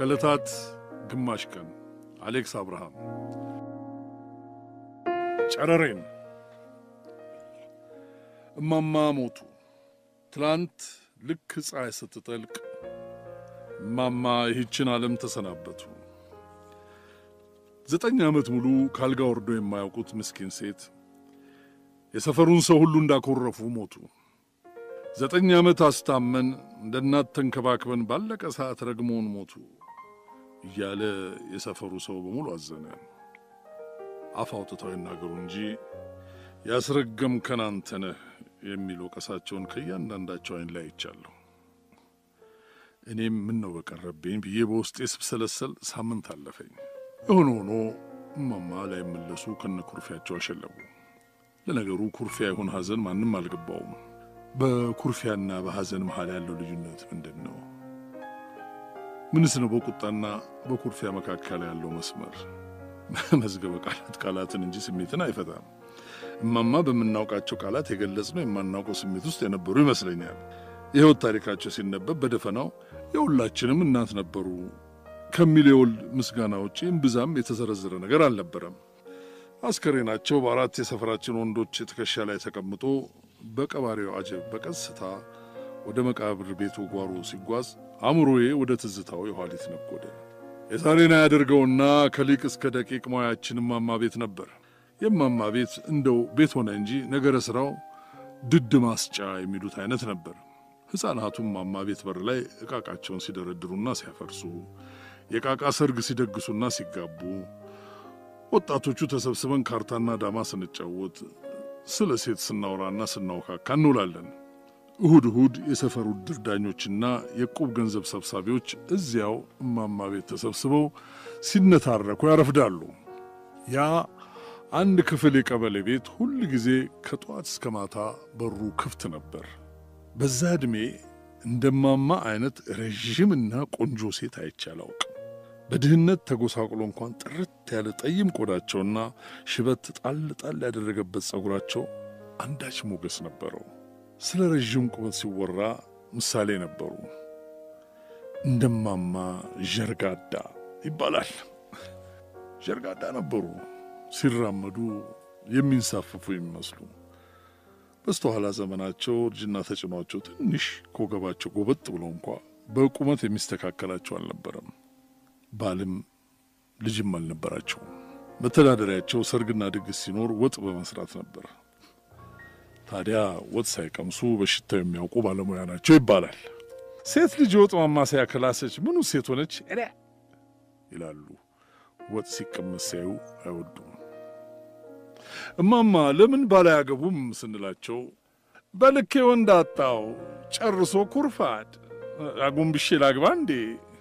ከዕለታት ግማሽ ቀን አሌክስ አብርሃም ጨረሬን እማማ ሞቱ። ትላንት ልክ ፀሐይ ስትጠልቅ እማማ ይህችን ዓለም ተሰናበቱ። ዘጠኝ ዓመት ሙሉ ካልጋ ወርዶ የማያውቁት ምስኪን ሴት የሰፈሩን ሰው ሁሉ እንዳኮረፉ ሞቱ። ዘጠኝ ዓመት አስታመን እንደ እናት ተንከባክበን ባለቀ ሰዓት ረግሞን ሞቱ እያለ የሰፈሩ ሰው በሙሉ አዘነ። አፍ አውጥተው ይናገሩ እንጂ ያስረገምከን አንተ ነህ የሚል ወቀሳቸውን ከእያንዳንዳቸው ዓይን ላይ አይቻለሁ። እኔም ምን ነው በቀረብኝ ብዬ በውስጤ ስብሰለሰል ሳምንት አለፈኝ። የሆነ ሆኖ እማማ ላይመለሱ ከነ ኩርፊያቸው አሸለቡ። ለነገሩ ኩርፊያ ይሁን ሐዘን ማንም አልገባውም። በኩርፊያና በሐዘን መሃል ያለው ልዩነት ምንድን ነው? ምንስ ነው በቁጣና በኩርፊያ መካከል ያለው መስመር? መዝገበ ቃላት ቃላትን እንጂ ስሜትን አይፈታም። እማማ በምናውቃቸው ቃላት የገለጽነው የማናውቀው ስሜት ውስጥ የነበሩ ይመስለኛል። የሕይወት ታሪካቸው ሲነበብ በደፈናው የሁላችንም እናት ነበሩ ከሚል የወል ምስጋና ውጪ እምብዛም የተዘረዘረ ነገር አልነበረም። አስከሬናቸው በአራት የሰፈራችን ወንዶች ትከሻ ላይ ተቀምጦ በቀባሪው አጀብ በቀስታ ወደ መቃብር ቤቱ ጓሮ ሲጓዝ አእምሮዬ ወደ ትዝታው የኋሊት ነጎደ። የዛሬን ያደርገውና ከሊቅ እስከ ደቂቅ ሙያችን እማማ ቤት ነበር። የእማማ ቤት እንደው ቤት ሆነ እንጂ ነገረ ሥራው ድድ ማስጫ የሚሉት አይነት ነበር። ሕፃናቱ እማማ ቤት በር ላይ ዕቃቃቸውን ሲደረድሩና ሲያፈርሱ፣ የቃቃ ሰርግ ሲደግሱና ሲጋቡ፣ ወጣቶቹ ተሰብስበን ካርታና ዳማ ስንጫወት፣ ስለ ሴት ስናወራና ስናውካካ እንውላለን። እሁድ እሁድ የሰፈሩ ዕድር ዳኞችና የቁብ ገንዘብ ሰብሳቢዎች እዚያው እማማ ቤት ተሰብስበው ሲነታረኩ ያረፍዳሉ። ያ አንድ ክፍል የቀበሌ ቤት ሁል ጊዜ ከጠዋት እስከ ማታ በሩ ክፍት ነበር። በዛ ዕድሜ እንደማማ አይነት ረዥምና ቆንጆ ሴት አይቼ አላውቅም። በድህነት ተጎሳቁሎ እንኳን ጥርት ያለ ጠይም ቆዳቸውና ሽበት ጣል ጣል ያደረገበት ጸጉራቸው አንዳች ሞገስ ነበረው። ስለ ረዥም ቁመት ሲወራ ምሳሌ ነበሩ። እንደማማ ዠርጋዳ ይባላል። ዠርጋዳ ነበሩ። ሲራመዱ የሚንሳፈፉ የሚመስሉ በስተኋላ ዘመናቸው እርጅና ተጭኗቸው ትንሽ ከወገባቸው ጎበጥ ብለው እንኳ በቁመት የሚስተካከላቸው አልነበረም። ባልም ልጅም አልነበራቸውም። መተዳደሪያቸው ሰርግና ድግስ ሲኖር ወጥ በመስራት ነበር። ታዲያ ወጥ ሳይቀምሱ በሽታው የሚያውቁ ባለሙያ ናቸው ይባላል። ሴት ልጅ የወጥ ማማሰያ ከላሰች ምኑ ሴት ሆነች ይላሉ። ወጥ ሲቀመስ ሲያዩ አይወዱም። እማማ ለምን ባል አያገቡም ስንላቸው በልኬ ወንድ አጣው ጨርሶ ኩርፋድ አጎንብሼ ላግባ እንዴ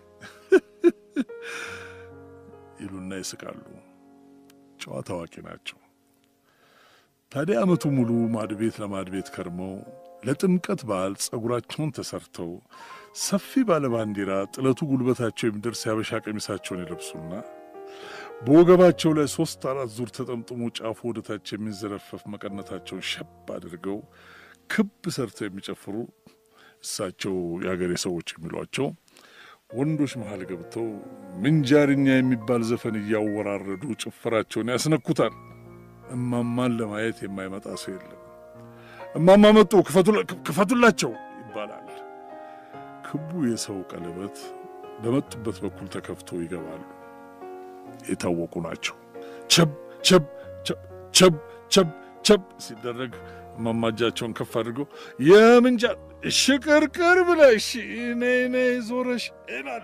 ይሉና ይስቃሉ። ጨዋ ታዋቂ ናቸው። ታዲያ ዓመቱ ሙሉ ማድቤት ለማድቤት ከርመው ለጥምቀት በዓል ጸጉራቸውን ተሰርተው ሰፊ ባለ ባንዲራ ጥለቱ ጉልበታቸው የሚደርስ ያበሻ ቀሚሳቸውን ይለብሱና በወገባቸው ላይ ሦስት አራት ዙር ተጠምጥሞ ጫፉ ወደታች የሚንዘረፈፍ መቀነታቸውን ሸብ አድርገው ክብ ሰርተው የሚጨፍሩ እሳቸው የአገሬ ሰዎች የሚሏቸው ወንዶች መሃል ገብተው ምንጃርኛ የሚባል ዘፈን እያወራረዱ ጭፈራቸውን ያስነኩታል። እማማን ለማየት የማይመጣ ሰው የለም። እማማ መጡ ክፈቱላቸው ይባላል። ክቡ የሰው ቀለበት በመጡበት በኩል ተከፍቶ ይገባሉ። የታወቁ ናቸው። ቸብ ቸብ ቸብ ቸብ ቸብ ሲደረግ እማማ እጃቸውን ከፍ አድርገው የምንጃር ሽቅርቅር ብለሽ ነይ ነይ ዞረሽ ይላሉ።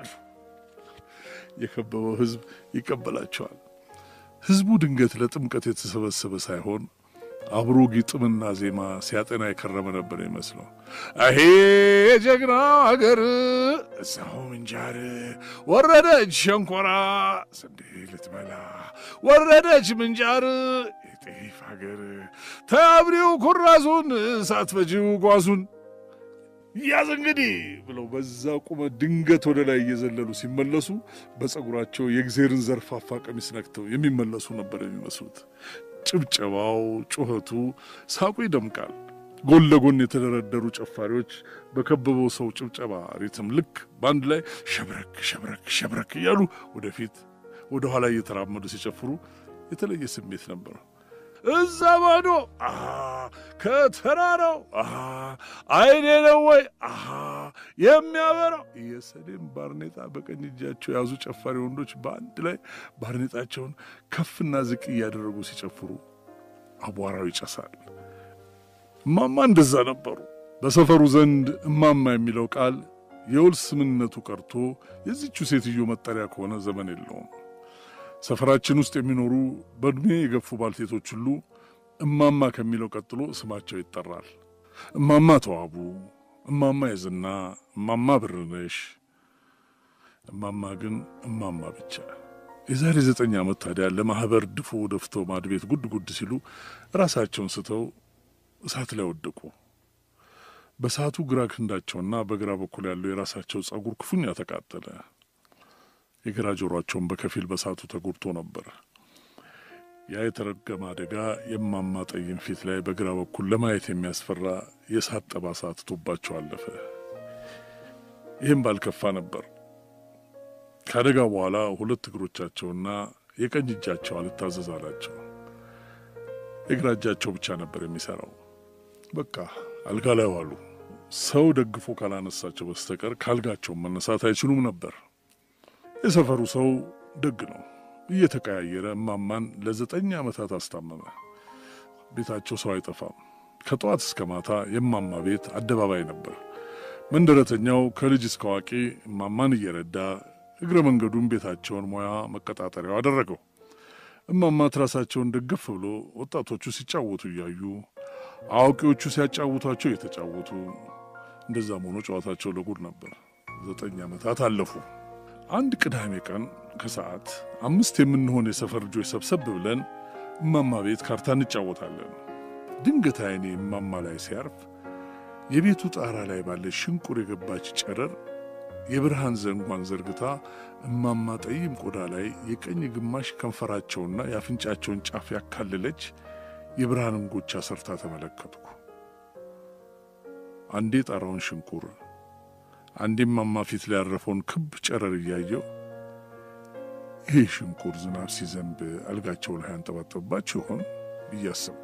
የከበበው ሕዝብ ይቀበላቸዋል። ሕዝቡ ድንገት ለጥምቀት የተሰበሰበ ሳይሆን አብሮ ግጥምና ዜማ ሲያጠና የከረመ ነበር ይመስለው። አሄ የጀግና አገር እዛው ምንጃር ወረደች ሸንኮራ ስንዴ ልትበላ ወረደች ምንጃር የጤፍ አገር ተአብሪው ኩራዙን ሳትፈጂው ጓዙን ያዝ እንግዲህ ብለው በዛ ቁመት ድንገት ወደ ላይ እየዘለሉ ሲመለሱ በጸጉራቸው የእግዜርን ዘርፋፋ ቀሚስ ነክተው የሚመለሱ ነበር የሚመስሉት። ጭብጨባው፣ ጩኸቱ፣ ሳቁ ይደምቃል። ጎን ለጎን የተደረደሩ ጨፋሪዎች በከበበው ሰው ጭብጨባ ሪትም ልክ በአንድ ላይ ሸብረክ ሸብረክ ሸብረክ እያሉ ወደፊት ወደ ኋላ እየተራመዱ ሲጨፍሩ የተለየ ስሜት ነበረው። እዛ ማዶ ከተራራው አይኔ ነው ወይ የሚያበራው የሰሌን ባርኔጣ በቀኝ እጃቸው የያዙ ጨፋሪ ወንዶች በአንድ ላይ ባርኔጣቸውን ከፍና ዝቅ እያደረጉ ሲጨፍሩ አቧራው ይጨሳል። እማማ እንደዛ ነበሩ። በሰፈሩ ዘንድ እማማ የሚለው ቃል የውል ስምነቱ ቀርቶ የዚቹ ሴትዮ መጠሪያ ከሆነ ዘመን የለውም። ሰፈራችን ውስጥ የሚኖሩ በዕድሜ የገፉ ባልቴቶች ሁሉ እማማ ከሚለው ቀጥሎ ስማቸው ይጠራል። እማማ ተዋቡ፣ እማማ የዝና፣ እማማ ብርነሽ፣ እማማ ግን እማማ ብቻ። የዛሬ ዘጠኝ ዓመት ታዲያ ለማኅበር ድፎ ደፍተው ማድ ቤት ጉድ ጉድ ሲሉ ራሳቸውን ስተው እሳት ላይ ወደቁ። በእሳቱ ግራ ክንዳቸውና በግራ በኩል ያለው የራሳቸው ጸጉር ክፉኛ ተቃጠለ። የግራ ጆሮአቸውን በከፊል በእሳቱ ተጎድቶ ነበር። ያ የተረገመ አደጋ የማማ ጠይም ፊት ላይ በግራ በኩል ለማየት የሚያስፈራ የእሳት ጠባሳ ትቶባቸው አለፈ። ይህም ባልከፋ ነበር። ከአደጋው በኋላ ሁለት እግሮቻቸውና የቀኝ እጃቸው አልታዘዝ አላቸው። የግራ እጃቸው ብቻ ነበር የሚሠራው። በቃ አልጋ ላይ ዋሉ። ሰው ደግፎ ካላነሳቸው በስተቀር ካልጋቸውን መነሳት አይችሉም ነበር። የሰፈሩ ሰው ደግ ነው። እየተቀያየረ እማማን ለዘጠኝ ዓመታት አስታመመ። ቤታቸው ሰው አይጠፋም። ከጠዋት እስከ ማታ የእማማ ቤት አደባባይ ነበር። መንደረተኛው ከልጅ እስከ አዋቂ እማማን እየረዳ እግረ መንገዱን ቤታቸውን ሙያ መቀጣጠሪያው አደረገው። እማማ ትራሳቸውን ደገፍ ብሎ ወጣቶቹ ሲጫወቱ እያዩ አዋቂዎቹ ሲያጫውቷቸው እየተጫወቱ እንደዛም ሆኖ ጨዋታቸው ለጉድ ነበር። ዘጠኝ ዓመታት አለፉ። አንድ ቅዳሜ ቀን ከሰዓት አምስት የምንሆን የሰፈር ልጆች ሰብሰብ ብለን እማማ ቤት ካርታ እንጫወታለን። ድንገት ዓይኔ እማማ ላይ ሲያርፍ የቤቱ ጣራ ላይ ባለ ሽንቁር የገባች ጨረር የብርሃን ዘንጓን ዘርግታ እማማ ጠይም ቆዳ ላይ የቀኝ ግማሽ ከንፈራቸውና የአፍንጫቸውን ጫፍ ያካለለች የብርሃን እንጎቻ ሰርታ ተመለከትኩ። አንዴ ጣራውን ሽንቁር አንዴ እማማ ፊት ላይ ያረፈውን ክብ ጨረር እያየው ይህ ሽንቁር ዝናብ ሲዘንብ አልጋቸው ላይ አንጠባጠባቸው ይሆን እያሰብኩ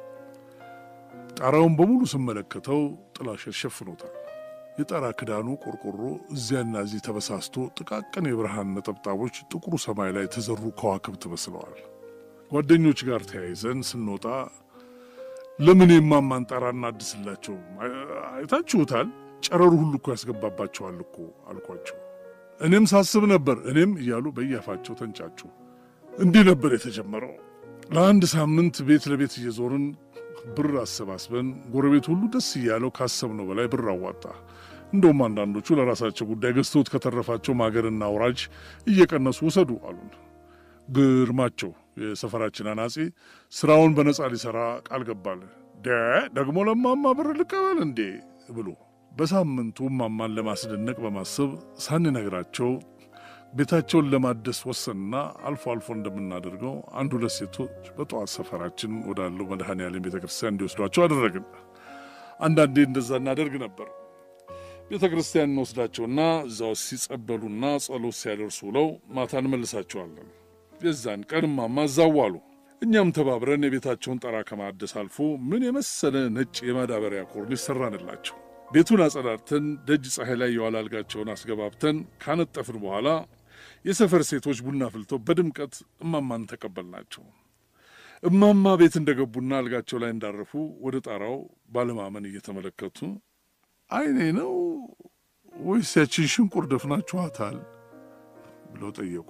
ጣራውን በሙሉ ስመለከተው ጥላሸት ሸፍኖታል። የጣራ ክዳኑ ቆርቆሮ እዚያና እዚህ ተበሳስቶ ጥቃቅን የብርሃን ነጠብጣቦች ጥቁሩ ሰማይ ላይ የተዘሩ ከዋክብት መስለዋል። ጓደኞች ጋር ተያይዘን ስንወጣ ለምን የማማን ጣራ እናድስላቸው? አይታችሁታል? ጨረሩ ሁሉ እኮ ያስገባባቸዋል እኮ አልኳቸው። እኔም ሳስብ ነበር እኔም እያሉ በያፋቸው ተንጫጩ። እንዲህ ነበር የተጀመረው። ለአንድ ሳምንት ቤት ለቤት እየዞርን ብር አሰባስበን ጎረቤት ሁሉ ደስ እያለው ካሰብነው በላይ ብር አዋጣ። እንደውም አንዳንዶቹ ለራሳቸው ጉዳይ ገዝተውት ከተረፋቸው ማገርና አውራጅ እየቀነሱ ውሰዱ አሉን። ግርማቸው የሰፈራችን አናጺ ስራውን በነጻ ሊሰራ ቃል ገባል። ደ ደግሞ ለማማ ብር ልቀበል እንዴ ብሎ በሳምንቱ ማማን ለማስደነቅ በማሰብ ሳንነግራቸው ቤታቸውን ለማደስ ወሰንና አልፎ አልፎ እንደምናደርገው አንድ ሁለት ሴቶች በጠዋት ሰፈራችን ወዳለው መድኃኔ ዓለም ቤተ ክርስቲያን እንዲወስዷቸው አደረግን። አንዳንዴ እንደዛ እናደርግ ነበር። ቤተ ክርስቲያን እንወስዳቸውና እዛው ሲጸበሉና ጸሎት ሲያደርሱ ውለው ማታ እንመልሳቸዋለን። የዛን ቀን እማማ እዛው ዋሉ። እኛም ተባብረን የቤታቸውን ጠራ ከማደስ አልፎ ምን የመሰለ ነጭ የማዳበሪያ ኮርኒስ ሰራንላቸው። ቤቱን አጸዳድተን ደጅ ፀሐይ ላይ የዋለ አልጋቸውን አስገባብተን ካነጠፍን በኋላ የሰፈር ሴቶች ቡና ፍልተው በድምቀት እማማን ተቀበልናቸው። እማማ ቤት እንደገቡና አልጋቸው ላይ እንዳረፉ ወደ ጣራው ባለማመን እየተመለከቱ አይኔ ነው ወይስ ያችን ሽንቁር ደፍናችኋታል ብለው ጠየቁ።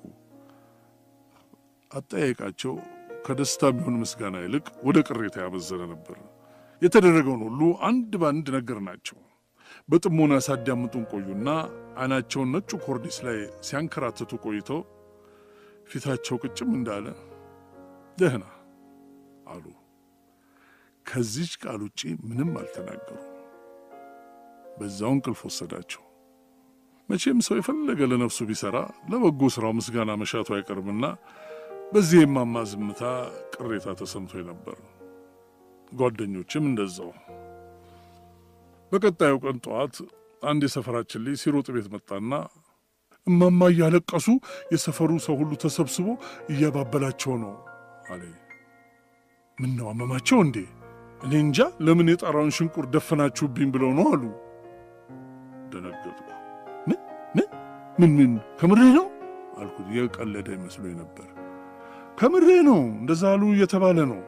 አጠያየቃቸው ከደስታ የሚሆን ምስጋና ይልቅ ወደ ቅሬታ ያመዘነ ነበር። የተደረገውን ሁሉ አንድ በአንድ ነገር ናቸው። በጥሞና ሳዳምጡን ቆዩና አይናቸውን ነጩ ኮርኒስ ላይ ሲያንከራትቱ ቆይተው ፊታቸው ቅጭም እንዳለ ደህና አሉ። ከዚች ቃል ውጪ ምንም አልተናገሩ። በዛው እንቅልፍ ወሰዳቸው። መቼም ሰው የፈለገ ለነፍሱ ቢሰራ ለበጎ ሥራው ምስጋና መሻቱ አይቀርምና በዚህ የማማ ዝምታ ቅሬታ ተሰምቶ ነበር። ጓደኞችም እንደዛው። በቀጣዩ ቀን ጠዋት አንድ የሰፈራችን ልጅ ሲሮጥ ቤት መጣና እማማ እያለቀሱ የሰፈሩ ሰው ሁሉ ተሰብስቦ እያባበላቸው ነው አለ። ምን ነው አመማቸው እንዴ? እኔ እንጃ ለምን የጣራውን ሽንቁር ደፈናችሁብኝ ብለው ነው አሉ። ደነገጥኩ። ምን ምን ምን ምን ከምሬ ነው አልኩት። የቀለደ ይመስሎኝ ነበር። ከምሬ ነው እንደዛ አሉ እየተባለ ነው።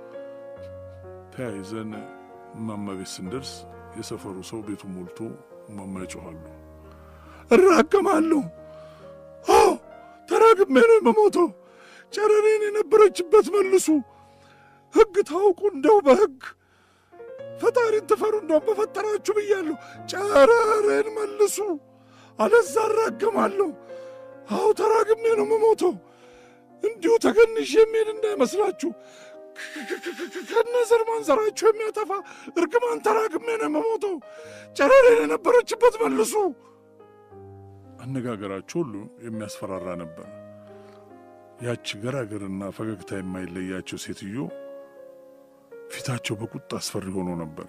ተያይዘን እማማ ቤት ስንደርስ የሰፈሩ ሰው ቤቱ ሞልቶ እማማ ይጮኋሉ። እራገማለሁ። አዎ ተራግሜ ነው የምሞተው። ጨረሬን የነበረችበት መልሱ። ሕግ ታውቁ እንደው በሕግ ፈጣሪን ትፈሩ እንደው በፈጠራችሁ ብያለሁ። ጨረሬን መልሱ፣ አለዛ እራገማለሁ። አዎ ተራግሜ ነው የምሞተው። እንዲሁ ተገንሽ የሚሄድ እንዳይመስላችሁ ከነዘር ማንዘራችሁ የሚያጠፋ እርግማን ተራግሜ ነው የምሞተው። ጨረሬን የነበረችበት መልሱ። አነጋገራቸው ሁሉ የሚያስፈራራ ነበር። ያች ገራገርና ፈገግታ የማይለያቸው ሴትዮ ፊታቸው በቁጣ አስፈሪ ሆኖ ነበር።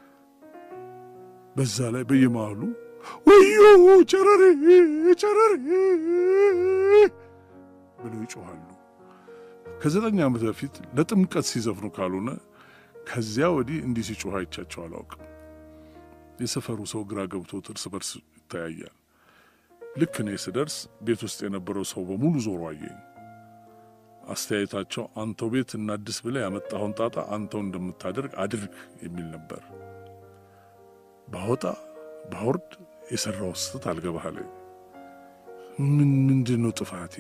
በዛ ላይ በየመሃሉ ወዮ ጨረሬ ጨረሬ ብለው ይጮኋሉ። ከዘጠኝ ዓመት በፊት ለጥምቀት ሲዘፍኑ ካልሆነ ከዚያ ወዲህ እንዲህ ሲጮህ አይቻቸው አላውቅም። የሰፈሩ ሰው ግራ ገብቶት እርስ በርስ ይተያያል። ልክ እኔ ስደርስ ቤት ውስጥ የነበረው ሰው በሙሉ ዞሮ አየኝ። አስተያየታቸው አንተው ቤት እናድስ ብለህ ያመጣኸውን ጣጣ አንተው እንደምታደርግ አድርግ የሚል ነበር። ባወጣ ባወርድ የሠራው ስህተት አልገባህለኝ። ምን ምንድን ነው ጥፋቴ?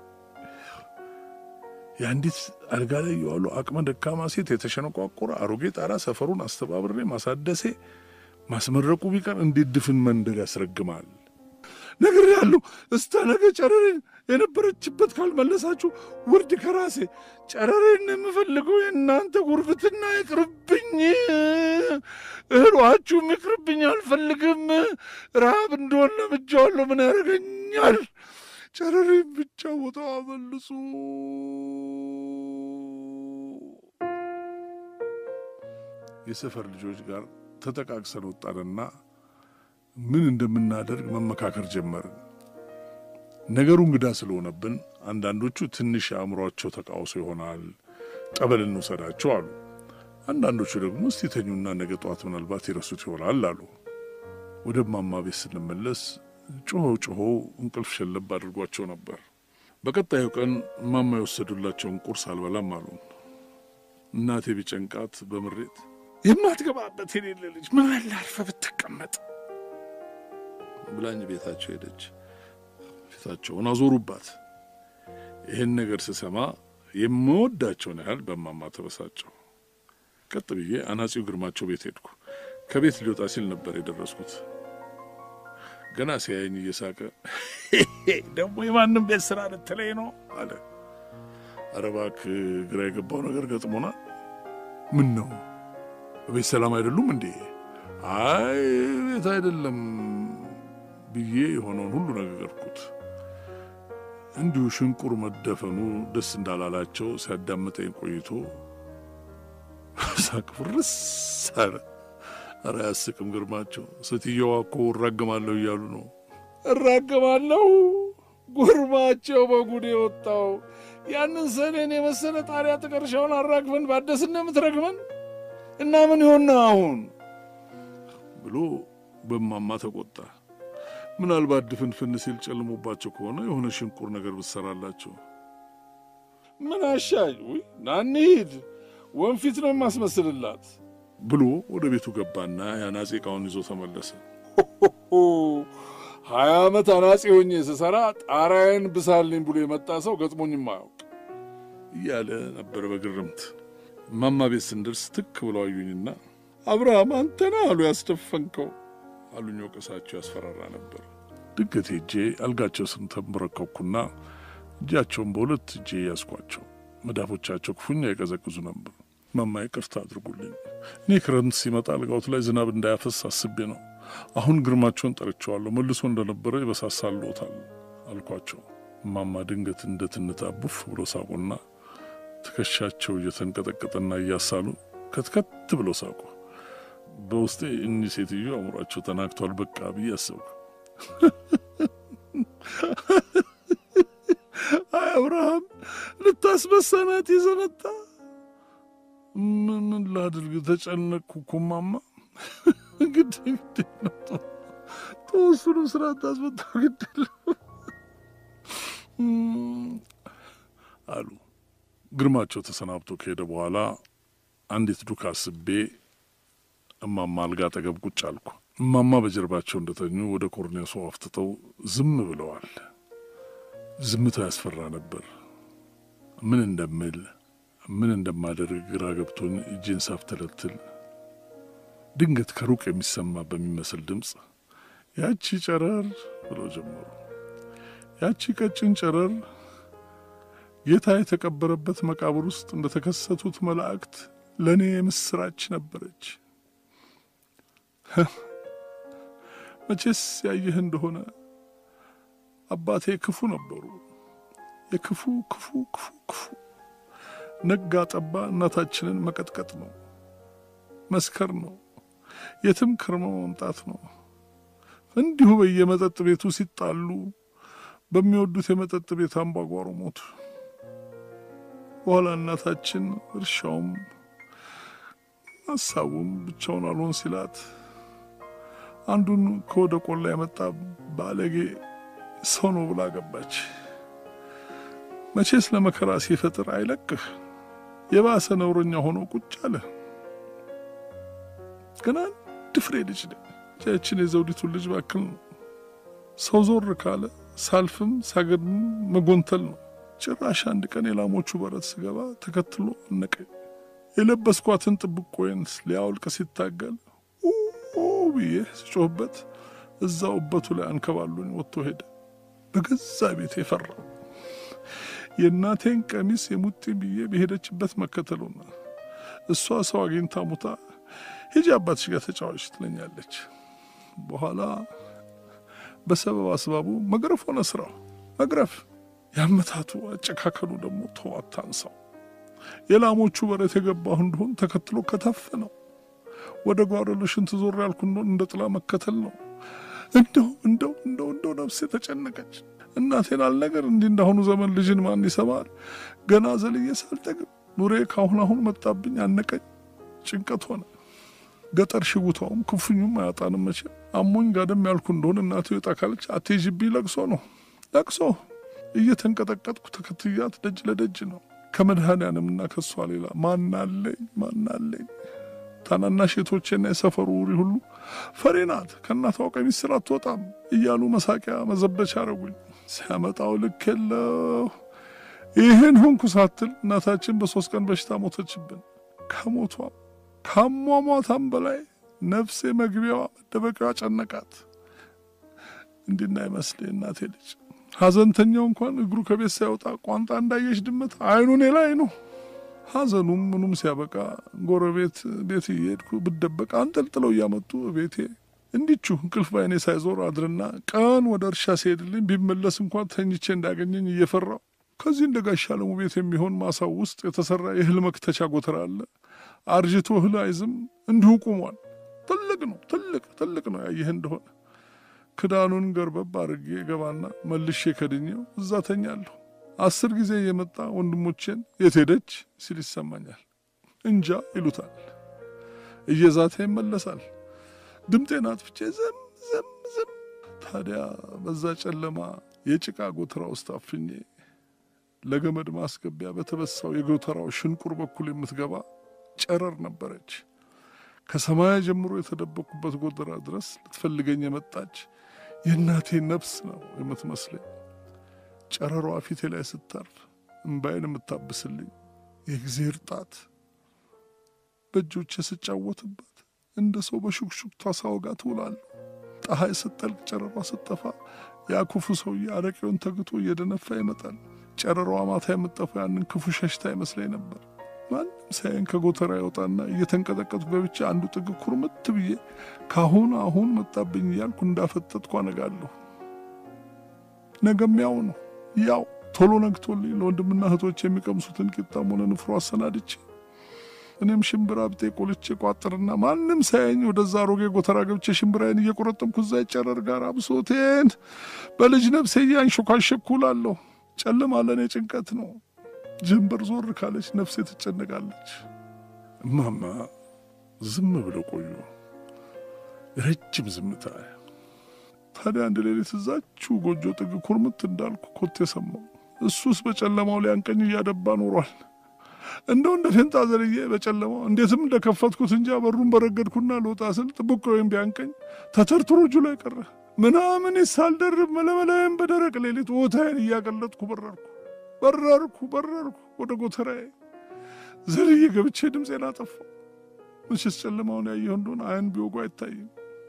የአንዲት አልጋ ላይ የዋሉ አቅመ ደካማ ሴት የተሸነቋቆረ አሮጌ ጣራ ሰፈሩን አስተባብሬ ማሳደሴ ማስመረቁ ቢቀር እንዴት ድፍን መንደር ያስረግማል? ነገር ያሉ እስተ ነገ ጨረሬን የነበረችበት ካልመለሳችሁ ውርድ ከራሴ ጨረሬን የምፈልገው የእናንተ ጉርብትና ይቅርብኝ፣ እህሏችሁም ይቅርብኝ፣ አልፈልግም። ረሃብ እንደሆን ለምጃዋለሁ፣ ምን ያደርገኛል? ጨረሬን ብቻ ቦታ መልሱ። የሰፈር ልጆች ጋር ተጠቃቅሰን ወጣንና ምን እንደምናደርግ መመካከር ጀመርን። ነገሩ እንግዳ ስለሆነብን አንዳንዶቹ ትንሽ የአእምሯቸው ተቃውሶ ይሆናል ጠበል እንውሰዳቸው አሉ። አንዳንዶቹ ደግሞ እስቲ ተኙና ነገ ጠዋት ምናልባት ይረሱት ይሆናል አሉ። ወደ እማማ ቤት ስንመለስ ጮኸው ጮኸው እንቅልፍ ሸለብ አድርጓቸው ነበር። በቀጣዩ ቀን እማማ የወሰዱላቸውን ቁርስ አልበላም አሉ። እናቴ ቢጨንቃት በምሬት የማትገባበት የሌለ ልጅ ምን አለ አርፈ ብትቀመጥ ብላኝ ቤታቸው ሄደች። ፊታቸውን አዞሩባት። ይህን ነገር ስሰማ የምወዳቸውን ያህል በማማ ተበሳጨው። ቀጥ ብዬ አናጺው ግርማቸው ቤት ሄድኩ። ከቤት ሊወጣ ሲል ነበር የደረስኩት። ገና ሲያየኝ እየሳቀ ደግሞ የማንም ቤት ስራ ልትለኝ ነው አለ። ኧረ እባክህ ግራ የገባው ነገር ገጥሞናል። ምን ነው ቤት ሰላም አይደሉም እንዴ? አይ ቤት አይደለም ብዬ የሆነውን ሁሉ ነገርኩት። እንዲሁ ሽንቁር መደፈኑ ደስ እንዳላላቸው ሲያዳምጠኝ ቆይቶ ሳቅ ፍርስ አለ። ኧረ አያስቅም ግርማቸው። ሴትየዋ እኮ እራገማለሁ እያሉ ነው። እራገማለሁ ጉርማቸው በጉድ የወጣው ያንን ሰኔን የመሰለ ጣሪያ ጥቀርሻውን አራግፈን ባደስን የምትረግመን እና ምን ይሆን አሁን ብሎ በማማ ተቆጣ። ምናልባት ድፍንፍን ሲል ጨልሞባቸው ከሆነ የሆነ ሽንቁር ነገር ብትሰራላቸው ምን አሻኝ? ውይ ና እንሂድ፣ ወንፊት ነው የማስመስልላት ብሎ ወደ ቤቱ ገባና የአናጺ ዕቃውን ይዞ ተመለሰ። ሀያ ዓመት አናጺ ሆኜ ስሰራ ጣራዬን ብሳልኝ ብሎ የመጣ ሰው ገጥሞኝም አያውቅ እያለ ነበር በግርምት። እማማ ቤት ስንደርስ ትክ ብለው አዩኝና አብርሃም አንተና አሉ ያስደፈንከው አሉኝ። ወቀሳቸው ያስፈራራ ነበር። ድንገት ሄጄ አልጋቸው ስር ተንበረከኩና እጃቸውን በሁለት እጄ ያዝኳቸው። መዳፎቻቸው ክፉኛ የቀዘቅዙ ነበር። ማማ ይቅርታ አድርጉልኝ። እኔ ክረምት ሲመጣ አልጋዎት ላይ ዝናብ እንዳያፈስ አስቤ ነው። አሁን ግርማቸውን ጠርቸዋለሁ። መልሶ እንደነበረ ይበሳሳልዎታል አልኳቸው። ማማ ድንገት እንደ ትንታ ቡፍ ብሎ ሳቁና ትከሻቸው እየተንቀጠቀጠና እያሳሉ ከትከት ብሎ ሳቁ። በውስጤ እኚህ ሴትዮ አእምሯቸው ተናግቷል በቃ ብዬ አሰብኩ። አይ አብርሃም ልታስበሳናት ይዘመጣ ምን ላድርግ? ተጨነቅኩ እኮ እማማ። ግድ ግድ ነው ተወሱንም ስራ ታስመጣው ግድ አሉ። ግርማቸው ተሰናብቶ ከሄደ በኋላ አንዲት ዱካ አስቤ እማማ አልጋ አጠገብ ቁጭ አልኩ። እማማ በጀርባቸው እንደተኙ ወደ ኮርኔሱ አፍትተው ዝም ብለዋል። ዝምታው ያስፈራ ነበር። ምን እንደምል ምን እንደማደርግ ግራ ገብቶኝ እጄን ሳፍተለትል ድንገት ከሩቅ የሚሰማ በሚመስል ድምፅ ያቺ ጨረር ብለው ጀመሩ። ያቺ ቀጭን ጨረር ጌታ የተቀበረበት መቃብር ውስጥ እንደተከሰቱት መላእክት ለእኔ የምስራች ነበረች። መቼስ ያየህ እንደሆነ አባቴ ክፉ ነበሩ። የክፉ ክፉ ክፉ ክፉ ነጋ ጠባ እናታችንን መቀጥቀጥ ነው፣ መስከር ነው፣ የትም ከርመ መምጣት ነው። እንዲሁ በየመጠጥ ቤቱ ሲጣሉ በሚወዱት የመጠጥ ቤት አምባጓሮ ሞቱ። በኋላ እናታችን እርሻውም ሀሳቡም ብቻውን አልሆን ሲላት አንዱን ከወደ ቆላ የመጣ ባለጌ ሰው ነው ብላ ገባች። መቼስ ለመከራ ሲፈጥር አይለቅህ። የባሰ ነውረኛ ሆኖ ቁጭ አለ። ገና አንድ ፍሬ ልጅ ነ ያችን የዘውዲቱን ልጅ ባክል ነው። ሰው ዞር ካለ ሳልፍም ሳገድም መጎንተል ነው። ጭራሽ አንድ ቀን የላሞቹ በረት ስገባ ተከትሎ አነቀኝ። የለበስኳትን ጥብቆዬን ሊያውልቅ ሲታገል ብዬ ስጮህበት እዛው እበቱ ላይ አንከባሉኝ ወጥቶ ሄደ። በገዛ ቤት የፈራው የእናቴን ቀሚስ የሙጢኝ ብዬ በሄደችበት መከተሉና እሷ ሰው አግኝታ ሙታ ሂጂ አባትሽ ጋር ተጫዋች ትለኛለች። በኋላ በሰበብ አስባቡ መግረፍ ሆነ ስራው መግረፍ። ያመታቱ አጨካከሉ ደግሞ ተዋት አንሳው። የላሞቹ በረት የገባሁ እንደሆን ተከትሎ ከተፍ ነው። ወደ ጓሮ ለሽንት ዞር ያልኩ እንደሆን እንደ ጥላ መከተል ነው። እንደው እንደው እንደው እንደው ነፍሴ ተጨነቀች። እናቴን አልነገር እንዲህ እንዳሁኑ ዘመን ልጅን ማን ይሰማል? ገና ዘልዬ ሳልጠግብ ኑሬ ካሁን አሁን መጣብኝ፣ አነቀኝ፣ ጭንቀት ሆነ። ገጠር ሽውታውም ክፉኙም አያጣንም መቼም። አሞኝ ጋደም ያልኩ እንደሆን እናቴ ወጣ ካለች አትሄጂብኝ፣ ለቅሶ ነው ለቅሶ። እየተንቀጠቀጥኩ ተከትያት ደጅ ለደጅ ነው ከመድኃኔዓለምና ከሷ ሌላ ማናለኝ ማናለኝ። ታናናሽ እህቶቼና የሰፈሩ ውሪ ሁሉ ፈሬ ናት ከእናቷ ቀሚስ ስር አትወጣም እያሉ መሳቂያ መዘበቻ አረጉኝ። ሲያመጣው ልክ የለው። ይህን ሆንኩ ሳትል እናታችን በሶስት ቀን በሽታ ሞተችብን። ከሞቷም ካሟሟታም በላይ ነፍሴ መግቢያዋ መደበቂያዋ ጨነቃት። እንዲና ይመስል እናቴ ልጅ ሐዘንተኛው እንኳን እግሩ ከቤት ሳይወጣ ቋንጣ እንዳየች ድመት አይኑ እኔ ላይ ነው። ሐዘኑም ምኑም ሲያበቃ ጎረቤት ቤት እየሄድኩ ብደበቅ አንጠልጥለው እያመጡ ቤቴ እንዲቹ እንቅልፍ ባይኔ ሳይዞር አድርና ቀን ወደ እርሻ ሲሄድልኝ ቢመለስ እንኳን ተኝቼ እንዳገኘኝ እየፈራው ከዚህ እንደ ጋሻ ለሙ ቤት የሚሆን ማሳው ውስጥ የተሰራ የእህል መክተቻ ጎተራ አለ። አርጅቶ እህል አይዝም፣ እንዲሁ ቁሟል። ትልቅ ነው፣ ትልቅ ትልቅ ነው። ያየህ እንደሆነ ክዳኑን ገርበብ አድርጌ ገባና መልሼ ከድኜው እዛ ተኛለሁ። አስር ጊዜ እየመጣ ወንድሞቼን የት ሄደች ሲል ይሰማኛል። እንጃ ይሉታል። እየዛተ ይመለሳል። ድምጤን አጥፍቼ ዝም ዝም ዝም። ታዲያ በዛ ጨለማ የጭቃ ጎተራ ውስጥ አፍኜ ለገመድ ማስገቢያ በተበሳው የጎተራው ሽንቁር በኩል የምትገባ ጨረር ነበረች። ከሰማያ ጀምሮ የተደበቁበት ጎተራ ድረስ ልትፈልገኝ የመጣች የእናቴ ነፍስ ነው የምትመስለኝ። ጨረሯ ፊቴ ላይ ስታርፍ እምባይን የምታብስልኝ የእግዜር ጣት በእጆቼ ስጫወትባት እንደ ሰው በሹክሹክታ ሳወጋ ትውላለሁ። ፀሐይ ስትጠልቅ ጨረሯ ስትጠፋ ያ ክፉ ሰውዬ አረቄውን ተግቶ እየደነፋ ይመጣል። ጨረሯ ማታ የምጠፋው ያንን ክፉ ሸሽታ ይመስለኝ ነበር። ማንም ሳይን ከጎተራ ያወጣና እየተንቀጠቀጥኩ ገብቼ አንዱ ጥግ ኩርምት ብዬ ካሁን አሁን መጣብኝ እያልኩ እንዳፈጠጥኩ አነጋለሁ። ነገም ያው ነው ያው ቶሎ ነግቶልኝ ለወንድምና እህቶች የሚቀምሱትን ቂጣም ሆነ ንፍሮ አሰናድቼ እኔም ሽምብራ ብጤ ቆልቼ ቋጥርና ማንም ሳያኝ ወደዛ አሮጌ ጎተራ ገብቼ ሽምብራዬን እየቆረጠምኩ እዛ ጨረር ጋር አብሶቴን በልጅ ነፍሴ እያንሾካሸኩ እላለሁ። ጨለማ ለእኔ ጭንቀት ነው። ጀንበር ዞር ካለች ነፍሴ ትጨነቃለች። እማማ ዝም ብለው ቆዩ። ረጅም ዝምታ። ታዲያ አንድ ሌሊት እዛችሁ ጎጆ ጥግ ኩርምት እንዳልኩ ኮቴ ሰማሁ። እሱስ በጨለማው ሊያንቀኝ እያደባ ኖሯል። እንደው እንደ ፌንጣ ዘልዬ በጨለማው እንዴትም እንደከፈትኩት እንጃ በሩን በረገድኩና ልወጣ ስል ጥብቅ ወይም ቢያንቀኝ ተተርትሮ እጁ ላይ ቀረ። ምናምን ሳልደርብ መለመላዬን በደረቅ ሌሊት ቦታዬን እያቀለጥኩ በረርኩ በረርኩ በረርኩ ወደ ጎተራዬ ዘልዬ ገብቼ ድምፄን አጠፋው። ምሽት ጨለማውን ያየሁ እንደሆነ አይን ቢወጉ አይታይም።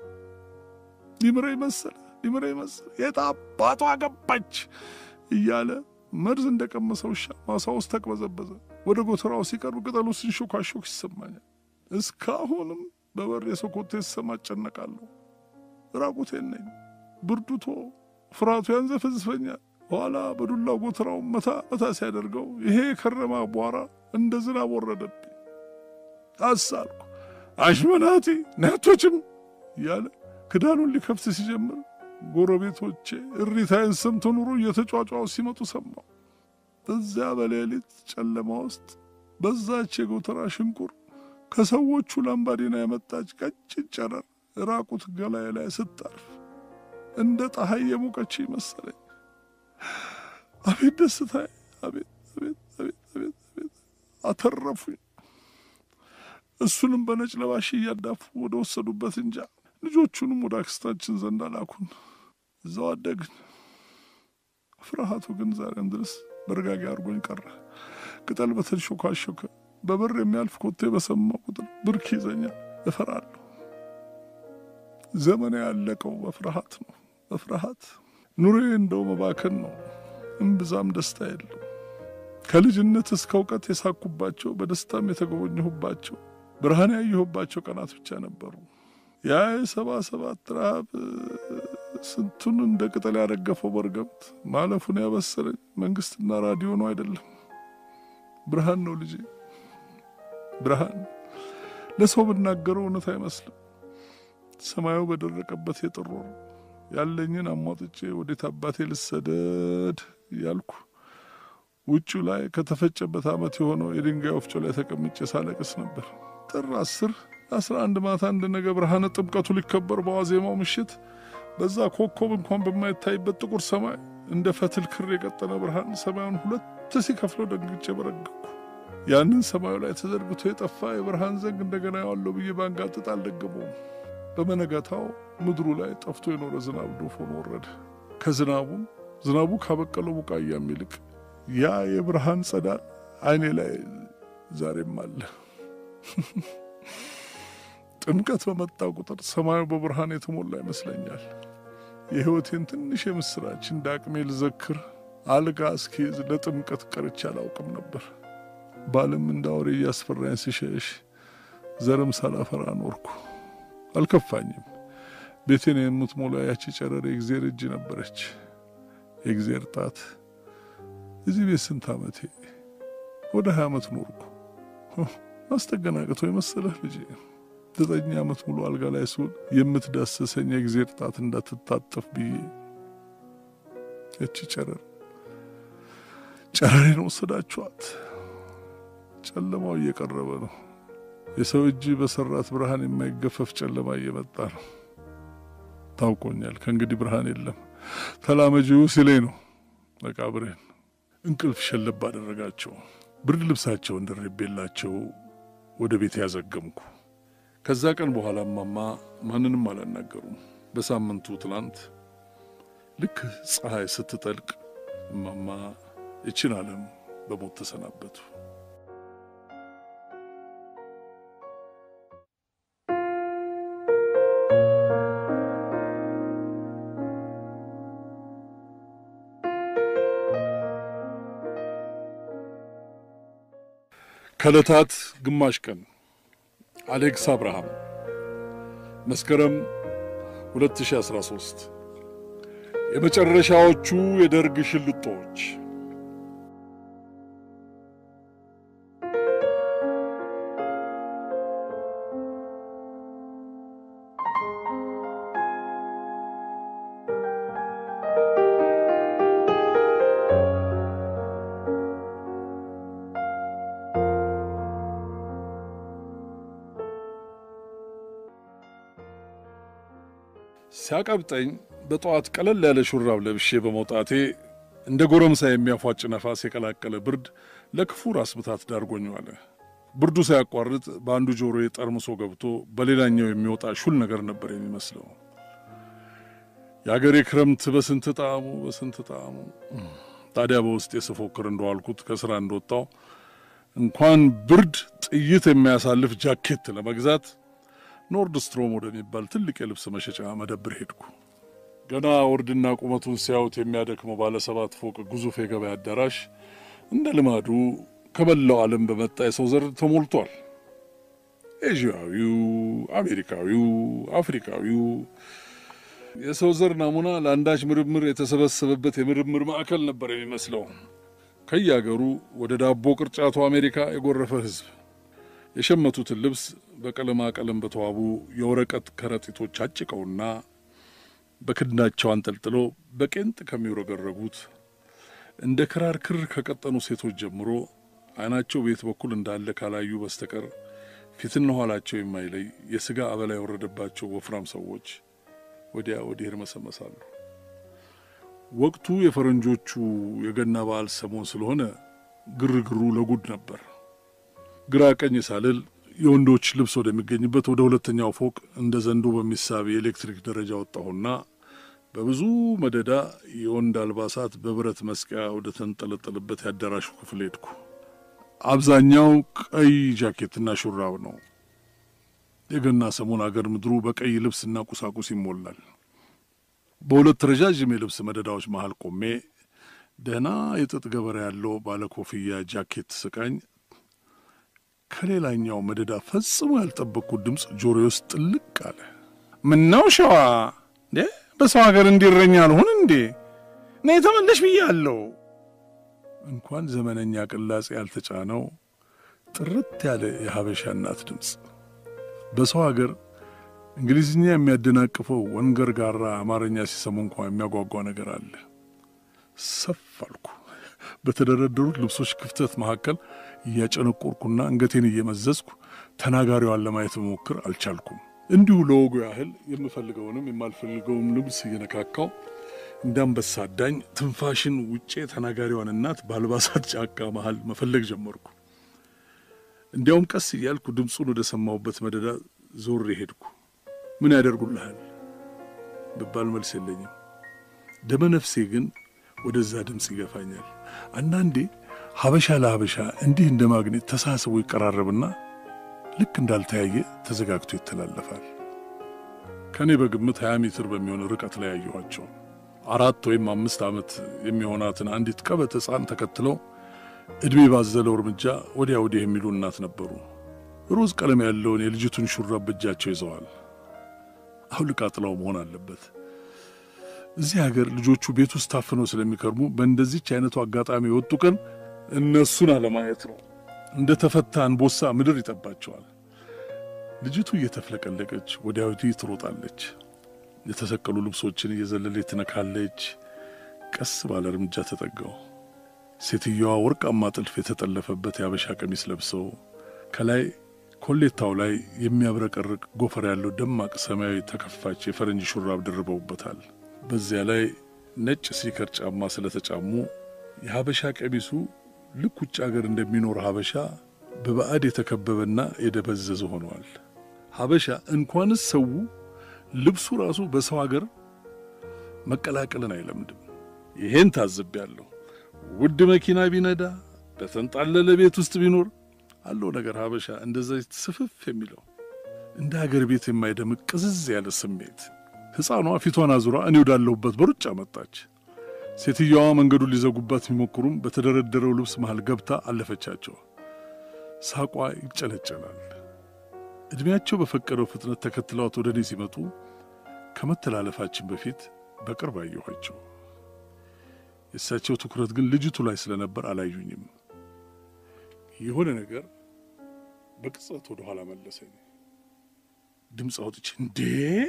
ሊምረኝ መሰለ ሊምረኝ መሰለ የት አባቷ ገባች እያለ መርዝ እንደቀመሰ ውሻ ማሳ ውስጥ ተቅበዘበዘ። ወደ ጎተራው ሲቀርብ ቅጠሉ ሲንሾካሾክ ይሰማኛል። እስካሁንም በበር የሰው ኮቴ ስሰማ እጨነቃለሁ። ራቁቴን ነኝ። ብርዱቶ ፍርሃቱ ያንዘፈዝፈኛል። ኋላ በዱላው ጎተራው መታ መታ ሲያደርገው ይሄ የከረማ አቧራ እንደ ዝናብ ወረደብኝ። አሳልኩ። አሽመናቲ ናቶችም እያለ ክዳኑን ሊከፍት ሲጀምር ጎረቤቶቼ እሪታዬን ሰምተው ኑሮ እየተጫጫው ሲመጡ ሰማሁ። በዚያ በሌሊት ጨለማ ውስጥ በዛች የጎተራ ሽንቁር ከሰዎቹ ላምባዲና የመጣች ቀጭን ጨረር ራቁት ገላዬ ላይ ስታርፍ እንደ ፀሐይ የሞቀች መሰለኝ። አቤት ደስታዬ! አቤት አቤት አቤት አቤት አቤት! አተረፉኝ። እሱንም በነጭ ለባሽ እያዳፉ ወደ ወሰዱበት እንጃ ልጆቹንም ወደ አክስታችን ዘንድ አላኩን። እዛው አደግን። ፍርሃቱ ግን ዛሬም ድረስ በርጋጊ አድርጎኝ ቀረ። ቅጠል በተንሾካሾከ በበር የሚያልፍ ኮቴ በሰማው ቁጥር ብርክ ይዘኛል፣ እፈራለሁ። ዘመኔ ያለቀው በፍርሃት ነው። በፍርሃት ኑሮዬ እንደው መባከን ነው። እምብዛም ደስታ የለው። ከልጅነት እስከ እውቀት የሳኩባቸው በደስታም የተጎበኘሁባቸው ብርሃን ያየሁባቸው ቀናት ብቻ ነበሩ። ያ የሰባ ሰባት ረሃብ ስንቱን እንደ ቅጠል ያረገፈው መርገምት ማለፉን ያበሰረኝ መንግስትና ራዲዮ ነው አይደለም፣ ብርሃን ነው ልጄ፣ ብርሃን። ለሰው ብናገረው እውነት አይመስልም። ሰማዩ በደረቀበት የጥር ወር ያለኝን አሟጥጬ ወዴት አባቴ ልሰደድ እያልኩ ውጭው ላይ ከተፈጨበት ዓመት የሆነው የድንጋይ ወፍጮ ላይ ተቀምጬ ሳለቅስ ነበር። ጥር አስር አስራ አንድ ማታ እንደ ነገ ብርሃነ ጥምቀቱ ሊከበር በዋዜማው ምሽት በዛ ኮከብ እንኳን በማይታይበት ጥቁር ሰማይ እንደ ፈትል ክር የቀጠነ ብርሃን ሰማዩን ሁለት ሲከፍለው ደንግጬ በረገኩ። ያንን ሰማዩ ላይ ተዘርግቶ የጠፋ የብርሃን ዘንግ እንደገና ያዋለው ብዬ ባንጋጥጥ አልደገመውም። በመነጋታው ምድሩ ላይ ጠፍቶ የኖረ ዝናብ ዶፍ ሆኖ ወረደ። ከዝናቡም ዝናቡ ካበቀለው ቡቃያም ይልቅ ያ የብርሃን ጸዳል አይኔ ላይ ዛሬም አለ። ጥምቀት በመጣ ቁጥር ሰማዩ በብርሃን የተሞላ ይመስለኛል። የሕይወቴን ትንሽ የምስራች እንደ አቅሜ ልዘክር አልጋ እስኪይዝ ለጥምቀት ቀርቼ አላውቅም ነበር። ባልም እንደ አውሬ እያስፈራኝ ሲሸሽ ዘርም ሳላፈራ ኖርኩ። አልከፋኝም። ቤቴን የምትሞላ ያቺ ጨረር የእግዜር እጅ ነበረች። የእግዜር ጣት። እዚህ ቤት ስንት ዓመቴ? ወደ ሀያ ዓመት ኖርኩ። ማስጠገናቀቶ የመሰለህ ልጄ ዘጠኝ ዓመት ሙሉ አልጋ ላይ ስውል የምትዳሰሰኝ የእግዜር ጣት እንዳትታጠፍ ብዬ እቺ ጨረር ጨረሬን ወሰዳችኋት። ጨለማው እየቀረበ ነው። የሰው እጅ በሰራት ብርሃን የማይገፈፍ ጨለማ እየመጣ ነው። ታውቆኛል። ከእንግዲህ ብርሃን የለም። ተላመጂው ሲለኝ ነው መቃብሬን እንቅልፍ ሸለብ አደረጋቸው። ብርድ ልብሳቸውን ደርቤላቸው ወደ ቤት ያዘገምኩ። ከዛ ቀን በኋላ እማማ ማንንም አላናገሩም። በሳምንቱ ትላንት ልክ ፀሐይ ስትጠልቅ እማማ ይችን ዓለም በሞት ተሰናበቱ። ከዕለታት ግማሽ ቀን አሌክስ አብርሃም መስከረም 2013 የመጨረሻዎቹ የደርግ ሽልጦች ሲያቀብጠኝ በጠዋት ቀለል ያለ ሹራብ ለብሼ በመውጣቴ እንደ ጎረምሳ የሚያፏጭ ነፋስ የቀላቀለ ብርድ ለክፉ ራስ ምታት ዳርጎኝ ዋለ። ብርዱ ሳያቋርጥ በአንዱ ጆሮዬ ጠርምሶ ገብቶ በሌላኛው የሚወጣ ሹል ነገር ነበር የሚመስለው። የአገሬ ክረምት በስንት ጣዕሙ በስንት ጣዕሙ። ታዲያ በውስጤ ስፎክር እንደዋልኩት ከስራ እንደወጣው እንኳን ብርድ ጥይት የሚያሳልፍ ጃኬት ለመግዛት ኖርድ ስትሮም ወደሚባል ትልቅ የልብስ መሸጫ መደብር ሄድኩ። ገና ወርድና ቁመቱን ሲያዩት የሚያደክመው ባለ ሰባት ፎቅ ግዙፍ የገበያ አዳራሽ እንደ ልማዱ ከመላው ዓለም በመጣ የሰው ዘር ተሞልቷል። ኤዥያዊው፣ አሜሪካዊው፣ አፍሪካዊው የሰው ዘር ናሙና ለአንዳች ምርምር የተሰበሰበበት የምርምር ማዕከል ነበር የሚመስለው። ከየአገሩ ወደ ዳቦ ቅርጫቱ አሜሪካ የጎረፈ ሕዝብ የሸመቱትን ልብስ በቀለማ ቀለም በተዋቡ የወረቀት ከረጢቶች አጭቀውና በክንዳቸው አንጠልጥለው በቄንጥ ከሚውረገረጉት እንደ ክራር ክር ከቀጠኑ ሴቶች ጀምሮ ዓይናቸው ቤት በኩል እንዳለ ካላዩ በስተቀር ፊትና ኋላቸው የማይለይ የሥጋ አበላ የወረደባቸው ወፍራም ሰዎች ወዲያ ወዲህ ይርመሰመሳሉ። ወቅቱ የፈረንጆቹ የገና በዓል ሰሞን ስለሆነ ግርግሩ ለጉድ ነበር። ግራ ቀኝ ሳልል የወንዶች ልብስ ወደሚገኝበት ወደ ሁለተኛው ፎቅ እንደ ዘንዶ በሚሳብ የኤሌክትሪክ ደረጃ ወጣሁና በብዙ መደዳ የወንድ አልባሳት በብረት መስቀያ ወደ ተንጠለጠለበት ያዳራሹ ክፍል ሄድኩ። አብዛኛው ቀይ ጃኬትና ሹራብ ነው። የገና ሰሞን አገር ምድሩ በቀይ ልብስና ቁሳቁስ ይሞላል። በሁለት ረዣዥም የልብስ መደዳዎች መሃል ቆሜ ደህና የጥጥ ገበሬ ያለው ባለ ኮፍያ ጃኬት ስቃኝ ከሌላኛው መደዳ ፈጽሞ ያልጠበቅኩት ድምፅ ጆሮዬ ውስጥ ጥልቅ አለ። ምነው ሸዋ እንዴ በሰው ሀገር እንዲረኛ አልሆን እንዴ ነይ ተመለሽ ብያለሁ። እንኳን ዘመነኛ ቅላጼ ያልተጫነው ጥርት ያለ የሀበሻ እናት ድምፅ በሰው ሀገር እንግሊዝኛ የሚያደናቅፈው ወንገር ጋራ አማርኛ ሲሰሙ እንኳ የሚያጓጓ ነገር አለ። ሰፍ አልኩ። በተደረደሩት ልብሶች ክፍተት መካከል እያጨነቆርኩና አንገቴን እየመዘዝኩ ተናጋሪዋን ለማየት መሞክር አልቻልኩም። እንዲሁ ለወጉ ያህል የምፈልገውንም የማልፈልገውም ልብስ እየነካካው እንዳንበሳ ዳኝ ትንፋሽን ውጬ ተናጋሪዋን እናት በአልባሳት ጫካ መሃል መፈለግ ጀመርኩ። እንዲያውም ቀስ እያልኩ ድምፁን ወደ ሰማሁበት መደዳ ዞሬ ሄድኩ። ምን ያደርጉልሃል ብባል መልስ የለኝም። ደመ ነፍሴ ግን ወደዛ ድምፅ ይገፋኛል። አንዳንዴ ሀበሻ ለሀበሻ እንዲህ እንደ ማግኔት ተሳስቦ ይቀራረብና ልክ እንዳልተያየ ተዘጋግቶ ይተላለፋል። ከእኔ በግምት ሀያ ሜትር በሚሆን ርቀት ላይ ያየኋቸው አራት ወይም አምስት ዓመት የሚሆናትን አንዲት ቀበት ሕፃን ተከትለው ዕድሜ ባዘለው እርምጃ ወዲያ ወዲህ የሚሉ እናት ነበሩ። ሮዝ ቀለም ያለውን የልጅቱን ሹራብ በእጃቸው ይዘዋል። አውልቃ ጥላው መሆን አለበት። እዚህ ሀገር ልጆቹ ቤት ውስጥ ታፍነው ስለሚከርሙ በእንደዚች አይነቱ አጋጣሚ የወጡ ቀን እነሱን አለማየት ነው። እንደ ተፈታ አንበሳ ምድር ይጠባቸዋል። ልጅቱ እየተፍለቀለቀች ወዲያ ወዲህ ትሮጣለች። የተሰቀሉ ልብሶችን እየዘለለች ትነካለች። ቀስ ባለ እርምጃ ተጠጋው። ሴትየዋ ወርቃማ ጥልፍ የተጠለፈበት የአበሻ ቀሚስ ለብሰው ከላይ ኮሌታው ላይ የሚያብረቀርቅ ጎፈር ያለው ደማቅ ሰማያዊ ተከፋች የፈረንጅ ሹራብ ደርበውበታል። በዚያ ላይ ነጭ ስኒከር ጫማ ስለተጫሙ የሀበሻ ቀሚሱ ልክ ውጭ አገር እንደሚኖር ሀበሻ በባዕድ የተከበበና የደበዘዘ ሆነዋል። ሀበሻ እንኳንስ ሰው ልብሱ ራሱ በሰው አገር መቀላቀልን አይለምድም። ይሄን ታዝቤያለሁ። ውድ መኪና ቢነዳ በተንጣለለ ቤት ውስጥ ቢኖር አለው ነገር ሀበሻ እንደዛ ስፍፍ የሚለው እንደ ሀገር ቤት የማይደምቅ ቅዝዝ ያለ ስሜት። ሕፃኗ ፊቷን አዙራ እኔ ወዳለሁበት በሩጫ መጣች። ሴትየዋ መንገዱን ሊዘጉባት ቢሞክሩም በተደረደረው ልብስ መሃል ገብታ አለፈቻቸው። ሳቋ ይጨለጨላል። ዕድሜያቸው በፈቀደው ፍጥነት ተከትለዋት ወደ እኔ ሲመጡ ከመተላለፋችን በፊት በቅርብ አየኋቸው። የእሳቸው ትኩረት ግን ልጅቱ ላይ ስለነበር አላዩኝም። የሆነ ነገር በቅጽበት ወደ ኋላ መለሰኝ። ድምፅ አውጥቼ እንዴ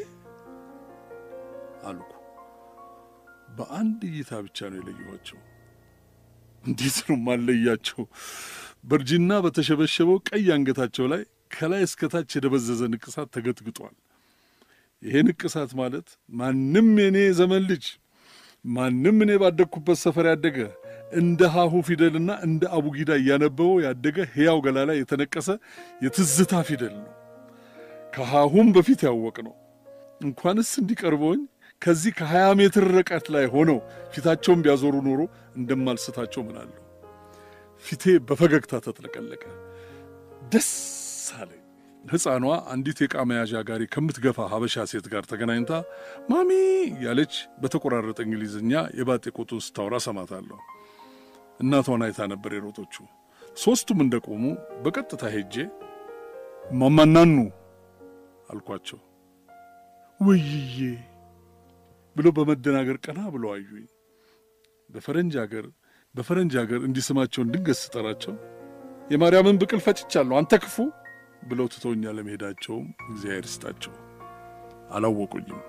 አልኩ። በአንድ እይታ ብቻ ነው የለየኋቸው። እንዴት ነው ማለያቸው? በእርጅና በተሸበሸበው ቀይ አንገታቸው ላይ ከላይ እስከታች የደበዘዘ ንቅሳት ተገጥግጧል። ይሄ ንቅሳት ማለት ማንም የኔ ዘመን ልጅ ማንም እኔ ባደግኩበት ሰፈር ያደገ እንደ ሀሁ ፊደልና እንደ አቡጊዳ እያነበበው ያደገ ሕያው ገላ ላይ የተነቀሰ የትዝታ ፊደል ነው። ከሀሁም በፊት ያወቅ ነው። እንኳንስ እንዲቀርበውኝ ከዚህ ከሀያ ሜትር ርቀት ላይ ሆነው ፊታቸውን ቢያዞሩ ኖሮ እንደማልስታቸው ምናለሁ። ፊቴ በፈገግታ ተጥለቀለቀ። ደስ አለኝ። ሕፃኗ አንዲት የዕቃ መያዣ ጋሪ ከምትገፋ ሀበሻ ሴት ጋር ተገናኝታ ማሚ ያለች በተቆራረጠ እንግሊዝኛ የባጤ ቆጡን ስታወራ ሰማታለሁ። እናቷን አይታ ነበር የሮጦቹ። ሦስቱም እንደቆሙ በቀጥታ ሄጄ ማማናኑ አልኳቸው። ውይዬ ብሎ በመደናገር ቀና ብሎ አዩኝ። በፈረንጅ አገር በፈረንጅ አገር እንዲስማቸውን ድንገት ስጠራቸው የማርያምን ብቅል ፈጭቻለሁ አንተ ክፉ ብለው ትተውኛ ለመሄዳቸውም እግዚአብሔር ይስጣቸው። አላወቁኝም።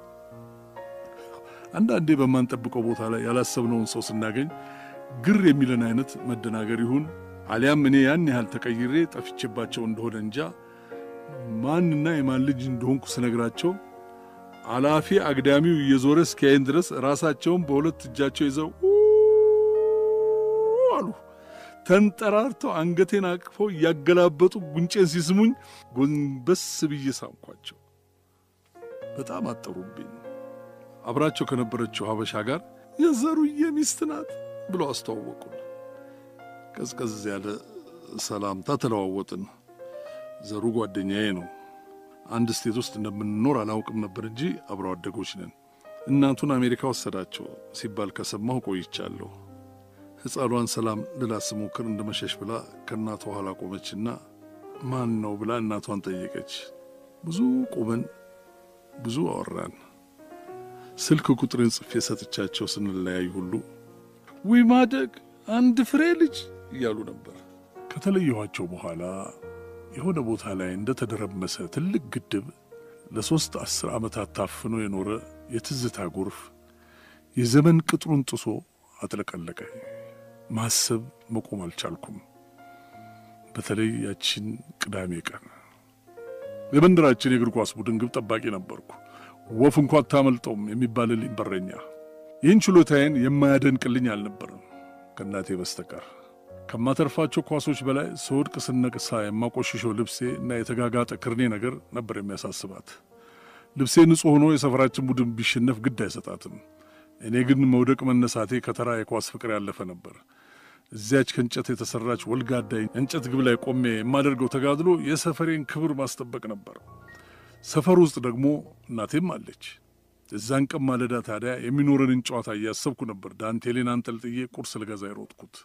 አንዳንዴ በማንጠብቀው ቦታ ላይ ያላሰብነውን ሰው ስናገኝ ግር የሚለን አይነት መደናገር ይሁን አሊያም እኔ ያን ያህል ተቀይሬ ጠፍቼባቸው እንደሆነ እንጃ ማንና የማን ልጅ እንደሆንኩ ስነግራቸው አላፊ አግዳሚው እየዞረ እስኪያይን ድረስ ራሳቸውን በሁለት እጃቸው ይዘው አሉ። ተንጠራርተው አንገቴን አቅፈው እያገላበጡ ጉንጬን ሲስሙኝ ጎንበስ ብዬ ሳምኳቸው። በጣም አጠሩብኝ። አብራቸው ከነበረችው ሀበሻ ጋር የዘሩዬ ሚስት ናት ብለው አስተዋወቁን። ቀዝቀዝ ያለ ሰላምታ ተለዋወጥን። ዘሩ ጓደኛዬ ነው። አንድ ስቴት ውስጥ እንደምንኖር አላውቅም ነበር እንጂ አብረው አደጎች ነን። እናቱን አሜሪካ ወሰዳቸው ሲባል ከሰማሁ ቆይቻለሁ። ሕፃኗን ሰላም ልላት ስሞክር እንደመሸሽ ብላ ከእናቷ ኋላ ቆመችና ማን ነው ብላ እናቷን ጠየቀች። ብዙ ቆመን ብዙ አወራን። ስልክ ቁጥርን ጽፌ ሰጥቻቸው ስንለያይ ሁሉ ውይ ማደግ አንድ ፍሬ ልጅ እያሉ ነበር። ከተለየኋቸው በኋላ የሆነ ቦታ ላይ እንደተደረመሰ ትልቅ ግድብ ለሦስት አስር ዓመታት ታፍኖ የኖረ የትዝታ ጎርፍ የዘመን ቅጥሩን ጥሶ አጥለቀለቀ። ማሰብ መቆም አልቻልኩም። በተለይ ያችን ቅዳሜ ቀን የመንደራችን የእግር ኳስ ቡድን ግብ ጠባቂ ነበርኩ። ወፍ እንኳ አታመልጠውም የሚባልልኝ በረኛ። ይህን ችሎታዬን የማያደንቅልኝ አልነበረም ከእናቴ በስተቀር። ከማተርፋቸው ኳሶች በላይ ስወድቅ ስነቅሳ የማቆሽሸው ልብሴ እና የተጋጋጠ ክርኔ ነገር ነበር የሚያሳስባት። ልብሴ ንጹሕ ሆኖ የሰፈራችን ቡድን ቢሸነፍ ግድ አይሰጣትም። እኔ ግን መውደቅ መነሳቴ ከተራ የኳስ ፍቅር ያለፈ ነበር። እዚያች ከእንጨት የተሠራች ወልጋዳ እንጨት ግብ ላይ ቆሜ የማደርገው ተጋድሎ የሰፈሬን ክብር ማስጠበቅ ነበር። ሰፈር ውስጥ ደግሞ እናቴም አለች። እዛን ቀን ማለዳ ታዲያ የሚኖረንን ጨዋታ እያሰብኩ ነበር ዳንቴሌን አንጠልጥዬ ቁርስ ልገዛ የሮጥኩት።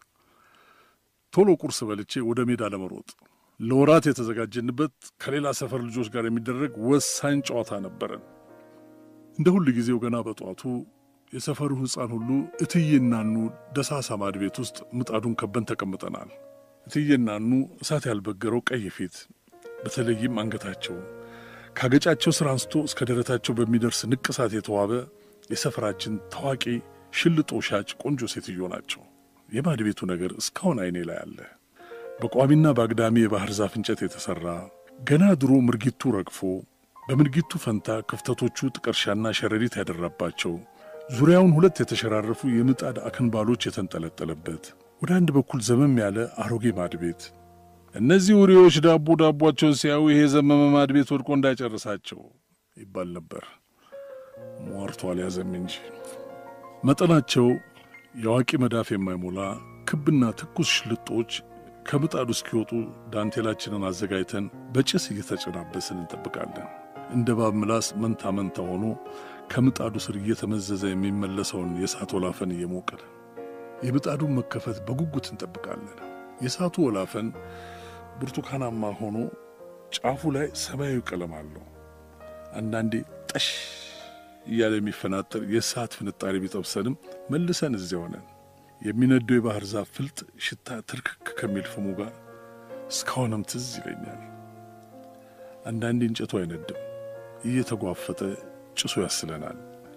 ቶሎ ቁርስ በልቼ ወደ ሜዳ ለመሮጥ ለወራት የተዘጋጀንበት ከሌላ ሰፈር ልጆች ጋር የሚደረግ ወሳኝ ጨዋታ ነበረን። እንደ ሁል ጊዜው ገና በጠዋቱ የሰፈሩ ሕፃን ሁሉ እትዬናኑ ደሳሳ ማድ ቤት ውስጥ ምጣዱን ከበን ተቀምጠናል። እትዬናኑ እሳት ያልበገረው ቀይ ፊት፣ በተለይም አንገታቸው ካገጫቸው ስር አንስቶ እስከ ደረታቸው በሚደርስ ንቅሳት የተዋበ የሰፈራችን ታዋቂ ሽልጦ ሻጭ ቆንጆ ሴትዮ ናቸው። የማድ ቤቱ ነገር እስካሁን አይኔ ላይ አለ። በቋሚና በአግዳሚ የባህር ዛፍ እንጨት የተሠራ ገና ድሮ ምርጊቱ ረግፎ በምርጊቱ ፈንታ ክፍተቶቹ ጥቀርሻና ሸረሪት ያደራባቸው ዙሪያውን ሁለት የተሸራረፉ የምጣድ አክንባሎች የተንጠለጠለበት ወደ አንድ በኩል ዘመም ያለ አሮጌ ማድ ቤት። እነዚህ ውሬዎች ዳቦ ዳቧቸውን ሲያዩ ይሄ ዘመመ ማድ ቤት ወድቆ እንዳይጨርሳቸው ይባል ነበር። ሟርቶ አልያዘም እንጂ መጠናቸው የአዋቂ መዳፍ የማይሞላ ክብና ትኩስ ሽልጦች ከምጣዱ እስኪወጡ ዳንቴላችንን አዘጋጅተን በጭስ እየተጨናበስን እንጠብቃለን። እንደ እባብ ምላስ መንታ መንታ ሆኖ ከምጣዱ ስር እየተመዘዘ የሚመለሰውን የእሳት ወላፈን እየሞቅን የምጣዱን መከፈት በጉጉት እንጠብቃለን። የእሳቱ ወላፈን ብርቱካናማ ሆኖ ጫፉ ላይ ሰማያዊ ቀለም አለው። አንዳንዴ ጠሽ እያለ የሚፈናጠር የእሳት ፍንጣሪ ቢጠብሰንም መልሰን እዚያ ሆነን የሚነደው የባህር ዛፍ ፍልጥ ሽታ ትርክክ ከሚል ፍሙ ጋር እስካሁንም ትዝ ይለኛል። አንዳንዴ እንጨቱ አይነድም፣ እየተጓፈጠ ጭሱ ያስለናል።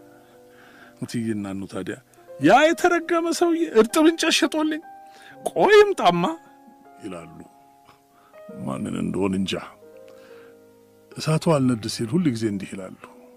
እትዬና እኑ ታዲያ ያ የተረገመ ሰውዬ እርጥብ እንጨት ሸጦልኝ ቆይም ጣማ ይላሉ። ማንን እንደሆን እንጃ። እሳቱ አልነድ ሲል ሁል ጊዜ እንዲህ ይላሉ።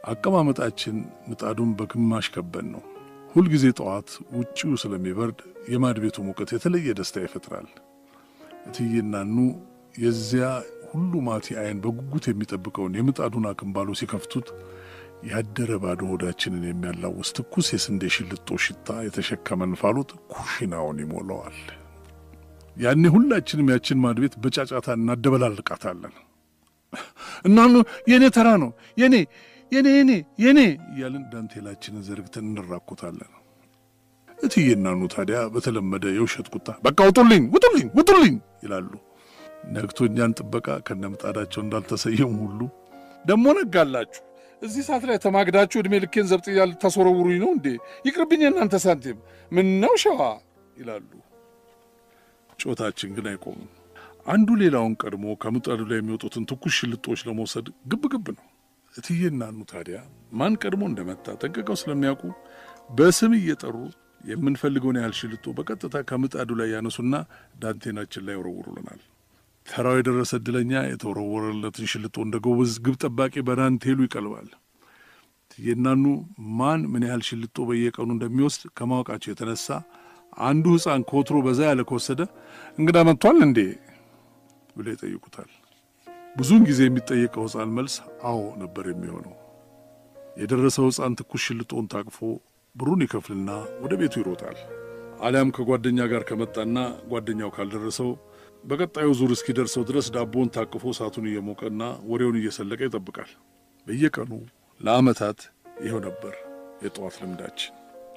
አቀማመጣችን ምጣዱን በግማሽ ከበን ነው። ሁልጊዜ ጠዋት ውጪው ስለሚበርድ የማድ ቤቱ ሙቀት የተለየ ደስታ ይፈጥራል። እትዬናኑ የዚያ ሁሉ ማቲ አይን በጉጉት የሚጠብቀውን የምጣዱን አክምባሎ ሲከፍቱት ያደረ ባዶ ሆዳችንን የሚያላውስ ትኩስ የስንዴ ሽልጦ ሽታ የተሸከመ እንፋሎት ኩሽናውን ይሞላዋል። ያኔ ሁላችንም ያችን ማድ ቤት በጫጫታ እናደበላልቃታለን። እናኑ የእኔ ተራ ነው የኔ የኔ የኔ የኔ እያልን ዳንቴላችንን ዘርግተን እንራኮታለን። እትዬ እናኑ ታዲያ በተለመደ የውሸት ቁጣ በቃ ውጡልኝ፣ ውጡልኝ፣ ውጡልኝ ይላሉ። ነግቶ እኛን ጥበቃ ከነምጣዳቸው እንዳልተሰየሙ ሁሉ ደሞ ነጋላችሁ እዚህ ሰዓት ላይ ተማግዳችሁ ዕድሜ ልኬን ዘብጥያ ልታስወረውሩኝ ነው እንዴ? ይቅርብኝ እናንተ ሳንቲም ምን ነው ሸዋ ይላሉ። ጮታችን ግን አይቆምም። አንዱ ሌላውን ቀድሞ ከምጣዱ ላይ የሚወጡትን ትኩስ ሽልጦች ለመውሰድ ግብ ግብ ነው። እትዬ እናኑ ታዲያ ማን ቀድሞ እንደመጣ ጠንቅቀው ስለሚያውቁ በስም እየጠሩ የምንፈልገውን ያህል ሽልጦ በቀጥታ ከምጣዱ ላይ ያነሱና ዳንቴናችን ላይ ይወረውሩልናል። ተራው የደረሰ ዕድለኛ የተወረወረለትን ሽልጦ እንደ ጎበዝ ግብ ጠባቂ በዳንቴሉ ይቀልባል። እትዬ እናኑ ማን ምን ያህል ሽልጦ በየቀኑ እንደሚወስድ ከማወቃቸው የተነሳ አንዱ ሕፃን ከወትሮ በዛ ያለ ከወሰደ እንግዳ መጥቷል እንዴ ብለው ይጠይቁታል። ብዙውን ጊዜ የሚጠየቀው ሕፃን መልስ አዎ ነበር የሚሆነው። የደረሰው ሕፃን ትኩስ ሽልጦን ታቅፎ ብሩን ይከፍልና ወደ ቤቱ ይሮጣል። አሊያም ከጓደኛ ጋር ከመጣና ጓደኛው ካልደረሰው በቀጣዩ ዙር እስኪደርሰው ድረስ ዳቦውን ታቅፎ እሳቱን እየሞቀና ወሬውን እየሰለቀ ይጠብቃል። በየቀኑ ለዓመታት ይኸው ነበር የጠዋት ልምዳችን።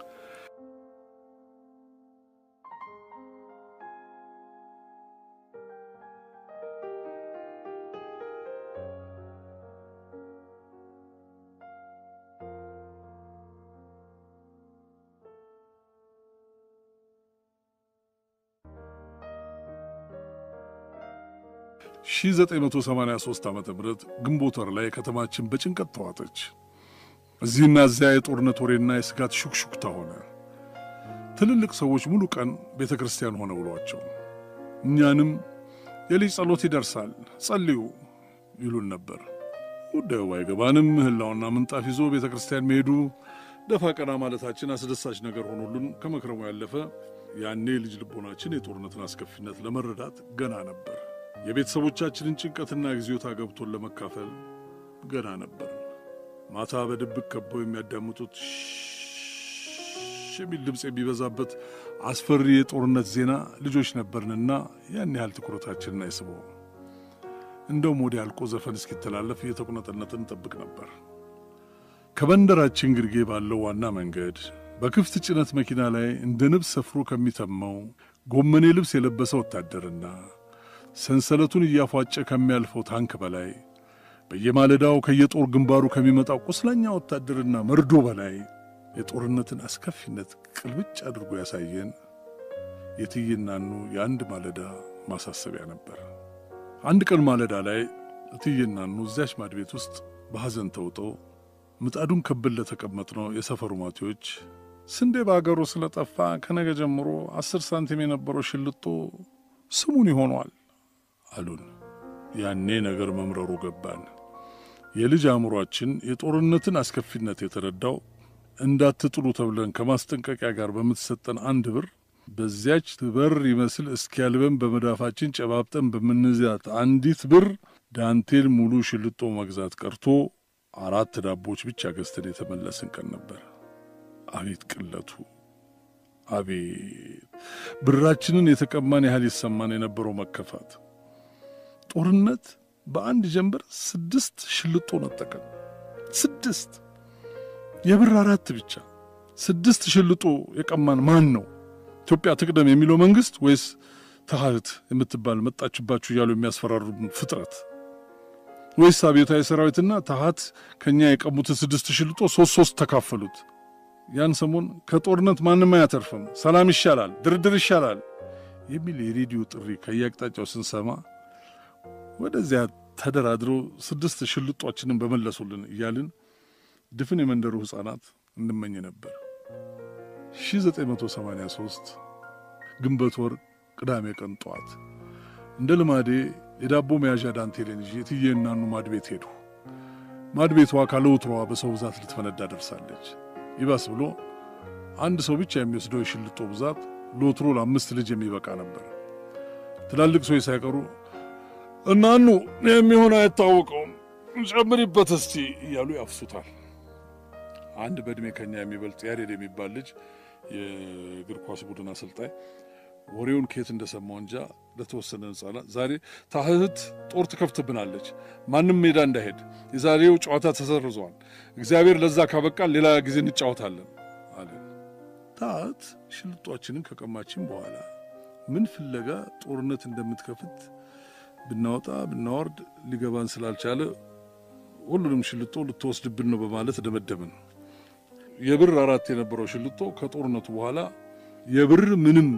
ሺህ 983 ዓ ም ግንቦት ወር ላይ ከተማችን በጭንቀት ተዋጠች። እዚህና እዚያ የጦርነት ወሬና የስጋት ሹክሹክታ ሆነ። ትልልቅ ሰዎች ሙሉ ቀን ቤተ ክርስቲያን ሆነ ብሏቸው፣ እኛንም የልጅ ጸሎት ይደርሳል ጸልዩ ይሉን ነበር። ጉዳዩ ባይገባንም ምህላውና ምንጣፍ ይዞ ቤተ ክርስቲያን መሄዱ ደፋ ቀና ማለታችን አስደሳች ነገር ሆኖልን ከመክረሙ ያለፈ ያኔ ልጅ ልቦናችን የጦርነትን አስከፊነት ለመረዳት ገና ነበር። የቤተሰቦቻችንን ጭንቀትና ጊዜታ ገብቶን ለመካፈል ገና ነበር። ማታ በድብቅ ከበው የሚያዳምጡት የሚል ድምፅ የሚበዛበት አስፈሪ የጦርነት ዜና ልጆች ነበርንና ያን ያህል ትኩረታችንን አይስበው። እንደውም ወዲያ አልቆ ዘፈን እስኪተላለፍ እየተቁነጠነጥን እንጠብቅ ነበር። ከመንደራችን ግርጌ ባለው ዋና መንገድ በክፍት ጭነት መኪና ላይ እንደ ንብ ሰፍሮ ከሚተማው ጎመኔ ልብስ የለበሰ ወታደርና ሰንሰለቱን እያፏጨ ከሚያልፈው ታንክ በላይ በየማለዳው ከየጦር ግንባሩ ከሚመጣው ቁስለኛ ወታደርና መርዶ በላይ የጦርነትን አስከፊነት ቅልብጭ አድርጎ ያሳየን የእትዬ እናኑ የአንድ ማለዳ ማሳሰቢያ ነበር። አንድ ቀን ማለዳ ላይ እትዬ እናኑ እዚያች ማድ ቤት ውስጥ በሐዘን ተውጠው ምጣዱን ከብል ለተቀመጥነው የሰፈሩ ማቴዎች ስንዴ በአገሩ ስለጠፋ ከነገ ጀምሮ አስር ሳንቲም የነበረው ሽልጦ ስሙን ይሆኗል አሉን። ያኔ ነገር መምረሩ ገባን። የልጅ አእምሯችን የጦርነትን አስከፊነት የተረዳው እንዳትጥሉ ተብለን ከማስጠንቀቂያ ጋር በምትሰጠን አንድ ብር በዚያች በር ይመስል እስኪያልበን በመዳፋችን ጨባብጠን በምንዚያት አንዲት ብር ዳንቴል ሙሉ ሽልጦ መግዛት ቀርቶ አራት ዳቦች ብቻ ገዝተን የተመለስን ቀን ነበር። አቤት ቅለቱ! አቤት ብራችንን የተቀማን ያህል ይሰማን የነበረው መከፋት! ጦርነት በአንድ ጀንበር ስድስት ሽልጦ ነጠቀን። ስድስት የብር አራት ብቻ ስድስት ሽልጦ የቀማን ማን ነው? ኢትዮጵያ ትቅደም የሚለው መንግስት ወይስ ተሃት የምትባል መጣችባችሁ እያሉ የሚያስፈራሩን ፍጥረት ወይስ አብዮታዊ ሰራዊትና ተሃት ከእኛ የቀሙትን ስድስት ሽልጦ ሶስት ሶስት ተካፈሉት? ያን ሰሞን ከጦርነት ማንም አያተርፍም፣ ሰላም ይሻላል፣ ድርድር ይሻላል የሚል የሬዲዮ ጥሪ ከየአቅጣጫው ስንሰማ ወደዚያ ተደራድሮ ስድስት ሽልጧችንን በመለሱልን እያልን ድፍን የመንደሩ ሕፃናት እንመኝ ነበር። 1983 ግንቦት ወር ቅዳሜ ቀን ጠዋት እንደ ልማዴ የዳቦ መያዣ ዳንቴሌን ይዤ እትዬ እናኑ ማድ ቤት ሄዱ። ማድቤቷ ካለ ወትሮዋ በሰው ብዛት ልትፈነዳ ደርሳለች። ይባስ ብሎ አንድ ሰው ብቻ የሚወስደው የሽልጦ ብዛት ለወትሮ ለአምስት ልጅ የሚበቃ ነበር። ትላልቅ ሰዎች ሳይቀሩ እናኑ የሚሆን አይታወቀውም ጨምሪበት እስቲ እያሉ ያፍሱታል። አንድ በዕድሜ ከኛ የሚበልጥ ያሬድ የሚባል ልጅ የእግር ኳስ ቡድን አሰልጣኝ ወሬውን ከየት እንደሰማው እንጃ ለተወሰነ ሕፃናት ዛሬ ታህት ጦር ትከፍትብናለች፣ ማንም ሜዳ እንዳይሄድ፣ የዛሬው ጨዋታ ተሰርዟል፣ እግዚአብሔር ለዛ ካበቃል ሌላ ጊዜ እንጫወታለን አለ። ታህት ሽልጧችንን ከቀማችን በኋላ ምን ፍለጋ ጦርነት እንደምትከፍት ብናወጣ ብናወርድ ሊገባን ስላልቻለ ሁሉንም ሽልጦ ልትወስድብን ነው በማለት ደመደምን። የብር አራት የነበረው ሽልጦ ከጦርነቱ በኋላ የብር ምንም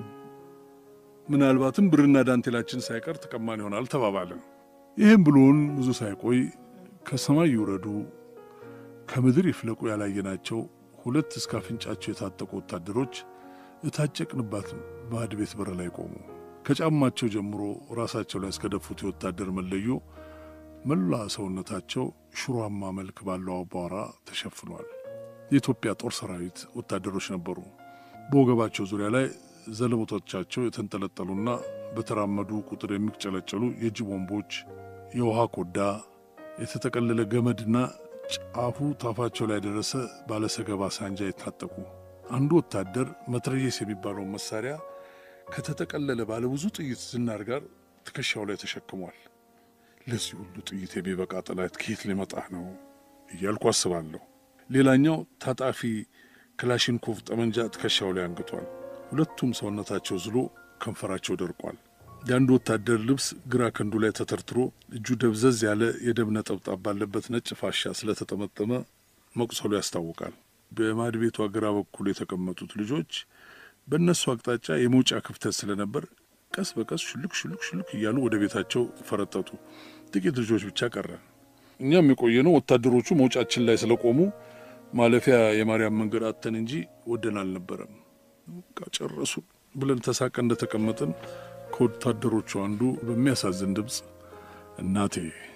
ምናልባትም ብርና ዳንቴላችን ሳይቀር ተቀማን ይሆናል ተባባልን። ይህም ብሎን ብዙ ሳይቆይ ከሰማይ ይውረዱ ከምድር ይፍለቁ ያላየናቸው ሁለት እስከ አፍንጫቸው የታጠቁ ወታደሮች እታጨቅንባት ባዕድ ቤት በር ላይ ቆሙ። ከጫማቸው ጀምሮ ራሳቸው ላይ እስከደፉት የወታደር መለዮ መላ ሰውነታቸው ሽሯማ መልክ ባለው አቧራ ተሸፍኗል። የኢትዮጵያ ጦር ሰራዊት ወታደሮች ነበሩ። በወገባቸው ዙሪያ ላይ ዘለቦቶቻቸው የተንጠለጠሉና በተራመዱ ቁጥር የሚጨለጨሉ የእጅ ቦምቦች፣ የውሃ ኮዳ፣ የተጠቀለለ ገመድና ጫፉ ታፋቸው ላይ ደረሰ ባለሰገባ ሳንጃ የታጠቁ አንዱ ወታደር መትረየስ የሚባለውን መሳሪያ ከተጠቀለለ ባለብዙ ጥይት ዝናር ጋር ትከሻው ላይ ተሸክሟል። ለዚህ ሁሉ ጥይት የሚበቃ ጠላት ከየት ሊመጣ ነው እያልኩ አስባለሁ። ሌላኛው ታጣፊ ክላሽንኮቭ ጠመንጃ ትከሻው ላይ አንግቷል። ሁለቱም ሰውነታቸው ዝሎ ከንፈራቸው ደርቋል። የአንዱ ወታደር ልብስ ግራ ክንዱ ላይ ተተርትሮ እጁ ደብዘዝ ያለ የደም ነጠብጣብ ባለበት ነጭ ፋሻ ስለተጠመጠመ መቁሰሉ ያስታውቃል። በማድ ቤቷ ግራ በኩል የተቀመጡት ልጆች በእነሱ አቅጣጫ የመውጫ ክፍተት ስለነበር ቀስ በቀስ ሽልክ ሽልክ ሽልክ እያሉ ወደ ቤታቸው ፈረጠጡ። ጥቂት ልጆች ብቻ ቀረ። እኛም የቆየነው ወታደሮቹ መውጫችን ላይ ስለቆሙ ማለፊያ የማርያም መንገድ አተን እንጂ ወደን አልነበረም። በቃ ጨረሱ ብለን ተሳቀ እንደተቀመጥን ከወታደሮቹ አንዱ በሚያሳዝን ድምፅ እናቴ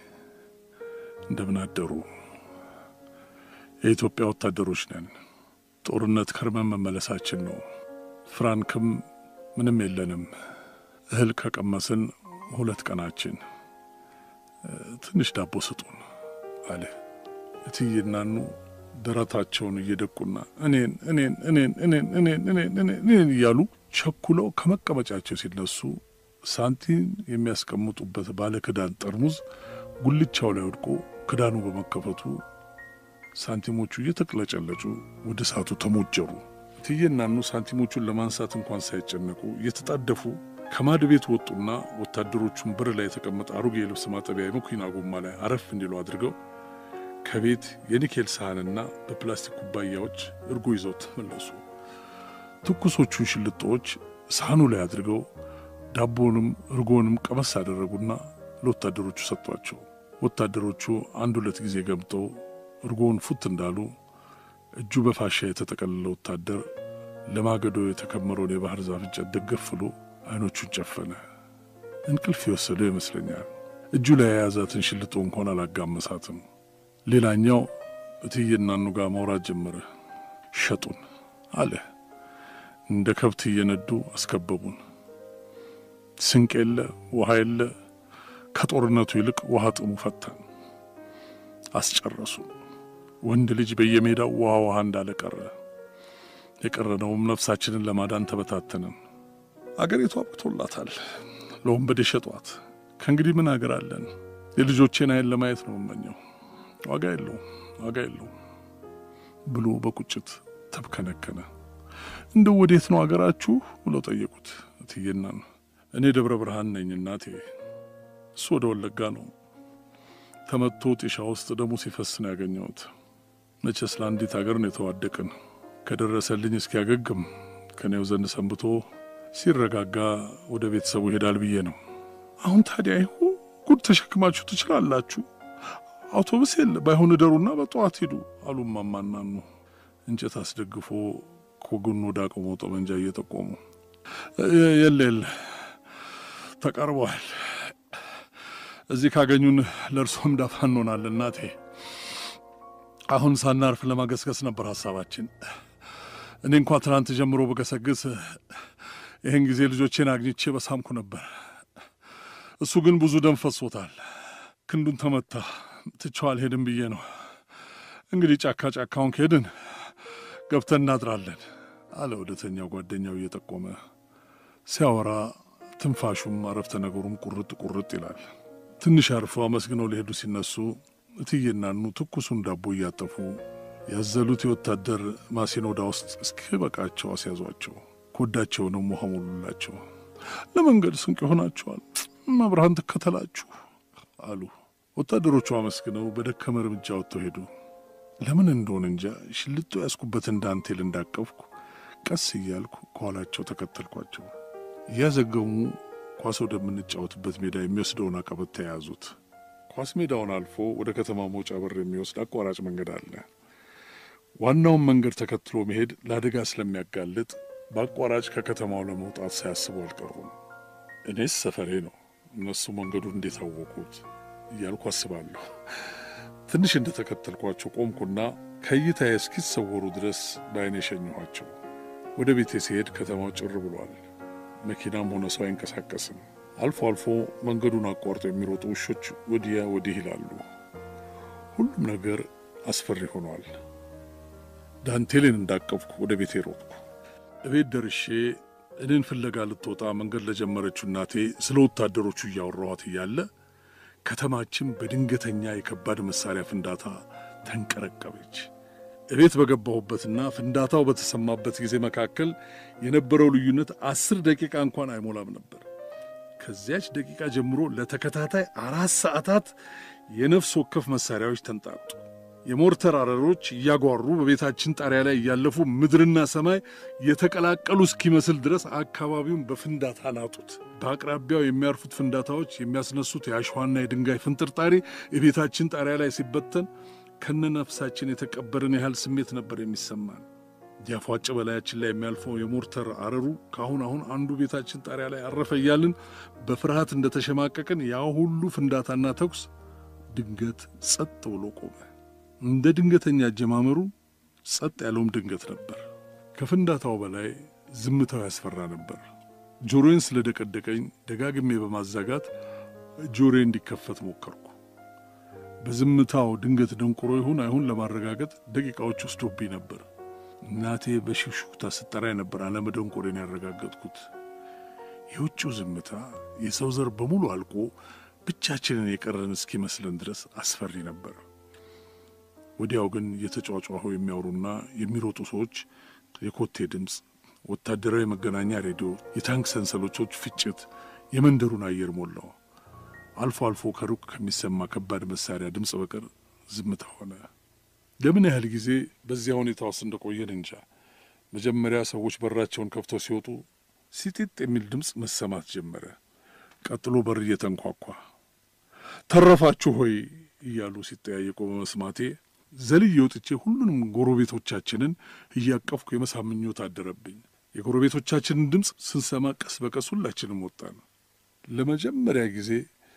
እንደምን አደሩ? የኢትዮጵያ ወታደሮች ነን። ጦርነት ከርመን መመለሳችን ነው። ፍራንክም ምንም የለንም። እህል ከቀመስን ሁለት ቀናችን። ትንሽ ዳቦ ስጡን አለ። እትዬናኑ ደረታቸውን እየደቁና እኔን እኔን እኔን እኔን እኔን እኔን እኔን እያሉ ቸኩለው ከመቀመጫቸው ሲነሱ ሳንቲም የሚያስቀምጡበት ባለ ክዳን ጠርሙዝ ጉልቻው ላይ ወድቆ ክዳኑ በመከፈቱ ሳንቲሞቹ እየተቅለጨለጩ ወደ እሳቱ ተሞጀሩ። እትዬናኑ ሳንቲሞቹን ለማንሳት እንኳን ሳይጨነቁ እየተጣደፉ ከማድ ቤት ወጡና ወታደሮቹን በር ላይ የተቀመጠ አሮጌ የልብስ ማጠቢያ የመኪና ጎማ ላይ አረፍ እንዲሉ አድርገው ከቤት የኒኬል ሳህንና በፕላስቲክ ኩባያዎች እርጎ ይዘው ተመለሱ። ትኩሶቹን ሽልጦዎች ሳህኑ ላይ አድርገው ዳቦንም እርጎንም ቀመስ አደረጉና ለወታደሮቹ ሰጧቸው። ወታደሮቹ አንድ ሁለት ጊዜ ገምጠው እርጎውን ፉት እንዳሉ እጁ በፋሻ የተጠቀለለ ወታደር ለማገዶ የተከመረውን የባህር ዛፍ እንጨት ደገፍ ብሎ አይኖቹን ጨፈነ። እንቅልፍ የወሰደው ይመስለኛል። እጁ ላይ የያዛትን ሽልጦ እንኳን አላጋመሳትም። ሌላኛው እትዬናኑ ጋር ማውራት ጀመረ። ሸጡን አለ። እንደ ከብት እየነዱ አስከበቡን። ስንቅ የለ፣ ውሃ የለ። ከጦርነቱ ይልቅ ውሃ ጥሙ ፈታን። አስጨረሱ። ወንድ ልጅ በየሜዳው ውሃ ውሃ እንዳለ ቀረ። የቀረነውም ነፍሳችንን ለማዳን ተበታተንን። አገሪቱ አብቅቶላታል። ለወንበዴ ሸጧት። ከእንግዲህ ምን አገር አለን? የልጆቼን አይን ለማየት ነው የምመኘው። ዋጋ የለውም፣ ዋጋ የለውም ብሎ በቁጭት ተብከነከነ። እንደው ወዴት ነው አገራችሁ ብለው ጠየቁት እትዬናን። እኔ ደብረ ብርሃን ነኝ እናቴ፣ እሱ ወደ ወለጋ ነው። ተመቶ ጢሻ ውስጥ ደሙ ሲፈስ ነው ያገኘሁት። መቼስ ለአንዲት አገር ነው የተዋደቅን። ከደረሰልኝ እስኪያገግም ከኔው ዘንድ ሰንብቶ ሲረጋጋ ወደ ቤተሰቡ ይሄዳል ብዬ ነው። አሁን ታዲያ ይሁ ጉድ ተሸክማችሁ ትችላላችሁ። አውቶቡስ የለ፣ ባይሆን እደሩና በጠዋት ሂዱ አሉ እማማናኑ እንጨት አስደግፎ ከጎኑ ወደ አቆመው ጠመንጃ እየጠቆሙ የለ የለ ተቃርበዋል። እዚህ ካገኙን ለእርሶም ዳፋ እንሆናለን እናቴ አሁን ሳናርፍ ለማገስገስ ነበር ሀሳባችን። እኔ እንኳ ትናንት ጀምሮ በገሰግስ ይህን ጊዜ ልጆቼን አግኝቼ በሳምኩ ነበር። እሱ ግን ብዙ ደም ፈሶታል። ክንዱን ተመታ። ትቼው አልሄድም ብዬ ነው። እንግዲህ ጫካ ጫካውን ከሄድን ገብተን እናድራለን አለ ወደተኛው ጓደኛው እየጠቆመ ሲያወራ፣ ትንፋሹም አረፍተ ነገሩም ቁርጥ ቁርጥ ይላል። ትንሽ አርፈው አመስግነው ሊሄዱ ሲነሱ እትዬናኑ ትኩሱን ዳቦ እያጠፉ ያዘሉት የወታደር ማሲኖዳ ውስጥ እስኪበቃቸው አስያዟቸው። ኮዳቸውንም ውሃ ሞሉላቸው። ለመንገድ ስንቅ ይሆናቸዋል፣ መብርሃን ትከተላችሁ አሉ። ወታደሮቹ አመስግነው በደከመ እርምጃ ወጥተው ሄዱ። ለምን እንደሆነ እንጃ ሽልጦ ያስኩበትን ዳንቴል እንዳቀፍኩ ቀስ እያልኩ ከኋላቸው ተከተልኳቸው። እያዘገሙ ኳስ ወደምንጫወትበት ሜዳ የሚወስደውን አቀበት ተያያዙት። ኳስ ሜዳውን አልፎ ወደ ከተማ መውጫ በር የሚወስድ አቋራጭ መንገድ አለ። ዋናውን መንገድ ተከትሎ መሄድ ለአደጋ ስለሚያጋልጥ በአቋራጭ ከከተማው ለመውጣት ሳያስቡ አልቀሩም። እኔስ ሰፈሬ ነው፣ እነሱ መንገዱን እንዴት አወቁት እያልኩ አስባለሁ። ትንሽ እንደተከተልኳቸው ቆምኩና ከእይታዬ እስኪሰወሩ ድረስ በዓይኔ የሸኘኋቸው። ወደ ቤቴ ሲሄድ ከተማው ጭር ብሏል። መኪናም ሆነ ሰው አይንቀሳቀስም። አልፎ አልፎ መንገዱን አቋርጦ የሚሮጡ ውሾች ወዲያ ወዲህ ይላሉ። ሁሉም ነገር አስፈሪ ሆኗል። ዳንቴሌን እንዳቀፍኩ ወደ ቤቴ ሮጥኩ። እቤት ደርሼ እኔን ፍለጋ ልትወጣ መንገድ ለጀመረችው እናቴ ስለ ወታደሮቹ እያወራኋት እያለ ከተማችን በድንገተኛ የከባድ መሳሪያ ፍንዳታ ተንቀረቀበች። እቤት በገባሁበትና ፍንዳታው በተሰማበት ጊዜ መካከል የነበረው ልዩነት አስር ደቂቃ እንኳን አይሞላም ነበር። ከዚያች ደቂቃ ጀምሮ ለተከታታይ አራት ሰዓታት የነፍስ ወከፍ መሳሪያዎች ተንጣጡ። የሞርተር አረሮች እያጓሩ በቤታችን ጣሪያ ላይ እያለፉ ምድርና ሰማይ የተቀላቀሉ እስኪመስል ድረስ አካባቢውን በፍንዳታ ናጡት። በአቅራቢያው የሚያርፉት ፍንዳታዎች የሚያስነሱት የአሸዋና የድንጋይ ፍንጥርጣሪ የቤታችን ጣሪያ ላይ ሲበተን ከነ ነፍሳችን የተቀበርን ያህል ስሜት ነበር የሚሰማን። ያፏጭ በላያችን ላይ የሚያልፈው የሞርተር አረሩ ከአሁን አሁን አንዱ ቤታችን ጣሪያ ላይ አረፈ እያልን በፍርሃት እንደተሸማቀቅን ያ ሁሉ ፍንዳታና ተኩስ ድንገት ጸጥ ብሎ ቆመ። እንደ ድንገተኛ አጀማመሩ ጸጥ ያለውም ድንገት ነበር። ከፍንዳታው በላይ ዝምታው ያስፈራ ነበር። ጆሮዬን ስለደቀደቀኝ ደጋግሜ በማዛጋት ጆሮዬ እንዲከፈት ሞከርኩ። በዝምታው ድንገት ደንቁሮ ይሁን አይሁን ለማረጋገጥ ደቂቃዎች ወስዶብኝ ነበር። እናቴ በሽክሹክታ ስጠራኝ ነበር አለመደንቆሬን ያረጋገጥኩት። የውጭው ዝምታ የሰው ዘር በሙሉ አልቆ ብቻችንን የቀረን እስኪመስለን ድረስ አስፈሪ ነበር። ወዲያው ግን የተጫጫሁ የሚያወሩና የሚሮጡ ሰዎች የኮቴ ድምፅ፣ ወታደራዊ መገናኛ ሬዲዮ፣ የታንክ ሰንሰለቶች ፍጭት የመንደሩን አየር ሞላው። አልፎ አልፎ ከሩቅ ከሚሰማ ከባድ መሳሪያ ድምፅ በቀር ዝምታ ሆነ። ለምን ያህል ጊዜ በዚያ ሁኔታ ውስጥ እንደቆየን እንጃ። መጀመሪያ ሰዎች በራቸውን ከፍተው ሲወጡ ሲጢጥ የሚል ድምፅ መሰማት ጀመረ። ቀጥሎ በር እየተንኳኳ ተረፋችሁ ሆይ እያሉ ሲጠያየቁ በመስማቴ ዘልዬ ወጥቼ ሁሉንም ጎረቤቶቻችንን እያቀፍኩ የመሳም ምኞት አደረብኝ። የጎረቤቶቻችንን ድምፅ ስንሰማ ቀስ በቀስ ሁላችንም ወጣን። ለመጀመሪያ ጊዜ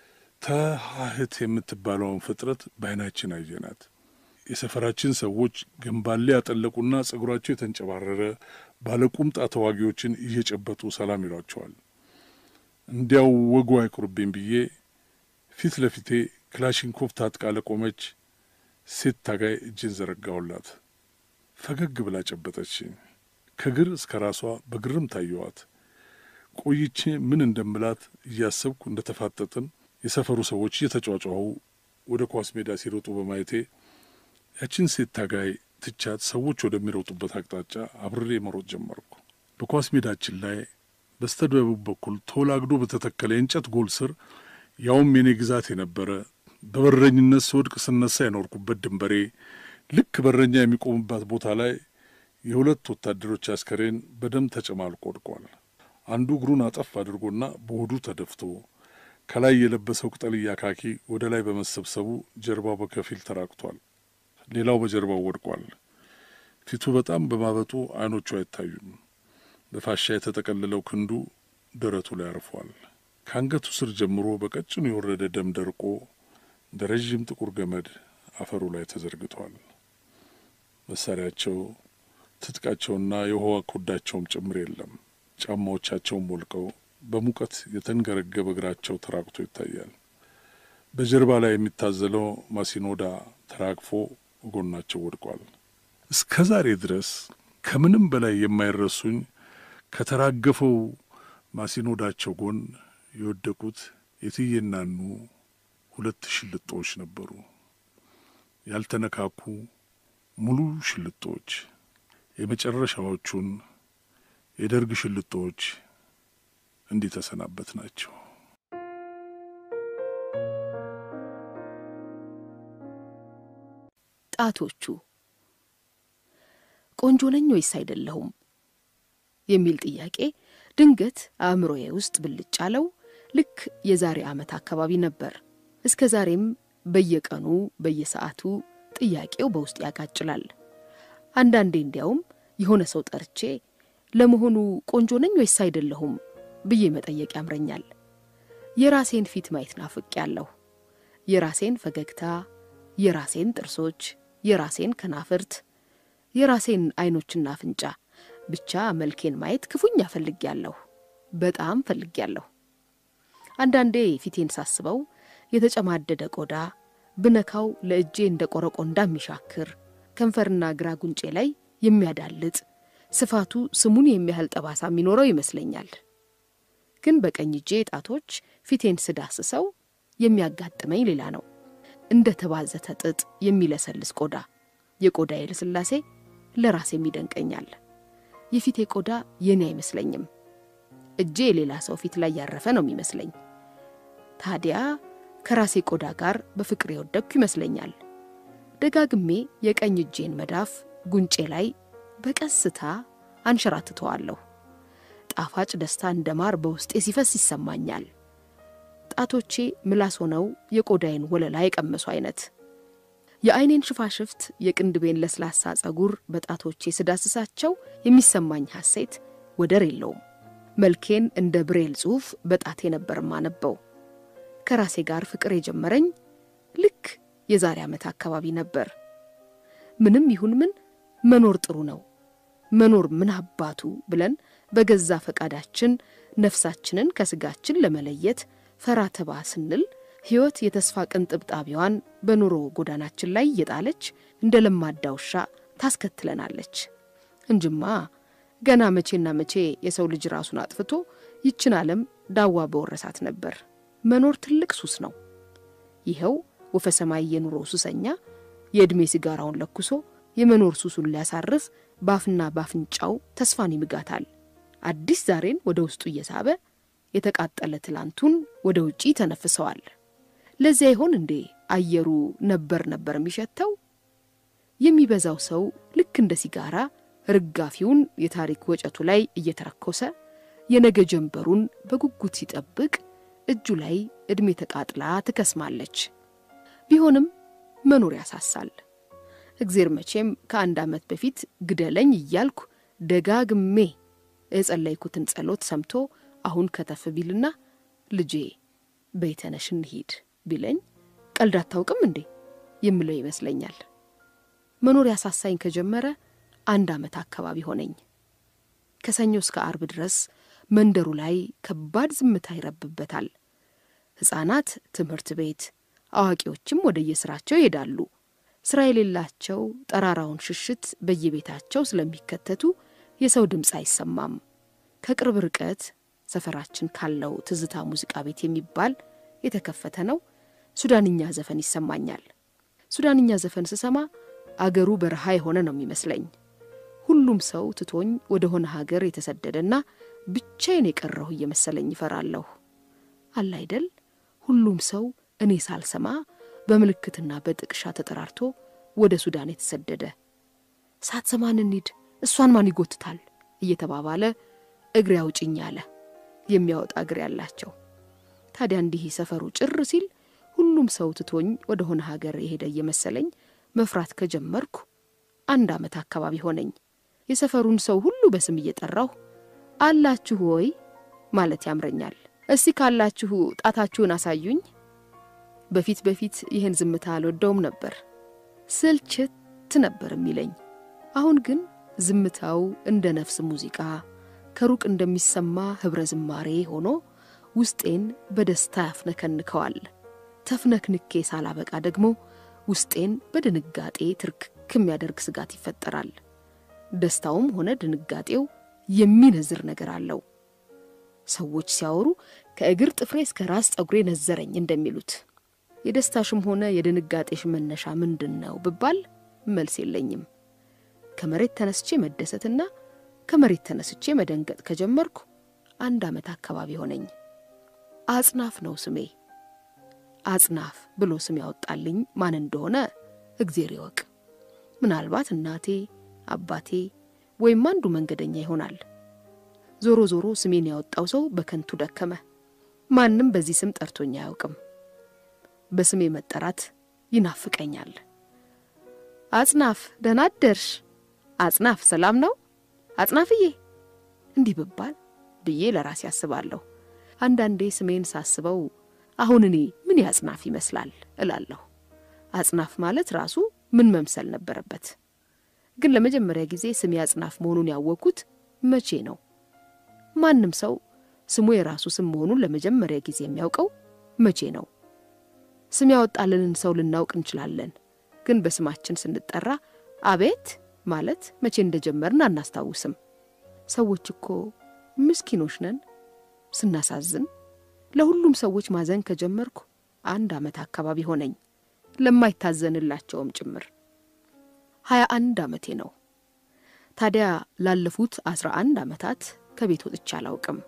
ተሃህት የምትባለውን ፍጥረት በዓይናችን አየናት። የሰፈራችን ሰዎች ገንባሌ ያጠለቁና ጸጉራቸው የተንጨባረረ ባለቁምጣ ተዋጊዎችን እየጨበጡ ሰላም ይሏቸዋል። እንዲያው ወጉ አይቁርብኝ ብዬ ፊት ለፊቴ ክላሽንኮቭ ታጥቃ ለቆመች ሴት ታጋይ እጅን ዘረጋሁላት። ፈገግ ብላ ጨበጠችኝ። ከግር እስከ ራሷ በግርም ታየዋት። ቆይቼ ምን እንደምላት እያሰብኩ እንደ ተፋጠጥን የሰፈሩ ሰዎች እየተጫጫሁ ወደ ኳስ ሜዳ ሲሮጡ በማየቴ ያችን ሴት ታጋይ ትቻት ሰዎች ወደሚሮጡበት አቅጣጫ አብሬ መሮጥ ጀመርኩ። በኳስ ሜዳችን ላይ በስተደቡብ በኩል ተወላግዶ በተተከለ የእንጨት ጎል ስር ያውም የኔ ግዛት የነበረ በበረኝነት ስወድቅ ስነሳ የኖርኩበት ድንበሬ ልክ በረኛ የሚቆምባት ቦታ ላይ የሁለት ወታደሮች አስከሬን በደም ተጨማልቆ ወድቋል። አንዱ እግሩን አጠፍ አድርጎና በሆዱ ተደፍቶ ከላይ የለበሰው ቅጠልያ ካኪ ወደ ላይ በመሰብሰቡ ጀርባው በከፊል ተራቅቷል። ሌላው በጀርባው ወድቋል። ፊቱ በጣም በማበጡ ዓይኖቹ አይታዩም። በፋሻ የተጠቀለለው ክንዱ ደረቱ ላይ አርፏል። ከአንገቱ ስር ጀምሮ በቀጭኑ የወረደ ደም ደርቆ እንደ ረዥም ጥቁር ገመድ አፈሩ ላይ ተዘርግቷል። መሳሪያቸው፣ ትጥቃቸውና የውሃ ኮዳቸውም ጭምር የለም። ጫማዎቻቸውን ወልቀው በሙቀት የተንገረገበ እግራቸው ተራቅቶ ይታያል። በጀርባ ላይ የሚታዘለው ማሲኖዳ ተራግፎ ጎናቸው ወድቋል። እስከ ዛሬ ድረስ ከምንም በላይ የማይረሱኝ ከተራገፈው ማሲኖዳቸው ጎን የወደቁት የትየናኑ ሁለት ሽልጦች ነበሩ። ያልተነካኩ ሙሉ ሽልጦች፣ የመጨረሻዎቹን የደርግ ሽልጦች እንዲህ ተሰናበት ናቸው። ጣቶቹ ቆንጆ ነኝ ወይስ አይደለሁም የሚል ጥያቄ ድንገት አእምሮዬ ውስጥ ብልጭ አለው። ልክ የዛሬ ዓመት አካባቢ ነበር። እስከ ዛሬም በየቀኑ በየሰዓቱ ጥያቄው በውስጥ ያቃጭላል። አንዳንዴ እንዲያውም የሆነ ሰው ጠርቼ ለመሆኑ ቆንጆ ነኝ ወይስ አይደለሁም ብዬ መጠየቅ ያምረኛል። የራሴን ፊት ማየት ናፍቄያለሁ። የራሴን ፈገግታ፣ የራሴን ጥርሶች፣ የራሴን ከናፍርት፣ የራሴን አይኖችና አፍንጫ፣ ብቻ መልኬን ማየት ክፉኛ ፈልጌያለሁ። በጣም ፈልጌያለሁ። አንዳንዴ ፊቴን ሳስበው የተጨማደደ ቆዳ ብነካው ለእጄ እንደ ቆረቆንዳ የሚሻክር ከንፈርና ግራ ጉንጬ ላይ የሚያዳልጥ ስፋቱ ስሙን የሚያህል ጠባሳ የሚኖረው ይመስለኛል። ግን በቀኝ እጄ ጣቶች ፊቴን ስዳስሰው የሚያጋጥመኝ ሌላ ነው። እንደ ተባዘተ ጥጥ የሚለሰልስ ቆዳ። የቆዳዬ ልስላሴ ለራሴም ይደንቀኛል። የፊቴ ቆዳ የኔ አይመስለኝም። እጄ የሌላ ሰው ፊት ላይ ያረፈ ነው የሚመስለኝ። ታዲያ ከራሴ ቆዳ ጋር በፍቅር የወደቅኩ ይመስለኛል። ደጋግሜ የቀኝ እጄን መዳፍ ጉንጬ ላይ በቀስታ አንሸራትተዋለሁ። ጣፋጭ ደስታ እንደ ማር በውስጤ ሲፈስ ይሰማኛል። ጣቶቼ ምላስ ሆነው የቆዳዬን ወለላ የቀመሱ አይነት። የአይኔን ሽፋሽፍት፣ የቅንድቤን ለስላሳ ጸጉር በጣቶቼ ስዳስሳቸው የሚሰማኝ ሐሴት ወደር የለውም። መልኬን እንደ ብሬል ጽሑፍ በጣቴ ነበር ማነበው። ከራሴ ጋር ፍቅር የጀመረኝ ልክ የዛሬ ዓመት አካባቢ ነበር። ምንም ይሁን ምን መኖር ጥሩ ነው። መኖር ምን አባቱ ብለን በገዛ ፈቃዳችን ነፍሳችንን ከስጋችን ለመለየት ፈራ ተባ ስንል ሕይወት የተስፋ ቅንጥብጣቢዋን በኑሮ ጎዳናችን ላይ እየጣለች እንደ ለማዳ ውሻ ታስከትለናለች እንጅማ ገና መቼና መቼ የሰው ልጅ ራሱን አጥፍቶ ይችን ዓለም ዳዋ በወረሳት ነበር። መኖር ትልቅ ሱስ ነው። ይኸው ወፈ ሰማይ የኑሮ ሱሰኛ የዕድሜ ሲጋራውን ለኩሶ የመኖር ሱሱን ሊያሳርፍ ባፍና ባፍንጫው ተስፋን ይምጋታል። አዲስ ዛሬን ወደ ውስጡ እየሳበ የተቃጠለ ትላንቱን ወደ ውጪ ተነፍሰዋል። ለዚያ ይሆን እንዴ አየሩ ነበር ነበር የሚሸተው? የሚበዛው ሰው ልክ እንደ ሲጋራ ርጋፊውን የታሪክ ወጨቱ ላይ እየተረኮሰ የነገ ጀንበሩን በጉጉት ሲጠብቅ እጁ ላይ ዕድሜ ተቃጥላ ትከስማለች። ቢሆንም መኖር ያሳሳል። እግዜር መቼም ከአንድ ዓመት በፊት ግደለኝ እያልኩ ደጋግሜ የጸለይኩትን ጸሎት ሰምቶ አሁን ከተፍ ቢልና ልጄ በይተነሽ እንሂድ ቢለኝ ቀልድ አታውቅም እንዴ የምለው ይመስለኛል። መኖር ያሳሳኝ ከጀመረ አንድ ዓመት አካባቢ ሆነኝ። ከሰኞ እስከ አርብ ድረስ መንደሩ ላይ ከባድ ዝምታ ይረብበታል። ሕፃናት ትምህርት ቤት፣ አዋቂዎችም ወደየስራቸው ይሄዳሉ። ስራ የሌላቸው ጠራራውን ሽሽት በየቤታቸው ስለሚከተቱ የሰው ድምፅ አይሰማም። ከቅርብ ርቀት ሰፈራችን ካለው ትዝታ ሙዚቃ ቤት የሚባል የተከፈተ ነው። ሱዳንኛ ዘፈን ይሰማኛል። ሱዳንኛ ዘፈን ስሰማ አገሩ በረሃ የሆነ ነው የሚመስለኝ። ሁሉም ሰው ትቶኝ ወደ ሆነ ሀገር የተሰደደና ብቻዬን የቀረሁ እየመሰለኝ ይፈራለሁ። አለ አይደል ሁሉም ሰው እኔ ሳልሰማ በምልክትና በጥቅሻ ተጠራርቶ ወደ ሱዳን የተሰደደ ሳትሰማን እንሂድ እሷን ማን ይጎትታል እየተባባለ እግሬ አውጭኝ አለ የሚያወጣ እግር ያላቸው። ታዲያ እንዲህ ሰፈሩ ጭር ሲል ሁሉም ሰው ትቶኝ ወደ ሆነ ሀገር የሄደ እየመሰለኝ መፍራት ከጀመርኩ አንድ ዓመት አካባቢ ሆነኝ። የሰፈሩን ሰው ሁሉ በስም እየጠራሁ አላችሁ ወይ ማለት ያምረኛል። እስቲ ካላችሁ ጣታችሁን አሳዩኝ። በፊት በፊት ይህን ዝምታ አልወደውም ነበር፣ ስልችት ነበር የሚለኝ። አሁን ግን ዝምታው እንደ ነፍስ ሙዚቃ ከሩቅ እንደሚሰማ ኅብረ ዝማሬ ሆኖ ውስጤን በደስታ ያፍነከንከዋል። ተፍነክንኬ ሳላበቃ ደግሞ ውስጤን በድንጋጤ ትርክክ የሚያደርግ ስጋት ይፈጠራል። ደስታውም ሆነ ድንጋጤው የሚነዝር ነገር አለው። ሰዎች ሲያወሩ ከእግር ጥፍሬ እስከ ራስ ጸጉሬ ነዘረኝ እንደሚሉት የደስታሽም ሆነ የድንጋጤሽ መነሻ ምንድን ነው ብባል መልስ የለኝም። ከመሬት ተነስቼ መደሰትና ከመሬት ተነስቼ መደንገጥ ከጀመርኩ አንድ ዓመት አካባቢ ሆነኝ። አጽናፍ ነው ስሜ። አጽናፍ ብሎ ስም ያወጣልኝ ማን እንደሆነ እግዜር ይወቅ። ምናልባት እናቴ፣ አባቴ ወይም አንዱ መንገደኛ ይሆናል። ዞሮ ዞሮ ስሜን ያወጣው ሰው በከንቱ ደከመ። ማንም በዚህ ስም ጠርቶኝ አያውቅም። በስሜ መጠራት ይናፍቀኛል። አጽናፍ ደህና አደርሽ፣ አጽናፍ ሰላም ነው፣ አጽናፍዬ እንዲህ ብባል ብዬ ለራሴ አስባለሁ። አንዳንዴ ስሜን ሳስበው አሁን እኔ ምን ያጽናፍ ይመስላል እላለሁ። አጽናፍ ማለት ራሱ ምን መምሰል ነበረበት? ግን ለመጀመሪያ ጊዜ ስሜ አጽናፍ መሆኑን ያወቅኩት መቼ ነው? ማንም ሰው ስሙ የራሱ ስም መሆኑን ለመጀመሪያ ጊዜ የሚያውቀው መቼ ነው? ስም ያወጣልንን ሰው ልናውቅ እንችላለን፣ ግን በስማችን ስንጠራ አቤት ማለት መቼ እንደጀመርን አናስታውስም። ሰዎች እኮ ምስኪኖች ነን። ስናሳዝን ለሁሉም ሰዎች ማዘን ከጀመርኩ አንድ ዓመት አካባቢ ሆነኝ፣ ለማይታዘንላቸውም ጭምር። ሀያ አንድ ዓመቴ ነው። ታዲያ ላለፉት አስራ አንድ ዓመታት ከቤት ወጥቼ አላውቅም።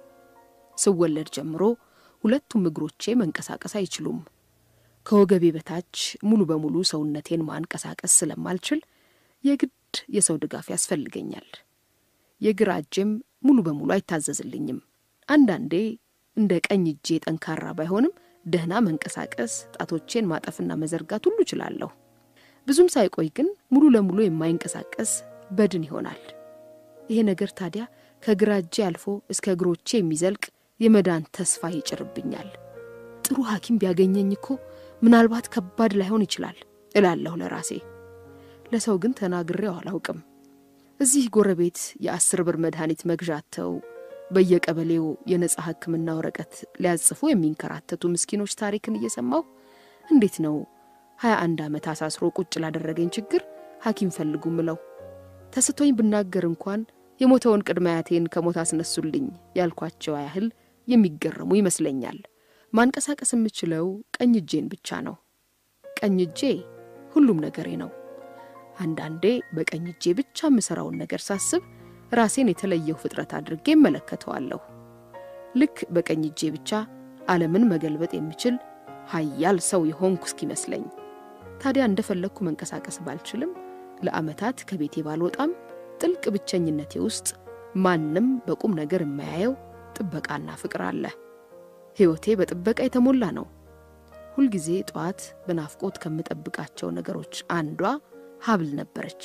ስወለድ ጀምሮ ሁለቱም እግሮቼ መንቀሳቀስ አይችሉም። ከወገቤ በታች ሙሉ በሙሉ ሰውነቴን ማንቀሳቀስ ስለማልችል የግድ የሰው ድጋፍ ያስፈልገኛል። የግራ እጄም ሙሉ በሙሉ አይታዘዝልኝም። አንዳንዴ እንደ ቀኝ እጄ ጠንካራ ባይሆንም ደህና መንቀሳቀስ፣ ጣቶቼን ማጠፍና መዘርጋት ሁሉ እችላለሁ። ብዙም ሳይቆይ ግን ሙሉ ለሙሉ የማይንቀሳቀስ በድን ይሆናል። ይሄ ነገር ታዲያ ከግራ እጄ አልፎ እስከ እግሮቼ የሚዘልቅ የመዳን ተስፋ ይጭርብኛል። ጥሩ ሐኪም ቢያገኘኝ እኮ ምናልባት ከባድ ላይሆን ይችላል እላለሁ ለራሴ። ለሰው ግን ተናግሬው አላውቅም። እዚህ ጎረቤት የአስር ብር መድኃኒት መግዣ አጥተው በየቀበሌው የነጻ ሕክምና ወረቀት ሊያጽፉ የሚንከራተቱ ምስኪኖች ታሪክን እየሰማሁ እንዴት ነው ሀያ አንድ ዓመት አሳስሮ ቁጭ ላደረገኝ ችግር ሐኪም ፈልጉ ምለው? ተስቶኝ ብናገር እንኳን የሞተውን ቅድመ አያቴን ከሞት አስነሱልኝ ያልኳቸው ያህል የሚገረሙ ይመስለኛል። ማንቀሳቀስ የምችለው ቀኝ እጄን ብቻ ነው። ቀኝ እጄ ሁሉም ነገሬ ነው። አንዳንዴ በቀኝ እጄ ብቻ የምሠራውን ነገር ሳስብ ራሴን የተለየው ፍጥረት አድርጌ እመለከተዋለሁ። ልክ በቀኝ እጄ ብቻ ዓለምን መገልበጥ የሚችል ኃያል ሰው የሆንኩ እስኪመስለኝ። ታዲያ እንደፈለግኩ መንቀሳቀስ ባልችልም ለዓመታት ከቤቴ ባልወጣም ጥልቅ ብቸኝነቴ ውስጥ ማንም በቁም ነገር የማያየው ጥበቃና ፍቅር አለ። ሕይወቴ በጥበቃ የተሞላ ነው። ሁልጊዜ ጠዋት በናፍቆት ከምጠብቃቸው ነገሮች አንዷ ሀብል ነበረች።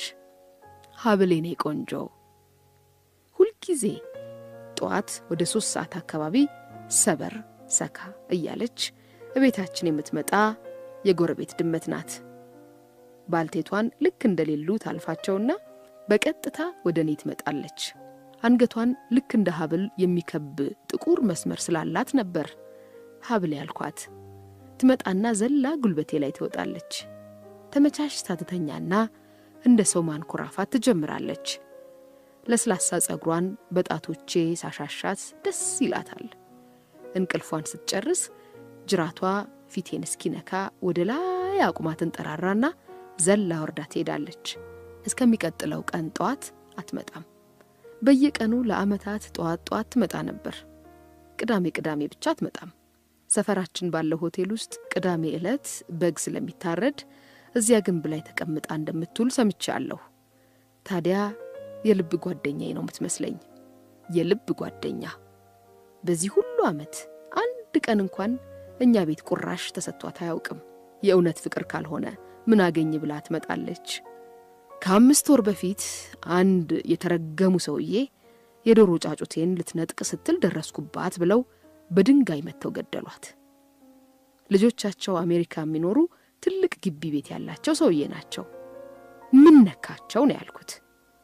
ሀብል የኔ ቆንጆ ሁልጊዜ ጠዋት ወደ ሶስት ሰዓት አካባቢ ሰበር ሰካ እያለች እቤታችን የምትመጣ የጎረቤት ድመት ናት። ባልቴቷን ልክ እንደሌሉ ታልፋቸውና በቀጥታ ወደ እኔ ትመጣለች። አንገቷን ልክ እንደ ሀብል የሚከብ ጥቁር መስመር ስላላት ነበር ሀብል ያልኳት። ትመጣና ዘላ ጉልበቴ ላይ ትወጣለች። ተመቻችታ ትተኛና እንደ ሰው ማንኮራፋት ትጀምራለች። ለስላሳ ጸጉሯን በጣቶቼ ሳሻሻት ደስ ይላታል። እንቅልፏን ስትጨርስ ጅራቷ ፊቴን እስኪነካ ወደ ላይ አቁማ ትንጠራራና ዘላ ወርዳ ትሄዳለች። እስከሚቀጥለው ቀን ጠዋት አትመጣም። በየቀኑ ለዓመታት ጠዋት ጠዋት ትመጣ ነበር። ቅዳሜ ቅዳሜ ብቻ አትመጣም። ሰፈራችን ባለው ሆቴል ውስጥ ቅዳሜ ዕለት በግ ስለሚታረድ እዚያ ግንብ ላይ ተቀምጣ እንደምትውል ሰምቻለሁ። ታዲያ የልብ ጓደኛዬ ነው የምትመስለኝ። የልብ ጓደኛ። በዚህ ሁሉ ዓመት አንድ ቀን እንኳን እኛ ቤት ቁራሽ ተሰጥቷት አያውቅም። የእውነት ፍቅር ካልሆነ ምን አገኝ ብላ ትመጣለች። ከአምስት ወር በፊት አንድ የተረገሙ ሰውዬ የዶሮ ጫጩቴን ልትነጥቅ ስትል ደረስኩባት ብለው በድንጋይ መጥተው ገደሏት። ልጆቻቸው አሜሪካ የሚኖሩ ትልቅ ግቢ ቤት ያላቸው ሰውዬ ናቸው። ምን ነካቸው ነው ያልኩት።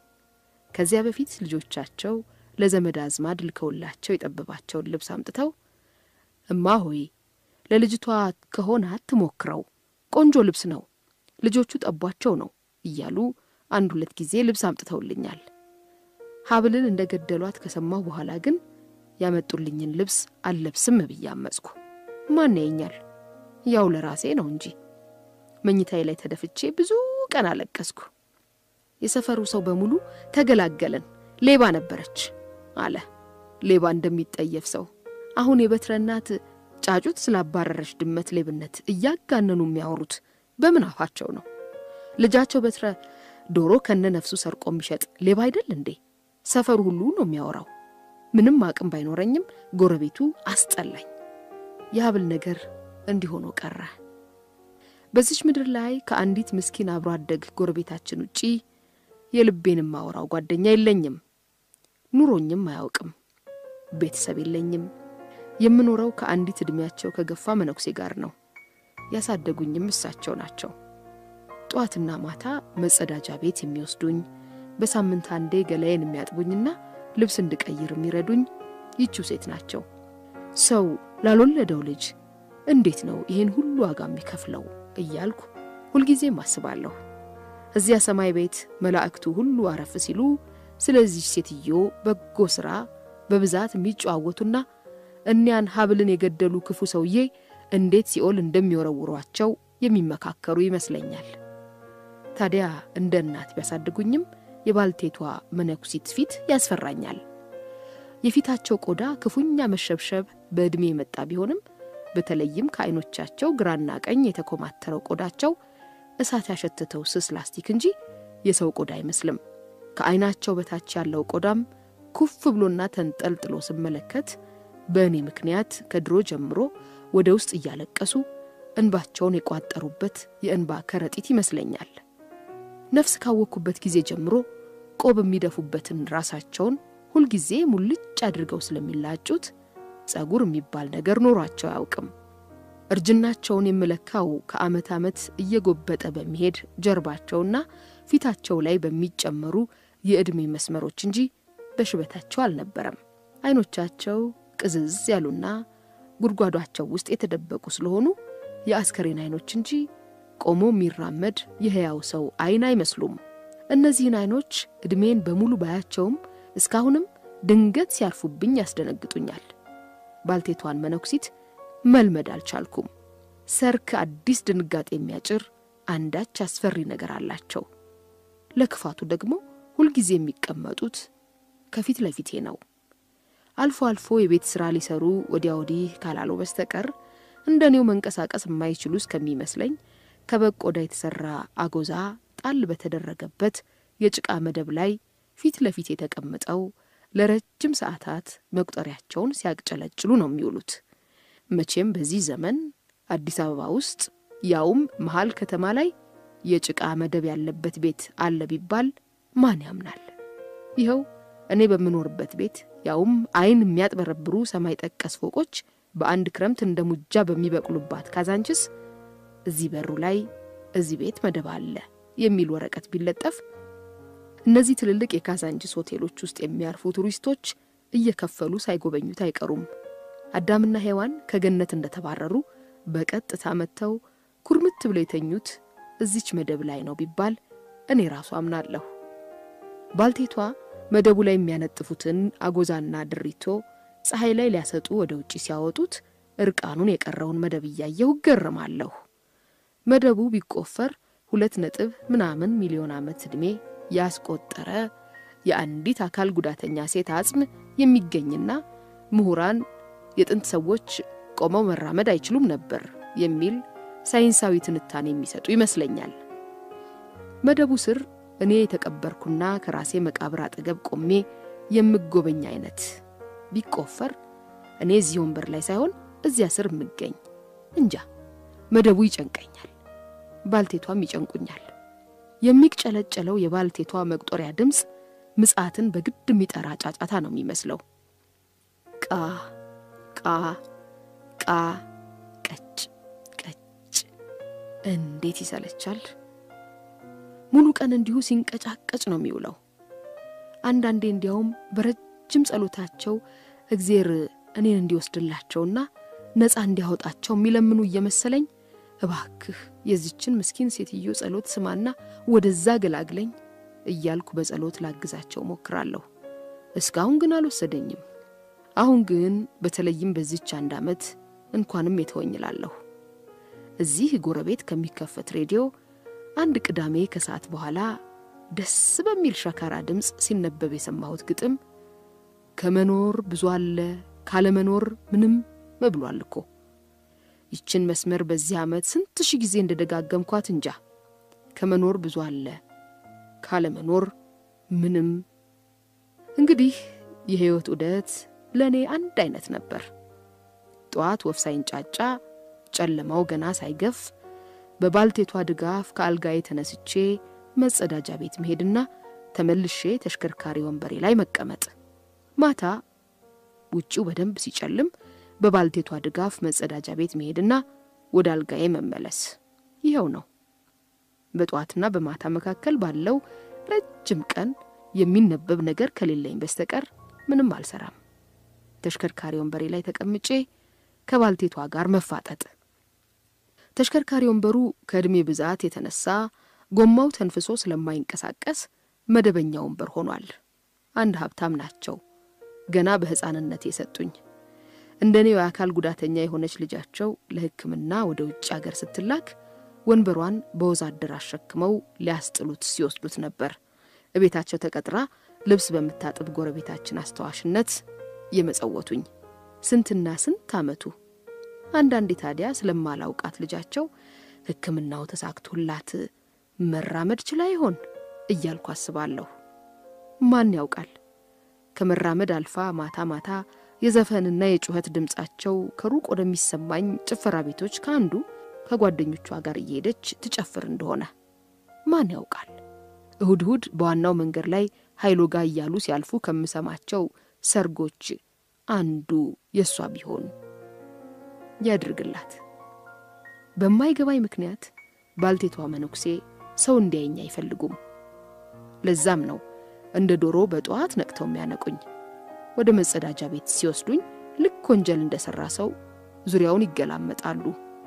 ከዚያ በፊት ልጆቻቸው ለዘመድ አዝማድ ልከውላቸው የጠበባቸውን ልብስ አምጥተው እማ ሆይ ለልጅቷ ከሆነ አትሞክረው፣ ቆንጆ ልብስ ነው፣ ልጆቹ ጠቧቸው ነው እያሉ አንድ ሁለት ጊዜ ልብስ አምጥተውልኛል። ሀብልን እንደ ገደሏት ከሰማሁ በኋላ ግን ያመጡልኝን ልብስ አልለብስም ብዬ አመጽኩ። ማን ያየኛል? ያው ለራሴ ነው እንጂ። መኝታዬ ላይ ተደፍቼ ብዙ ቀን አለቀስኩ። የሰፈሩ ሰው በሙሉ ተገላገለን፣ ሌባ ነበረች አለ። ሌባ እንደሚጠየፍ ሰው አሁን የበትረ እናት ጫጩት ስላባረረች ድመት ሌብነት እያጋነኑ የሚያወሩት በምን አፋቸው ነው? ልጃቸው በትረ ዶሮ ከነ ነፍሱ ሰርቆ የሚሸጥ ሌባ አይደል እንዴ? ሰፈሩ ሁሉ ነው የሚያወራው። ምንም አቅም ባይኖረኝም ጎረቤቱ አስጠላኝ። የሀብል ነገር እንዲሆኖ ቀረ። በዚች ምድር ላይ ከአንዲት ምስኪን አብሮ አደግ ጎረቤታችን ውጪ የልቤን ማወራው ጓደኛ የለኝም። ኑሮኝም አያውቅም። ቤተሰብ የለኝም። የምኖረው ከአንዲት ዕድሜያቸው ከገፋ መነኩሴ ጋር ነው። ያሳደጉኝም እሳቸው ናቸው። ጠዋትና ማታ መጸዳጃ ቤት የሚወስዱኝ፣ በሳምንት አንዴ ገላዬን የሚያጥቡኝና ልብስ እንድቀይር የሚረዱኝ ይቺው ሴት ናቸው። ሰው ላልወለደው ልጅ እንዴት ነው ይህን ሁሉ ዋጋ የሚከፍለው እያልኩ ሁልጊዜም አስባለሁ። እዚያ ሰማይ ቤት መላእክቱ ሁሉ አረፍ ሲሉ ስለዚህ ሴትዮ በጎ ሥራ በብዛት የሚጨዋወቱና እኒያን ሀብልን የገደሉ ክፉ ሰውዬ እንዴት ሲኦል እንደሚወረውሯቸው የሚመካከሩ ይመስለኛል። ታዲያ እንደ እናት ቢያሳድጉኝም የባልቴቷ መነኩሲት ፊት ያስፈራኛል። የፊታቸው ቆዳ ክፉኛ መሸብሸብ በዕድሜ የመጣ ቢሆንም በተለይም ከዓይኖቻቸው ግራና ቀኝ የተኮማተረው ቆዳቸው እሳት ያሸትተው ስስ ላስቲክ እንጂ የሰው ቆዳ አይመስልም። ከዓይናቸው በታች ያለው ቆዳም ኩፍ ብሎና ተንጠልጥሎ ስመለከት በእኔ ምክንያት ከድሮ ጀምሮ ወደ ውስጥ እያለቀሱ እንባቸውን የቋጠሩበት የእንባ ከረጢት ይመስለኛል። ነፍስ ካወቅኩበት ጊዜ ጀምሮ ቆብ የሚደፉበትን ራሳቸውን ሁልጊዜ ሙልጭ አድርገው ስለሚላጩት ጸጉር የሚባል ነገር ኖሯቸው አያውቅም። እርጅናቸውን የምለካው ከዓመት ዓመት እየጎበጠ በሚሄድ ጀርባቸውና ፊታቸው ላይ በሚጨመሩ የዕድሜ መስመሮች እንጂ በሽበታቸው አልነበረም። ዓይኖቻቸው ቅዝዝ ያሉና ጉድጓዷቸው ውስጥ የተደበቁ ስለሆኑ የአስከሬን ዓይኖች እንጂ ቆሞ የሚራመድ የሕያው ሰው ዓይን አይመስሉም። እነዚህን ዓይኖች ዕድሜን በሙሉ ባያቸውም እስካሁንም ድንገት ሲያርፉብኝ ያስደነግጡኛል። ባልቴቷን መነኩሲት መልመድ አልቻልኩም። ሰርክ አዲስ ድንጋጤ የሚያጭር አንዳች አስፈሪ ነገር አላቸው። ለክፋቱ ደግሞ ሁልጊዜ የሚቀመጡት ከፊት ለፊቴ ነው። አልፎ አልፎ የቤት ሥራ ሊሰሩ ወዲያ ወዲህ ካላለው በስተቀር እንደ እኔው መንቀሳቀስ የማይችሉ እስከሚመስለኝ ከበግ ቆዳ የተሠራ አጎዛ ጣል በተደረገበት የጭቃ መደብ ላይ ፊት ለፊት የተቀምጠው ለረጅም ሰዓታት መቁጠሪያቸውን ሲያቅጨለጭሉ ነው የሚውሉት። መቼም በዚህ ዘመን አዲስ አበባ ውስጥ ያውም መሀል ከተማ ላይ የጭቃ መደብ ያለበት ቤት አለ ቢባል ማን ያምናል? ይኸው እኔ በምኖርበት ቤት ያውም ዓይን የሚያጥበረብሩ ሰማይ ጠቀስ ፎቆች በአንድ ክረምት እንደ ሙጃ በሚበቅሉባት ካዛንችስ እዚህ በሩ ላይ እዚህ ቤት መደብ አለ የሚል ወረቀት ቢለጠፍ እነዚህ ትልልቅ የካዛንችስ ሆቴሎች ውስጥ የሚያርፉ ቱሪስቶች እየከፈሉ ሳይጎበኙት አይቀሩም። አዳምና ሔዋን ከገነት እንደተባረሩ በቀጥታ መጥተው ኩርምት ብለው የተኙት እዚች መደብ ላይ ነው ቢባል እኔ ራሱ አምናለሁ። ባልቴቷ መደቡ ላይ የሚያነጥፉትን አጎዛና ድሪቶ ፀሐይ ላይ ሊያሰጡ ወደ ውጭ ሲያወጡት እርቃኑን የቀረውን መደብ እያየሁ እገረማለሁ። መደቡ ቢቆፈር ሁለት ነጥብ ምናምን ሚሊዮን ዓመት ዕድሜ ያስቆጠረ የአንዲት አካል ጉዳተኛ ሴት አጽም የሚገኝና ምሁራን የጥንት ሰዎች ቆመው መራመድ አይችሉም ነበር የሚል ሳይንሳዊ ትንታኔ የሚሰጡ ይመስለኛል። መደቡ ስር እኔ የተቀበርኩና ከራሴ መቃብር አጠገብ ቆሜ የምጎበኝ አይነት ቢቆፈር እኔ እዚህ ወንበር ላይ ሳይሆን እዚያ ስር የምገኝ እንጃ። መደቡ ይጨንቀኛል፣ ባልቴቷም ይጨንቁኛል። የሚቅጨለጨለው የባልቴቷ መቁጠሪያ ድምፅ ምጽአትን በግድ የሚጠራ ጫጫታ ነው የሚመስለው። ቃ ቃ ቃ ቀጭ ቀጭ እንዴት ይሰለቻል! ሙሉ ቀን እንዲሁ ሲንቀጫቀጭ ነው የሚውለው። አንዳንዴ እንዲያውም በረጅም ጸሎታቸው እግዜር እኔን እንዲወስድላቸውና ነፃ እንዲያወጣቸው የሚለምኑ እየመሰለኝ እባክህ የዚችን ምስኪን ሴትዮ ጸሎት ስማና ወደዛ ገላግለኝ እያልኩ በጸሎት ላግዛቸው ሞክራለሁ። እስካሁን ግን አልወሰደኝም። አሁን ግን በተለይም በዚች አንድ ዓመት እንኳንም የተወኝ እላለሁ። እዚህ ጎረቤት ከሚከፈት ሬዲዮ አንድ ቅዳሜ ከሰዓት በኋላ ደስ በሚል ሸካራ ድምፅ ሲነበብ የሰማሁት ግጥም ከመኖር ብዙ አለ ካለመኖር ምንም መብሏል እኮ። ይችን መስመር በዚህ ዓመት ስንት ሺህ ጊዜ እንደደጋገምኳት እንጃ። ከመኖር ብዙ አለ ካለመኖር ምንም። እንግዲህ የሕይወት ዑደት ለእኔ አንድ አይነት ነበር። ጠዋት ወፍ ሳይንጫጫ ጨለማው ገና ሳይገፍ በባልቴቷ ድጋፍ ከአልጋዬ ተነስቼ መጸዳጃ ቤት መሄድና ተመልሼ ተሽከርካሪ ወንበሬ ላይ መቀመጥ፣ ማታ ውጪው በደንብ ሲጨልም በባልቴቷ ድጋፍ መጸዳጃ ቤት መሄድና ወደ አልጋዬ መመለስ። ይኸው ነው። በጠዋትና በማታ መካከል ባለው ረጅም ቀን የሚነበብ ነገር ከሌለኝ በስተቀር ምንም አልሰራም። ተሽከርካሪ ወንበሬ ላይ ተቀምጬ ከባልቴቷ ጋር መፋጠጥ። ተሽከርካሪ ወንበሩ ከዕድሜ ብዛት የተነሳ ጎማው ተንፍሶ ስለማይንቀሳቀስ መደበኛ ወንበር ሆኗል። አንድ ሀብታም ናቸው ገና በሕፃንነት የሰጡኝ። እንደ እኔው የአካል ጉዳተኛ የሆነች ልጃቸው ለሕክምና ወደ ውጭ አገር ስትላክ ወንበሯን በወዛደር አሸክመው ሊያስጥሉት ሲወስዱት ነበር እቤታቸው ተቀጥራ ልብስ በምታጥብ ጎረቤታችን አስተዋሽነት የመጸወቱኝ። ስንትና ስንት ዓመቱ። አንዳንዴ ታዲያ ስለማላውቃት ልጃቸው ሕክምናው ተሳክቶላት መራመድ ችላ ይሆን እያልኩ አስባለሁ። ማን ያውቃል? ከመራመድ አልፋ ማታ ማታ የዘፈንና የጩኸት ድምፃቸው ከሩቅ ወደሚሰማኝ ጭፈራ ቤቶች ከአንዱ ከጓደኞቿ ጋር እየሄደች ትጨፍር እንደሆነ ማን ያውቃል? እሁድ እሁድ በዋናው መንገድ ላይ ኃይሎ ጋ እያሉ ሲያልፉ ከምሰማቸው ሰርጎች አንዱ የእሷ ቢሆን ያድርግላት። በማይገባኝ ምክንያት ባልቴቷ መነኩሴ ሰው እንዲያየኝ አይፈልጉም። ለዛም ነው እንደ ዶሮ በጠዋት ነቅተው የሚያነቁኝ። ወደ መጸዳጃ ቤት ሲወስዱኝ ልክ ወንጀል እንደሰራ ሰው ዙሪያውን ይገላመጣሉ።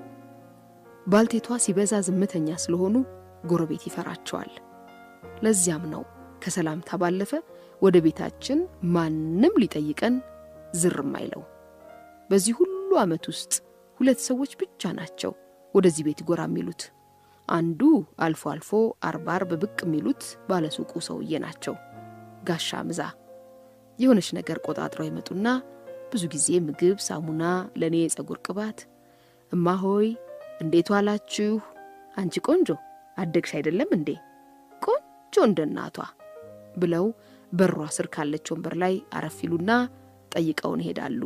ባልቴቷ ሲበዛ ዝምተኛ ስለሆኑ ጎረቤት ይፈራቸዋል። ለዚያም ነው ከሰላምታ ባለፈ ወደ ቤታችን ማንም ሊጠይቀን ዝርም አይለው። በዚህ ሁሉ ዓመት ውስጥ ሁለት ሰዎች ብቻ ናቸው ወደዚህ ቤት ጎራ የሚሉት። አንዱ አልፎ አልፎ አርባ አርብ ብቅ የሚሉት ባለሱቁ ሰውዬ ናቸው፣ ጋሻ ምዛ። የሆነች ነገር ቆጣጥረው ይመጡና ብዙ ጊዜ ምግብ፣ ሳሙና፣ ለእኔ የጸጉር ቅባት፣ እማሆይ እንዴት ዋላችሁ? አንቺ ቆንጆ አደግሽ አይደለም እንዴ? ቆንጆ እንደ እናቷ ብለው በሯ ስር ካለች ወንበር ላይ አረፍ ይሉና ጠይቀውን ይሄዳሉ።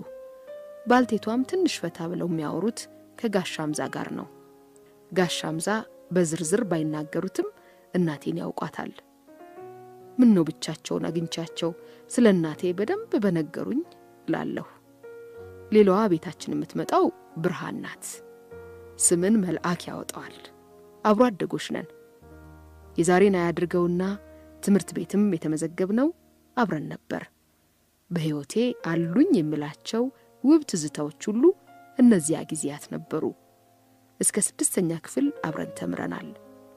ባልቴቷም ትንሽ ፈታ ብለው የሚያወሩት ከጋሻ ምዛ ጋር ነው። ጋሻ ምዛ በዝርዝር ባይናገሩትም እናቴን ያውቋታል። ምን ነው ብቻቸውን አግኝቻቸው ስለ እናቴ በደንብ በነገሩኝ እላለሁ። ሌላዋ ቤታችን የምትመጣው ብርሃን ናት። ስምን መልአክ ያወጣዋል። አብሮ አደጎች ነን። የዛሬን አያድርገውና ትምህርት ቤትም የተመዘገብነው አብረን ነበር። በሕይወቴ አሉኝ የምላቸው ውብ ትዝታዎች ሁሉ እነዚያ ጊዜያት ነበሩ። እስከ ስድስተኛ ክፍል አብረን ተምረናል።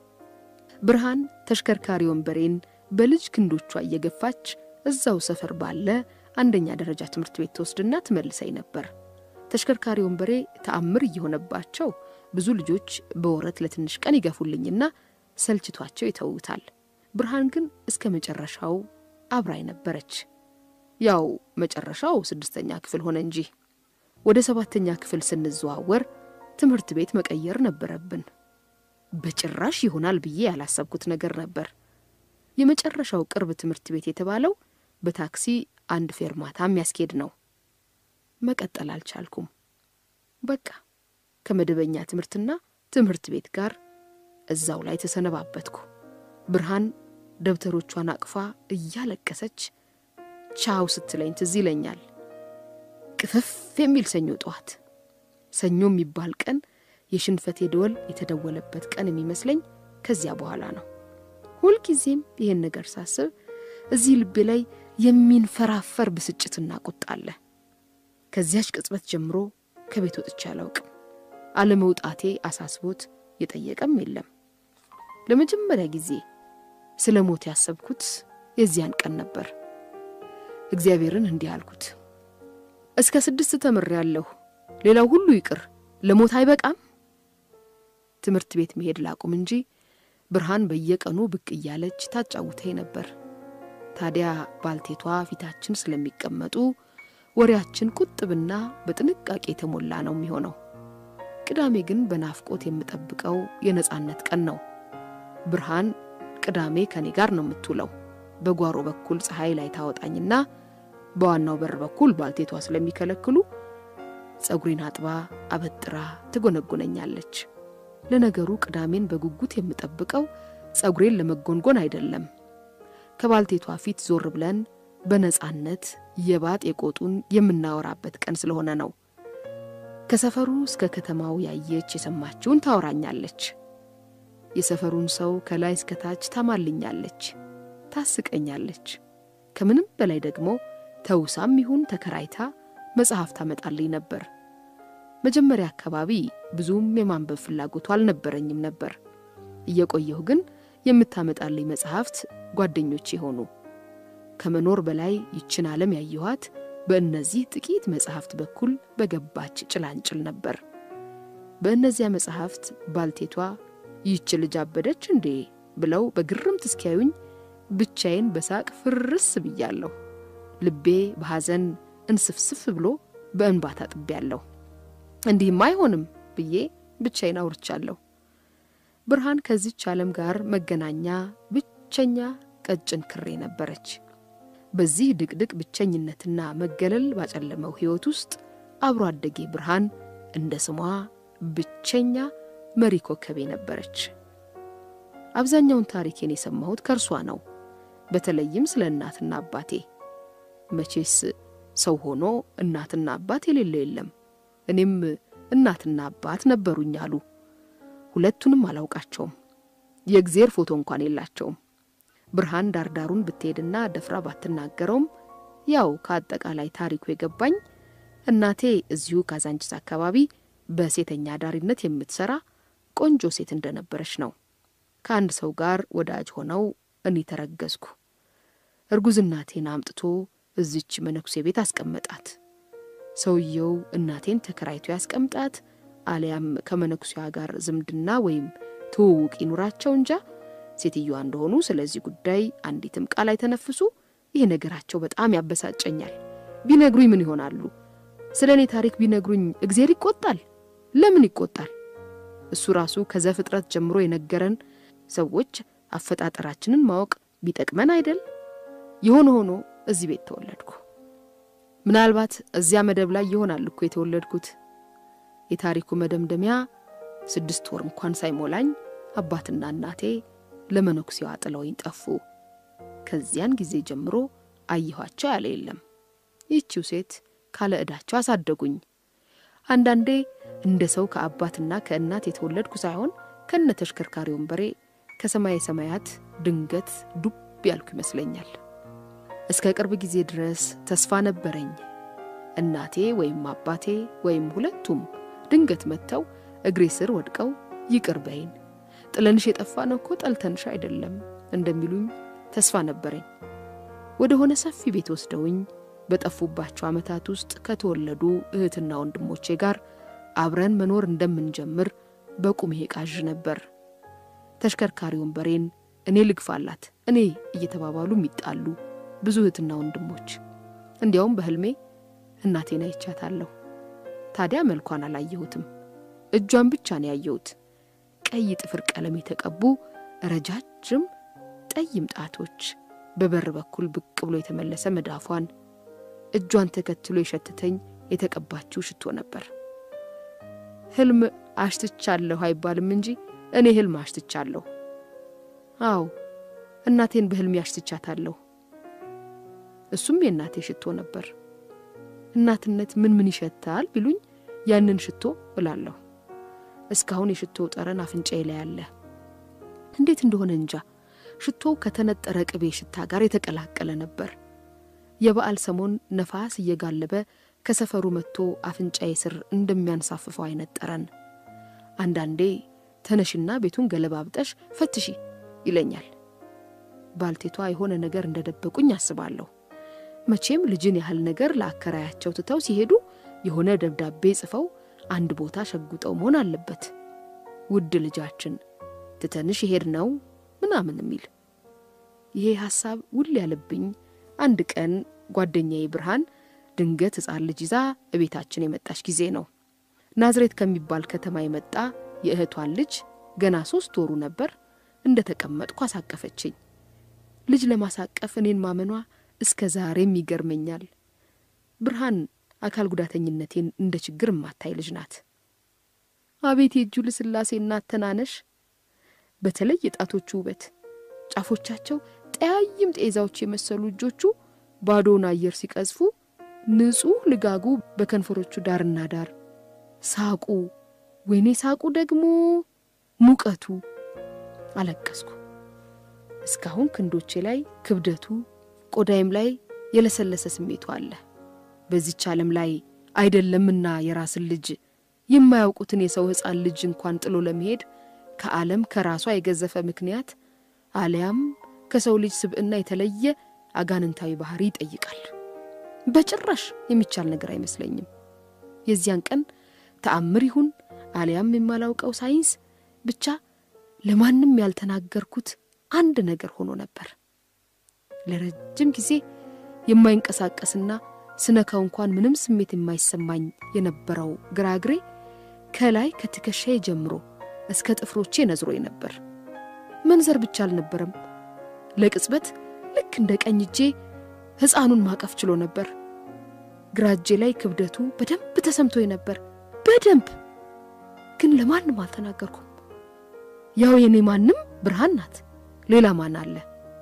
ብርሃን ተሽከርካሪ ወንበሬን በልጅ ክንዶቿ እየገፋች እዛው ሰፈር ባለ አንደኛ ደረጃ ትምህርት ቤት ትወስድና ትመልሰኝ ነበር። ተሽከርካሪ ወንበሬ ተአምር እየሆነባቸው ብዙ ልጆች በወረት ለትንሽ ቀን ይገፉልኝና ሰልችቷቸው ይተውታል። ብርሃን ግን እስከ መጨረሻው አብራኝ ነበረች። ያው መጨረሻው ስድስተኛ ክፍል ሆነ እንጂ ወደ ሰባተኛ ክፍል ስንዘዋወር ትምህርት ቤት መቀየር ነበረብን። በጭራሽ ይሆናል ብዬ ያላሰብኩት ነገር ነበር። የመጨረሻው ቅርብ ትምህርት ቤት የተባለው በታክሲ አንድ ፌርማታ የሚያስኬድ ነው። መቀጠል አልቻልኩም። በቃ ከመደበኛ ትምህርትና ትምህርት ቤት ጋር እዛው ላይ ተሰነባበትኩ። ብርሃን ደብተሮቿን አቅፋ እያለቀሰች ቻው ስትለኝ ትዝ ይለኛል። ቅፍፍ የሚል ሰኞ ጠዋት፣ ሰኞ የሚባል ቀን የሽንፈቴ ደወል የተደወለበት ቀን የሚመስለኝ ከዚያ በኋላ ነው። ሁልጊዜም ይህን ነገር ሳስብ እዚህ ልቤ ላይ የሚንፈራፈር ብስጭትና ቁጣ አለ። ከዚያች ቅጽበት ጀምሮ ከቤት ወጥቼ አላውቅም። አለመውጣቴ አሳስቦት የጠየቀም የለም። ለመጀመሪያ ጊዜ ስለ ሞት ያሰብኩት የዚያን ቀን ነበር። እግዚአብሔርን እንዲህ አልኩት፣ እስከ ስድስት ተምሬያለሁ፣ ሌላው ሁሉ ይቅር፣ ለሞት አይበቃም? ትምህርት ቤት መሄድ ላቁም እንጂ ብርሃን በየቀኑ ብቅ እያለች ታጫውተኝ ነበር። ታዲያ ባልቴቷ ፊታችን ስለሚቀመጡ ወሬያችን ቁጥብና በጥንቃቄ የተሞላ ነው የሚሆነው። ቅዳሜ ግን በናፍቆት የምጠብቀው የነጻነት ቀን ነው። ብርሃን ቅዳሜ ከኔ ጋር ነው የምትውለው። በጓሮ በኩል ፀሐይ ላይ ታወጣኝና በዋናው በር በኩል ባልቴቷ ስለሚከለክሉ ጸጉሬን አጥባ አበጥራ ትጎነጉነኛለች። ለነገሩ ቅዳሜን በጉጉት የምጠብቀው ጸጉሬን ለመጎንጎን አይደለም። ከባልቴቷ ፊት ዞር ብለን በነጻነት የባጥ የቆጡን የምናወራበት ቀን ስለሆነ ነው። ከሰፈሩ እስከ ከተማው ያየች የሰማችውን ታወራኛለች። የሰፈሩን ሰው ከላይ እስከ ታች ታማልኛለች፣ ታስቀኛለች። ከምንም በላይ ደግሞ ተውሳም ይሁን ተከራይታ መጽሐፍ ታመጣልኝ ነበር። መጀመሪያ አካባቢ ብዙም የማንበብ ፍላጎቱ አልነበረኝም ነበር። እየቆየሁ ግን የምታመጣልኝ መጽሐፍት ጓደኞቼ ሆኑ። ከመኖር በላይ ይችን ዓለም ያየኋት በእነዚህ ጥቂት መጽሐፍት በኩል በገባች ጭላንጭል ነበር። በእነዚያ መጽሐፍት ባልቴቷ ይህች ልጅ አበደች እንዴ ብለው በግርምት እስኪያዩኝ ብቻዬን በሳቅ ፍርስ ብያለሁ። ልቤ በሐዘን እንስፍስፍ ብሎ በእንባ ታጥቤያለሁ። እንዲህም አይሆንም ብዬ ብቻዬን አውርቻለሁ። ብርሃን ከዚች ዓለም ጋር መገናኛ ብቸኛ ቀጭን ክሬ ነበረች። በዚህ ድቅድቅ ብቸኝነትና መገለል ባጨለመው ሕይወት ውስጥ አብሮ አደጌ ብርሃን እንደ ስሟ ብቸኛ መሪ ኮከቤ ነበረች። አብዛኛውን ታሪኬን የሰማሁት ከእርሷ ነው። በተለይም ስለ እናትና አባቴ። መቼስ ሰው ሆኖ እናትና አባት የሌለ የለም። እኔም እናትና አባት ነበሩኝ አሉ። ሁለቱንም አላውቃቸውም። የእግዜር ፎቶ እንኳን የላቸውም። ብርሃን ዳርዳሩን ብትሄድና ደፍራ ባትናገረውም ያው ከአጠቃላይ ታሪኩ የገባኝ እናቴ እዚሁ ካዛንቺስ አካባቢ በሴተኛ አዳሪነት የምትሰራ ቆንጆ ሴት እንደነበረች ነው። ከአንድ ሰው ጋር ወዳጅ ሆነው እኔ ተረገዝኩ። እርጉዝ እናቴን አምጥቶ እዚች መነኩሴ ቤት አስቀመጣት። ሰውየው እናቴን ተከራይቶ ያስቀምጣት አሊያም ከመነኩሴዋ ጋር ዝምድና ወይም ትውውቅ ይኑራቸው እንጃ ሴትዮዋ እንደሆኑ ስለዚህ ጉዳይ አንዲትም ቃል አይተነፍሱ። ይህ ነገራቸው በጣም ያበሳጨኛል። ቢነግሩኝ ምን ይሆናሉ? ስለ እኔ ታሪክ ቢነግሩኝ እግዜር ይቆጣል? ለምን ይቆጣል? እሱ ራሱ ከዘፍጥረት ጀምሮ የነገረን ሰዎች አፈጣጠራችንን ማወቅ ቢጠቅመን አይደል? የሆነ ሆኖ እዚህ ቤት ተወለድኩ። ምናልባት እዚያ መደብ ላይ ይሆናል እኮ የተወለድኩት። የታሪኩ መደምደሚያ ስድስት ወር እንኳን ሳይሞላኝ አባትና እናቴ ለመነኩሴዋ ጥለውኝ ጠፉ። ከዚያን ጊዜ ጀምሮ አየኋቸው ያለ የለም። ይህቺው ሴት ካለ ዕዳቸው አሳደጉኝ። አንዳንዴ እንደ ሰው ከአባትና ከእናት የተወለድኩ ሳይሆን ከነ ተሽከርካሪ ወንበሬ ከሰማይ ሰማያት ድንገት ዱብ ያልኩ ይመስለኛል። እስከ ቅርብ ጊዜ ድረስ ተስፋ ነበረኝ። እናቴ ወይም አባቴ ወይም ሁለቱም ድንገት መጥተው እግሬ ስር ወድቀው ይቅር በይን፣ ጥለንሽ የጠፋ ነው እኮ ጠልተንሽ አይደለም እንደሚሉኝ ተስፋ ነበረኝ። ወደ ሆነ ሰፊ ቤት ወስደውኝ በጠፉባቸው ዓመታት ውስጥ ከተወለዱ እህትና ወንድሞቼ ጋር አብረን መኖር እንደምንጀምር በቁሜ ቃዥ ነበር። ተሽከርካሪ ወንበሬን እኔ ልግፋላት እኔ እየተባባሉ የሚጣሉ ብዙ እህትና ወንድሞች። እንዲያውም በሕልሜ እናቴን አይቻታለሁ። ታዲያ መልኳን አላየሁትም፣ እጇን ብቻ ነው ያየሁት። ቀይ ጥፍር ቀለም የተቀቡ ረጃጅም ጠይም ጣቶች፣ በበር በኩል ብቅ ብሎ የተመለሰ መዳፏን፣ እጇን ተከትሎ የሸተተኝ የተቀባችው ሽቶ ነበር። ሕልም አሽትቻለሁ አይባልም እንጂ እኔ ሕልም አሽትቻለሁ። አዎ እናቴን በሕልሜ አሽትቻታለሁ። እሱም የእናቴ ሽቶ ነበር። እናትነት ምን ምን ይሸታል ቢሉኝ ያንን ሽቶ እላለሁ። እስካሁን የሽቶ ጠረን አፍንጫዬ ላይ አለ። እንዴት እንደሆነ እንጃ ሽቶው ከተነጠረ ቅቤ ሽታ ጋር የተቀላቀለ ነበር። የበዓል ሰሞን ነፋስ እየጋለበ ከሰፈሩ መጥቶ አፍንጫዬ ስር እንደሚያንሳፍፈው አይነት ጠረን። አንዳንዴ ተነሽና ቤቱን ገለባብጠሽ ፈትሺ ይለኛል። ባልቴቷ የሆነ ነገር እንደደበቁኝ አስባለሁ። መቼም ልጅን ያህል ነገር ለአከራያቸው ትተው ሲሄዱ የሆነ ደብዳቤ ጽፈው አንድ ቦታ ሸጉጠው መሆን አለበት። ውድ ልጃችን ትተንሽ ይሄድ ነው ምናምን የሚል ይሄ ሐሳብ ውል ያለብኝ አንድ ቀን ጓደኛዬ ብርሃን ድንገት ሕፃን ልጅ ይዛ እቤታችን የመጣች ጊዜ ነው። ናዝሬት ከሚባል ከተማ የመጣ የእህቷን ልጅ ገና ሶስት ወሩ ነበር። እንደ ተቀመጥኩ አሳቀፈችኝ። ልጅ ለማሳቀፍ እኔን ማመኗ እስከ ዛሬም ይገርመኛል። ብርሃን አካል ጉዳተኝነቴን እንደ ችግር የማታይ ልጅ ናት። አቤት የእጁ ልስላሴና አተናነሽ! በተለይ የጣቶቹ ውበት፣ ጫፎቻቸው ጠያይም ጤዛዎች የመሰሉ እጆቹ ባዶውን አየር ሲቀዝፉ፣ ንጹሕ ልጋጉ በከንፈሮቹ ዳርና ዳር፣ ሳቁ፣ ወይኔ ሳቁ ደግሞ ሙቀቱ! አለቀስኩ። እስካሁን ክንዶቼ ላይ ክብደቱ፣ ቆዳይም ላይ የለሰለሰ ስሜቱ አለ። በዚች ዓለም ላይ አይደለምና የራስን ልጅ የማያውቁትን የሰው ሕፃን ልጅ እንኳን ጥሎ ለመሄድ ከዓለም ከራሷ የገዘፈ ምክንያት አሊያም ከሰው ልጅ ስብዕና የተለየ አጋንንታዊ ባህሪ ይጠይቃል። በጭራሽ የሚቻል ነገር አይመስለኝም። የዚያን ቀን ተአምር ይሁን አሊያም የማላውቀው ሳይንስ ብቻ ለማንም ያልተናገርኩት አንድ ነገር ሆኖ ነበር። ለረጅም ጊዜ የማይንቀሳቀስና ስነካው እንኳን ምንም ስሜት የማይሰማኝ የነበረው ግራ እግሬ ከላይ ከትከሻዬ ጀምሮ እስከ ጥፍሮቼ ነዝሮኝ ነበር። መንዘር ብቻ አልነበረም፣ ለቅጽበት ልክ እንደ ቀኝ እጄ ሕፃኑን ማቀፍ ችሎ ነበር። ግራ እጄ ላይ ክብደቱ በደንብ ተሰምቶኝ ነበር። በደንብ ግን ለማንም አልተናገርኩም። ያው የኔ ማንም ብርሃን ናት። ሌላ ማን አለ?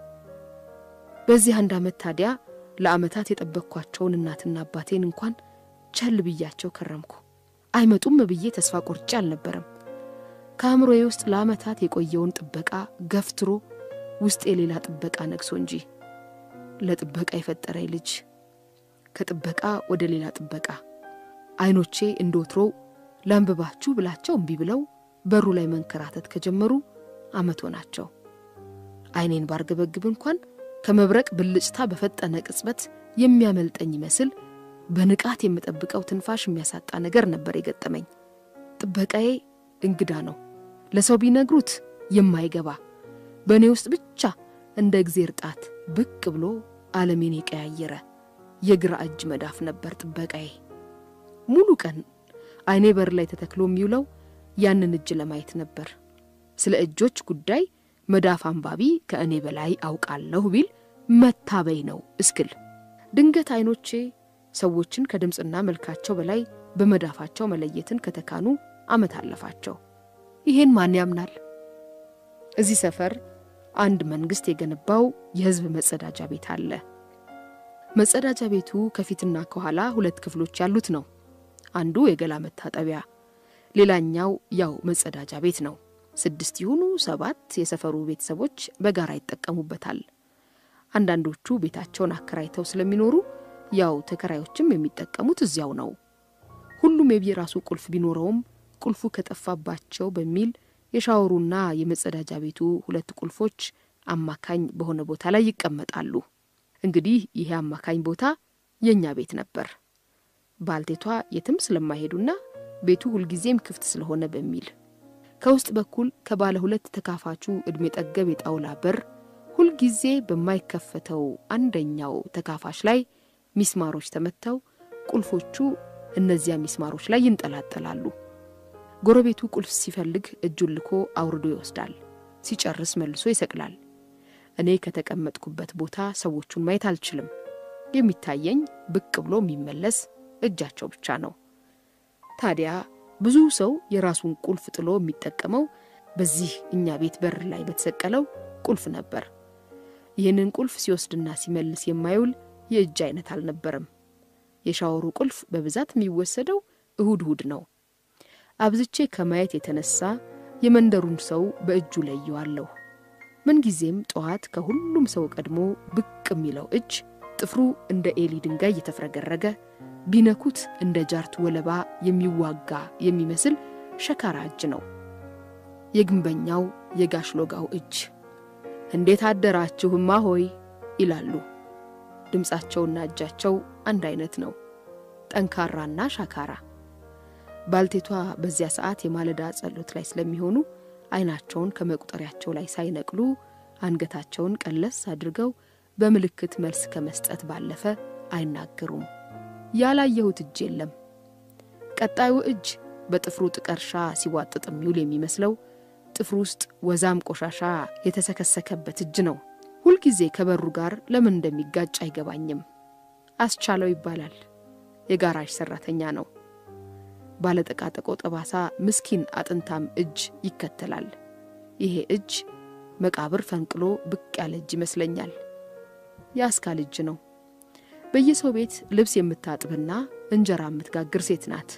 በዚህ አንድ ዓመት ታዲያ ለዓመታት የጠበቅኳቸውን እናትና አባቴን እንኳን ቸል ብያቸው ከረምኩ። አይመጡም ብዬ ተስፋ ቆርጬ አልነበረም። ከአእምሮዬ ውስጥ ለዓመታት የቆየውን ጥበቃ ገፍትሮ ውስጥ የሌላ ጥበቃ ነግሶ እንጂ ለጥበቃ የፈጠረኝ ልጅ ከጥበቃ ወደ ሌላ ጥበቃ አይኖቼ እንደ ወትሮው ላንብባችሁ ብላቸው እምቢ ብለው በሩ ላይ መንከራተት ከጀመሩ ዓመት ሆናቸው። አይኔን ባርገበግብ እንኳን ከመብረቅ ብልጭታ በፈጠነ ቅጽበት የሚያመልጠኝ ይመስል በንቃት የምጠብቀው ትንፋሽ የሚያሳጣ ነገር ነበር የገጠመኝ። ጥበቃዬ እንግዳ ነው፣ ለሰው ቢነግሩት የማይገባ በእኔ ውስጥ ብቻ እንደ እግዜር ጣት ብቅ ብሎ ዓለሜን የቀያየረ የግራ እጅ መዳፍ ነበር ጥበቃዬ። ሙሉ ቀን አይኔ በር ላይ ተተክሎ የሚውለው ያንን እጅ ለማየት ነበር። ስለ እጆች ጉዳይ መዳፍ አንባቢ ከእኔ በላይ አውቃለሁ ቢል መታበይ ነው እስክል ድንገት አይኖቼ ሰዎችን ከድምፅና መልካቸው በላይ በመዳፋቸው መለየትን ከተካኑ ዓመት አለፋቸው። ይሄን ማን ያምናል? እዚህ ሰፈር አንድ መንግስት የገነባው የሕዝብ መጸዳጃ ቤት አለ። መጸዳጃ ቤቱ ከፊትና ከኋላ ሁለት ክፍሎች ያሉት ነው። አንዱ የገላ መታጠቢያ፣ ሌላኛው ያው መጸዳጃ ቤት ነው። ስድስት ይሁኑ ሰባት የሰፈሩ ቤተሰቦች በጋራ ይጠቀሙበታል። አንዳንዶቹ ቤታቸውን አከራይተው ስለሚኖሩ ያው ተከራዮችም የሚጠቀሙት እዚያው ነው። ሁሉም የየራሱ ቁልፍ ቢኖረውም ቁልፉ ከጠፋባቸው በሚል የሻወሩና የመጸዳጃ ቤቱ ሁለት ቁልፎች አማካኝ በሆነ ቦታ ላይ ይቀመጣሉ። እንግዲህ ይሄ አማካኝ ቦታ የእኛ ቤት ነበር። ባልቴቷ የትም ስለማይሄዱና ቤቱ ሁልጊዜም ክፍት ስለሆነ በሚል ከውስጥ በኩል ከባለ ሁለት ተካፋቹ ዕድሜ ጠገብ የጣውላ በር ሁልጊዜ በማይከፈተው አንደኛው ተካፋሽ ላይ ሚስማሮች ተመተው ቁልፎቹ እነዚያ ሚስማሮች ላይ ይንጠላጠላሉ። ጎረቤቱ ቁልፍ ሲፈልግ እጁን ልኮ አውርዶ ይወስዳል። ሲጨርስ መልሶ ይሰቅላል። እኔ ከተቀመጥኩበት ቦታ ሰዎቹን ማየት አልችልም። የሚታየኝ ብቅ ብሎ የሚመለስ እጃቸው ብቻ ነው። ታዲያ ብዙ ሰው የራሱን ቁልፍ ጥሎ የሚጠቀመው በዚህ እኛ ቤት በር ላይ በተሰቀለው ቁልፍ ነበር። ይህንን ቁልፍ ሲወስድና ሲመልስ የማይውል የእጅ አይነት አልነበረም። የሻወሩ ቁልፍ በብዛት የሚወሰደው እሁድ እሁድ ነው። አብዝቼ ከማየት የተነሳ የመንደሩን ሰው በእጁ ለየዋለሁ። ምንጊዜም ጠዋት ከሁሉም ሰው ቀድሞ ብቅ የሚለው እጅ ጥፍሩ እንደ ኤሊ ድንጋይ እየተፍረገረገ ቢነኩት እንደ ጃርት ወለባ የሚዋጋ የሚመስል ሸካራ እጅ ነው። የግንበኛው የጋሽ ሎጋው እጅ። እንዴት አደራችሁማ ሆይ ይላሉ። ድምፃቸውና እጃቸው አንድ አይነት ነው፣ ጠንካራና ሻካራ። ባልቴቷ በዚያ ሰዓት የማለዳ ጸሎት ላይ ስለሚሆኑ አይናቸውን ከመቁጠሪያቸው ላይ ሳይነቅሉ አንገታቸውን ቀለስ አድርገው በምልክት መልስ ከመስጠት ባለፈ አይናገሩም። ያላየሁት እጅ የለም። ቀጣዩ እጅ በጥፍሩ ጥቀርሻ ሲዋጥጥ የሚውል የሚመስለው ጥፍሩ ውስጥ ወዛም ቆሻሻ የተሰከሰከበት እጅ ነው። ሁልጊዜ ከበሩ ጋር ለምን እንደሚጋጭ አይገባኝም። አስቻለው ይባላል። የጋራዥ ሰራተኛ ነው። ባለጠቃጠቆ ጠባሳ ምስኪን አጥንታም እጅ ይከተላል። ይሄ እጅ መቃብር ፈንቅሎ ብቅ ያለ እጅ ይመስለኛል። የአስካል እጅ ነው። በየሰው ቤት ልብስ የምታጥብና እንጀራ የምትጋግር ሴት ናት።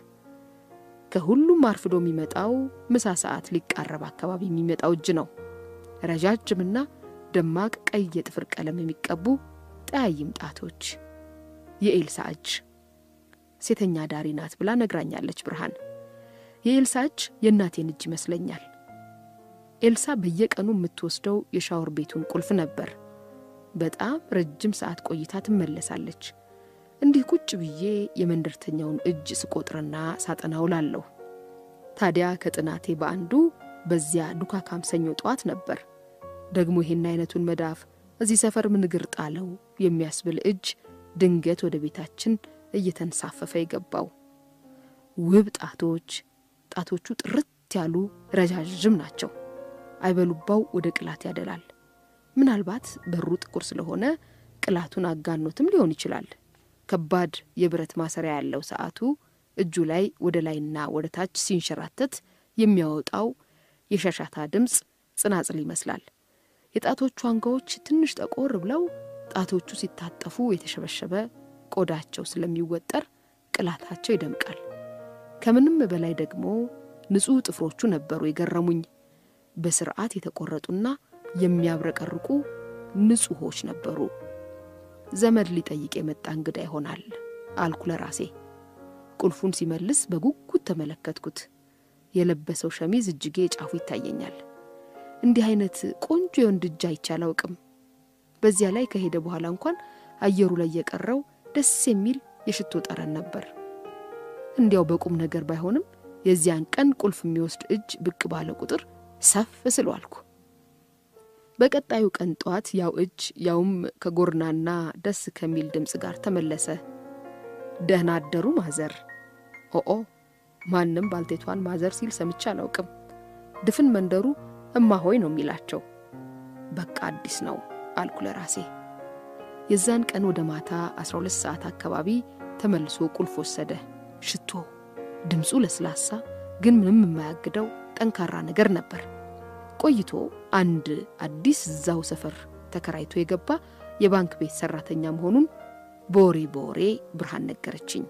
ከሁሉም አርፍዶ የሚመጣው ምሳ ሰዓት ሊቃረብ አካባቢ የሚመጣው እጅ ነው። ረጃጅምና ደማቅ ቀይ የጥፍር ቀለም የሚቀቡ ጠያይም ጣቶች። የኤልሳ እጅ ሴተኛ ዳሪ ናት ብላ ነግራኛለች ብርሃን። የኤልሳ እጅ የእናቴን እጅ ይመስለኛል። ኤልሳ በየቀኑ የምትወስደው የሻወር ቤቱን ቁልፍ ነበር። በጣም ረጅም ሰዓት ቆይታ ትመለሳለች። እንዲህ ቁጭ ብዬ የመንደርተኛውን እጅ ስቆጥርና ሳጠናው ላለሁ። ታዲያ ከጥናቴ በአንዱ በዚያ ዱካካም ሰኞ ጠዋት ነበር ደግሞ ይሄን አይነቱን መዳፍ እዚህ ሰፈር ምን እግር ጣለው የሚያስብል እጅ ድንገት ወደ ቤታችን እየተንሳፈፈ የገባው። ውብ ጣቶች፣ ጣቶቹ ጥርት ያሉ ረዣዥም ናቸው። አይበሉባው ወደ ቅላት ያደላል። ምናልባት በሩ ጥቁር ስለሆነ ቅላቱን አጋኖትም ሊሆን ይችላል። ከባድ የብረት ማሰሪያ ያለው ሰዓቱ እጁ ላይ ወደ ላይና ወደ ታች ሲንሸራተት የሚያወጣው የሻሻታ ድምፅ ጽናጽል ይመስላል። የጣቶቹ አንጓዎች ትንሽ ጠቆር ብለው ጣቶቹ ሲታጠፉ የተሸበሸበ ቆዳቸው ስለሚወጠር ቅላታቸው ይደምቃል። ከምንም በላይ ደግሞ ንጹሕ ጥፍሮቹ ነበሩ የገረሙኝ። በስርዓት የተቆረጡና የሚያብረቀርቁ ንጹሖች ነበሩ። ዘመድ ሊጠይቅ የመጣ እንግዳ ይሆናል አልኩ ለራሴ። ቁልፉን ሲመልስ በጉጉት ተመለከትኩት። የለበሰው ሸሚዝ እጅጌ ጫፉ ይታየኛል። እንዲህ አይነት ቆንጆ የወንድ እጅ አይቼ አላውቅም። በዚያ ላይ ከሄደ በኋላ እንኳን አየሩ ላይ የቀረው ደስ የሚል የሽቶ ጠረን ነበር። እንዲያው በቁም ነገር ባይሆንም የዚያን ቀን ቁልፍ የሚወስድ እጅ ብቅ ባለ ቁጥር ሰፍ ስሎ አልኩ። በቀጣዩ ቀን ጠዋት ያው እጅ ያውም ከጎርናና ደስ ከሚል ድምፅ ጋር ተመለሰ። ደህና አደሩ ማዘር። ኦኦ ማንም ባልቴቷን ማዘር ሲል ሰምቼ አላውቅም። ድፍን መንደሩ እማሆይ ነው የሚላቸው። በቃ አዲስ ነው አልኩ ለራሴ። የዛን ቀን ወደ ማታ 12 ሰዓት አካባቢ ተመልሶ ቁልፍ ወሰደ። ሽቶ፣ ድምፁ ለስላሳ ግን ምንም የማያግደው ጠንካራ ነገር ነበር። ቆይቶ አንድ አዲስ እዛው ሰፈር ተከራይቶ የገባ የባንክ ቤት ሰራተኛ መሆኑን በወሬ በወሬ ብርሃን ነገረችኝ።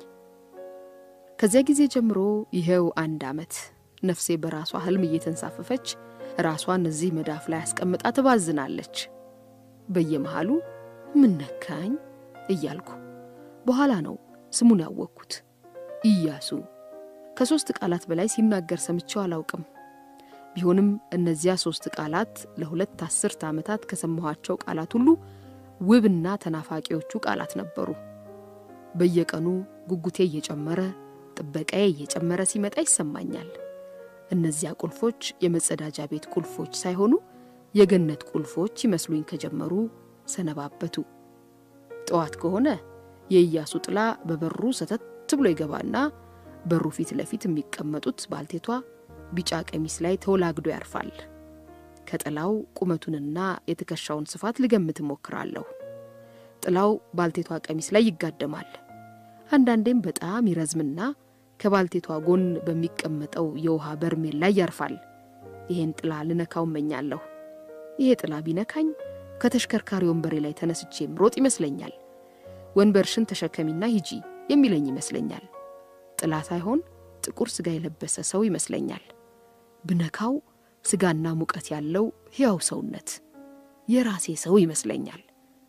ከዚያ ጊዜ ጀምሮ ይኸው አንድ ዓመት ነፍሴ በራሷ ህልም እየተንሳፈፈች ራሷን እዚህ መዳፍ ላይ አስቀምጣ ትባዝናለች። በየመሃሉ ምን ነካኝ እያልኩ በኋላ ነው ስሙን ያወቅኩት። ኢያሱ ከሦስት ቃላት በላይ ሲናገር ሰምቼው አላውቅም። ቢሆንም እነዚያ ሦስት ቃላት ለሁለት አስርት ዓመታት ከሰማኋቸው ቃላት ሁሉ ውብና ተናፋቂዎቹ ቃላት ነበሩ። በየቀኑ ጉጉቴ እየጨመረ ጥበቃዬ እየጨመረ ሲመጣ ይሰማኛል። እነዚያ ቁልፎች የመጸዳጃ ቤት ቁልፎች ሳይሆኑ የገነት ቁልፎች ይመስሉኝ ከጀመሩ ሰነባበቱ። ጠዋት ከሆነ የኢያሱ ጥላ በበሩ ሰተት ብሎ ይገባና በሩ ፊት ለፊት የሚቀመጡት ባልቴቷ ቢጫ ቀሚስ ላይ ተወላግዶ ያርፋል። ከጥላው ቁመቱንና የትከሻውን ስፋት ልገምት እሞክራለሁ። ጥላው ባልቴቷ ቀሚስ ላይ ይጋደማል። አንዳንዴም በጣም ይረዝምና ከባልቴቷ ጎን በሚቀመጠው የውሃ በርሜል ላይ ያርፋል። ይሄን ጥላ ልነካው እመኛለሁ። ይሄ ጥላ ቢነካኝ ከተሽከርካሪ ወንበሬ ላይ ተነስቼ ምሮጥ ይመስለኛል። ወንበርሽን ተሸከሚና ሂጂ የሚለኝ ይመስለኛል። ጥላ ሳይሆን ጥቁር ስጋ የለበሰ ሰው ይመስለኛል። ብነካው ስጋና ሙቀት ያለው ሕያው ሰውነት የራሴ ሰው ይመስለኛል።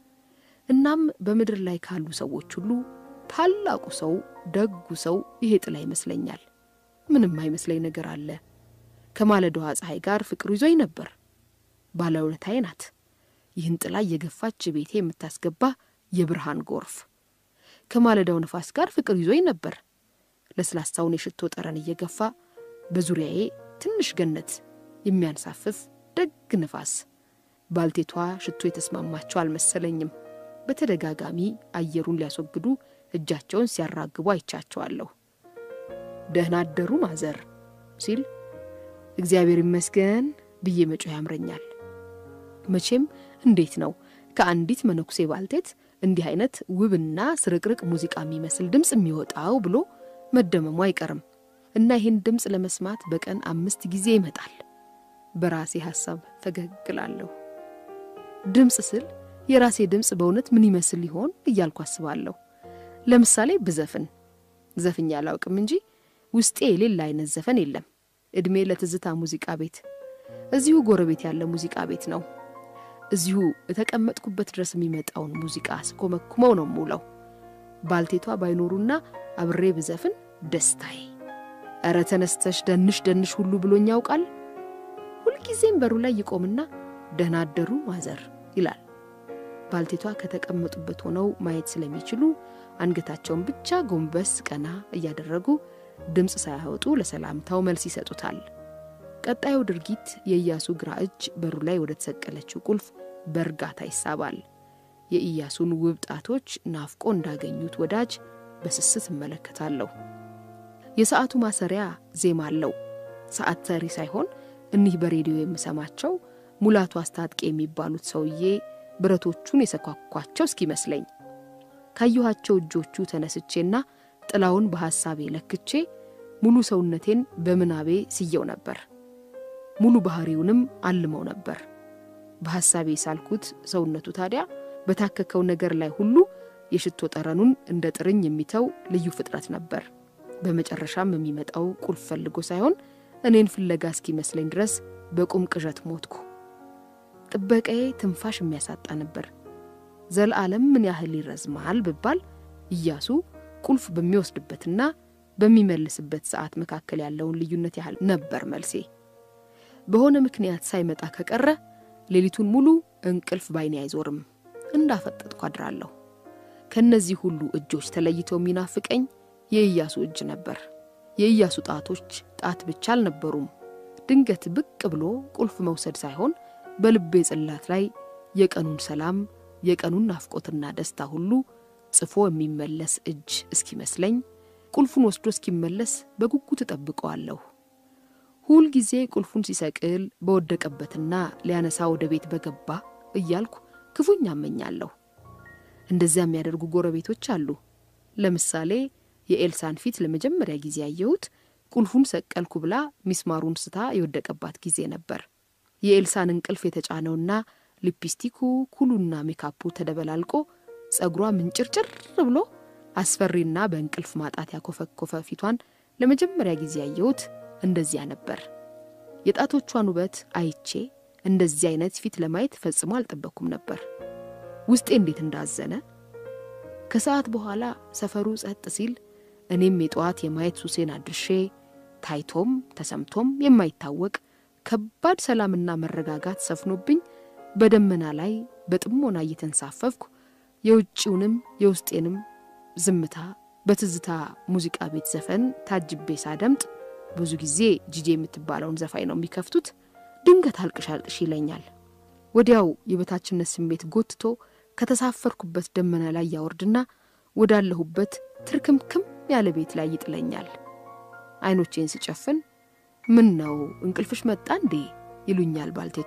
እናም በምድር ላይ ካሉ ሰዎች ሁሉ ታላቁ ሰው፣ ደጉ ሰው ይሄ ጥላ ይመስለኛል። ምንም አይመስለኝ ነገር አለ። ከማለዳዋ ፀሐይ ጋር ፍቅሩ ይዞኝ ነበር። ባለውለታዬ ናት። ይህን ጥላ እየገፋች ቤቴ የምታስገባ የብርሃን ጎርፍ። ከማለዳው ነፋስ ጋር ፍቅር ይዞኝ ነበር። ለስላሳውን የሽቶ ጠረን እየገፋ በዙሪያዬ ትንሽ ገነት የሚያንሳፍፍ ደግ ንፋስ። ባልቴቷ ሽቶ የተስማማቸው አልመሰለኝም። በተደጋጋሚ አየሩን ሊያስወግዱ እጃቸውን ሲያራግቡ አይቻቸዋለሁ። ደህና አደሩ ማዘር ሲል እግዚአብሔር ይመስገን ብዬ መጮህ ያምረኛል። መቼም እንዴት ነው ከአንዲት መነኩሴ ባልቴት እንዲህ አይነት ውብና ስርቅርቅ ሙዚቃ የሚመስል ድምፅ የሚወጣው ብሎ መደመሙ አይቀርም እና ይህን ድምፅ ለመስማት በቀን አምስት ጊዜ ይመጣል። በራሴ ሐሳብ ፈገግላለሁ። ድምፅ ስል የራሴ ድምፅ በእውነት ምን ይመስል ሊሆን እያልኩ አስባለሁ። ለምሳሌ ብዘፍን ዘፍኛ አላውቅም እንጂ ውስጤ የሌላ አይነት ዘፈን የለም። ዕድሜ ለትዝታ ሙዚቃ ቤት እዚሁ ጎረቤት ያለ ሙዚቃ ቤት ነው። እዚሁ የተቀመጥኩበት ድረስ የሚመጣውን ሙዚቃ ስኮመኩመው ነው የምውለው። ባልቴቷ ባይኖሩና አብሬ ብዘፍን ደስታዬ። እረ ተነስተሽ ደንሽ ደንሽ ሁሉ ብሎኝ ያውቃል። ሁልጊዜም በሩ ላይ ይቆምና ደህና አደሩ ማዘር ይላል። ባልቴቷ ከተቀመጡበት ሆነው ማየት ስለሚችሉ አንገታቸውን ብቻ ጎንበስ ቀና እያደረጉ ድምፅ ሳያወጡ ለሰላምታው መልስ ይሰጡታል። ቀጣዩ ድርጊት የኢያሱ ግራ እጅ በሩ ላይ ወደ ተሰቀለችው ቁልፍ በእርጋታ ይሳባል። የኢያሱን ውብ ጣቶች ናፍቆ እንዳገኙት ወዳጅ በስስት እመለከታለሁ። የሰዓቱ ማሰሪያ ዜማ አለው። ሰዓት ሰሪ ሳይሆን እኒህ በሬዲዮ የምሰማቸው ሙላቱ አስታጥቄ የሚባሉት ሰውዬ ብረቶቹን የሰኳኳቸው እስኪመስለኝ ካየኋቸው እጆቹ ተነስቼና ጥላውን በሐሳቤ ለክቼ ሙሉ ሰውነቴን በምናቤ ስየው ነበር። ሙሉ ባህሪውንም አልመው ነበር። በሐሳቤ ሳልኩት ሰውነቱ ታዲያ በታከከው ነገር ላይ ሁሉ የሽቶ ጠረኑን እንደ ጥርኝ የሚተው ልዩ ፍጥረት ነበር። በመጨረሻም የሚመጣው ቁልፍ ፈልጎ ሳይሆን እኔን ፍለጋ እስኪመስለኝ ድረስ በቁም ቅዠት ሞትኩ። ጥበቃዬ ትንፋሽ የሚያሳጣ ነበር። ዘለዓለም ምን ያህል ይረዝማል ብባል ኢያሱ ቁልፍ በሚወስድበትና በሚመልስበት ሰዓት መካከል ያለውን ልዩነት ያህል ነበር መልሴ። በሆነ ምክንያት ሳይመጣ ከቀረ ሌሊቱን ሙሉ እንቅልፍ ባይኔ አይዞርም፣ እንዳፈጠጥኩ አድራለሁ። ከእነዚህ ሁሉ እጆች ተለይተው የሚናፍቀኝ የኢያሱ እጅ ነበር። የኢያሱ ጣቶች ጣት ብቻ አልነበሩም። ድንገት ብቅ ብሎ ቁልፍ መውሰድ ሳይሆን በልቤ ጽላት ላይ የቀኑን ሰላም የቀኑን ናፍቆትና ደስታ ሁሉ ጽፎ የሚመለስ እጅ እስኪመስለኝ ቁልፉን ወስዶ እስኪመለስ በጉጉት እጠብቀዋለሁ። ሁል ጊዜ ቁልፉን ሲሰቅል በወደቀበትና ሊያነሳ ወደ ቤት በገባ እያልኩ ክፉኛ አመኛለሁ። እንደዚያ የሚያደርጉ ጎረቤቶች አሉ። ለምሳሌ የኤልሳን ፊት ለመጀመሪያ ጊዜ ያየሁት ቁልፉን ሰቀልኩ ብላ ሚስማሩን ስታ የወደቀባት ጊዜ ነበር። የኤልሳን እንቅልፍ የተጫነውና ሊፕስቲኩ ኩሉና ሜካፑ ተደበላልቆ ጸጉሯ ምንጭርጭር ብሎ አስፈሪና በእንቅልፍ ማጣት ያኮፈኮፈ ፊቷን ለመጀመሪያ ጊዜ ያየሁት እንደዚያ ነበር። የጣቶቿን ውበት አይቼ እንደዚህ አይነት ፊት ለማየት ፈጽሞ አልጠበቅኩም ነበር። ውስጤ እንዴት እንዳዘነ። ከሰዓት በኋላ ሰፈሩ ጸጥ ሲል እኔም የጠዋት የማየት ሱሴን አድርሼ ታይቶም ተሰምቶም የማይታወቅ ከባድ ሰላምና መረጋጋት ሰፍኖብኝ በደመና ላይ በጥሞና እየተንሳፈፍኩ የውጭውንም የውስጤንም ዝምታ በትዝታ ሙዚቃ ቤት ዘፈን ታጅቤ ሳደምጥ ብዙ ጊዜ ጂጄ የምትባለውን ዘፋኝ ነው የሚከፍቱት። ድንገት አልቅሽ አልቅሽ ይለኛል። ወዲያው የበታችነት ስሜት ጎትቶ ከተሳፈርኩበት ደመና ላይ ያወርድና ወዳለሁበት ትርክምክም ያለ ቤት ላይ ይጥለኛል። አይኖቼን ስጨፍን ምን ነው እንቅልፍሽ መጣ እንዴ ይሉኛል ባልቴቷ።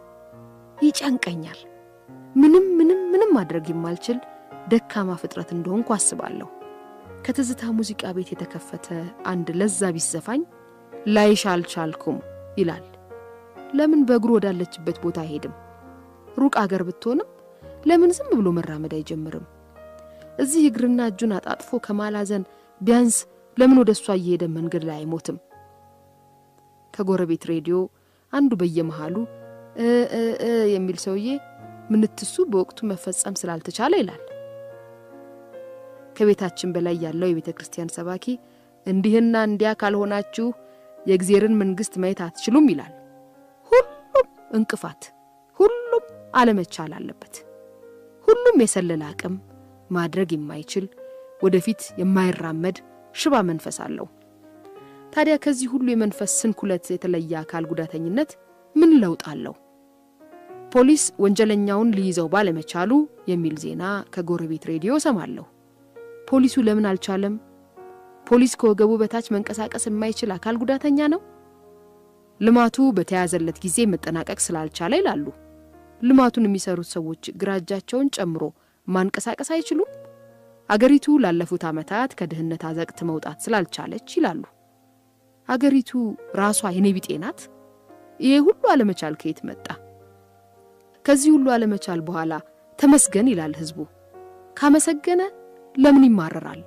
ይጨንቀኛል። ምንም ምንም ምንም ማድረግ የማልችል ደካማ ፍጥረት እንደሆንኩ አስባለሁ። ከትዝታ ሙዚቃ ቤት የተከፈተ አንድ ለዛ ቢስ ዘፋኝ ላይሽ አልቻልኩም ይላል። ለምን በእግሩ ወዳለችበት ቦታ አይሄድም? ሩቅ አገር ብትሆንም ለምን ዝም ብሎ መራመድ አይጀምርም? እዚህ እግርና እጁን አጣጥፎ ከማላዘን ቢያንስ ለምን ወደ እሷ እየሄደ መንገድ ላይ አይሞትም? ከጎረቤት ሬዲዮ አንዱ በየመሃሉ እ እ እ የሚል ሰውዬ ምንትሱ በወቅቱ መፈጸም ስላልተቻለ ይላል። ከቤታችን በላይ ያለው የቤተ ክርስቲያን ሰባኪ እንዲህና እንዲያ ካልሆናችሁ የእግዚአብሔርን መንግሥት ማየት አትችሉም ይላል። ሁሉም እንቅፋት፣ ሁሉም አለመቻል አለበት። ሁሉም የሰለለ አቅም ማድረግ የማይችል ወደፊት የማይራመድ ሽባ መንፈስ አለው። ታዲያ ከዚህ ሁሉ የመንፈስ ስንኩለት የተለየ አካል ጉዳተኝነት ምን ለውጥ አለው? ፖሊስ ወንጀለኛውን ሊይዘው ባለመቻሉ የሚል ዜና ከጎረቤት ሬዲዮ ሰማለሁ። ፖሊሱ ለምን አልቻለም? ፖሊስ ከወገቡ በታች መንቀሳቀስ የማይችል አካል ጉዳተኛ ነው። ልማቱ በተያዘለት ጊዜ መጠናቀቅ ስላልቻለ ይላሉ። ልማቱን የሚሰሩት ሰዎች ግራ እጃቸውን ጨምሮ ማንቀሳቀስ አይችሉም። አገሪቱ ላለፉት ዓመታት ከድህነት አዘቅት መውጣት ስላልቻለች ይላሉ። አገሪቱ ራሷ የኔ ቢጤ ናት። ይሄ ሁሉ አለመቻል ከየት መጣ? ከዚህ ሁሉ አለመቻል በኋላ ተመስገን ይላል ህዝቡ። ካመሰገነ ለምን ይማረራል?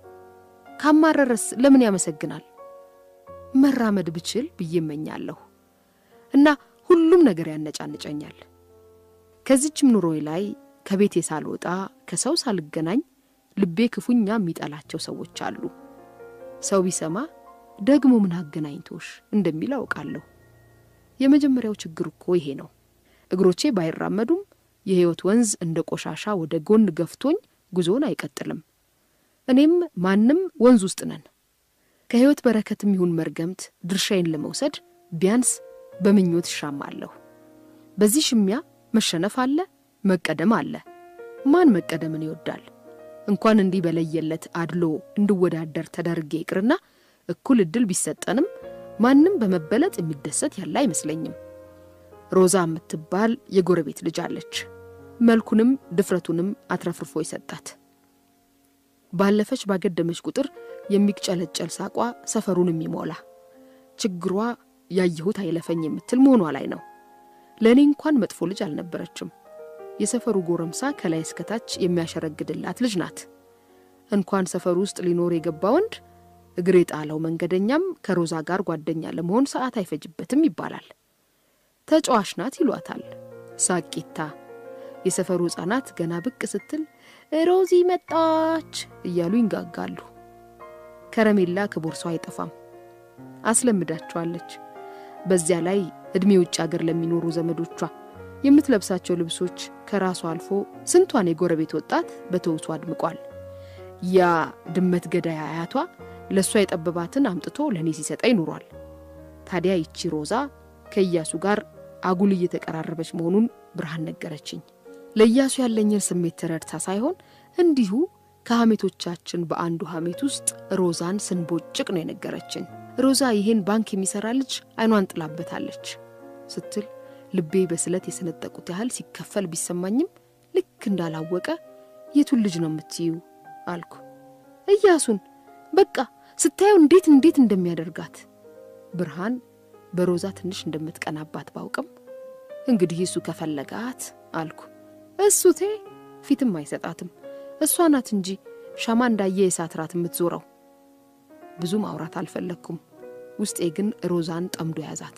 ካማረረስ ለምን ያመሰግናል? መራመድ ብችል ብዬ እመኛለሁ እና ሁሉም ነገር ያነጫንጨኛል። ከዚችም ኑሮዬ ላይ ከቤቴ ሳልወጣ ከሰው ሳልገናኝ ልቤ ክፉኛ የሚጠላቸው ሰዎች አሉ። ሰው ቢሰማ ደግሞ ምን አገናኝቶሽ እንደሚል አውቃለሁ። የመጀመሪያው ችግር እኮ ይሄ ነው። እግሮቼ ባይራመዱም የህይወት ወንዝ እንደ ቆሻሻ ወደ ጎን ገፍቶኝ ጉዞን አይቀጥልም። እኔም ማንም ወንዝ ውስጥ ነን። ከህይወት በረከትም ይሁን መርገምት ድርሻዬን ለመውሰድ ቢያንስ በምኞት እሻማለሁ። በዚህ ሽሚያ መሸነፍ አለ፣ መቀደም አለ። ማን መቀደምን ይወዳል? እንኳን እንዲህ በለየለት አድሎ እንድወዳደር ተደርጌ ይቅርና እኩል እድል ቢሰጠንም ማንም በመበለጥ የሚደሰት ያለ አይመስለኝም። ሮዛ የምትባል የጎረቤት ልጅ አለች። መልኩንም ድፍረቱንም አትረፍርፎ ይሰጣት። ባለፈች ባገደመች ቁጥር የሚቅጨለጨል ሳቋ ሰፈሩን የሚሞላ ችግሯ ያየሁት አይለፈኝ የምትል መሆኗ ላይ ነው። ለእኔ እንኳን መጥፎ ልጅ አልነበረችም። የሰፈሩ ጎረምሳ ከላይ እስከታች የሚያሸረግድላት ልጅ ናት። እንኳን ሰፈሩ ውስጥ ሊኖር የገባ ወንድ እግር የጣለው መንገደኛም ከሮዛ ጋር ጓደኛ ለመሆን ሰዓት አይፈጅበትም ይባላል። ተጫዋች ናት ይሏታል። ሳቂታ የሰፈሩ ሕፃናት ገና ብቅ ስትል ሮዚ መጣች እያሉ ይንጋጋሉ። ከረሜላ ከቦርሷ አይጠፋም፣ አስለምዳቸዋለች። በዚያ ላይ ዕድሜ ውጭ አገር ለሚኖሩ ዘመዶቿ የምትለብሳቸው ልብሶች ከራሷ አልፎ ስንቷን የጎረቤት ወጣት በተውሶ አድምቋል። ያ ድመት ገዳይ አያቷ ለእሷ የጠበባትን አምጥቶ ለእኔ ሲሰጠኝ ኑሯል። ታዲያ ይቺ ሮዛ ከኢያሱ ጋር አጉል እየተቀራረበች መሆኑን ብርሃን ነገረችኝ። ለኢያሱ ያለኝን ስሜት ተረድታ ሳይሆን እንዲሁ ከሐሜቶቻችን በአንዱ ሐሜት ውስጥ ሮዛን ስንቦጭቅ ነው የነገረችን። ሮዛ ይህን ባንክ የሚሰራ ልጅ አይኗን ጥላበታለች ስትል ልቤ በስለት የሰነጠቁት ያህል ሲከፈል ቢሰማኝም ልክ እንዳላወቀ የቱን ልጅ ነው የምትዩ አልኩ። ኢያሱን በቃ ስታየው እንዴት እንዴት እንደሚያደርጋት ብርሃን በሮዛ ትንሽ እንደምትቀናባት ባውቅም እንግዲህ እሱ ከፈለጋት አልኩ። እሱቴ ፊትም አይሰጣትም። እሷ ናት እንጂ ሻማ እንዳየ የእሳት ራት የምትዞረው። ብዙ ማውራት አልፈለግኩም። ውስጤ ግን ሮዛን ጠምዶ ያዛት።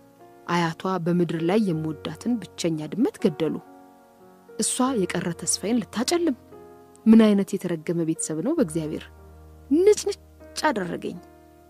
አያቷ በምድር ላይ የምወዳትን ብቸኛ ድመት ገደሉ። እሷ የቀረ ተስፋዬን ልታጨልም። ምን አይነት የተረገመ ቤተሰብ ነው በእግዚአብሔር! ንጭንጭ አደረገኝ።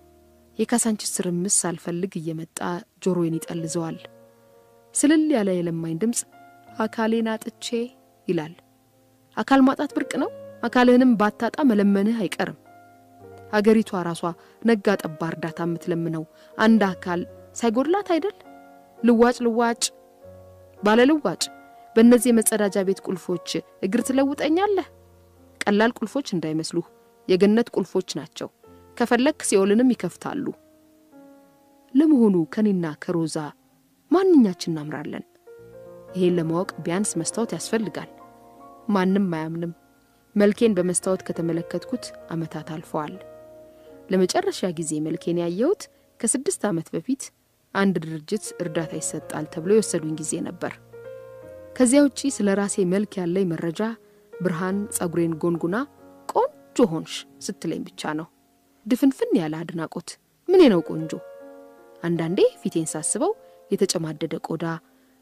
የካሳንችስ ትርምስ ሳልፈልግ እየመጣ ጆሮዬን ይጠልዘዋል። ስልል ያለ የለማኝ ድምፅ አካሌን አጥቼ ይላል። አካል ማጣት ብርቅ ነው። አካልህንም ባታጣ መለመንህ አይቀርም። አገሪቷ ራሷ ነጋ ጠባ እርዳታ የምትለምነው አንድ አካል ሳይጎድላት አይደል? ልዋጭ ልዋጭ ባለ ልዋጭ በእነዚህ የመጸዳጃ ቤት ቁልፎች እግር ትለውጠኛለህ። ቀላል ቁልፎች እንዳይመስሉህ የገነት ቁልፎች ናቸው። ከፈለክ ሲኦልንም ይከፍታሉ። ለመሆኑ ከኔና ከሮዛ ማንኛችን እናምራለን? ይሄን ለማወቅ ቢያንስ መስታወት ያስፈልጋል። ማንም አያምንም። መልኬን በመስታወት ከተመለከትኩት ዓመታት አልፈዋል። ለመጨረሻ ጊዜ መልኬን ያየሁት ከስድስት ዓመት በፊት አንድ ድርጅት እርዳታ ይሰጣል ተብሎ የወሰዱኝ ጊዜ ነበር። ከዚያ ውጪ ስለ ራሴ መልክ ያለኝ መረጃ ብርሃን ጸጉሬን ጎንጉና ቆንጆ ሆንሽ ስትለኝ ብቻ ነው። ድፍንፍን ያለ አድናቆት። ምኔ ነው ቆንጆ? አንዳንዴ ፊቴን ሳስበው የተጨማደደ ቆዳ፣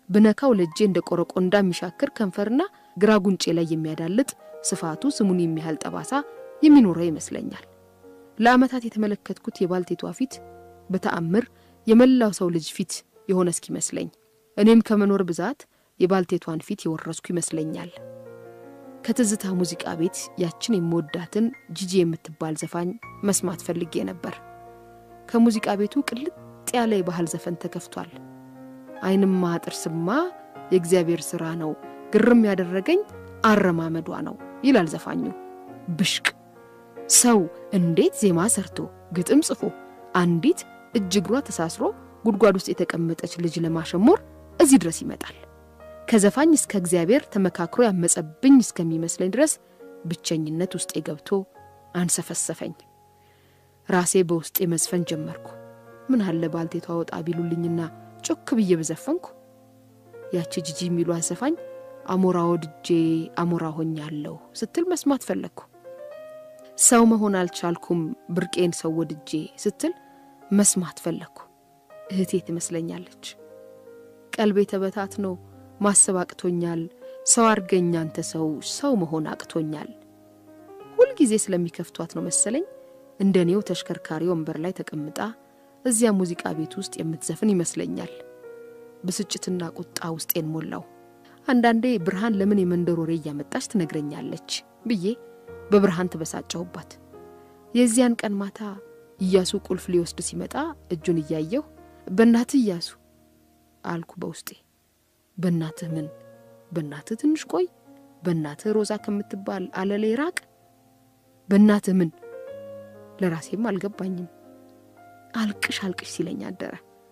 ብነካው ለእጄ እንደ ቆረቆንዳ የሚሻክር ከንፈርና ግራ ጉንጬ ላይ የሚያዳልጥ ስፋቱ ስሙን የሚያህል ጠባሳ የሚኖረው ይመስለኛል። ለዓመታት የተመለከትኩት የባልቴቷ ፊት በተአምር የመላው ሰው ልጅ ፊት የሆነ እስኪመስለኝ እኔም ከመኖር ብዛት የባልቴቷን ፊት የወረስኩ ይመስለኛል። ከትዝታ ሙዚቃ ቤት ያችን የምወዳትን ጂጂ የምትባል ዘፋኝ መስማት ፈልጌ ነበር። ከሙዚቃ ቤቱ ቅልጥ ያለ የባህል ዘፈን ተከፍቷል። ዓይንማ ጥርስማ የእግዚአብሔር ሥራ ነው፣ ግርም ያደረገኝ አረማመዷ ነው ይላል ዘፋኙ። ብሽቅ ሰው እንዴት ዜማ ሰርቶ ግጥም ጽፎ አንዲት እጅ እግሯ ተሳስሮ ጉድጓድ ውስጥ የተቀመጠች ልጅ ለማሸሞር እዚህ ድረስ ይመጣል። ከዘፋኝ እስከ እግዚአብሔር ተመካክሮ ያመጸብኝ እስከሚመስለኝ ድረስ ብቸኝነት ውስጤ ገብቶ አንሰፈሰፈኝ። ራሴ በውስጤ መዝፈን ጀመርኩ። ምን አለ ባልቴቷ ወጣ ቢሉልኝና ጮክ ብዬ በዘፈንኩ። ያቺ ጂጂ የሚሏት ዘፋኝ አሞራ ወድጄ አሞራ ሆኛለሁ ስትል መስማት ፈለግኩ። ሰው መሆን አልቻልኩም ብርቄን ሰው ወድጄ ስትል መስማት ፈለግኩ። እህቴ ትመስለኛለች። ቀልቤ ተበታትኖ ማሰብ አቅቶኛል። ሰው አርገኝ አንተ ሰው ሰው መሆን አቅቶኛል። ሁልጊዜ ስለሚከፍቷት ነው መሰለኝ እንደ እኔው ተሽከርካሪ ወንበር ላይ ተቀምጣ እዚያ ሙዚቃ ቤት ውስጥ የምትዘፍን ይመስለኛል። ብስጭትና ቁጣ ውስጤን ሞላው። አንዳንዴ ብርሃን ለምን የመንደር ወሬ እያመጣች ትነግረኛለች ብዬ በብርሃን ተበሳጨሁባት። የዚያን ቀን ማታ እያሱ ቁልፍ ሊወስድ ሲመጣ እጁን እያየሁ በእናትህ እያሱ አልኩ በውስጤ። በእናትህ ምን? በእናትህ ትንሽ ቆይ፣ በእናትህ ሮዛ ከምትባል አለሌ ራቅ። በእናትህ ምን? ለራሴም አልገባኝም። አልቅሽ አልቅሽ ሲለኝ አደረ።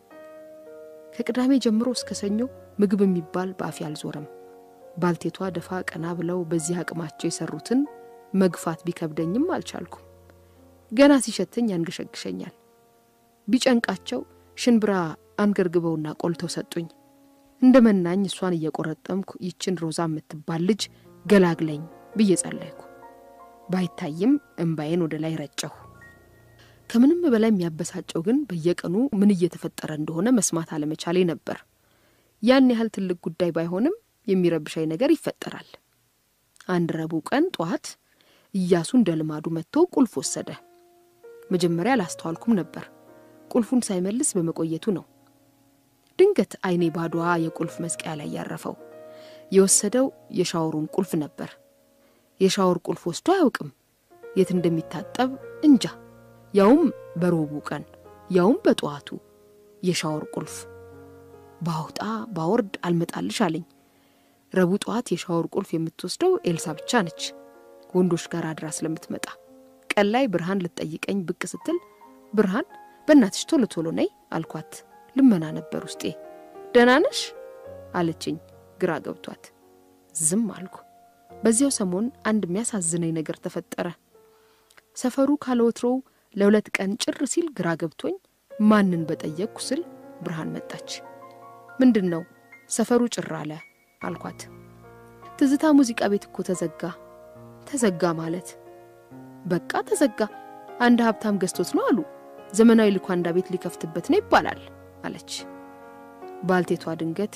ከቅዳሜ ጀምሮ እስከ ሰኞ ምግብ የሚባል በአፌ አልዞረም። ባልቴቷ ደፋ ቀና ብለው በዚህ አቅማቸው የሰሩትን መግፋት ቢከብደኝም አልቻልኩም። ገና ሲሸተኝ ያንገሸግሸኛል። ቢጨንቃቸው ሽንብራ አንገርግበውና ቆልተው ሰጡኝ። እንደ መናኝ እሷን እየቆረጠምኩ ይችን ሮዛ የምትባል ልጅ ገላግለኝ ብዬ ጸለይኩ። ባይታይም እምባዬን ወደ ላይ ረጨሁ። ከምንም በላይ የሚያበሳጨው ግን በየቀኑ ምን እየተፈጠረ እንደሆነ መስማት አለመቻሌ ነበር። ያን ያህል ትልቅ ጉዳይ ባይሆንም የሚረብሻኝ ነገር ይፈጠራል። አንድ ረቡዕ ቀን ጠዋት እያሱ እንደ ልማዱ መጥቶ ቁልፍ ወሰደ። መጀመሪያ አላስተዋልኩም ነበር። ቁልፉን ሳይመልስ በመቆየቱ ነው። ድንገት ዓይኔ ባዶዋ የቁልፍ መስቀያ ላይ ያረፈው። የወሰደው የሻወሩን ቁልፍ ነበር። የሻወር ቁልፍ ወስዶ አያውቅም። የት እንደሚታጠብ እንጃ። ያውም በሮቡ ቀን ያውም በጠዋቱ የሻወር ቁልፍ ባውጣ ባወርድ አልመጣልሽ አለኝ። ረቡዕ ጠዋት የሻወር ቁልፍ የምትወስደው ኤልሳ ብቻ ነች፣ ወንዶች ጋር አድራ ስለምትመጣ። ቀን ላይ ብርሃን ልትጠይቀኝ ብቅ ስትል ብርሃን በእናትሽ ቶሎ ቶሎ ነይ አልኳት። ልመና ነበር ውስጤ። ደህና ነሽ አለችኝ ግራ ገብቷት። ዝም አልኩ። በዚያው ሰሞን አንድ የሚያሳዝነኝ ነገር ተፈጠረ። ሰፈሩ ካለወትሮው ለሁለት ቀን ጭር ሲል ግራ ገብቶኝ ማንን በጠየቅኩ ስል ብርሃን መጣች። ምንድን ነው ሰፈሩ ጭር አለ አልኳት። ትዝታ ሙዚቃ ቤት እኮ ተዘጋ። ተዘጋ ማለት በቃ ተዘጋ። አንድ ሀብታም ገዝቶት ነው አሉ። ዘመናዊ ልኳንዳ ቤት ሊከፍትበት ነው ይባላል አለች። ባልቴቷ ድንገት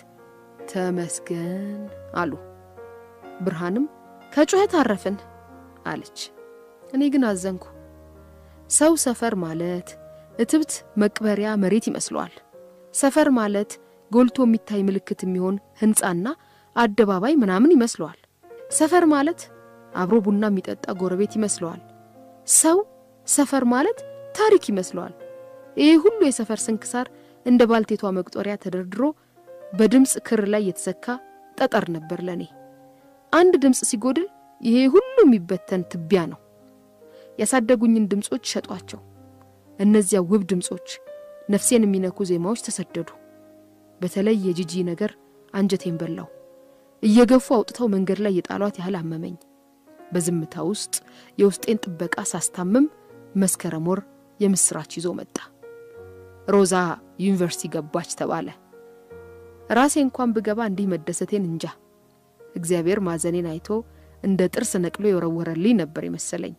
ተመስገን አሉ። ብርሃንም ከጩኸት አረፍን አለች። እኔ ግን አዘንኩ። ሰው ሰፈር ማለት እትብት መቅበሪያ መሬት ይመስለዋል። ሰፈር ማለት ጎልቶ የሚታይ ምልክት የሚሆን ሕንፃና አደባባይ ምናምን ይመስለዋል። ሰፈር ማለት አብሮ ቡና የሚጠጣ ጎረቤት ይመስለዋል። ሰው ሰፈር ማለት ታሪክ ይመስለዋል። ይህ ሁሉ የሰፈር ስንክሳር እንደ ባልቴቷ መቁጠሪያ ተደርድሮ በድምፅ ክር ላይ የተሰካ ጠጠር ነበር ለእኔ። አንድ ድምፅ ሲጎድል ይሄ ሁሉ የሚበተን ትቢያ ነው። ያሳደጉኝን ድምፆች ሸጧቸው። እነዚያ ውብ ድምፆች፣ ነፍሴን የሚነኩ ዜማዎች ተሰደዱ። በተለይ የጂጂ ነገር አንጀቴን በላው። እየገፉ አውጥተው መንገድ ላይ የጣሏት ያህል አመመኝ። በዝምታ ውስጥ የውስጤን ጥበቃ ሳስታምም መስከረም ወር የምስራች ይዞ መጣ። ሮዛ ዩኒቨርሲቲ ገባች ተባለ። ራሴ እንኳን ብገባ እንዲህ መደሰቴን እንጃ። እግዚአብሔር ማዘኔን አይቶ እንደ ጥርስ ነቅሎ የወረወረልኝ ነበር የመሰለኝ።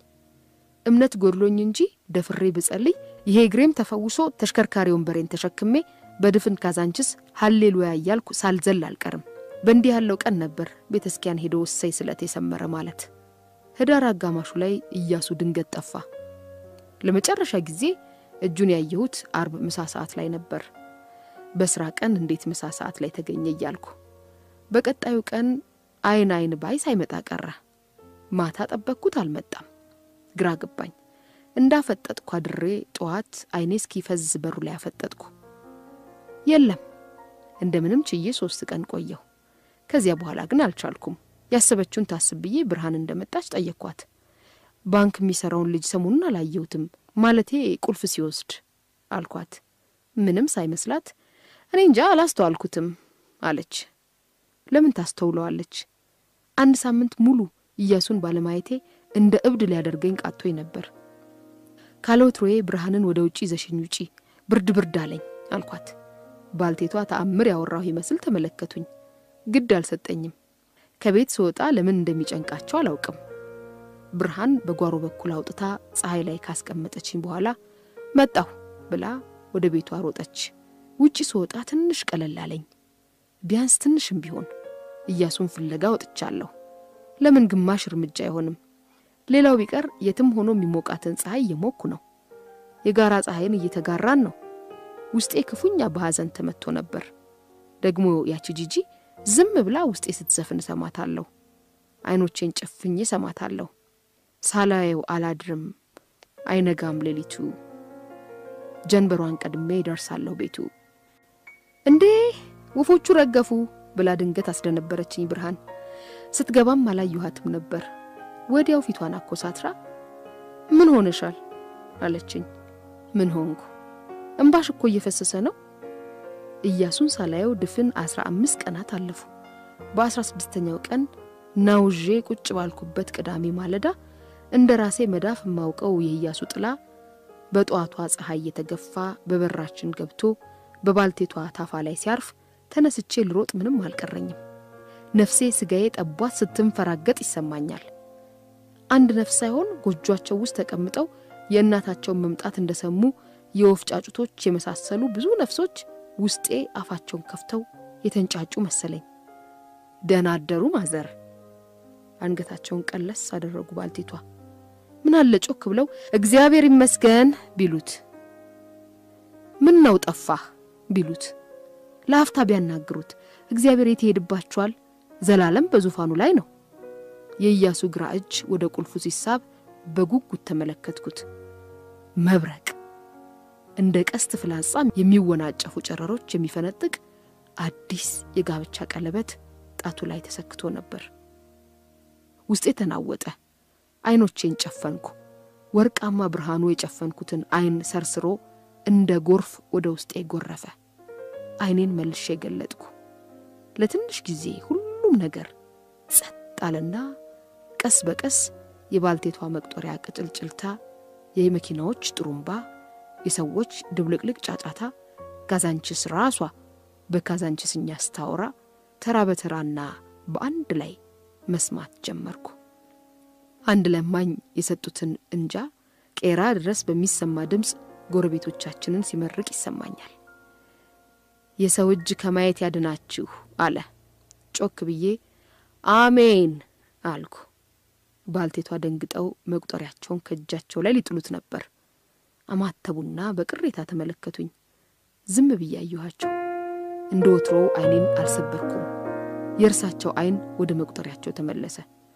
እምነት ጎድሎኝ እንጂ ደፍሬ ብጸልይ ይሄ እግሬም ተፈውሶ ተሽከርካሪ ወንበሬን ተሸክሜ በድፍን ካዛንችስ ሀሌሉያ እያልኩ ሳልዘል አልቀርም። በእንዲህ ያለው ቀን ነበር ቤተ ክርስቲያን ሄዶ እሰይ ስለት የሰመረ ማለት። ህዳር አጋማሹ ላይ ኢያሱ ድንገት ጠፋ። ለመጨረሻ ጊዜ እጁን ያየሁት አርብ ምሳ ሰዓት ላይ ነበር። በስራ ቀን እንዴት ምሳ ሰዓት ላይ ተገኘ እያልኩ በቀጣዩ ቀን አይን አይን ባይ ሳይመጣ ቀረ። ማታ ጠበቅኩት፣ አልመጣም። ግራ ገባኝ። እንዳፈጠጥኩ አድሬ ጠዋት አይኔ እስኪፈዝ በሩ ላይ አፈጠጥኩ። የለም። እንደምንም ችዬ ሶስት ቀን ቆየሁ። ከዚያ በኋላ ግን አልቻልኩም። ያሰበችውን ታስብ ብዬ ብርሃን እንደመጣች ጠየቅኳት። ባንክ የሚሰራውን ልጅ ሰሞኑን አላየሁትም፣ ማለቴ ቁልፍ ሲወስድ አልኳት። ምንም ሳይመስላት እኔ እንጃ አላስተዋልኩትም አለች። ለምን ታስተውለዋለች? አንድ ሳምንት ሙሉ ኢያሱን ባለማየቴ እንደ እብድ ሊያደርገኝ ቃቶኝ ነበር። ካለወትሮዬ ብርሃንን ወደ ውጪ ይዘሽኝ ውጪ፣ ብርድ ብርድ አለኝ አልኳት። ባልቴቷ ተአምር ያወራሁ ይመስል ተመለከቱኝ። ግድ አልሰጠኝም። ከቤት ስወጣ ለምን እንደሚጨንቃቸው አላውቅም። ብርሃን በጓሮ በኩል አውጥታ ፀሐይ ላይ ካስቀመጠችኝ በኋላ መጣሁ ብላ ወደ ቤቷ ሮጠች። ውጪ ስወጣ ትንሽ ቀለል አለኝ። ቢያንስ ትንሽም ቢሆን ኢያሱን ፍለጋ ወጥቻለሁ። ለምን ግማሽ እርምጃ አይሆንም? ሌላው ቢቀር የትም ሆኖ የሚሞቃትን ፀሐይ እየሞኩ ነው። የጋራ ፀሐይን እየተጋራን ነው። ውስጤ ክፉኛ በሐዘን ተመቶ ነበር። ደግሞ ያቺ ጂጂ ዝም ብላ ውስጤ ስትዘፍን እሰማታለሁ። አይኖቼን ጨፍኜ እሰማታለሁ። ሳላየው አላድርም፣ አይነጋም ሌሊቱ፣ ጀንበሯን ቀድሜ ይደርሳለሁ ቤቱ። እንዴ ወፎቹ ረገፉ ብላ ድንገት አስደነበረችኝ ብርሃን። ስትገባም አላየኋትም ነበር። ወዲያው ፊቷን አኮሳትራ ምን ሆነሻል አለችኝ። ምን ሆንኩ? እምባሽ እኮ እየፈሰሰ ነው። ኢያሱን ሳላየው ድፍን አስራ አምስት ቀናት አለፉ። በአስራ ስድስተኛው ቀን ናውዤ ቁጭ ባልኩበት ቅዳሜ ማለዳ እንደ ራሴ መዳፍ የማውቀው የኢያሱ ጥላ በጠዋቷ ፀሐይ እየተገፋ በበራችን ገብቶ በባልቴቷ ታፋ ላይ ሲያርፍ ተነስቼ ልሮጥ ምንም አልቀረኝም። ነፍሴ ስጋዬ ጠቧት ስትንፈራገጥ ይሰማኛል። አንድ ነፍስ ሳይሆን ጎጇቸው ውስጥ ተቀምጠው የእናታቸውን መምጣት እንደሰሙ የወፍ ጫጩቶች የመሳሰሉ ብዙ ነፍሶች ውስጤ አፋቸውን ከፍተው የተንጫጩ መሰለኝ። ደህና አደሩ ማዘር። አንገታቸውን ቀለስ አደረጉ ባልቴቷ። ምን አለ ጮክ ብለው እግዚአብሔር ይመስገን ቢሉት፣ ምን ነው ጠፋህ ቢሉት፣ ለአፍታ ቢያናግሩት፣ እግዚአብሔር የት ይሄድባችኋል? ዘላለም በዙፋኑ ላይ ነው። የኢያሱ ግራ እጅ ወደ ቁልፉ ሲሳብ በጉጉት ተመለከትኩት። መብረቅ እንደ ቀስት ፍላጻ የሚወናጨፉ ጨረሮች የሚፈነጥቅ አዲስ የጋብቻ ቀለበት ጣቱ ላይ ተሰክቶ ነበር። ውስጤ ተናወጠ። አይኖቼን ጨፈንኩ። ወርቃማ ብርሃኑ የጨፈንኩትን አይን ሰርስሮ እንደ ጎርፍ ወደ ውስጤ ጎረፈ። አይኔን መልሼ ገለጥኩ። ለትንሽ ጊዜ ሁሉም ነገር ጸጥ አለና ቀስ በቀስ የባልቴቷ መቁጠሪያ ቅጭልጭልታ፣ የመኪናዎች ጥሩምባ፣ የሰዎች ድብልቅልቅ ጫጫታ፣ ካዛንችስ ራሷ በካዛንችስኛ ስታወራ ተራ በተራና በአንድ ላይ መስማት ጀመርኩ። አንድ ለማኝ የሰጡትን እንጃ ቄራ ድረስ በሚሰማ ድምፅ ጎረቤቶቻችንን ሲመርቅ ይሰማኛል። የሰው እጅ ከማየት ያድናችሁ አለ። ጮክ ብዬ አሜን አልኩ። ባልቴቷ ደንግጠው መቁጠሪያቸውን ከእጃቸው ላይ ሊጥሉት ነበር። አማተቡና በቅሬታ ተመለከቱኝ። ዝም ብዬ አየኋቸው። እንደ ወትሮ አይኔን አልሰበርኩም። የእርሳቸው አይን ወደ መቁጠሪያቸው ተመለሰ።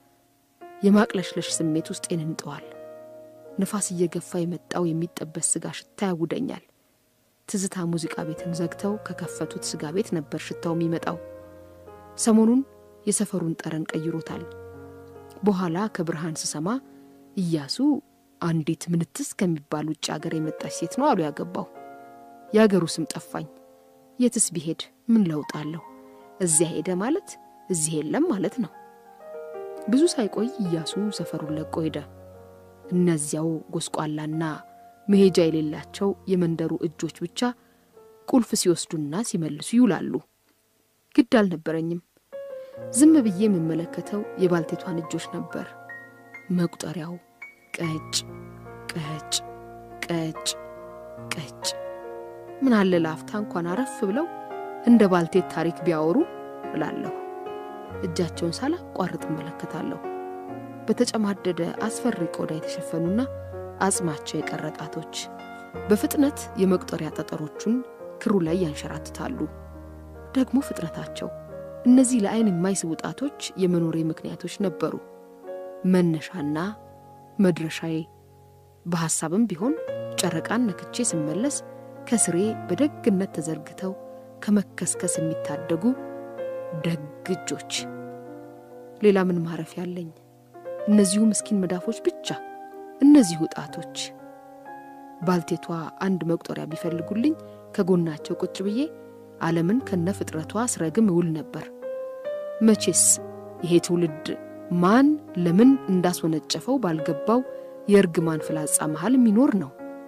የማቅለሽለሽ ስሜት ውስጤን እንጠዋል። ንፋስ እየገፋ የመጣው የሚጠበስ ስጋ ሽታ ያውደኛል። ትዝታ ሙዚቃ ቤትን ዘግተው ከከፈቱት ስጋ ቤት ነበር ሽታው የሚመጣው። ሰሞኑን የሰፈሩን ጠረን ቀይሮታል። በኋላ ከብርሃን ስሰማ ኢያሱ አንዲት ምንትስ ከሚባል ውጭ አገር የመጣች ሴት ነው አሉ ያገባው። የአገሩ ስም ጠፋኝ። የትስ ቢሄድ ምን ለውጥ አለው? እዚያ ሄደ ማለት እዚህ የለም ማለት ነው። ብዙ ሳይቆይ ኢያሱ ሰፈሩን ለቆ ሄደ። እነዚያው ጎስቋላና መሄጃ የሌላቸው የመንደሩ እጆች ብቻ ቁልፍ ሲወስዱና ሲመልሱ ይውላሉ። ግድ አልነበረኝም። ዝም ብዬ የምመለከተው የባልቴቷን እጆች ነበር። መቁጠሪያው ቀጭ ቀጭ ቀጭ ቀጭ። ምን አለ ለአፍታ እንኳን አረፍ ብለው እንደ ባልቴት ታሪክ ቢያወሩ እላለሁ። እጃቸውን ሳላቋርጥ እመለከታለሁ። በተጨማደደ አስፈሪ ቆዳ የተሸፈኑና አጽማቸው የቀረ ጣቶች በፍጥነት የመቁጠሪያ ጠጠሮቹን ክሩ ላይ ያንሸራትታሉ። ደግሞ ፍጥነታቸው እነዚህ ለዓይን የማይስቡ ጣቶች የመኖሬ ምክንያቶች ነበሩ። መነሻና መድረሻዬ በሐሳብም ቢሆን ጨረቃን ነክቼ ስመለስ ከስሬ በደግነት ተዘርግተው ከመከስከስ የሚታደጉ ደግ እጆች። ሌላ ምን ማረፍ ያለኝ? እነዚሁ ምስኪን መዳፎች ብቻ፣ እነዚሁ ጣቶች። ባልቴቷ አንድ መቁጠሪያ ቢፈልጉልኝ ከጎናቸው ቁጭ ብዬ ዓለምን ከነ ፍጥረቷ ስረግም እውል ነበር። መቼስ ይሄ ትውልድ ማን ለምን እንዳስወነጨፈው ባልገባው የእርግማን ፍላጻ መሃል የሚኖር ነው።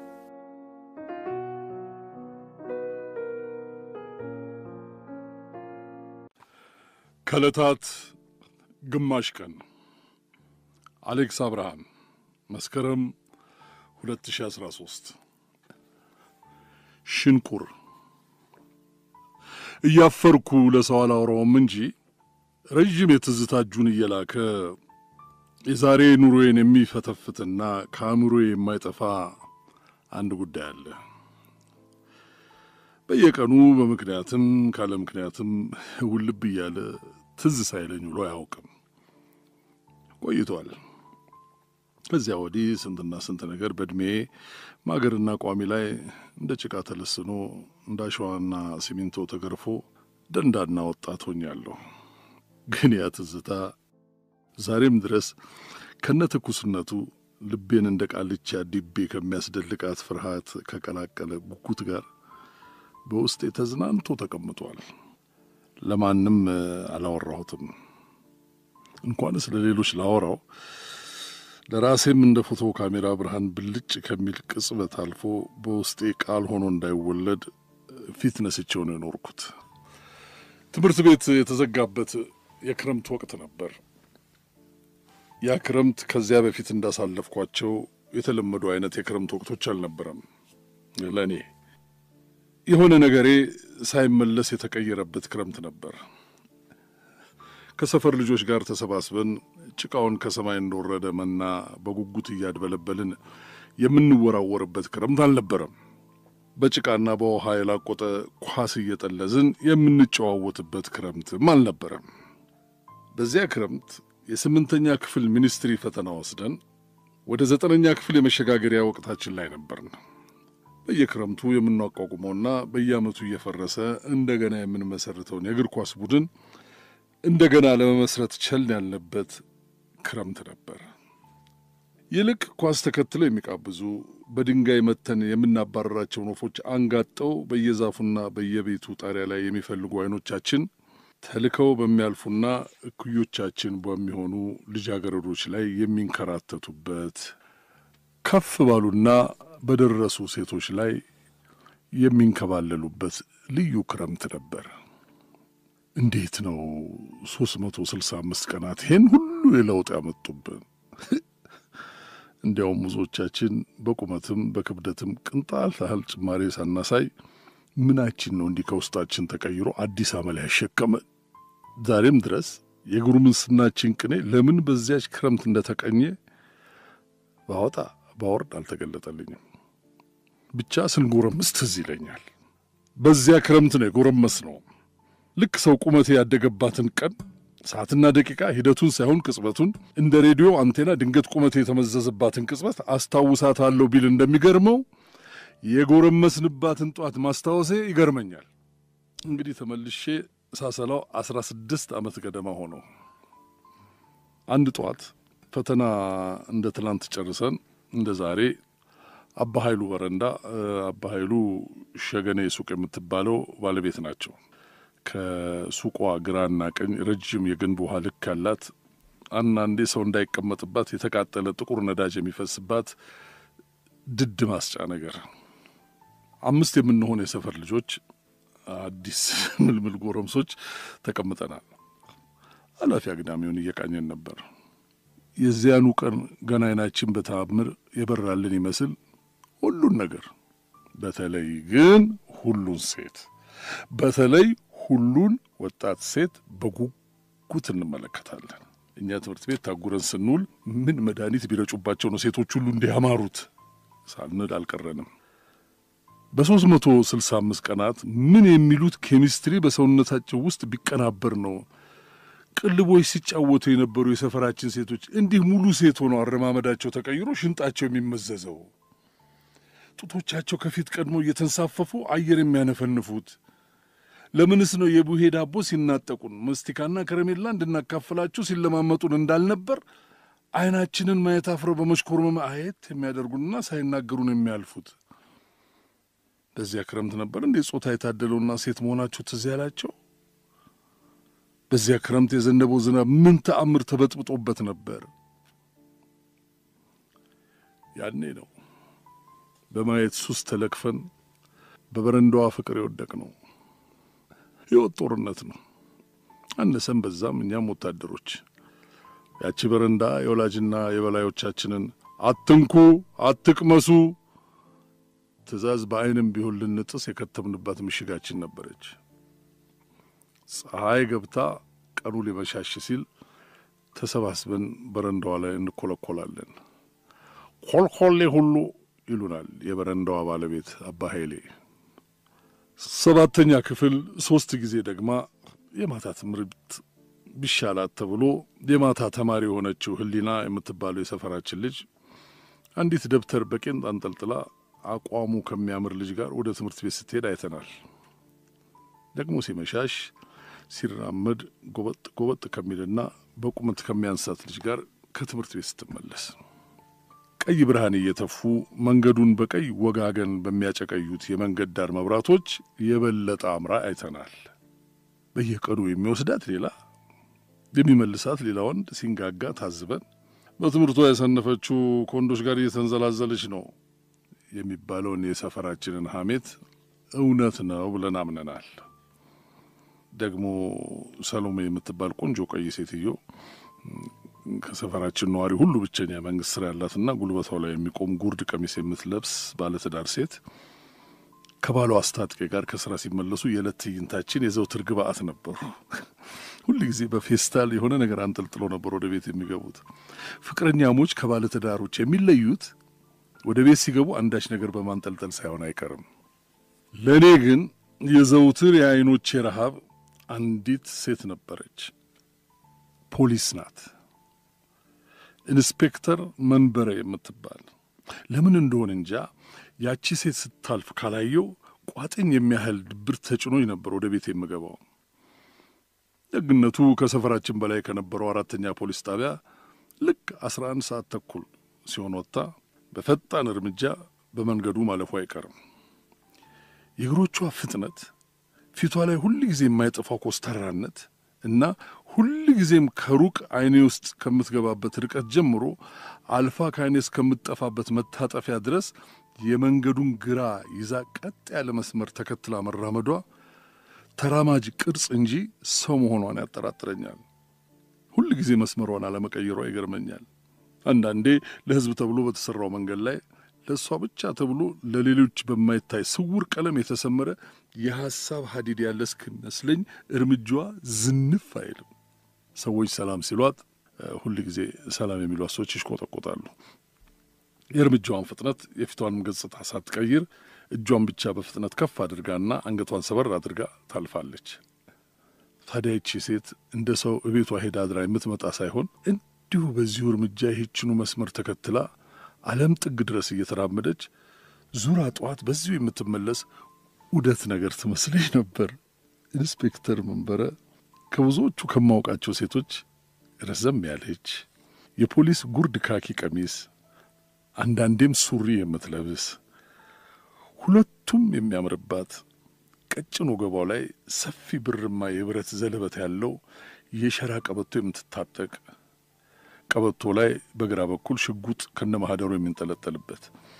ከዕለታት ግማሽ ቀን አሌክስ አብርሃም መስከረም 2013 ሽንቁር እያፈርኩ ለሰው አላወራውም እንጂ ረዥም የትዝታ እጁን እየላከ የዛሬ ኑሮዬን የሚፈተፍትና ከአእምሮዬ የማይጠፋ አንድ ጉዳይ አለ። በየቀኑ በምክንያትም ካለ ምክንያትም ውልብ እያለ ትዝ ሳይለኝ ውሎ አያውቅም። ቆይቷል። ከዚያ ወዲህ ስንትና ስንት ነገር በዕድሜ ማገርና ቋሚ ላይ እንደ ጭቃ ተለስኖ እንደ አሸዋና ሲሚንቶ ተገርፎ ደንዳና ወጣት ሆኛለሁ። ግን ያ ትዝታ ዛሬም ድረስ ከነ ትኩስነቱ ልቤን እንደ ቃልቻ ዲቤ ከሚያስደልቃት ፍርሃት ከቀላቀለ ጉጉት ጋር በውስጤ ተዝናንቶ ተቀምጧል። ለማንም አላወራሁትም። እንኳንስ ለሌሎች ላወራው ለራሴም እንደ ፎቶ ካሜራ ብርሃን ብልጭ ከሚል ቅጽበት አልፎ በውስጤ ቃል ሆኖ እንዳይወለድ ፊት ነስቼው ነው የኖርኩት። ትምህርት ቤት የተዘጋበት የክረምት ወቅት ነበር። ያ ክረምት ከዚያ በፊት እንዳሳለፍኳቸው የተለመዱ አይነት የክረምት ወቅቶች አልነበረም ለእኔ። የሆነ ነገሬ ሳይመለስ የተቀየረበት ክረምት ነበር። ከሰፈር ልጆች ጋር ተሰባስበን ጭቃውን ከሰማይ እንደወረደ መና በጉጉት እያድበለበልን የምንወራወርበት ክረምት አልነበረም። በጭቃና በውሃ የላቆጠ ኳስ እየጠለዝን የምንጨዋወትበት ክረምትም አልነበረም። በዚያ ክረምት የስምንተኛ ክፍል ሚኒስትሪ ፈተና ወስደን ወደ ዘጠነኛ ክፍል የመሸጋገሪያ ወቅታችን ላይ ነበርን። በየክረምቱ የምናቋቁመውና በየዓመቱ እየፈረሰ እንደገና የምንመሰርተውን የእግር ኳስ ቡድን እንደገና ለመመስረት ቸል ያልንበት ክረምት ነበር። ይልቅ ኳስ ተከትለው የሚቃብዙ በድንጋይ መተን የምናባረራቸውን ወፎች አንጋጠው በየዛፉና በየቤቱ ጣሪያ ላይ የሚፈልጉ አይኖቻችን ተልከው በሚያልፉና እኩዮቻችን በሚሆኑ ልጃገረዶች ላይ የሚንከራተቱበት ከፍ ባሉና በደረሱ ሴቶች ላይ የሚንከባለሉበት ልዩ ክረምት ነበር። እንዴት ነው ሶስት መቶ ስልሳ አምስት ቀናት ይሄን ሁሉ የለውጥ ያመጡብን? እንዲያውም ብዙዎቻችን በቁመትም በክብደትም ቅንጣት ያህል ጭማሬ ሳናሳይ ምናችን ነው እንዲህ ከውስጣችን ተቀይሮ አዲስ አመል ያሸከመን? ዛሬም ድረስ የጉርምስናችን ቅኔ ለምን በዚያች ክረምት እንደተቀኘ ባወጣ ባወርድ አልተገለጠልኝም። ብቻ ስንጎረምስ ትዝ ይለኛል። በዚያ ክረምት ነው የጎረመስ ነው። ልክ ሰው ቁመቴ ያደገባትን ቀን ሰዓትና ደቂቃ ሂደቱን ሳይሆን ቅጽበቱን እንደ ሬዲዮ አንቴና ድንገት ቁመቴ የተመዘዘባትን ቅጽበት አስታውሳታለሁ ቢል እንደሚገርመው የጎረመስንባትን ጧት ማስታወሴ ይገርመኛል። እንግዲህ ተመልሼ ሳሰላው አስራ ስድስት ዓመት ገደማ ሆነው አንድ ጧት ፈተና እንደ ትላንት ጨርሰን እንደ ዛሬ አባ ኃይሉ በረንዳ አባ ኃይሉ ሸገኔ ሱቅ የምትባለው ባለቤት ናቸው። ከሱቋ ግራና ቀኝ ረጅም የግንብ ውሃ ልክ ያላት አንዳንዴ ሰው እንዳይቀመጥባት የተቃጠለ ጥቁር ነዳጅ የሚፈስባት ድድ ማስጫ ነገር። አምስት የምንሆን የሰፈር ልጆች አዲስ ምልምል ጎረምሶች ተቀምጠናል። ኃላፊ አግዳሚውን እየቃኘን ነበር። የዚያኑ ቀን ገና አይናችን በተአምር የበራልን ይመስል ሁሉን ነገር በተለይ ግን ሁሉን ሴት በተለይ ሁሉን ወጣት ሴት በጉጉት እንመለከታለን። እኛ ትምህርት ቤት ታጉረን ስንውል ምን መድኃኒት ቢረጩባቸው ነው ሴቶች ሁሉ እንዲያማሩት ሳንል አልቀረንም። በሦስት መቶ ስልሳ አምስት ቀናት ምን የሚሉት ኬሚስትሪ በሰውነታቸው ውስጥ ቢቀናበር ነው ቅልቦች ሲጫወቱ የነበሩ የሰፈራችን ሴቶች እንዲህ ሙሉ ሴት ሆነው አረማመዳቸው ተቀይሮ ሽንጣቸው የሚመዘዘው ጡቶቻቸው ከፊት ቀድሞ እየተንሳፈፉ አየር የሚያነፈንፉት? ለምንስ ነው የቡሄ ዳቦ ሲናጠቁን መስቲካና ከረሜላ እንድናካፍላቸው ሲለማመጡን እንዳልነበር ዓይናችንን ማየት አፍረው በመሽኮርመም አየት የሚያደርጉንና ሳይናገሩን የሚያልፉት? በዚያ ክረምት ነበር እንዴ ጾታ የታደለውና ሴት መሆናቸው ትዝ ያላቸው? በዚያ ክረምት የዘነበው ዝናብ ምን ተአምር ተበጥብጦበት ነበር? ያኔ ነው በማየት ሱስ ተለክፈን በበረንዳዋ ፍቅር የወደቅ ነው። ሕይወት ጦርነት ነው። አነሰም በዛም እኛም ወታደሮች ያቺ በረንዳ የወላጅና የበላዮቻችንን አትንኩ፣ አትቅመሱ ትእዛዝ በዓይንም ቢሆን ልንጥስ የከተምንባት ምሽጋችን ነበረች። ፀሐይ ገብታ ቀኑ ሊመሻሽ ሲል ተሰባስበን በረንዳዋ ላይ እንኮለኮላለን። ኮልኮሌ ሁሉ ይሉናል የበረንዳዋ ባለቤት አባ ኃይሌ። ሰባተኛ ክፍል ሶስት ጊዜ ደግማ የማታ ትምህርት ቢሻላት ተብሎ የማታ ተማሪ የሆነችው ህሊና የምትባለው የሰፈራችን ልጅ አንዲት ደብተር በቄንጥ አንጠልጥላ አቋሙ ከሚያምር ልጅ ጋር ወደ ትምህርት ቤት ስትሄድ አይተናል። ደግሞ ሲመሻሽ ሲራመድ ጎበጥ ጎበጥ ከሚልና በቁመት ከሚያንሳት ልጅ ጋር ከትምህርት ቤት ስትመለስ ቀይ ብርሃን እየተፉ መንገዱን በቀይ ወጋገን በሚያጨቀዩት የመንገድ ዳር መብራቶች የበለጠ አምራ አይተናል። በየቀኑ የሚወስዳት ሌላ የሚመልሳት ሌላ ወንድ ሲንጋጋ ታዝበን በትምህርቷ የሰነፈችው ከወንዶች ጋር እየተንዘላዘለች ነው የሚባለውን የሰፈራችንን ሐሜት እውነት ነው ብለን አምነናል። ደግሞ ሰሎሜ የምትባል ቆንጆ ቀይ ሴትዮ ከሰፈራችን ነዋሪ ሁሉ ብቸኛ መንግስት ስራ ያላትና ጉልበቷ ላይ የሚቆም ጉርድ ቀሚስ የምትለብስ ባለትዳር ሴት ከባሏ አስታጥቄ ጋር ከስራ ሲመለሱ የዕለት ትዕይንታችን የዘውትር ግብአት ነበሩ። ሁል ጊዜ በፌስታል የሆነ ነገር አንጠልጥሎ ነበር ወደ ቤት የሚገቡት። ፍቅረኛሞች ከባለትዳሮች የሚለዩት ወደ ቤት ሲገቡ አንዳች ነገር በማንጠልጠል ሳይሆን አይቀርም። ለእኔ ግን የዘውትር የአይኖቼ ረሃብ አንዲት ሴት ነበረች። ፖሊስ ናት። ኢንስፔክተር መንበረ የምትባል ለምን እንደሆነ እንጃ ያቺ ሴት ስታልፍ ካላየው ቋጥኝ የሚያህል ድብር ተጭኖኝ ነበር ወደ ቤት የምገባው። ደግነቱ ከሰፈራችን በላይ ከነበረው አራተኛ ፖሊስ ጣቢያ ልክ አስራ አንድ ሰዓት ተኩል ሲሆን ወጥታ በፈጣን እርምጃ በመንገዱ ማለፉ አይቀርም። የእግሮቿ ፍጥነት፣ ፊቷ ላይ ሁል ጊዜ የማይጠፋው ኮስተራነት እና ሁል ጊዜም ከሩቅ አይኔ ውስጥ ከምትገባበት ርቀት ጀምሮ አልፋ ከአይኔ እስከምትጠፋበት መታጠፊያ ድረስ የመንገዱን ግራ ይዛ ቀጥ ያለ መስመር ተከትላ መራመዷ ተራማጅ ቅርጽ እንጂ ሰው መሆኗን ያጠራጥረኛል። ሁል ጊዜ መስመሯን አለመቀየሯ ይገርመኛል። አንዳንዴ ለሕዝብ ተብሎ በተሠራው መንገድ ላይ ለእሷ ብቻ ተብሎ ለሌሎች በማይታይ ስውር ቀለም የተሰመረ የሐሳብ ሀዲድ ያለ እስክመስለኝ እርምጃዋ ዝንፍ አይልም። ሰዎች ሰላም ሲሏት ሁል ጊዜ ሰላም የሚሏት ሰዎች ይሽቆጠቆጣሉ። የእርምጃዋን ፍጥነት የፊቷንም ገጽታ ሳትቀይር እጇን ብቻ በፍጥነት ከፍ አድርጋና አንገቷን ሰበር አድርጋ ታልፋለች። ታዲያ ይቺ ሴት እንደ ሰው እቤቷ ሄዳ አድራ የምትመጣ ሳይሆን እንዲሁ በዚሁ እርምጃ ይህችኑ መስመር ተከትላ ዓለም ጥግ ድረስ እየተራመደች ዙራ ጠዋት በዚሁ የምትመለስ ውደት ነገር ትመስለኝ ነበር። ኢንስፔክተር መንበረ ከብዙዎቹ ከማውቃቸው ሴቶች ረዘም ያለች የፖሊስ ጉርድ ካኪ ቀሚስ፣ አንዳንዴም ሱሪ የምትለብስ ሁለቱም የሚያምርባት ቀጭን ወገባው ላይ ሰፊ ብርማ የብረት ዘለበት ያለው የሸራ ቀበቶ የምትታጠቅ ቀበቶ ላይ በግራ በኩል ሽጉጥ ከነ ማህደሩ የሚንጠለጠልበት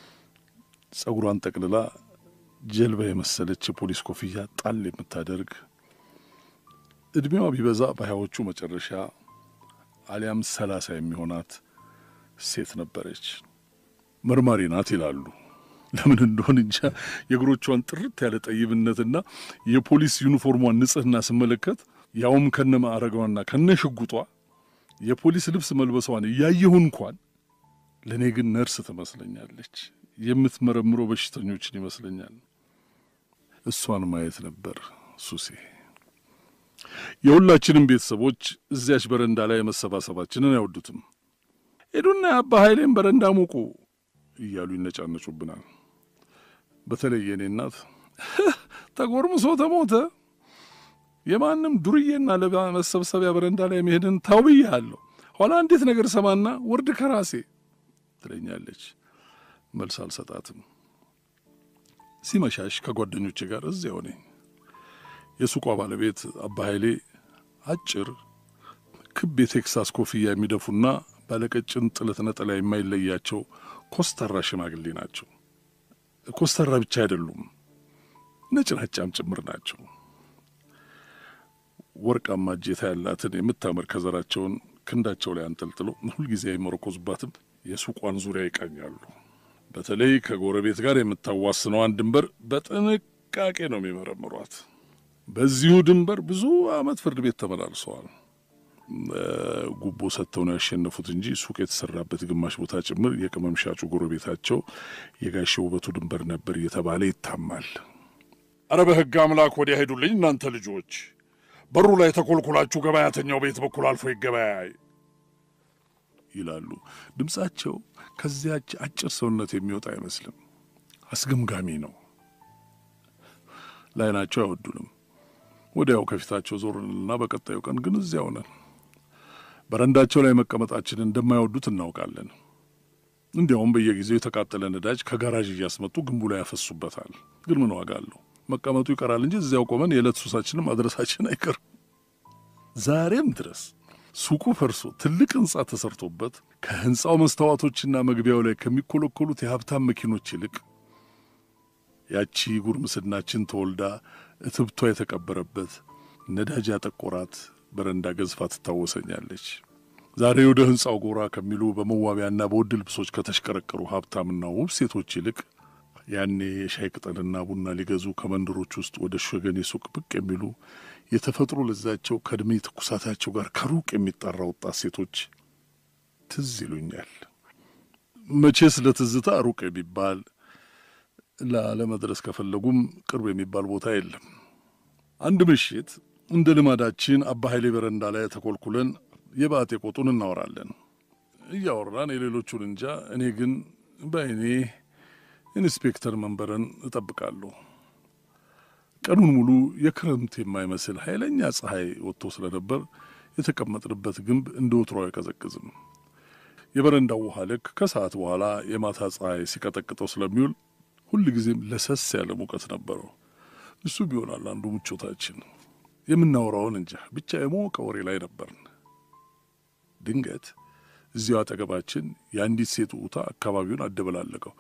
ጸጉሯን ጠቅልላ ጀልባ የመሰለች የፖሊስ ኮፍያ ጣል የምታደርግ ዕድሜዋ ቢበዛ በሀያዎቹ መጨረሻ አሊያም ሰላሳ የሚሆናት ሴት ነበረች። መርማሪ ናት ይላሉ። ለምን እንደሆን እንጃ የእግሮቿን ጥርት ያለ ጠይብነትና የፖሊስ ዩኒፎርሟን ንጽሕና ስመለከት ያውም ከነ ማዕረጓና ከነ ሽጉጧ የፖሊስ ልብስ መልበሷን እያየሁ እንኳን ለእኔ ግን ነርስ ትመስለኛለች። የምትመረምረው በሽተኞችን ይመስለኛል። እሷን ማየት ነበር ሱሴ። የሁላችንም ቤተሰቦች እዚያች በረንዳ ላይ መሰባሰባችንን አይወዱትም። ሄዱና የአባ ኃይሌን በረንዳ ሙቁ እያሉ ይነጫነጩብናል። በተለይ የእኔ እናት ተጎርምሶ ተሞተ፣ የማንም ዱርዬና ለባ መሰብሰቢያ በረንዳ ላይ መሄድን ተው ብያለሁ፣ ኋላ እንዴት ነገር ሰማና ውርድ ከራሴ ትለኛለች። መልስ አልሰጣትም። ሲመሻሽ ከጓደኞቼ ጋር እዚያው ነኝ። የሱቋ ባለቤት አባ ኃይሌ አጭር ክብ የቴክሳስ ኮፍያ የሚደፉና ባለቀጭን ጥለት ነጠላ የማይለያቸው ኮስተራ ሽማግሌ ናቸው። ኮስተራ ብቻ አይደሉም፣ ነጭናጫም ጭምር ናቸው። ወርቃማ እጀታ ያላትን የምታምር ከዘራቸውን ክንዳቸው ላይ አንጠልጥሎ ሁልጊዜ አይመረኮዙባትም። የሱቋን ዙሪያ ይቃኛሉ። በተለይ ከጎረቤት ጋር የምታዋስነዋን ድንበር በጥንቃቄ ነው የሚመረምሯት። በዚሁ ድንበር ብዙ ዓመት ፍርድ ቤት ተመላልሰዋል። ጉቦ ሰጥተው ነው ያሸነፉት እንጂ ሱቅ የተሰራበት ግማሽ ቦታ ጭምር የቅመም ሻጩ ጎረቤታቸው የጋሼ ውበቱ ድንበር ነበር እየተባለ ይታማል። አረ በሕግ አምላክ ወዲያ ሄዱልኝ እናንተ ልጆች፣ በሩ ላይ ተኮልኩላችሁ ገበያተኛው ቤት በኩል አልፎ ይገበያይ ይላሉ። ድምፃቸው ከዚያች አጭር ሰውነት የሚወጣ አይመስልም። አስገምጋሚ ነው። ለዓይናቸው አይወዱንም። ወዲያው ከፊታቸው ዞርንና በቀጣዩ ቀን ግን እዚያው ነን። በረንዳቸው ላይ መቀመጣችንን እንደማይወዱት እናውቃለን። እንዲያውም በየጊዜው የተቃጠለ ነዳጅ ከጋራዥ እያስመጡ ግንቡ ላይ ያፈሱበታል። ግን ምን ዋጋ አለው? መቀመጡ ይቀራል እንጂ እዚያው ቆመን የዕለት ሱሳችንን ማድረሳችን አይቀርም። ዛሬም ድረስ ሱቁ ፈርሶ ትልቅ ሕንፃ ተሰርቶበት ከሕንፃው መስተዋቶችና መግቢያው ላይ ከሚኮለኮሉት የሀብታም መኪኖች ይልቅ ያቺ ጉርምስናችን ተወልዳ እትብቷ የተቀበረበት ነዳጅ ያጠቆራት በረንዳ ገዝፋ ትታወሰኛለች። ዛሬ ወደ ሕንፃው ጎራ ከሚሉ በመዋቢያና በውድ ልብሶች ከተሽቀረቀሩ ሀብታምና ውብ ሴቶች ይልቅ ያኔ የሻይ ቅጠልና ቡና ሊገዙ ከመንደሮች ውስጥ ወደ ሸገኔ ሱቅ ብቅ የሚሉ የተፈጥሮ ለዛቸው ከዕድሜ ትኩሳታቸው ጋር ከሩቅ የሚጣራ ወጣት ሴቶች ትዝ ይሉኛል። መቼስ ለትዝታ ሩቅ የሚባል ላለመድረስ ከፈለጉም ቅርብ የሚባል ቦታ የለም። አንድ ምሽት እንደ ልማዳችን አባ ኃይሌ በረንዳ ላይ ተኮልኩለን የባጤ ቆጡን እናወራለን። እያወራን የሌሎቹን እንጃ፣ እኔ ግን በእኔ ኢንስፔክተር መንበረን እጠብቃለሁ። ቀኑን ሙሉ የክረምት የማይመስል ኃይለኛ ፀሐይ ወጥቶ ስለነበር የተቀመጥንበት ግንብ እንደ ወትሮ አይቀዘቅዝም። የበረንዳው ውሃ ልክ ከሰዓት በኋላ የማታ ፀሐይ ሲቀጠቅጠው ስለሚውል ሁል ጊዜም ለሰስ ያለ ሙቀት ነበረው። እሱ ቢሆናል አንዱ ምቾታችን። የምናወራውን እንጃ ብቻ የሞቀ ወሬ ላይ ነበርን። ድንገት እዚያው አጠገባችን የአንዲት ሴት ውታ አካባቢውን አደበላለቀው።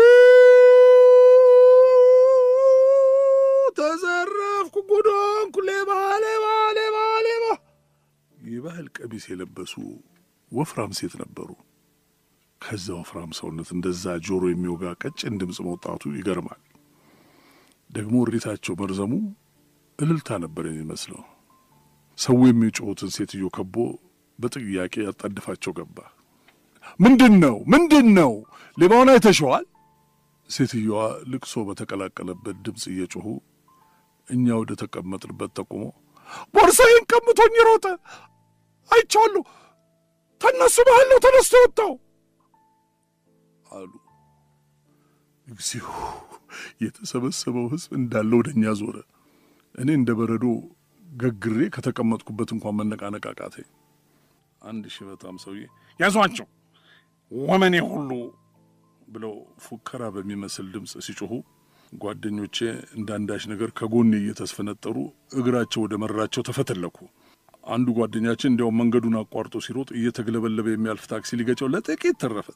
ተዘረፍኩ፣ ጉዶንኩ፣ ሌባ ሌባ ሌባ ሌባ። የባህል ቀሚስ የለበሱ ወፍራም ሴት ነበሩ። ከዛ ወፍራም ሰውነት እንደዛ ጆሮ የሚወጋ ቀጭን ድምፅ መውጣቱ ይገርማል። ደግሞ እሪታቸው መርዘሙ እልልታ ነበር የሚመስለው። ሰው የሚጮሁትን ሴትዮ ከቦ በጥያቄ ያጣድፋቸው ገባ። ምንድን ነው ምንድን ነው? ሌባውን አይተሸዋል? ሴትዮዋ ልቅሶ በተቀላቀለበት ድምፅ እየጮኹ እኛ ወደ ተቀመጥንበት ጠቁሞ ቦርሳዬን ቀምቶኝ ሮጠ፣ አይቼዋለሁ፣ ተነሱ ባህል ነው ተነስቶ የወጣው አሉ። እግዚኦ! የተሰበሰበው ሕዝብ እንዳለ ወደ እኛ ዞረ። እኔ እንደ በረዶ ገግሬ ከተቀመጥኩበት እንኳን መነቃነቅ አቃተኝ። አንድ ሽበታም ሰውዬ ያዟቸው ወመኔ ሁሉ ብለው ፉከራ በሚመስል ድምፅ ሲጮኹ ጓደኞቼ እንዳንዳች ነገር ከጎኔ እየተስፈነጠሩ እግራቸው ወደ መራቸው ተፈተለኩ። አንዱ ጓደኛችን እንዲያውም መንገዱን አቋርጦ ሲሮጥ እየተግለበለበ የሚያልፍ ታክሲ ሊገጨው ለጥቂት ተረፈ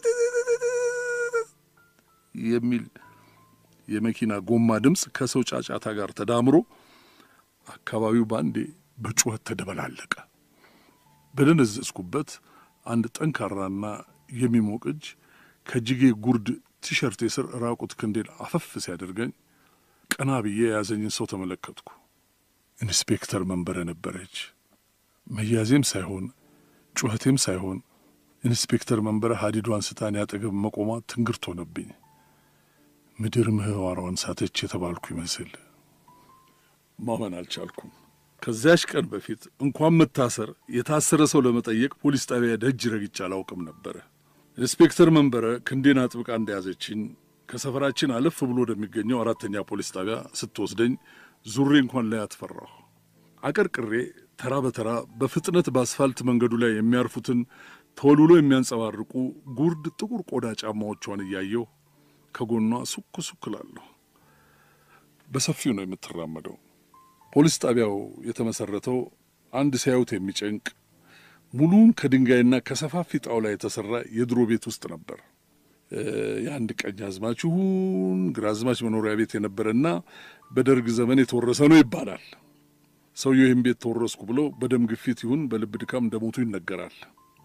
የሚል የመኪና ጎማ ድምፅ ከሰው ጫጫታ ጋር ተዳምሮ አካባቢው ባንዴ በጩኸት ተደበላለቀ። በደነዘዝኩበት አንድ ጠንካራና የሚሞቅ እጅ ከጅጌ ጉርድ ቲሸርቴ ስር ራቁት ክንዴን አፈፍ ሲያደርገኝ ቀና ብዬ የያዘኝን ሰው ተመለከትኩ። ኢንስፔክተር መንበረ ነበረች። መያዜም ሳይሆን ጩኸቴም ሳይሆን ኢንስፔክተር መንበረ ሀዲዷን ስታን ያጠገብ መቆሟ ትንግርት ሆነብኝ። ምድር ምህዋሯን ሳተች የተባልኩ ይመስል ማመን አልቻልኩም። ከዚያች ቀን በፊት እንኳን መታሰር የታሰረ ሰው ለመጠየቅ ፖሊስ ጣቢያ ደጅ ረግጬ አላውቅም ነበረ። ኢንስፔክተር መንበረ ክንዴን አጥብቃ እንደያዘችኝ ከሰፈራችን አለፍ ብሎ ወደሚገኘው አራተኛ ፖሊስ ጣቢያ ስትወስደኝ ዙሬ እንኳን ላይ አትፈራሁ። አቀርቅሬ ተራ በተራ በፍጥነት በአስፋልት መንገዱ ላይ የሚያርፉትን ተወልውሎ የሚያንጸባርቁ ጉርድ ጥቁር ቆዳ ጫማዎቿን እያየሁ ከጎኗ ሱክ ሱክ እላለሁ። በሰፊው ነው የምትራመደው። ፖሊስ ጣቢያው የተመሰረተው አንድ ሲያዩት የሚጨንቅ ሙሉን ከድንጋይና ከሰፋፊ ጣውላ የተሰራ የድሮ ቤት ውስጥ ነበር። የአንድ ቀኝ አዝማች ይሁን ግራዝማች መኖሪያ ቤት የነበረና በደርግ ዘመን የተወረሰ ነው ይባላል። ሰውየው ይህን ቤት ተወረስኩ ብለው በደም ግፊት ይሁን በልብ ድካም እንደሞቱ ይነገራል።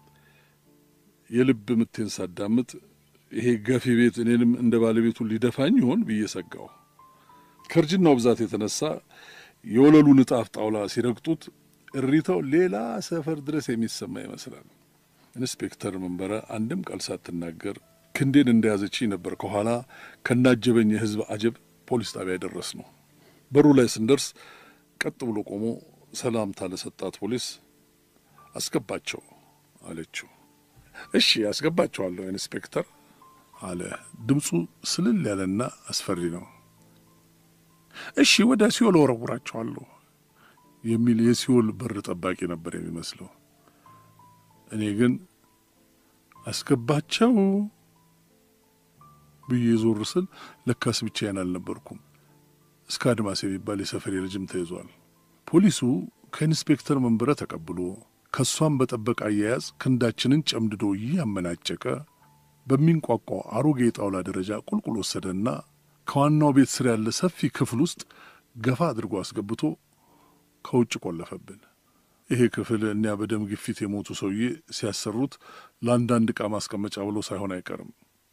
የልብ ምቴን ሳዳምጥ ይሄ ገፊ ቤት እኔንም እንደ ባለቤቱ ሊደፋኝ ይሆን ብዬ ሰጋው። ከእርጅናው ብዛት የተነሳ የወለሉ ንጣፍ ጣውላ ሲረግጡት እሪታው ሌላ ሰፈር ድረስ የሚሰማ ይመስላል። ኢንስፔክተር መንበረ አንድም ቃል ሳትናገር ክንዴን እንደያዘችኝ ነበር ከኋላ ከናጀበኝ የሕዝብ አጀብ ፖሊስ ጣቢያ ደረስ ነው። በሩ ላይ ስንደርስ ቀጥ ብሎ ቆሞ ሰላምታ ለሰጣት ፖሊስ አስገባቸው አለችው። እሺ አስገባቸዋለሁ ኢንስፔክተር አለ። ድምፁ ስልል ያለና አስፈሪ ነው። እሺ ወደ ሲኦል ወረውራቸዋለሁ የሚል የሲኦል በር ጠባቂ ነበር የሚመስለው። እኔ ግን አስገባቸው ብዬ ዞር ስል ለካስ ብቻዬን አልነበርኩም። እስከ አድማስ የሚባል የሰፈሬ ልጅም ተይዟል። ፖሊሱ ከኢንስፔክተር መንበረ ተቀብሎ ከእሷም በጠበቀ አያያዝ ክንዳችንን ጨምድዶ እያመናጨቀ በሚንቋቋው አሮጌ የጣውላ ደረጃ ቁልቁል ወሰደና ከዋናው ቤት ስር ያለ ሰፊ ክፍል ውስጥ ገፋ አድርጎ አስገብቶ ከውጭ ቆለፈብን። ይሄ ክፍል እኒያ በደም ግፊት የሞቱ ሰውዬ ሲያሰሩት ለአንዳንድ ዕቃ ማስቀመጫ ብሎ ሳይሆን አይቀርም።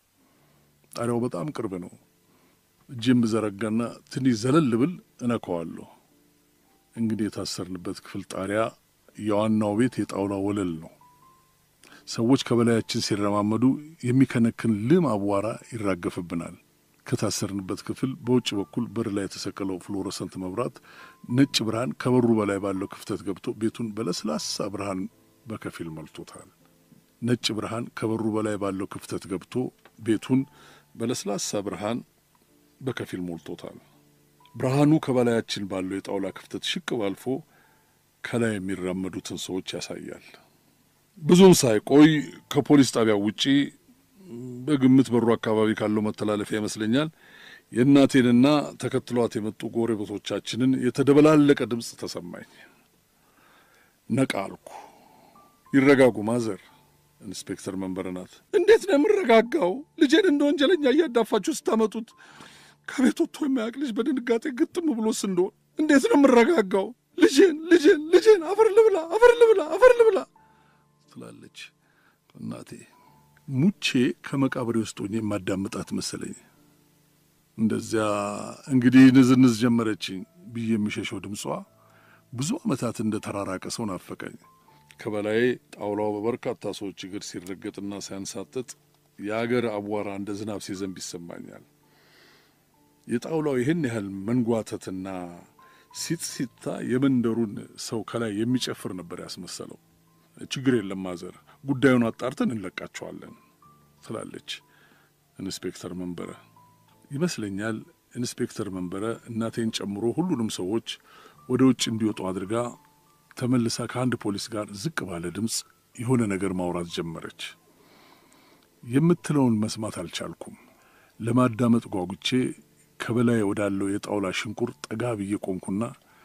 ጣሪያው በጣም ቅርብ ነው። እጄም ብዘረጋና ትንሽ ዘለል ብል እነካዋለሁ። እንግዲህ የታሰርንበት ክፍል ጣሪያ የዋናው ቤት የጣውላ ወለል ነው። ሰዎች ከበላያችን ሲረማመዱ የሚከነክን ልም አቧራ ይራገፍብናል። ከታሰርንበት ክፍል በውጭ በኩል በር ላይ የተሰቀለው ፍሎረሰንት መብራት ነጭ ብርሃን ከበሩ በላይ ባለው ክፍተት ገብቶ ቤቱን በለስላሳ ብርሃን በከፊል መልቶታል። ነጭ ብርሃን ከበሩ በላይ ባለው ክፍተት ገብቶ ቤቱን በለስላሳ ብርሃን በከፊል ሞልቶታል። ብርሃኑ ከበላያችን ባለው የጣውላ ክፍተት ሽቅብ አልፎ ከላይ የሚራመዱትን ሰዎች ያሳያል። ብዙም ሳይቆይ ከፖሊስ ጣቢያው ውጪ በግምት በሩ አካባቢ ካለው መተላለፊያ ይመስለኛል የእናቴንና ተከትሏት የመጡ ጎረቤቶቻችንን የተደበላለቀ ድምፅ ተሰማኝ። ነቃ አልኩ። ይረጋጉ ማዘር። ኢንስፔክተር መንበረ ናት። እንዴት ነው የምረጋጋው? ልጄን እንደ ወንጀለኛ እያዳፋችሁ ስታመጡት ከቤት ወጥቶ የማያውቅ ልጅ በድንጋጤ ግጥም ብሎስ እንደሆን እንዴት ነው የምረጋጋው? ልጄን ልጄን ልጄን አፈር ልብላ አፈር ልብላ አፈር ልብላ ትላለች እናቴ። ሙቼ ከመቃብሬ ውስጥ ሆኜ የማዳምጣት መሰለኝ። እንደዚያ እንግዲህ ንዝንዝ ጀመረችኝ ብዬ የሚሸሸው ድምጿ ብዙ ዓመታት እንደ ተራራቀ ሰው ናፈቀኝ። ከበላይ ጣውላው በበርካታ ሰዎች እግር ሲረገጥና ሲያንሳጥጥ የአገር አቧራ እንደ ዝናብ ሲዘንብ ይሰማኛል። የጣውላው ይህን ያህል መንጓተትና ሲጥሲታ የመንደሩን ሰው ከላይ የሚጨፍር ነበር ያስመሰለው። ችግር የለም ማዘር፣ ጉዳዩን አጣርተን እንለቃቸዋለን ትላለች ኢንስፔክተር መንበረ። ይመስለኛል ኢንስፔክተር መንበረ እናቴን ጨምሮ ሁሉንም ሰዎች ወደ ውጭ እንዲወጡ አድርጋ ተመልሳ ከአንድ ፖሊስ ጋር ዝቅ ባለ ድምፅ የሆነ ነገር ማውራት ጀመረች። የምትለውን መስማት አልቻልኩም። ለማዳመጥ ጓጉቼ ከበላይ ወዳለው የጣውላ ሽንቁር ጠጋ ብዬ ቆምኩና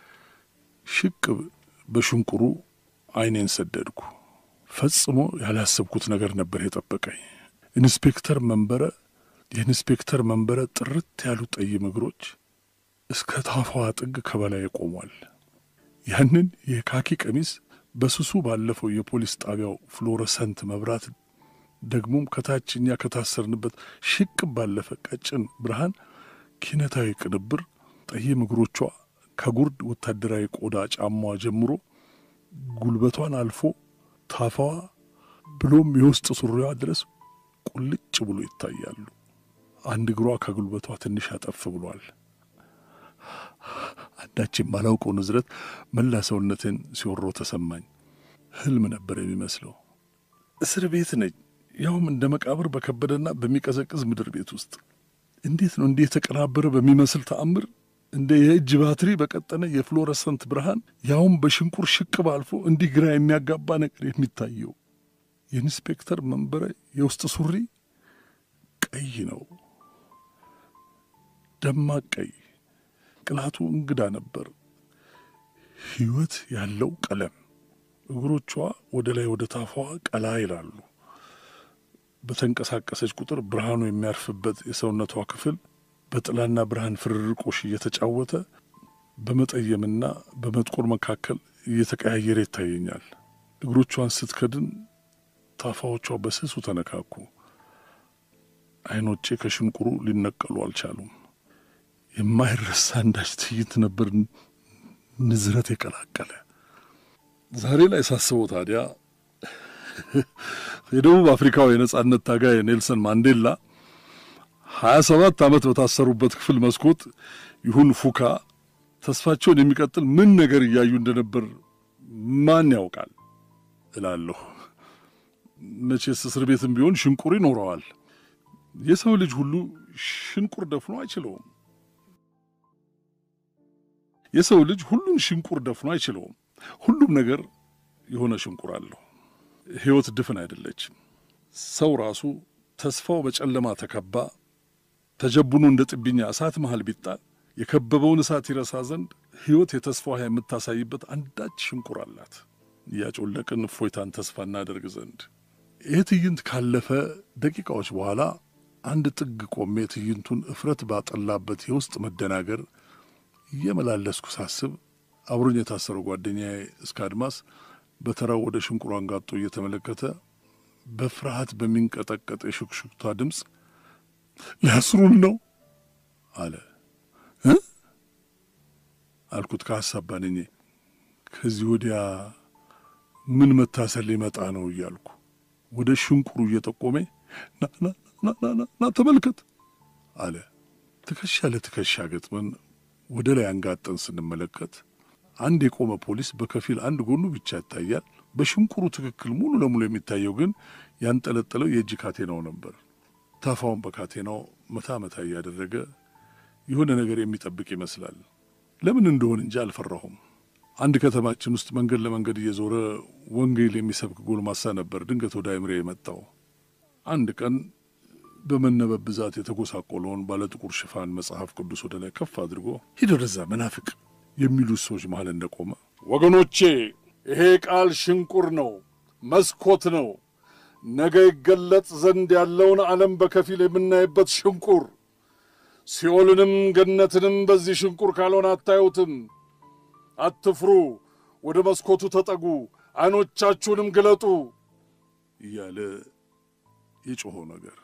ሽቅብ በሽንቁሩ ዓይኔን ሰደድኩ። ፈጽሞ ያላሰብኩት ነገር ነበር የጠበቀኝ። ኢንስፔክተር መንበረ የኢንስፔክተር መንበረ ጥርት ያሉ ጠይም እግሮች እስከ ታፋዋ ጥግ ከበላይ ቆሟል። ያንን የካኪ ቀሚስ በስሱ ባለፈው የፖሊስ ጣቢያው ፍሎረሰንት መብራት ደግሞም ከታች እኛ ከታሰርንበት ሽቅብ ባለፈ ቀጭን ብርሃን ኪነታዊ ቅንብር ጠይም እግሮቿ ከጉርድ ወታደራዊ ቆዳ ጫማዋ ጀምሮ ጉልበቷን አልፎ ታፋዋ ብሎም የውስጥ ሱሪዋ ድረስ ቁልጭ ብሎ ይታያሉ። አንድ እግሯ ከጉልበቷ ትንሽ አጠፍ ብሏል። አንዳች የማላውቀው ንዝረት መላ ሰውነትን ሲወሮ ተሰማኝ። ህልም ነበር የሚመስለው። እስር ቤት ነኝ፣ ያውም እንደ መቃብር በከበደና በሚቀዘቅዝ ምድር ቤት ውስጥ። እንዴት ነው እንዲህ የተቀናበረ በሚመስል ተአምር እንደ የእጅ ባትሪ በቀጠነ የፍሎረሰንት ብርሃን ያውም በሽንቁር ሽቅብ አልፎ እንዲህ ግራ የሚያጋባ ነገር የሚታየው? የኢንስፔክተር መንበረ የውስጥ ሱሪ ቀይ ነው፣ ደማቅ ቀይ። ቅላቱ እንግዳ ነበር፣ ሕይወት ያለው ቀለም። እግሮቿ ወደ ላይ ወደ ታፋዋ ቀላ ይላሉ። በተንቀሳቀሰች ቁጥር ብርሃኑ የሚያርፍበት የሰውነቷ ክፍል በጥላና ብርሃን ፍርርቆሽ እየተጫወተ በመጠየምና በመጥቆር መካከል እየተቀያየረ ይታየኛል። እግሮቿን ስትከድን ታፋዎቿ በስሱ ተነካኩ። ዓይኖቼ ከሽንቁሩ ሊነቀሉ አልቻሉም። የማይረሳ አንዳች ትዕይንት ነበር፣ ንዝረት የቀላቀለ። ዛሬ ላይ ሳስበው ታዲያ የደቡብ አፍሪካው የነጻነት ታጋይ ኔልሰን ማንዴላ ሀያ ሰባት ዓመት በታሰሩበት ክፍል መስኮት ይሁን ፉካ ተስፋቸውን የሚቀጥል ምን ነገር እያዩ እንደነበር ማን ያውቃል እላለሁ። መቼስ እስር ቤትም ቢሆን ሽንቁር ይኖረዋል። የሰው ልጅ ሁሉ ሽንቁር ደፍኖ አይችለውም። የሰው ልጅ ሁሉን ሽንቁር ደፍኖ አይችለውም። ሁሉም ነገር የሆነ ሽንቁር አለው። ሕይወት ድፍን አይደለችም። ሰው ራሱ ተስፋው በጨለማ ተከባ ተጀቡኖ እንደ ጥብኛ እሳት መሃል ቢጣል የከበበውን እሳት ይረሳ ዘንድ ሕይወት የተስፋ ውሃ የምታሳይበት አንዳች ሽንቁር አላት። እያጮለቅን እፎይታን ተስፋ እናደርግ ዘንድ ይህ ትዕይንት ካለፈ ደቂቃዎች በኋላ አንድ ጥግ ቆሜ ትዕይንቱን እፍረት ባጠላበት የውስጥ መደናገር እየመላለስኩ ሳስብ አብሮኝ የታሰረው ጓደኛዬ እስከ አድማስ በተራው ወደ ሽንቁሩ አንጋጦ እየተመለከተ በፍርሃት በሚንቀጠቀጥ የሹክሹክታ ድምፅ ሊያስሩን ነው አለ እ አልኩት ከሀሳብ ባንኜ ከዚህ ወዲያ ምን መታሰር ሊመጣ ነው እያልኩ ወደ ሽንቁሩ እየጠቆሜ ና ተመልከት አለ። ትከሻ ለትከሻ ገጥመን ወደ ላይ አንጋጠን ስንመለከት አንድ የቆመ ፖሊስ በከፊል አንድ ጎኑ ብቻ ይታያል። በሽንቁሩ ትክክል ሙሉ ለሙሉ የሚታየው ግን ያንጠለጠለው የእጅ ካቴናው ነበር። ታፋውን በካቴናው መታ መታ እያደረገ የሆነ ነገር የሚጠብቅ ይመስላል። ለምን እንደሆን እንጂ አልፈራሁም። አንድ ከተማችን ውስጥ መንገድ ለመንገድ እየዞረ ወንጌል የሚሰብክ ጎልማሳ ነበር ድንገት ወደ አይምሬ የመጣው። አንድ ቀን በመነበብ ብዛት የተጎሳቆለውን ባለጥቁር ሽፋን መጽሐፍ ቅዱስ ወደ ላይ ከፍ አድርጎ ሂድ ወደዛ መናፍቅ የሚሉት ሰዎች መሃል እንደቆመ ወገኖቼ ይሄ ቃል ሽንቁር ነው፣ መስኮት ነው። ነገ ይገለጥ ዘንድ ያለውን ዓለም በከፊል የምናይበት ሽንቁር። ሲኦልንም ገነትንም በዚህ ሽንቁር ካልሆነ አታዩትም። አትፍሩ፣ ወደ መስኮቱ ተጠጉ፣ ዐይኖቻችሁንም ግለጡ እያለ የጮኸው ነገር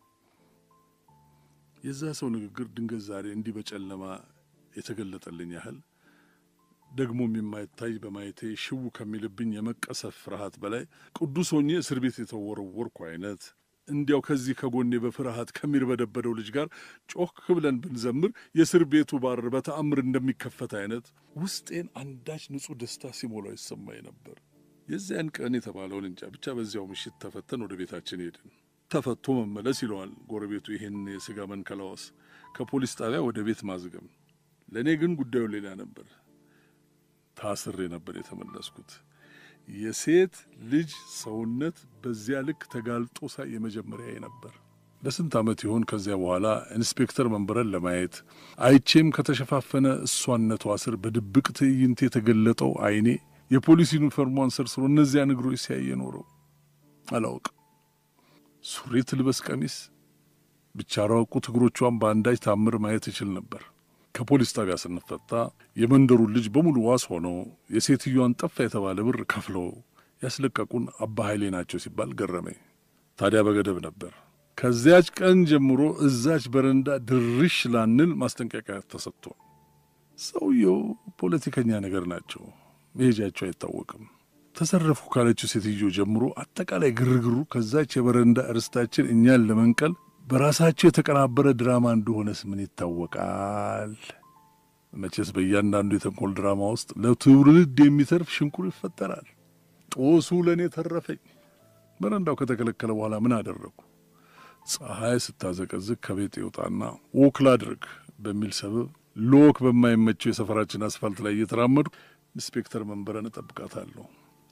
የዛ ሰው ንግግር ድንገት ዛሬ እንዲህ በጨለማ የተገለጠልኝ ያህል ደግሞም የማይታይ በማየቴ ሽው ከሚልብኝ የመቀሰፍ ፍርሃት በላይ ቅዱስ ሆኜ እስር ቤት የተወረወርኩ አይነት እንዲያው ከዚህ ከጎኔ በፍርሃት ከሚርበደበደው ልጅ ጋር ጮክ ብለን ብንዘምር የእስር ቤቱ ባር በተአምር እንደሚከፈት አይነት ውስጤን አንዳች ንጹሕ ደስታ ሲሞላው ይሰማኝ ነበር። የዚያን ቀን የተባለውን እንጃ ብቻ በዚያው ምሽት ተፈተን ወደ ቤታችን ሄድን። ተፈቶ መመለስ ይለዋል ጎረቤቱ ይህን የሥጋ መንከላወስ፣ ከፖሊስ ጣቢያ ወደ ቤት ማዝገም። ለእኔ ግን ጉዳዩ ሌላ ነበር። ታስሬ ነበር የተመለስኩት። የሴት ልጅ ሰውነት በዚያ ልክ ተጋልጦ ሳይ የመጀመሪያዬ ነበር። ለስንት ዓመት ይሆን ከዚያ በኋላ ኢንስፔክተር መንበረን ለማየት አይቼም ከተሸፋፈነ እሷነቷ ስር በድብቅ ትዕይንት የተገለጠው ዓይኔ የፖሊስ ዩኒፎርሟን ሰርስሮ እነዚያን እግሮች ሲያይ የኖረው አላውቅም። ሱሪ ትልበስ ቀሚስ ብቻ ራቁት እግሮቿን በአንዳች ታምር ማየት እችል ነበር። ከፖሊስ ጣቢያ ስንፈታ የመንደሩን ልጅ በሙሉ ዋስ ሆነው የሴትዮዋን ጠፋ የተባለ ብር ከፍለው ያስለቀቁን አባ ኃይሌ ናቸው ሲባል ገረመኝ። ታዲያ በገደብ ነበር። ከዚያች ቀን ጀምሮ እዛች በረንዳ ድርሽ ላንል ማስጠንቀቂያ ተሰጥቷል። ሰውየው ፖለቲከኛ ነገር ናቸው። መሄጃቸው አይታወቅም። ተዘረፉ ካለችው ሴትዮ ጀምሮ አጠቃላይ ግርግሩ ከዛች የበረንዳ እርስታችን እኛን ለመንቀል በራሳቸው የተቀናበረ ድራማ እንደሆነስ ምን ይታወቃል? መቼስ በእያንዳንዱ የተንኮል ድራማ ውስጥ ለትውልድ የሚተርፍ ሽንኩር ይፈጠራል። ጦሱ ለእኔ ተረፈኝ። በረንዳው ከተከለከለ በኋላ ምን አደረጉ? ፀሐይ ስታዘቀዝቅ ከቤት ይውጣና ወክ ላድርግ በሚል ሰበብ ሎክ በማይመቸው የሰፈራችን አስፋልት ላይ እየተራመዱ ኢንስፔክተር መንበረን እጠብቃታለሁ።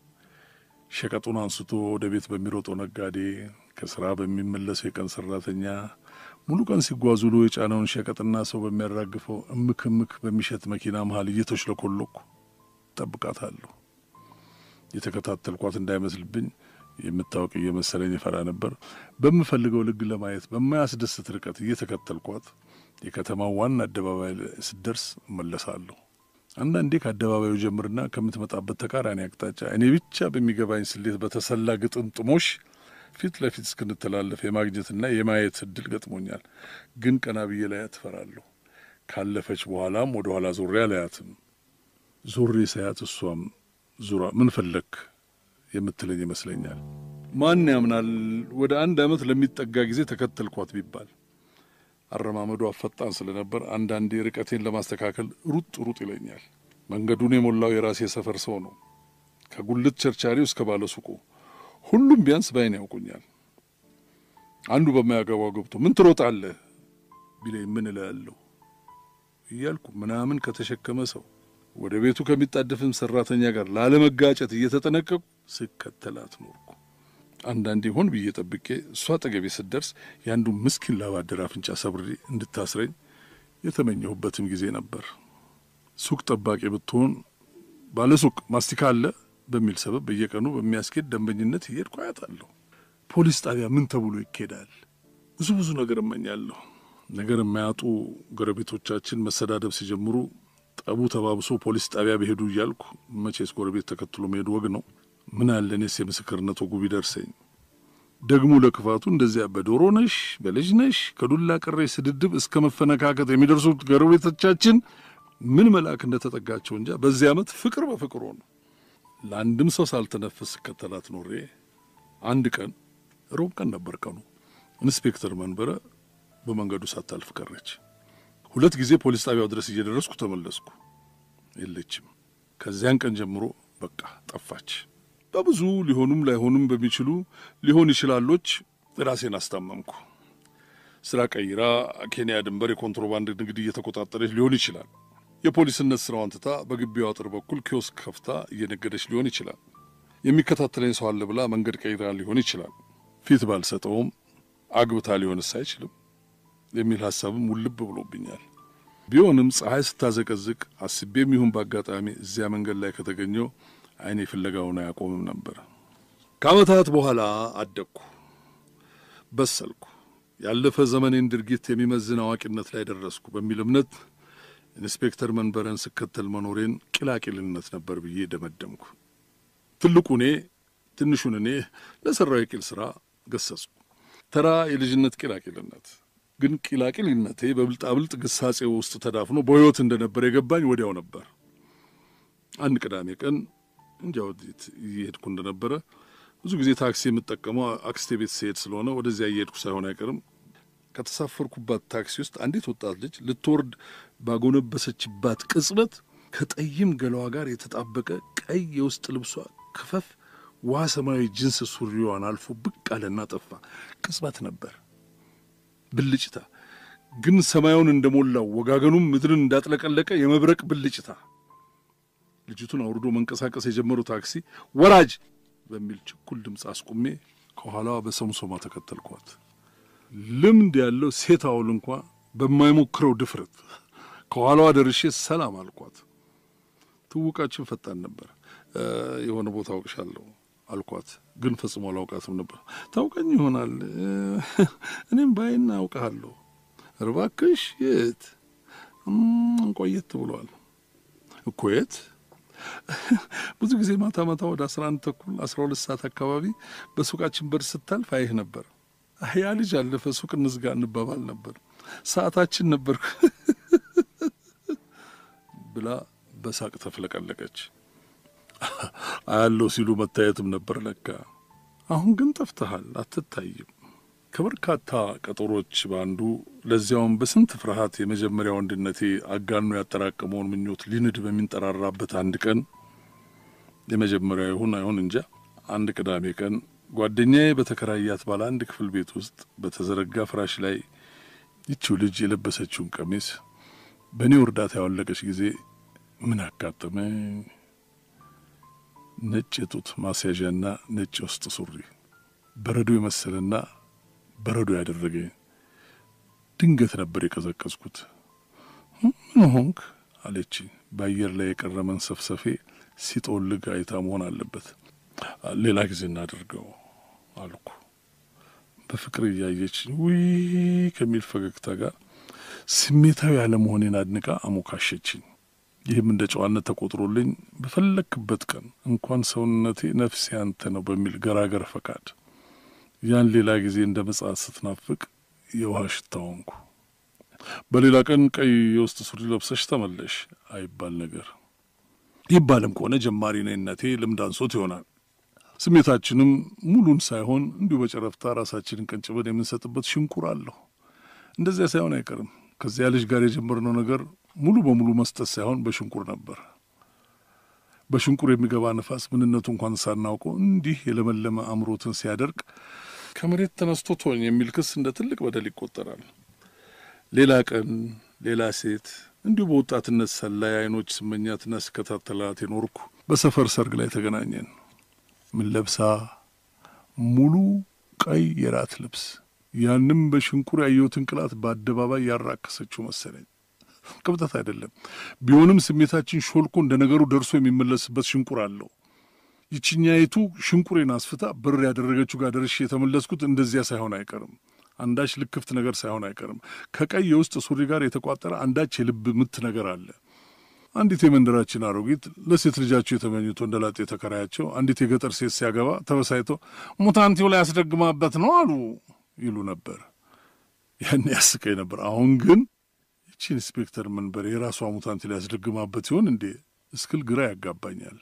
ሸቀጡን አንስቶ ወደ ቤት በሚሮጠው ነጋዴ፣ ከስራ በሚመለሰው የቀን ሰራተኛ፣ ሙሉ ቀን ሲጓዙ ውሎ የጫነውን ሸቀጥና ሰው በሚያራግፈው እምክ እምክ በሚሸት መኪና መሀል እየተሽለኮለኩ እጠብቃታለሁ። የተከታተልኳት እንዳይመስልብኝ የምታወቅ እየመሰለኝ ይፈራ ነበር። በምፈልገው ልግ ለማየት በማያስደስት ርቀት እየተከተልኳት የከተማው ዋና አደባባይ ስደርስ እመለሳለሁ። አንዳንዴ ከአደባባዩ ጀምርና ከምትመጣበት ተቃራኒ አቅጣጫ እኔ ብቻ በሚገባኝ ስሌት በተሰላ ግጥምጥሞሽ ፊት ለፊት እስክንተላለፍ የማግኘትና የማየት እድል ገጥሞኛል። ግን ቀና ብዬ ላያት እፈራለሁ። ካለፈች በኋላም ወደ ኋላ ዞሬ አላያትም። ዞሬ ሳያት እሷም ዙራ ምን ፈለክ የምትለኝ ይመስለኛል። ማን ያምናል ወደ አንድ ዓመት ለሚጠጋ ጊዜ ተከተልኳት ቢባል። አረማመዷ ፈጣን ስለነበር አንዳንዴ ርቀቴን ለማስተካከል ሩጥ ሩጥ ይለኛል። መንገዱን የሞላው የራሴ ሰፈር ሰው ነው። ከጉልት ቸርቻሪው እስከ ባለ ሱቁ ሁሉም ቢያንስ ባይን ያውቁኛል። አንዱ በማያገባው ገብቶ ምን ትሮጣለህ ቢለኝ ምን እላለሁ እያልኩ ምናምን ከተሸከመ ሰው ወደ ቤቱ ከሚጣደፍም ሰራተኛ ጋር ላለመጋጨት እየተጠነቀቁ ስከተላት ኖርኩ። አንዳንዴ ሆን ብዬ ጠብቄ እሷ አጠገቤ ስትደርስ የአንዱ ምስኪን ላባደር አፍንጫ ሰብሬ እንድታስረኝ የተመኘሁበትም ጊዜ ነበር። ሱቅ ጠባቂ ብትሆን ባለ ሱቅ ማስቲካ አለ በሚል ሰበብ በየቀኑ በሚያስኬድ ደንበኝነት እየሄድኩ አያታለሁ። ፖሊስ ጣቢያ ምን ተብሎ ይኬዳል? ብዙ ብዙ ነገር እመኛለሁ። ነገር የማያጡ ጎረቤቶቻችን መሰዳደብ ሲጀምሩ ጠቡ ተባብሶ ፖሊስ ጣቢያ በሄዱ እያልኩ መቼስ ጎረቤት ተከትሎ መሄዱ ወግ ነው። ምን አለ እኔስ የምስክርነት ወጉ ቢደርሰኝ። ደግሞ ለክፋቱ እንደዚያ በዶሮ ነሽ በልጅ ነሽ ከዱላ ቅሬ ስድድብ እስከ መፈነካከት የሚደርሱት ጎረቤቶቻችን ምን መልአክ እንደተጠጋቸው እንጃ። በዚህ ዓመት ፍቅር በፍቅር ሆኑ። ለአንድም ሰው ሳልተነፍስ ስከተላት ኖሬ አንድ ቀን ሮብ ቀን ነበር ቀኑ። ኢንስፔክተር መንበረ በመንገዱ ሳታልፍ ቀረች። ሁለት ጊዜ ፖሊስ ጣቢያው ድረስ እየደረስኩ ተመለስኩ። የለችም። ከዚያን ቀን ጀምሮ በቃ ጠፋች። በብዙ ሊሆኑም ላይሆኑም በሚችሉ ሊሆን ይችላሎች ራሴን አስታመምኩ። ስራ ቀይራ ኬንያ ድንበር የኮንትሮባንድ ንግድ እየተቆጣጠረች ሊሆን ይችላል። የፖሊስነት ስራዋን ትታ በግቢው አጥር በኩል ኪዮስክ ከፍታ እየነገደች ሊሆን ይችላል። የሚከታተለኝ ሰው አለ ብላ መንገድ ቀይራ ሊሆን ይችላል። ፊት ባልሰጠውም አግብታ ሊሆንስ አይችልም የሚል ሀሳብም ውልብ ብሎብኛል። ቢሆንም ፀሐይ ስታዘቀዝቅ አስቤም ይሁን በአጋጣሚ እዚያ መንገድ ላይ ከተገኘው አይኔ ፍለጋውን አያቆምም ነበር። ከዓመታት በኋላ አደግኩ፣ በሰልኩ፣ ያለፈ ዘመኔን ድርጊት የሚመዝን አዋቂነት ላይ ደረስኩ በሚል እምነት ኢንስፔክተር መንበረን ስከተል መኖሬን ቂላቂልነት ነበር ብዬ ደመደምኩ። ትልቁ እኔ ትንሹን እኔ ለሠራው የቂል ሥራ ገሰጽኩ። ተራ የልጅነት ቂላቂልነት ግን ቂላቂልነቴ በብልጣብልጥ ግሳጼ ውስጥ ተዳፍኖ በሕይወት እንደነበር የገባኝ ወዲያው ነበር። አንድ ቅዳሜ ቀን እንጃ ወዴት እየሄድኩ እንደነበረ ብዙ ጊዜ ታክሲ የምጠቀመው አክስቴ ቤት ስሄድ ስለሆነ ወደዚያ እየሄድኩ ሳይሆን አይቀርም ከተሳፈርኩባት ታክሲ ውስጥ አንዲት ወጣት ልጅ ልትወርድ ባጎነበሰችባት ቅጽበት ከጠይም ገላዋ ጋር የተጣበቀ ቀይ የውስጥ ልብሷ ክፈፍ ውሃ ሰማያዊ ጅንስ ሱሪዋን አልፎ ብቅ አለና ጠፋ። ቅጽበት ነበር፣ ብልጭታ ግን ሰማዩን እንደሞላው ወጋገኑም ምድርን እንዳጥለቀለቀ የመብረቅ ብልጭታ። ልጅቱን አውርዶ መንቀሳቀስ የጀመረው ታክሲ ወራጅ በሚል ችኩል ድምፅ አስቁሜ ከኋላዋ በሰምሶማ ተከተልኳት። ልምድ ያለው ሴት አውል እንኳ በማይሞክረው ድፍረት ከኋላዋ ደርሼ ሰላም አልኳት። ትውቃችን ፈጣን ነበር። የሆነ ቦታ አውቅሻለሁ አልኳት፣ ግን ፈጽሞ አላውቃትም ነበር። ታውቀኝ ይሆናል እኔም ባይና አውቀሃለሁ። እባክሽ የት? ቆየት ብሏል እኮ የት? ብዙ ጊዜ ማታ ማታ ወደ አስራ አንድ ተኩል አስራ ሁለት ሰዓት አካባቢ በሱቃችን በር ስታልፍ አይህ ነበር። ያ ልጅ አለፈ፣ ሱቅ እንዝጋ እንባባል ነበር። ሰዓታችን ነበር ብላ በሳቅ ተፍለቀለቀች። አያለው ሲሉ መታየትም ነበር ለካ። አሁን ግን ጠፍተሃል፣ አትታይም። ከበርካታ ቀጠሮች በአንዱ ለዚያውም በስንት ፍርሃት የመጀመሪያ ወንድነቴ አጋኖ ያጠራቀመውን ምኞት ሊንድ በሚንጠራራበት አንድ ቀን የመጀመሪያው ይሁን አይሁን እንጃ፣ አንድ ቅዳሜ ቀን ጓደኛዬ በተከራያት ባለ አንድ ክፍል ቤት ውስጥ በተዘረጋ ፍራሽ ላይ ይቺው ልጅ የለበሰችውን ቀሚስ በእኔው እርዳታ ያወለቀች ጊዜ ምን አጋጠመኝ? ነጭ የጡት ማስያዣና ነጭ የውስጥ ሱሪ በረዶ የመሰለና በረዶ ያደረገኝ። ድንገት ነበር የቀዘቀዝኩት። ምን ሆንክ አለች። በአየር ላይ የቀረ መንሰፍሰፌ ሲጦልግ አይታ መሆን አለበት። ሌላ ጊዜ እናድርገው አልኩ። በፍቅር እያየች ውይ ከሚል ፈገግታ ጋር ስሜታዊ ያለመሆኔን አድንቃ አሞካሸችኝ። ይህም እንደ ጨዋነት ተቆጥሮልኝ በፈለክበት ቀን እንኳን ሰውነቴ ነፍሴ ያንተ ነው በሚል ገራገር ፈቃድ ያን ሌላ ጊዜ እንደ መጽሐፍ ስትናፍቅ የውሃ ሽታ ሆንኩ። በሌላ ቀን ቀይ የውስጥ ሱሪ ለብሰሽ ተመለሽ አይባል ነገር ይባልም ከሆነ ጀማሪ ነኝነቴ ልምድ አንሶት ይሆናል። ስሜታችንም ሙሉን ሳይሆን እንዲሁ በጨረፍታ ራሳችንን ቀንጭበን የምንሰጥበት ሽንቁር አለሁ። እንደዚያ ሳይሆን አይቀርም። ከዚያ ልጅ ጋር የጀመርነው ነገር ሙሉ በሙሉ መስጠት ሳይሆን በሽንቁር ነበር። በሽንቁር የሚገባ ነፋስ ምንነቱ እንኳን ሳናውቀው እንዲህ የለመለመ አእምሮትን ሲያደርቅ ከመሬት ተነስቶ ቶኝ የሚል ክስ እንደ ትልቅ በደል ይቆጠራል። ሌላ ቀን ሌላ ሴት እንዲሁ በወጣትነት ሰላይ አይኖች ስመኛትና ስከታተላት የኖርኩ በሰፈር ሰርግ ላይ ተገናኘን። ምን ለብሳ? ሙሉ ቀይ የራት ልብስ። ያንም በሽንቁር ያየሁትን ቅላት በአደባባይ ያራከሰችው መሰለኝ። ቅብጠት አይደለም ቢሆንም ስሜታችን ሾልኮ እንደ ነገሩ ደርሶ የሚመለስበት ሽንቁር አለው። ይችኛይቱ ሽንቁሬን አስፍታ ብር ያደረገችው ጋር ደርሼ የተመለስኩት እንደዚያ ሳይሆን አይቀርም። አንዳች ልክፍት ነገር ሳይሆን አይቀርም። ከቀይ የውስጥ ሱሪ ጋር የተቋጠረ አንዳች የልብ ምት ነገር አለ። አንዲት የመንደራችን አሮጊት ለሴት ልጃቸው የተመኙት ወንደላጤ ተከራያቸው አንዲት የገጠር ሴት ሲያገባ ተበሳይቶ ሙታንቲው ላይ ያስደግማበት ነው አሉ ይሉ ነበር። ያን ያስቀኝ ነበር። አሁን ግን ይቺ ኢንስፔክተር መንበር የራሷ ሙታንቲ ላይ ያስደግማበት ሲሆን እንዴ እስክል ግራ ያጋባኛል።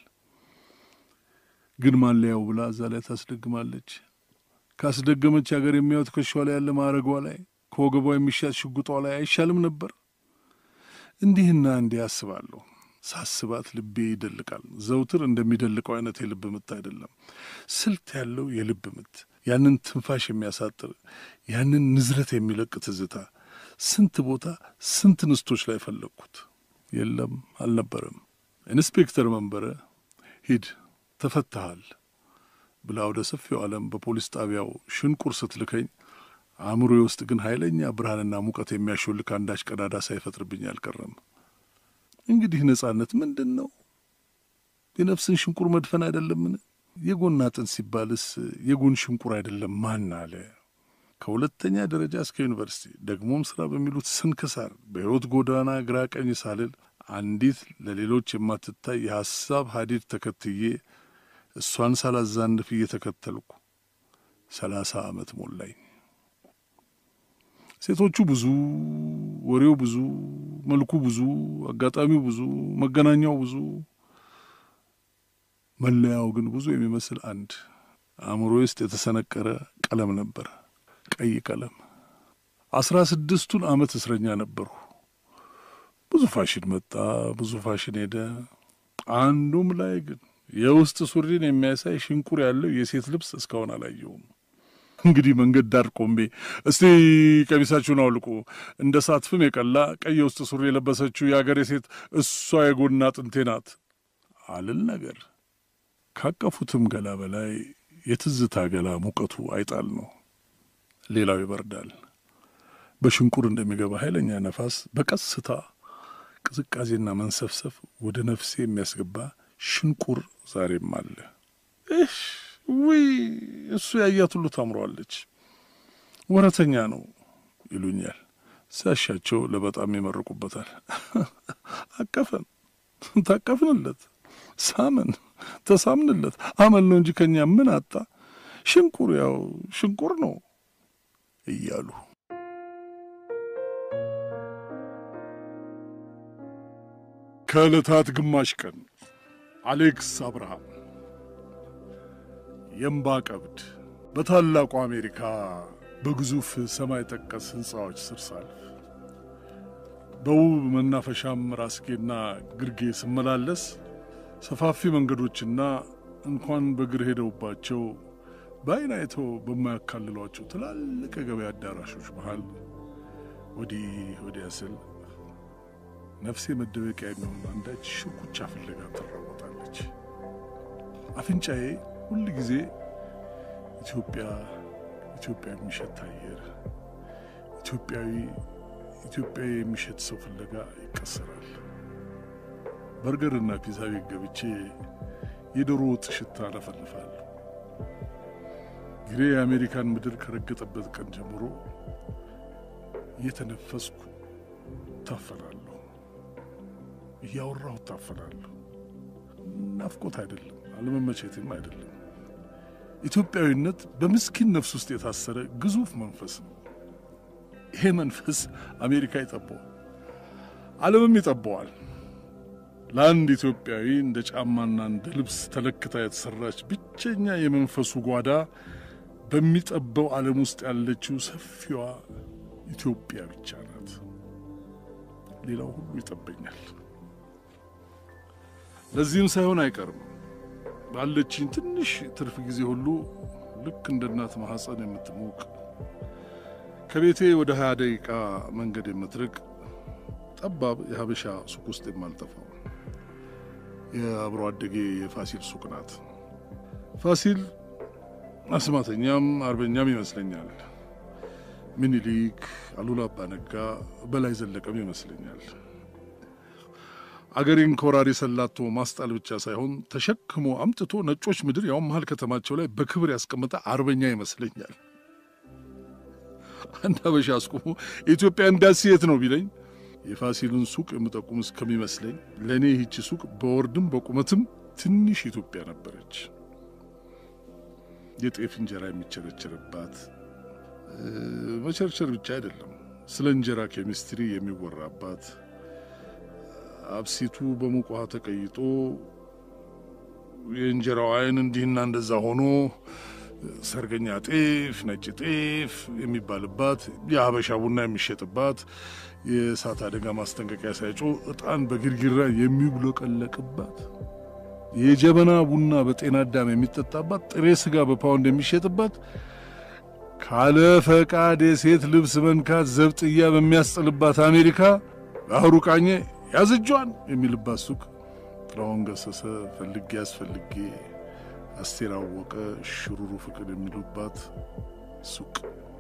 ግን ማን ሊያው ብላ እዛ ላይ ታስደግማለች። ካስደገመች ሀገር የሚያዩት ከሻዋ ላይ ያለ ማዕረጓ ላይ ከወገቧ የሚሻት ሽጉጧ ላይ አይሻልም ነበር? እንዲህና እንዲህ አስባለሁ። ሳስባት ልቤ ይደልቃል። ዘውትር እንደሚደልቀው አይነት የልብ ምት አይደለም፣ ስልት ያለው የልብ ምት፣ ያንን ትንፋሽ የሚያሳጥር ያንን ንዝረት የሚለቅ ትዝታ ስንት ቦታ ስንት ንስቶች ላይ ፈለግኩት። የለም አልነበረም። ኢንስፔክተር መንበረ ሂድ ተፈትሃል ብላ ወደ ሰፊው ዓለም በፖሊስ ጣቢያው ሽንቁር ስትልከኝ አእምሮዬ ውስጥ ግን ኃይለኛ ብርሃንና ሙቀት የሚያሾልክ አንዳች ቀዳዳ ሳይፈጥርብኝ አልቀረም። እንግዲህ ነጻነት ምንድን ነው? የነፍስን ሽንቁር መድፈን አይደለምን? የጎን አጥንት ሲባልስ የጎን ሽንቁር አይደለም ማን አለ? ከሁለተኛ ደረጃ እስከ ዩኒቨርሲቲ ደግሞም ስራ በሚሉት ስንክሳር በሕይወት ጎዳና ግራ ቀኝ ሳልል አንዲት ለሌሎች የማትታይ የሐሳብ ሀዲድ ተከትዬ እሷን ሳላዛንፍ እየተከተልኩ ሰላሳ ዓመት ሞላኝ። ሴቶቹ ብዙ፣ ወሬው ብዙ፣ መልኩ ብዙ፣ አጋጣሚው ብዙ፣ መገናኛው ብዙ፣ መለያው ግን ብዙ የሚመስል አንድ አእምሮ ውስጥ የተሰነቀረ ቀለም ነበር። ቀይ ቀለም። አስራ ስድስቱን ዓመት እስረኛ ነበርሁ። ብዙ ፋሽን መጣ፣ ብዙ ፋሽን ሄደ። አንዱም ላይ ግን የውስጥ ሱሪን የሚያሳይ ሽንቁር ያለው የሴት ልብስ እስካሁን አላየውም። እንግዲህ መንገድ ዳር ቆሜ እስቲ ቀሚሳችሁን አውልቁ፣ እንደ ሳት ፍም የቀላ ቀይ የውስጥ ሱሪ የለበሰችው የአገሬ ሴት እሷ የጎና አጥንቴ ናት አልል ነገር ካቀፉትም ገላ በላይ የትዝታ ገላ ሙቀቱ አይጣል ነው። ሌላው ይበርዳል። በሽንቁር እንደሚገባ ኃይለኛ ነፋስ በቀስታ ቅዝቃዜና መንሰፍሰፍ ወደ ነፍሴ የሚያስገባ ሽንቁር ዛሬም አለ። እሽ ውይ እሱ ያያት ሁሉ ታምሯለች። ወረተኛ ነው ይሉኛል። ሲያሻቸው ለበጣም ይመርቁበታል። አቀፈን፣ ታቀፍንለት፣ ሳመን፣ ተሳምንለት። አመል ነው እንጂ ከኛ ምን አጣ? ሽንቁር ያው ሽንቁር ነው እያሉ ከዕለታት ግማሽ ቀን አሌክስ አብርሃም የእምባ ቀብድ በታላቁ አሜሪካ በግዙፍ ሰማይ ጠቀስ ሕንፃዎች ስር ሳልፍ በውብ መናፈሻም ራስጌና ግርጌ ስመላለስ ሰፋፊ መንገዶችና እንኳን በእግር ሄደውባቸው በዓይን አይተው በማያካልሏቸው ትላልቅ የገበያ አዳራሾች መሃል ወዲህ ወዲያ ስል ነፍሴ መደበቂያ የሚሆን አንዳች ሽኩቻ ፍለጋ ትራወጣለች። አፍንጫዬ ሁል ጊዜ ኢትዮጵያ ኢትዮጵያ የሚሸት አየር፣ ኢትዮጵያዊ ኢትዮጵያዊ የሚሸት ሰው ፍለጋ ይቀሰራል። በርገርና ፒዛ ቤት ገብቼ የዶሮ ወጥ ሽታ አለፈልፋለሁ። ግሬ የአሜሪካን ምድር ከረገጠበት ቀን ጀምሮ እየተነፈስኩ ታፈላለሁ፣ እያወራሁ ታፈላለሁ። ናፍቆት አይደለም፣ አለመመቼትም አይደለም። ኢትዮጵያዊነት በምስኪን ነፍስ ውስጥ የታሰረ ግዙፍ መንፈስ ነው። ይሄ መንፈስ አሜሪካ ይጠባዋል፣ ዓለምም ይጠባዋል። ለአንድ ኢትዮጵያዊ እንደ ጫማና እንደ ልብስ ተለክታ የተሰራች ብቸኛ የመንፈሱ ጓዳ በሚጠበው ዓለም ውስጥ ያለችው ሰፊዋ ኢትዮጵያ ብቻ ናት። ሌላው ሁሉ ይጠበኛል። ለዚህም ሳይሆን አይቀርም ባለችኝ ትንሽ ትርፍ ጊዜ ሁሉ ልክ እንደ እናት ማኅፀን የምትሞቅ ከቤቴ ወደ ሀያ ደቂቃ መንገድ የምትርቅ ጠባብ የሀበሻ ሱቅ ውስጥ የማልጠፋው የአብሮ አደጌ የፋሲል ሱቅ ናት። ፋሲል አስማተኛም አርበኛም ይመስለኛል። ምኒልክ፣ አሉላ አባነጋ፣ በላይ ዘለቀም ይመስለኛል። አገሬን ከወራሪ ሰላቶ ማስጣል ብቻ ሳይሆን ተሸክሞ አምጥቶ ነጮች ምድር ያውም መሀል ከተማቸው ላይ በክብር ያስቀመጠ አርበኛ ይመስለኛል። አንድ ሀበሻ አስቁሞ የኢትዮጵያ ኤምባሲ የት ነው ቢለኝ የፋሲልን ሱቅ የምጠቁም እስከሚመስለኝ ለእኔ ይህቺ ሱቅ በወርድም በቁመትም ትንሽ ኢትዮጵያ ነበረች። የጤፍ እንጀራ የሚቸረቸርባት መቸርቸር ብቻ አይደለም፣ ስለ እንጀራ ኬሚስትሪ የሚወራባት አብሲቱ በሙቅ ውሃ ተቀይጦ የእንጀራው አይን እንዲህና እንደዛ ሆኖ ሰርገኛ ጤፍ፣ ነጭ ጤፍ የሚባልባት የሀበሻ ቡና የሚሸጥባት የእሳት አደጋ ማስጠንቀቂያ ሳይጮ ዕጣን በግርግራ የሚብለቀለቅባት የጀበና ቡና በጤና አዳም የሚጠጣባት ጥሬ ስጋ በፓውንድ የሚሸጥባት ካለ ፈቃድ የሴት ልብስ መንካት ዘብጥያ በሚያስጥልባት አሜሪካ ባህሩ ቃኘ ያዝጇን የሚልባት ሱቅ ጥላሁን ገሰሰ ፈልጌ አስፈልጌ አስቴር አወቀ ሽሩሩ ፍቅር የሚሉባት ሱቅ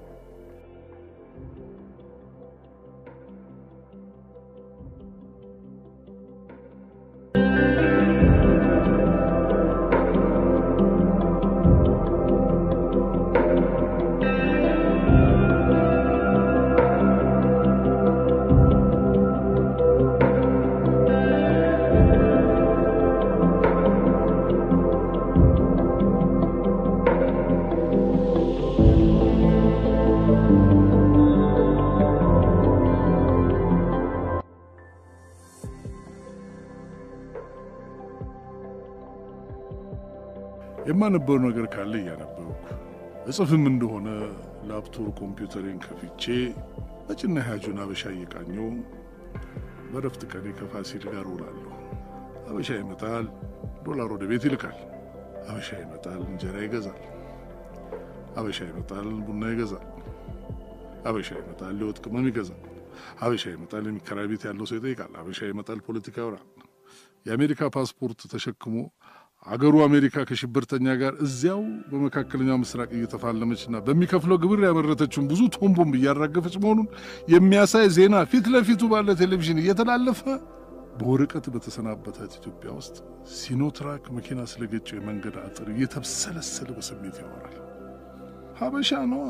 የማነበው ነገር ካለ እያነበብኩ እጽፍም እንደሆነ ላፕቶፕ ኮምፒውተሬን ከፍቼ ነጭና ያጁን አበሻ እየቃኘው በረፍት ቀኔ ከፋሲል ጋር ውላለሁ። አበሻ ይመጣል፣ ዶላር ወደ ቤት ይልካል። አበሻ ይመጣል፣ እንጀራ ይገዛል። አበሻ ይመጣል፣ ቡና ይገዛል። አበሻ ይመጣል፣ የወጥ ቅመም ይገዛል። አበሻ ይመጣል፣ የሚከራይ ቤት ያለው ሰው ይጠይቃል። አበሻ ይመጣል፣ ፖለቲካ ያወራል። የአሜሪካ ፓስፖርት ተሸክሞ አገሩ አሜሪካ ከሽብርተኛ ጋር እዚያው በመካከለኛው ምስራቅ እየተፋለመችና በሚከፍለው ግብር ያመረተችውን ብዙ ቶን ቦምብ እያራገፈች መሆኑን የሚያሳይ ዜና ፊት ለፊቱ ባለ ቴሌቪዥን እየተላለፈ በወረቀት በተሰናበታት ኢትዮጵያ ውስጥ ሲኖትራክ መኪና ስለገጨው የመንገድ አጥር እየተብሰለሰለ በስሜት ያወራል። ሀበሻ ነዋ።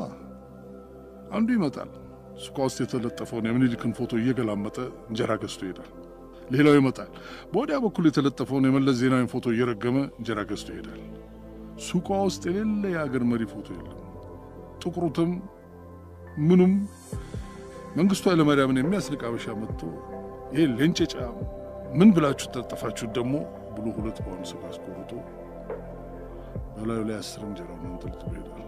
አንዱ ይመጣል። ሱቋ ውስጥ የተለጠፈውን የምኒልክን ፎቶ እየገላመጠ እንጀራ ገዝቶ ይሄዳል። ሌላው ይመጣል። በወዲያ በኩል የተለጠፈውን የመለስ ዜናዊን ፎቶ እየረገመ እንጀራ ገዝቶ ይሄዳል። ሱቋ ውስጥ የሌለ የአገር መሪ ፎቶ የለም። ጥቁሩትም ምኑም መንግስቱ ኃይለማርያምን የሚያስንቅ አበሻ መጥቶ ይሄ ሌንጨጫ ምን ብላችሁ ተጠፋችሁት ደግሞ ብሎ ሁለት በአሁኑ ስጋ አስቆርጦ በላዩ ላይ አስር እንጀራውን አንጠልጥሎ ይሄዳል።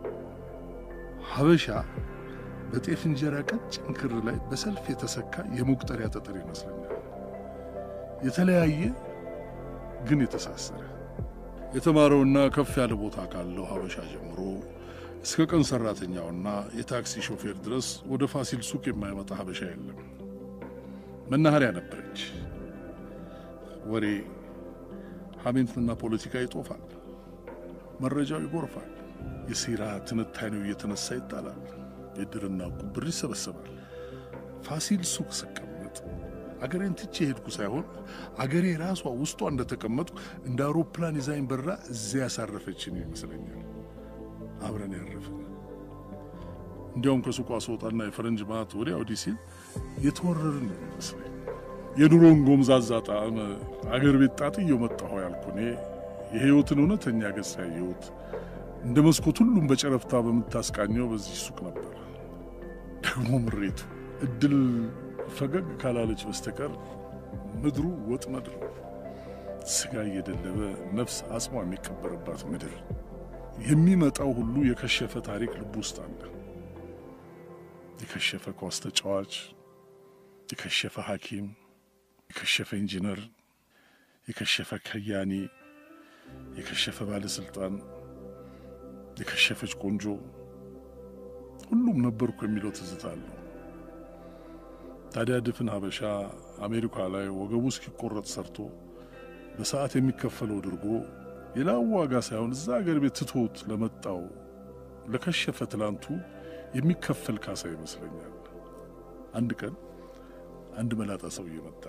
ሀበሻ በጤፍ እንጀራ ቀጭን ክር ላይ በሰልፍ የተሰካ የመቁጠሪያ ጠጠር ይመስለኛል። የተለያየ ግን የተሳሰረ የተማረውና ከፍ ያለ ቦታ ካለው ሀበሻ ጀምሮ እስከ ቀን ሰራተኛውና የታክሲ ሾፌር ድረስ ወደ ፋሲል ሱቅ የማይመጣ ሀበሻ የለም። መናኸሪያ ነበረች። ወሬ ሐሜትና ፖለቲካ ይጦፋል። መረጃው ይጎርፋል። የሴራ ትንታኔው እየተነሳ ይጣላል። የድርና ቁብር ይሰበሰባል። ፋሲል ሱቅ ስቀመጥ አገሬን ትቼ ሄድኩ ሳይሆን አገሬ ራሷ ውስጧ እንደተቀመጡ እንደ አውሮፕላን ይዛኝ በራ እዚያ ያሳረፈችን ይመስለኛል። አብረን ያረፍን። እንዲያውም ከሱቋ ስወጣና የፈረንጅ ማት ወዲያ ወዲህ ሲል የተወረርን ነው ይመስለኝ። የኑሮን ጎምዛዛ ጣዕም አገር ቤት ጣጥየው መጣሁ ያልኩ እኔ የሕይወትን እውነተኛ ገጽ ያየሁት እንደ መስኮት ሁሉም በጨረፍታ በምታስቃኘው በዚህ ሱቅ ነበር። ደግሞ ምሬቱ እድል ፈገግ ካላለች በስተቀር ምድሩ ወጥመድ ነው። ስጋ እየደለበ ነፍስ አጽሟ የሚቀበርባት ምድር። የሚመጣው ሁሉ የከሸፈ ታሪክ ልብ ውስጥ አለ። የከሸፈ ኳስ ተጫዋች፣ የከሸፈ ሐኪም፣ የከሸፈ ኢንጂነር፣ የከሸፈ ከያኒ፣ የከሸፈ ባለስልጣን፣ የከሸፈች ቆንጆ፣ ሁሉም ነበርኩ የሚለው ትዝታ አለው። ታዲያ ድፍን ሀበሻ አሜሪካ ላይ ወገቡ እስኪቆረጥ ሰርቶ በሰዓት የሚከፈለው ድርጎ የላው ዋጋ ሳይሆን እዛ አገር ቤት ትቶት ለመጣው ለከሸፈ ትላንቱ የሚከፈል ካሳ ይመስለኛል። አንድ ቀን አንድ መላጣ ሰውዬ መጣ።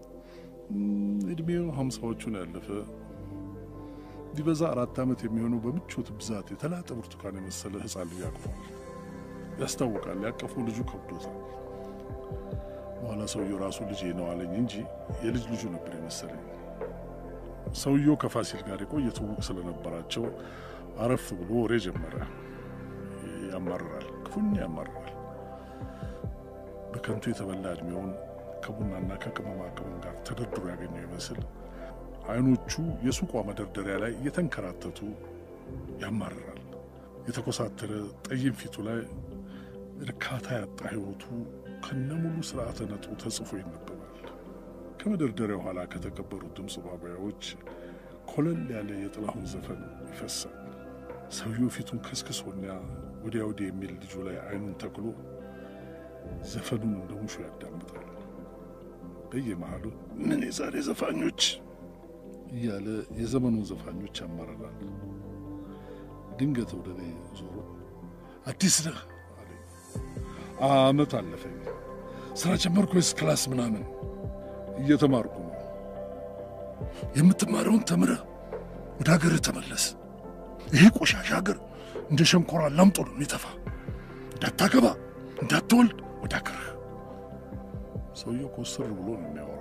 እድሜው ሀምሳዎቹን ያለፈ ቢበዛ አራት ዓመት የሚሆነው በምቾት ብዛት የተላጠ ብርቱካን የመሰለ ሕፃን ልጅ አቅፏል። ያስታውቃል። ያቀፈው ልጁ ከብዶታል። በኋላ ሰውየው ራሱ ልጄ ነው አለኝ እንጂ የልጅ ልጁ ነበር የመሰለኝ። ሰውየው ከፋሲል ጋር የቆየ ትውውቅ ስለነበራቸው አረፍ ብሎ ወሬ ጀመረ። ያማርራል፣ ክፉኛ ያማርራል። በከንቱ የተበላ ዕድሜውን ከቡናና ከቅመማ ቅመም ጋር ተደርድሮ ያገኘው ይመስል አይኖቹ የሱቋ መደርደሪያ ላይ እየተንከራተቱ ያማርራል። የተኮሳተረ ጠይም ፊቱ ላይ እርካታ ያጣ ሕይወቱ ከነሙሉ ስርዓተ ነጥቡ ተጽፎ ይነበባል። ከመደርደሪያው ኋላ ከተቀበሩት ድምፅ ማጉያዎች ኮለል ያለ የጥላሁን ዘፈን ይፈሳል። ሰውየው ፊቱን ከስክሶና ወዲያ ወዲህ የሚል ልጁ ላይ አይኑን ተክሎ ዘፈኑን እንደ ሙሾ ያዳምጣል። በየመሃሉ ምን የዛሬ ዘፋኞች እያለ የዘመኑን ዘፋኞች ያማረራል። ድንገት ወደ እኔ ዞሮ አዲስ ነህ አለኝ። አመት አለፈኝ። ስራ ጀመርኩ ወይስ ክላስ ምናምን? እየተማርኩ ነው። የምትማረውን ተምረህ ወደ ሀገርህ ተመለስ። ይሄ ቆሻሻ ሀገር እንደ ሸንኮራ ላምጦ ነው የሚተፋ። እንዳታገባ፣ እንዳትወልድ ወደ ሀገርህ። ሰውየው ኮስር ብሎ ነው የሚያወራው።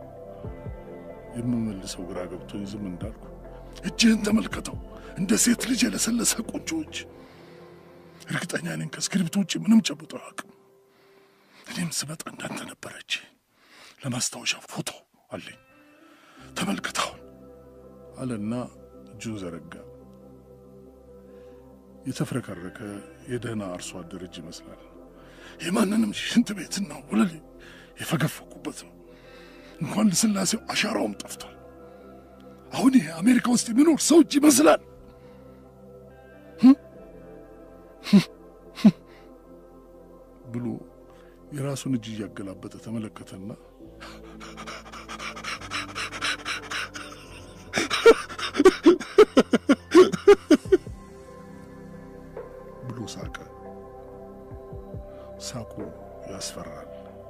የምመልሰው ግራ ገብቶኝ ዝም እንዳልኩ እጅህን ተመልከተው፣ እንደ ሴት ልጅ የለሰለሰ ቆንጆዎች። እርግጠኛ ነኝ ከእስክሪብቶ ውጭ ምንም ጨብጦ አያውቅም። እኔም ስመጣ እንዳንተ ነበረች። ለማስታወሻ ፎቶ አለኝ፣ ተመልከታውን አለና እጁን ዘረጋ። የተፍረከረከ የደህና አርሶ አደር እጅ ይመስላል። የማንንም ሽንት ቤትና ወለል የፈገፈኩበት ነው። እንኳን ልስላሴው አሻራውም ጠፍቷል። አሁን ይሄ አሜሪካ ውስጥ የሚኖር ሰው እጅ ይመስላል። ብሎ የራሱን እጅ እያገላበጠ ተመለከተና ብሎ ሳቀ። ሳቁ ያስፈራል።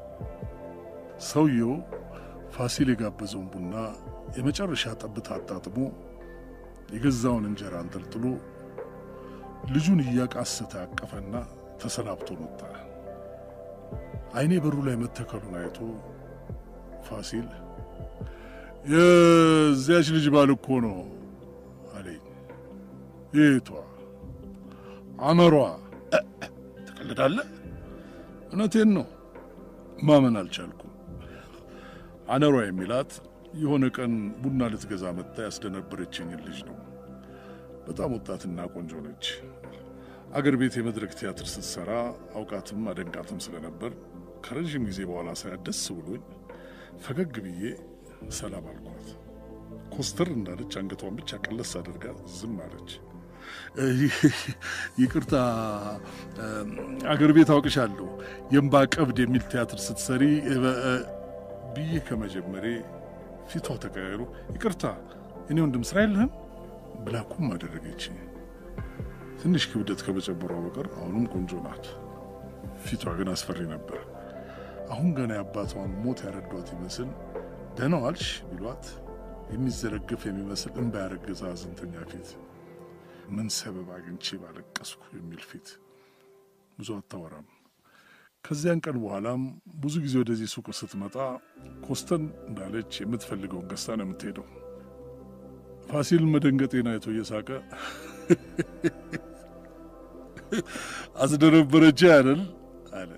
ሰውየው ፋሲል የጋበዘውን ቡና የመጨረሻ ጠብታ አጣጥሞ የገዛውን እንጀራ አንጠልጥሎ ልጁን እያቃሰተ አቀፈና ተሰናብቶ መጣ። አይኔ በሩ ላይ መተከሉን አይቶ ፋሲል የዚያች ልጅ ባል እኮ ነው አለኝ። የቷ? አመሯ። ትቀልዳለህ? እውነቴን ነው። ማመን አልቻልኩም። አነሯ የሚላት የሆነ ቀን ቡና ልትገዛ መጥታ ያስደነበረችኝን ልጅ ነው። በጣም ወጣትና ቆንጆ ነች። አገር ቤት የመድረክ ቲያትር ስትሰራ አውቃትም አደንቃትም ስለነበር ከረዥም ጊዜ በኋላ ሳያት ደስ ብሎኝ ፈገግ ብዬ ሰላም አልኳት። ኮስተር እንዳለች አንገቷን ብቻ ቀለስ አድርጋ ዝም አለች። ይቅርታ አገር ቤት አውቅሻለሁ የእምባ ቀብድ የሚል ቲያትር ስትሰሪ ብዬ ከመጀመሬ ፊቷ ተቀያይሮ ይቅርታ እኔ ወንድም ስራ የለህም ብላኩም አደረገች። ትንሽ ክብደት ከመጨመሯ በቀር አሁንም ቆንጆ ናት። ፊቷ ግን አስፈሪ ነበር። አሁን ገና የአባቷን ሞት ያረዷት ይመስል ደህና ዋልሽ ቢሏት የሚዘረግፍ የሚመስል እንባ ያረገዘ አዘንተኛ ፊት፣ ምን ሰበብ አግኝቼ ባለቀስኩ የሚል ፊት። ብዙ አታወራም። ከዚያን ቀን በኋላም ብዙ ጊዜ ወደዚህ ሱቅ ስትመጣ ኮስተን እንዳለች የምትፈልገውን ገዝታ ነው የምትሄደው። ፋሲል መደንገጤን አይቶ እየሳቀ አስደነበረች አይደል አለ።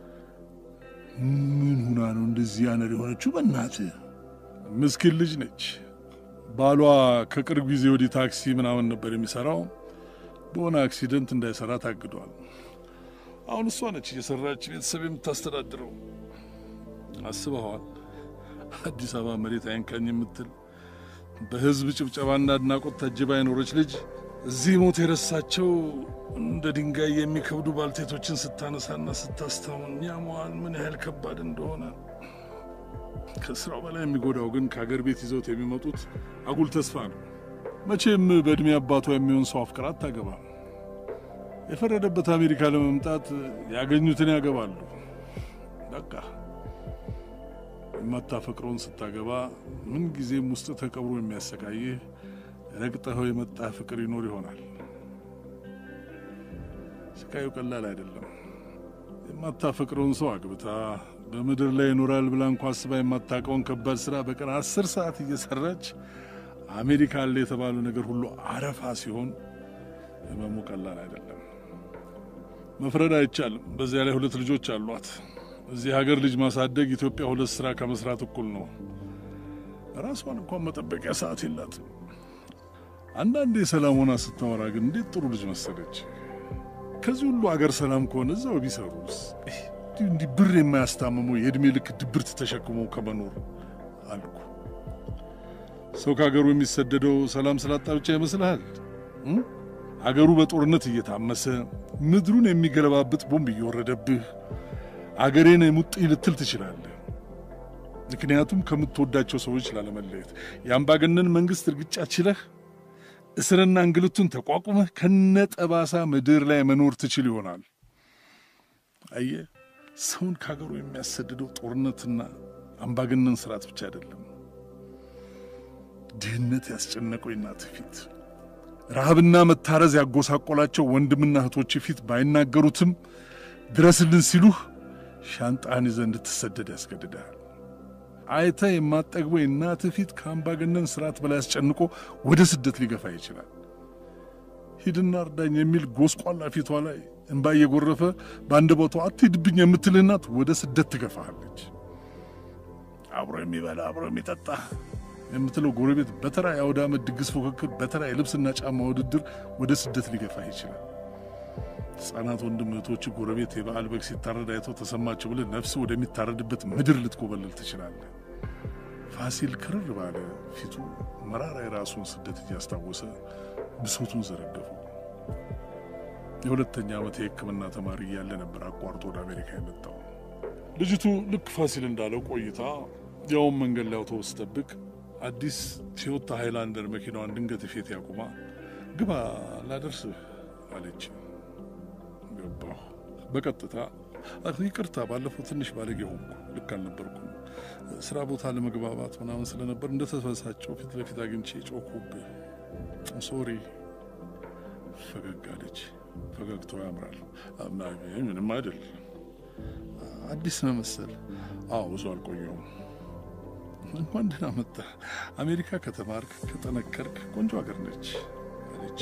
ምን ሁና ነው እንደዚህ ያነር የሆነችው? በእናትህ ምስኪን ልጅ ነች። ባሏ ከቅርብ ጊዜ ወዲህ ታክሲ ምናምን ነበር የሚሰራው። በሆነ አክሲደንት እንዳይሰራ ታግዷል። አሁን እሷ ነች እየሰራች ቤተሰብ የምታስተዳድረው። አስበኸዋል? አዲስ አበባ መሬት አይንካኝ የምትል በህዝብ ጭብጨባና አድናቆት ታጅባ የኖረች ልጅ እዚህ ሞት የረሳቸው እንደ ድንጋይ የሚከብዱ ባልቴቶችን ስታነሳና ስታስታውን ያመዋል ምን ያህል ከባድ እንደሆነ። ከስራው በላይ የሚጎዳው ግን ከአገር ቤት ይዘውት የሚመጡት አጉል ተስፋ ነው። መቼም በዕድሜ አባቷ የሚሆን ሰው አፍቅራ አታገባም። የፈረደበት አሜሪካ ለመምጣት ያገኙትን ያገባሉ። በቃ የማታፈቅረውን ስታገባ ምን ጊዜም ውስጥ ተቀብሮ የሚያሰቃይህ ረግጠኸው የመጣ ፍቅር ይኖር ይሆናል። ስቃዩ ቀላል አይደለም። የማታፈቅረውን ሰው አግብታ በምድር ላይ ይኖራል ብላ እንኳ አስባ የማታውቀውን ከባድ ስራ በቀን አስር ሰዓት እየሰራች አሜሪካ አለ የተባለው ነገር ሁሉ አረፋ ሲሆን ህመሙ ቀላል አይደለም። መፍረድ አይቻልም። በዚያ ላይ ሁለት ልጆች አሏት። እዚህ ሀገር ልጅ ማሳደግ ኢትዮጵያ ሁለት ስራ ከመስራት እኩል ነው። ራሷን እንኳን መጠበቂያ ሰዓት የላትም። አንዳንዴ ሰላም ሆና ስታወራ ግን እንዴት ጥሩ ልጅ መሰለች። ከዚህ ሁሉ አገር ሰላም ከሆነ እዛው ቢሰሩስ? እንዲህ ብር የማያስታምመው የዕድሜ ልክ ድብርት ተሸክሞ ከመኖር አልኩ። ሰው ከሀገሩ የሚሰደደው ሰላም ስላጣ ብቻ ይመስልሃል? አገሩ በጦርነት እየታመሰ ምድሩን የሚገለባብጥ ቦምብ እየወረደብህ አገሬን የሙጥኝ ልትል ትችላለህ። ምክንያቱም ከምትወዳቸው ሰዎች ላለመለየት የአምባገነን መንግሥት እርግጫ ችለህ እስርና እንግልቱን ተቋቁመህ ከነጠባሳ ምድር ላይ መኖር ትችል ይሆናል። አየህ፣ ሰውን ከሀገሩ የሚያሰድደው ጦርነትና አምባገነን ስርዓት ብቻ አይደለም። ድህነት ያስጨነቀው እናት ፊት፣ ረሃብና መታረዝ ያጎሳቆላቸው ወንድምና እህቶች ፊት ባይናገሩትም ድረስልን ሲሉህ ሻንጣህን ይዘህ እንድትሰደድ ያስገድድሃል። አይተህ የማጠግበው የእናትህ ፊት ከአምባገነን ስርዓት በላይ አስጨንቆ ወደ ስደት ሊገፋ ይችላል። ሂድና እርዳኝ የሚል ጎስቋላ ፊቷ ላይ እንባ እየጎረፈ በአንድ ቦቷ አትሂድብኝ የምትልህ እናት ወደ ስደት ትገፋሃለች። አብሮ የሚበላ አብሮ የሚጠጣ የምትለው ጎረቤት በተራ የአውደ ዓመት ድግስ ፉክክር፣ በተራ የልብስና ጫማ ውድድር ወደ ስደት ሊገፋ ይችላል። ሕፃናት ወንድም እህቶች ጎረቤት የበዓል በግ ሲታረድ አይተው ተሰማቸው ብለህ ነፍስ ወደሚታረድበት ምድር ልትኮበልል ትችላለህ። ፋሲል ክርር ባለ ፊቱ መራራ የራሱን ስደት እያስታወሰ ብሶቱን ዘረገፈው። የሁለተኛ ዓመት የሕክምና ተማሪ እያለ ነበር አቋርጦ ወደ አሜሪካ የመጣው። ልጅቱ ልክ ፋሲል እንዳለው ቆይታ ያውም መንገድ ላይ አውቶቡስ ጠብቅ አዲስ ቶዮታ ሃይላንደር መኪናዋን ድንገት ፊት ያቁማ ግባ ላደርስህ አለች። ገባሁ። በቀጥታ ይቅርታ፣ ባለፈው ትንሽ ባለጌ ሆንኩ፣ ልክ አልነበርኩም። ስራ ቦታ ለመግባባት ምናምን ስለነበር እንደተበሳጨው ፊት ለፊት አግኝቼ ጮኩብህ። ሶሪ። ፈገግ አለች። ፈገግታው ያምራል። ምንም አይደል። አዲስ ነው መሰል። አዎ ብዙ አልቆየውም። እንኳን ደህና መጣ። አሜሪካ ከተማርክ ከጠነከርክ ቆንጆ ሀገር ነች አለች።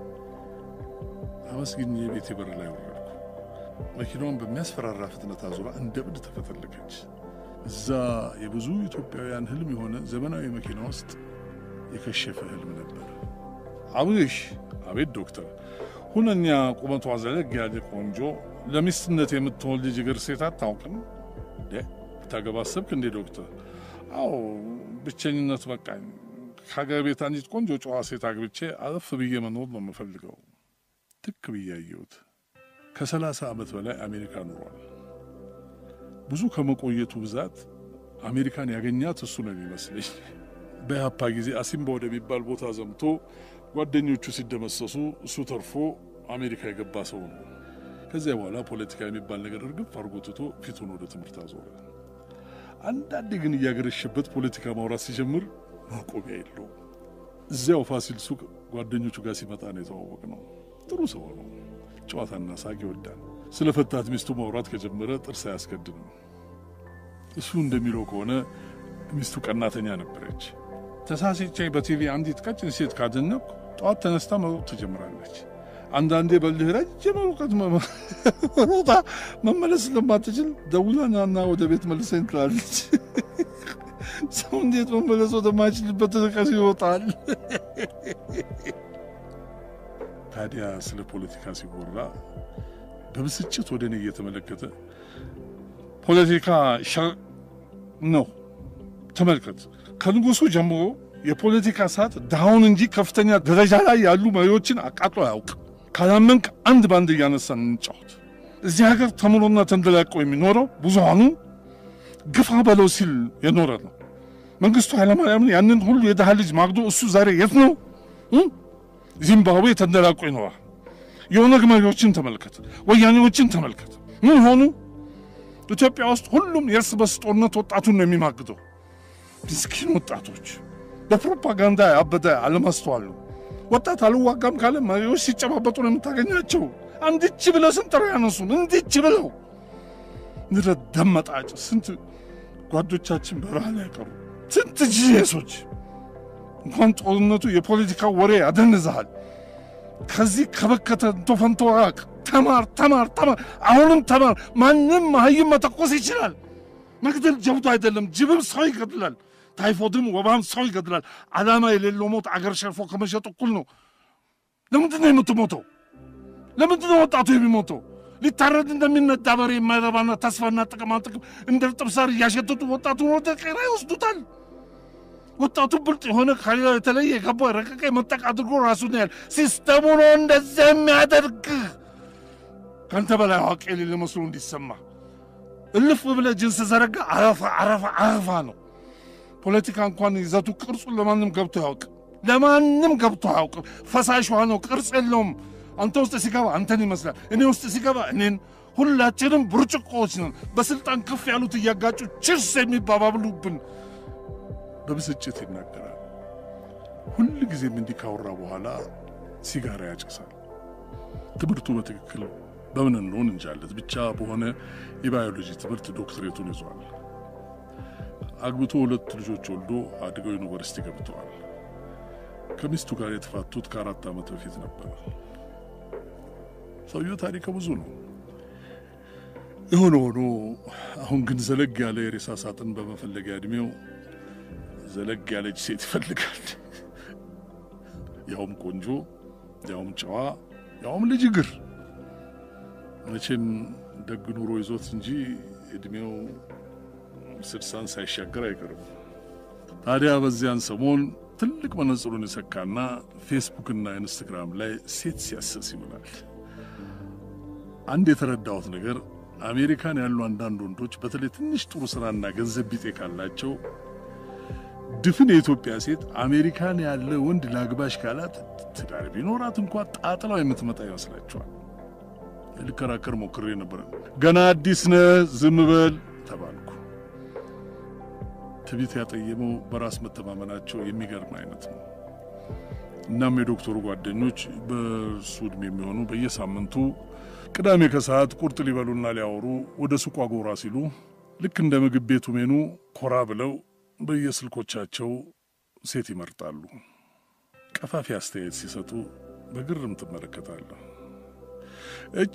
አመስግኜ የቤቴ በር ላይ ወረድኩ። መኪናውን በሚያስፈራራ ፍጥነት አዙራ እንደ ብድ ተፈተለከች። እዛ የብዙ ኢትዮጵያውያን ህልም የሆነ ዘመናዊ መኪና ውስጥ የከሸፈ ህልም ነበር። አብሽ አቤት ዶክተር፣ ሁነኛ ቁመቷ ዘለግ ያለ ቆንጆ ለሚስትነት የምትሆን ልጅ እግር ሴት አታውቅም? ብታገባ አሰብክ እንዴ ዶክተር? አዎ ብቸኝነት በቃኝ። ከሀገር ቤት አንዲት ቆንጆ ጨዋ ሴት አግብቼ አረፍ ብዬ መኖር ነው የምፈልገው። ትክ ብዬ አየሁት። ከሰላሳ ዓመት በላይ አሜሪካ ኑሯል። ብዙ ከመቆየቱ ብዛት አሜሪካን ያገኛት እሱ ነው የሚመስለኝ። በያፓ ጊዜ አሲምባ ወደሚባል ቦታ ዘምቶ ጓደኞቹ ሲደመሰሱ እሱ ተርፎ አሜሪካ የገባ ሰው ነው። ከዚያ በኋላ ፖለቲካ የሚባል ነገር እርግፍ አድርጎ ትቶ ፊቱን ወደ ትምህርት አዞረ። አንዳንዴ ግን እያገረሸበት ፖለቲካ ማውራት ሲጀምር ማቆሚያ የለውም። እዚያው ፋሲል ሱቅ ጓደኞቹ ጋር ሲመጣ ነው የተዋወቅ ነው። ጥሩ ሰው ነው። ጨዋታና ሳቅ ይወዳል። ስለ ፈታት ሚስቱ ማውራት ከጀመረ ጥርስ አያስገድም። እሱ እንደሚለው ከሆነ ሚስቱ ቀናተኛ ነበረች። ተሳስቼ በቲቪ አንዲት ቀጭን ሴት ካደነኩ ጠዋት ተነስታ መሮጥ ትጀምራለች። አንዳንዴ በልህ ረጅም ርቀት ሮጣ መመለስ ስለማትችል ደውላናና ወደ ቤት መልሰኝ ትላለች። ሰው እንዴት መመለስ ወደማይችልበት ርቀት ይወጣል? ታዲያ ስለ ፖለቲካ ሲወራ በብስጭት ወደ እኔ እየተመለከተ ፖለቲካ ሸር ነው። ተመልከት፣ ከንጉሱ ጀምሮ የፖለቲካ ሰዓት ድሃውን እንጂ ከፍተኛ ደረጃ ላይ ያሉ መሪዎችን አቃጥሎ አያውቅ። ካላመንክ አንድ ባንድ እያነሳን እንጫወት። እዚህ ሀገር ተምሮና ተንደላቆ የሚኖረው ብዙሃኑ ግፋ በለው ሲል የኖረ ነው። መንግስቱ ኃይለማርያምን ያንን ሁሉ የድሃ ልጅ ማግዶ እሱ ዛሬ የት ነው? ዚምባብዌ ተንደላቆ ይኖራል። የኦነግ መሪዎችን ተመልከት፣ ወያኔዎችን ተመልከት። ምን ሆኑ? ኢትዮጵያ ውስጥ ሁሉም የእርስ በርስ ጦርነት ወጣቱን ነው የሚማግደው። ምስኪን ወጣቶች በፕሮፓጋንዳ ያበደ አለማስተዋል ነው። ወጣት አልዋጋም ካለ መሪዎች ሲጨባበጡ ነው የምታገኛቸው። አንድች ብለው ስንጠራ ያነሱን እንድች ብለው ንረት ደመጣጭ ስንት ጓዶቻችን በረሃ ላይ ቀሩ። ስንት ጂሶች እንኳን ጦርነቱ የፖለቲካ ወሬ ያደንዝሃል። ከዚህ ከበከተ እንቶፈንቶ ራቅ። ተማር ተማር ተማር፣ አሁንም ተማር። ማንም መሀይም መተኮስ ይችላል። መግደል ጀብዱ አይደለም። ጅብም ሰው ይገድላል። ታይፎድም ወባም ሰው ይገድላል። ዓላማ የሌለው ሞት አገር ሸርፎ ከመሸጥ እኩል ነው። ለምንድን ነው የምትሞተው? ለምንድን ነው ወጣቱ የሚሞተው? ሊታረድ እንደሚነዳ በሬ የማይረባና ተስፋና ጥቅማ ጥቅም እንደ እርጥብ ሳር እያሸተቱ ወጣቱን ወደ ቄራ ይወስዱታል። ወጣቱ ብልጥ የሆነ ከሌላው የተለየ የገባ የረቀቀ መጠቅ አድርጎ ራሱን ያህል ሲስተሙ ነው እንደዚያ የሚያደርግ ከአንተ በላይ አዋቂ የሌለ መስሎ እንዲሰማ እልፍ ብለህ ጅንስ ዘረጋ አረፋ አረፋ አረፋ ነው። ፖለቲካ እንኳን ይዘቱ ቅርጹን ለማንም ገብቶ ያውቅ ለማንም ገብቶ አያውቅም። ፈሳሽ ውሃ ነው፣ ቅርጽ የለውም። አንተ ውስጥ ሲገባ አንተን ይመስላል፣ እኔ ውስጥ ሲገባ እኔን። ሁላችንም ብርጭቆዎች ነን። በስልጣን ከፍ ያሉት እያጋጩ ችርስ የሚባባብሉብን በብስጭት ይናገራል። ሁል ጊዜም እንዲህ ካወራ በኋላ ሲጋራ ያጨሳል። ትምህርቱ በትክክል በምን እንደሆን እንጃለት ብቻ በሆነ የባዮሎጂ ትምህርት ዶክትሬቱን ይዟል። አግብቶ ሁለት ልጆች ወልዶ አድገው ዩኒቨርሲቲ ገብተዋል። ከሚስቱ ጋር የተፋቱት ከአራት ዓመት በፊት ነበር። ሰውየው ታሪከ ብዙ ነው። የሆነ ሆኖ አሁን ግን ዘለግ ያለ የሬሳ ሳጥን በመፈለጊያ ዕድሜው ዘለግ ያለች ሴት ይፈልጋል። ያውም ቆንጆ፣ ያውም ጨዋ፣ ያውም ልጅ እግር። መቼም ደግ ኑሮ ይዞት እንጂ ዕድሜው ስድሳን ሳይሻገር አይቀርም። ታዲያ በዚያን ሰሞን ትልቅ መነጽሩን የሰካና ፌስቡክና ኢንስታግራም ላይ ሴት ሲያሰስ ይውላል። አንድ የተረዳሁት ነገር አሜሪካን ያሉ አንዳንድ ወንዶች በተለይ ትንሽ ጥሩ ስራና ገንዘብ ቢጤ ካላቸው ድፍን የኢትዮጵያ ሴት አሜሪካን ያለ ወንድ ላግባሽ ካላት ትዳር ቢኖራት እንኳ ጣጥላው የምትመጣ ይመስላችኋል። ልከራከር ሞክሬ ነበረ። ገና አዲስ ነህ ዝም በል ተባልኩ። ትቢት ያጠየመው በራስ መተማመናቸው የሚገርም አይነት ነው። እናም የዶክተሩ ጓደኞች በእሱ ዕድሜ የሚሆኑ በየሳምንቱ ቅዳሜ ከሰዓት ቁርጥ ሊበሉና ሊያወሩ ወደ ሱቋ ጎራ ሲሉ ልክ እንደ ምግብ ቤቱ ሜኑ ኮራ ብለው በየስልኮቻቸው ሴት ይመርጣሉ። ቀፋፊ አስተያየት ሲሰጡ በግርም ትመለከታለሁ። እቺ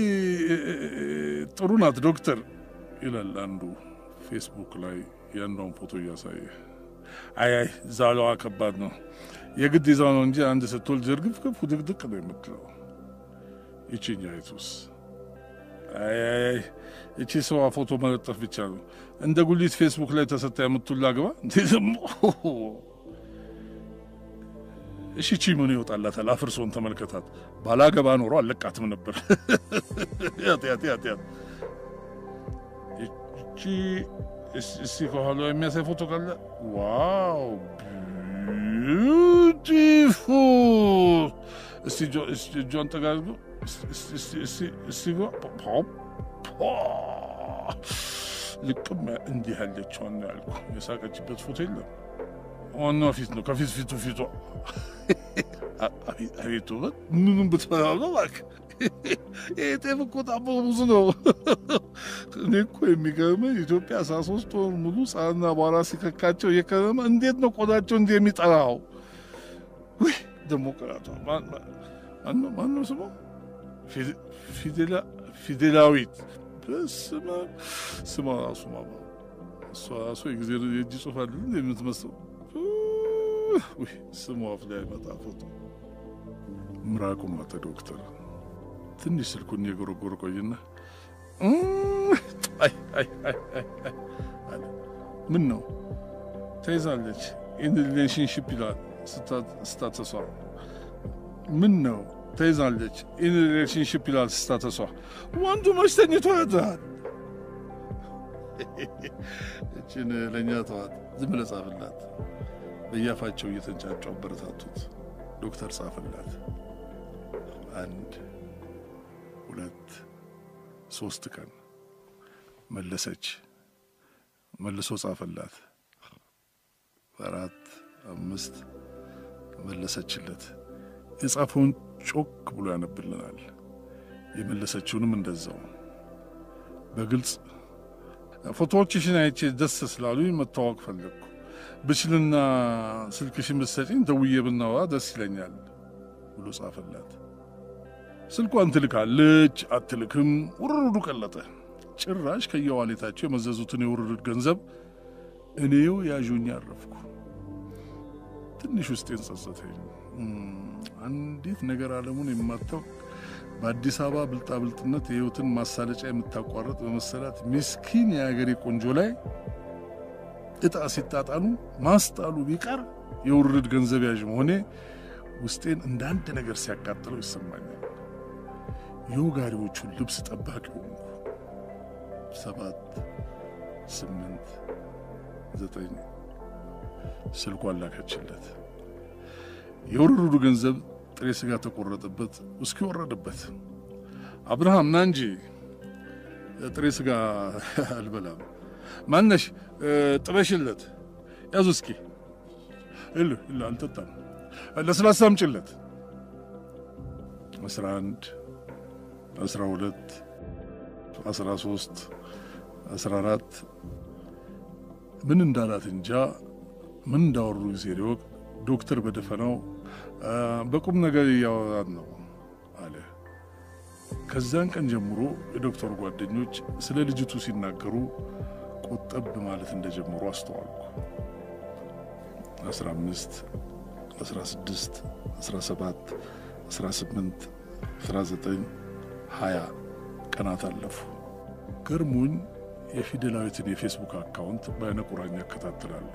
ጥሩ ናት ዶክተር ይላል አንዱ ፌስቡክ ላይ የአንዷን ፎቶ እያሳየ። አይ አይ ዛሏ ከባድ ነው የግድ ይዛው ነው እንጂ አንድ ስትወልድ ዝርግፍግፍ ድቅድቅ ነው የምትለው። ይቺኛይቱስ አይ አይ እቺ ሰዋ ፎቶ መለጠፍ ብቻ ነው እንደ ጉሊት ፌስቡክ ላይ ተሰታ የምትውል አግባ እንዴ ደግሞ እሺ ቺ ምን ይወጣላታል? አፍርሶን ተመልከታት። ባላገባ ኖሮ አለቃትም ነበር። ያት ያት ያት ያት እቺ እስቲ ከኋላ የሚያሳይ ፎቶ ካለ ዋው ቢዩቲፉል። እስቲ እጇን ጠጋ አድርጎ እስቲ ጓ ልቅም እንዲህ ያለችዋን ያልኩ የሳቀችበት ፎቶ የለም። ዋናው ፊት ነው። ከፊት ፊቱ ፊቷ አቤት ውበት! ምኑም ብትበላው ነው እባክህ። ይህ ጤፍ እኮ ጣቦ ብዙ ነው። እኔ እኮ የሚገርመኝ ኢትዮጵያ አስራ ሶስት ወር ሙሉ ፀሐይና አቧራ ሲከካቸው እየከረመ እንዴት ነው ቆዳቸው እንዲህ የሚጠራው? ውይ ደግሞ ቅራቷ ማነው ስሟ? ፊዴላዊት በስመ ስሟ ራሱ ማማ እሷ ራሱ የጊዜ የእጅ ጽሑፍ አለ የምትመስለው ስሙ አፍ ላይ መጣ ፎቶ ምራቁም አተ ዶክተር ትንሽ ስልኩን የጎረጎረ ቆይና አለ። ምን ነው ተይዛለች፣ ኢን ሪሌሽንሽፕ ይላል ስታተሷ። ምን ነው ተይዛለች፣ ኢን ሪሌሽንሽፕ ይላል ስታተሷ። ወንዱ መች ተኝቶ ያድራል? እችን ለእኛ ተዋት፣ ዝም ብለህ ጻፍላት። በያፋቸው እየተንጫጩ አበረታቱት። ዶክተር ጻፈላት። አንድ ሁለት ሶስት ቀን መለሰች። መልሶ ጻፈላት። አራት አምስት መለሰችለት። የጻፈውን ጮክ ብሎ ያነብልናል። የመለሰችውንም እንደዛው በግልጽ ፎቶዎችሽን አይቼ ደስ ስላሉኝ መታወቅ ፈለግኩ ብችልና ስልክሽን ብትሰጪኝ ደውዬ ብናወራ ደስ ይለኛል ብሎ ጻፈላት። ስልኳን ትልካለች አትልክም፣ ውርርዱ ቀለጠ። ጭራሽ ከየዋሌታቸው የመዘዙትን የውርርድ ገንዘብ እኔው ያዡኝ አረፍኩ። ትንሽ ውስጤን ጸጸተኝ። አንዲት ነገር ዓለሙን የማታውቅ በአዲስ አበባ ብልጣብልጥነት የሕይወትን ማሳለጫ የምታቋረጥ በመሰላት ምስኪን የአገሬ ቆንጆ ላይ እጣ ሲጣጣሉ ማስጣሉ ቢቀር የውርድ ገንዘብ ያዥ መሆኔ ውስጤን እንደ አንድ ነገር ሲያቃጥለው ይሰማኛል። የወጋሪዎቹን ልብስ ጠባቂ ሆንኩ። ሰባት ስምንት ዘጠኝ ስልኳን ላከችለት። የውርርዱ ገንዘብ ጥሬ ስጋ ተቆረጠበት፣ ውስኪ ወረደበት። አብርሃም ና እንጂ ጥሬ ስጋ አልበላም ማነሽ ጥበሽለት ያዙ እስኪ እል እል አልጠጣም። ለስላሳ አምጪለት። አስራ አንድ አስራ ሁለት አስራ ሶስት አስራ አራት ምን እንዳላት እንጃ ምን እንዳወሩ ጊዜ ሊወቅ ዶክተር በደፈናው በቁም ነገር እያወራን ነው አለ። ከዛን ቀን ጀምሮ የዶክተሩ ጓደኞች ስለ ልጅቱ ሲናገሩ ቆጠብ ማለት እንደጀመሩ አስተዋልኩ። 15 16 17 18 19 20 ቀናት አለፉ። ገርሞኝ የፊደላዊትን የፌስቡክ አካውንት በአይነ ቁራኛ እከታተላለሁ።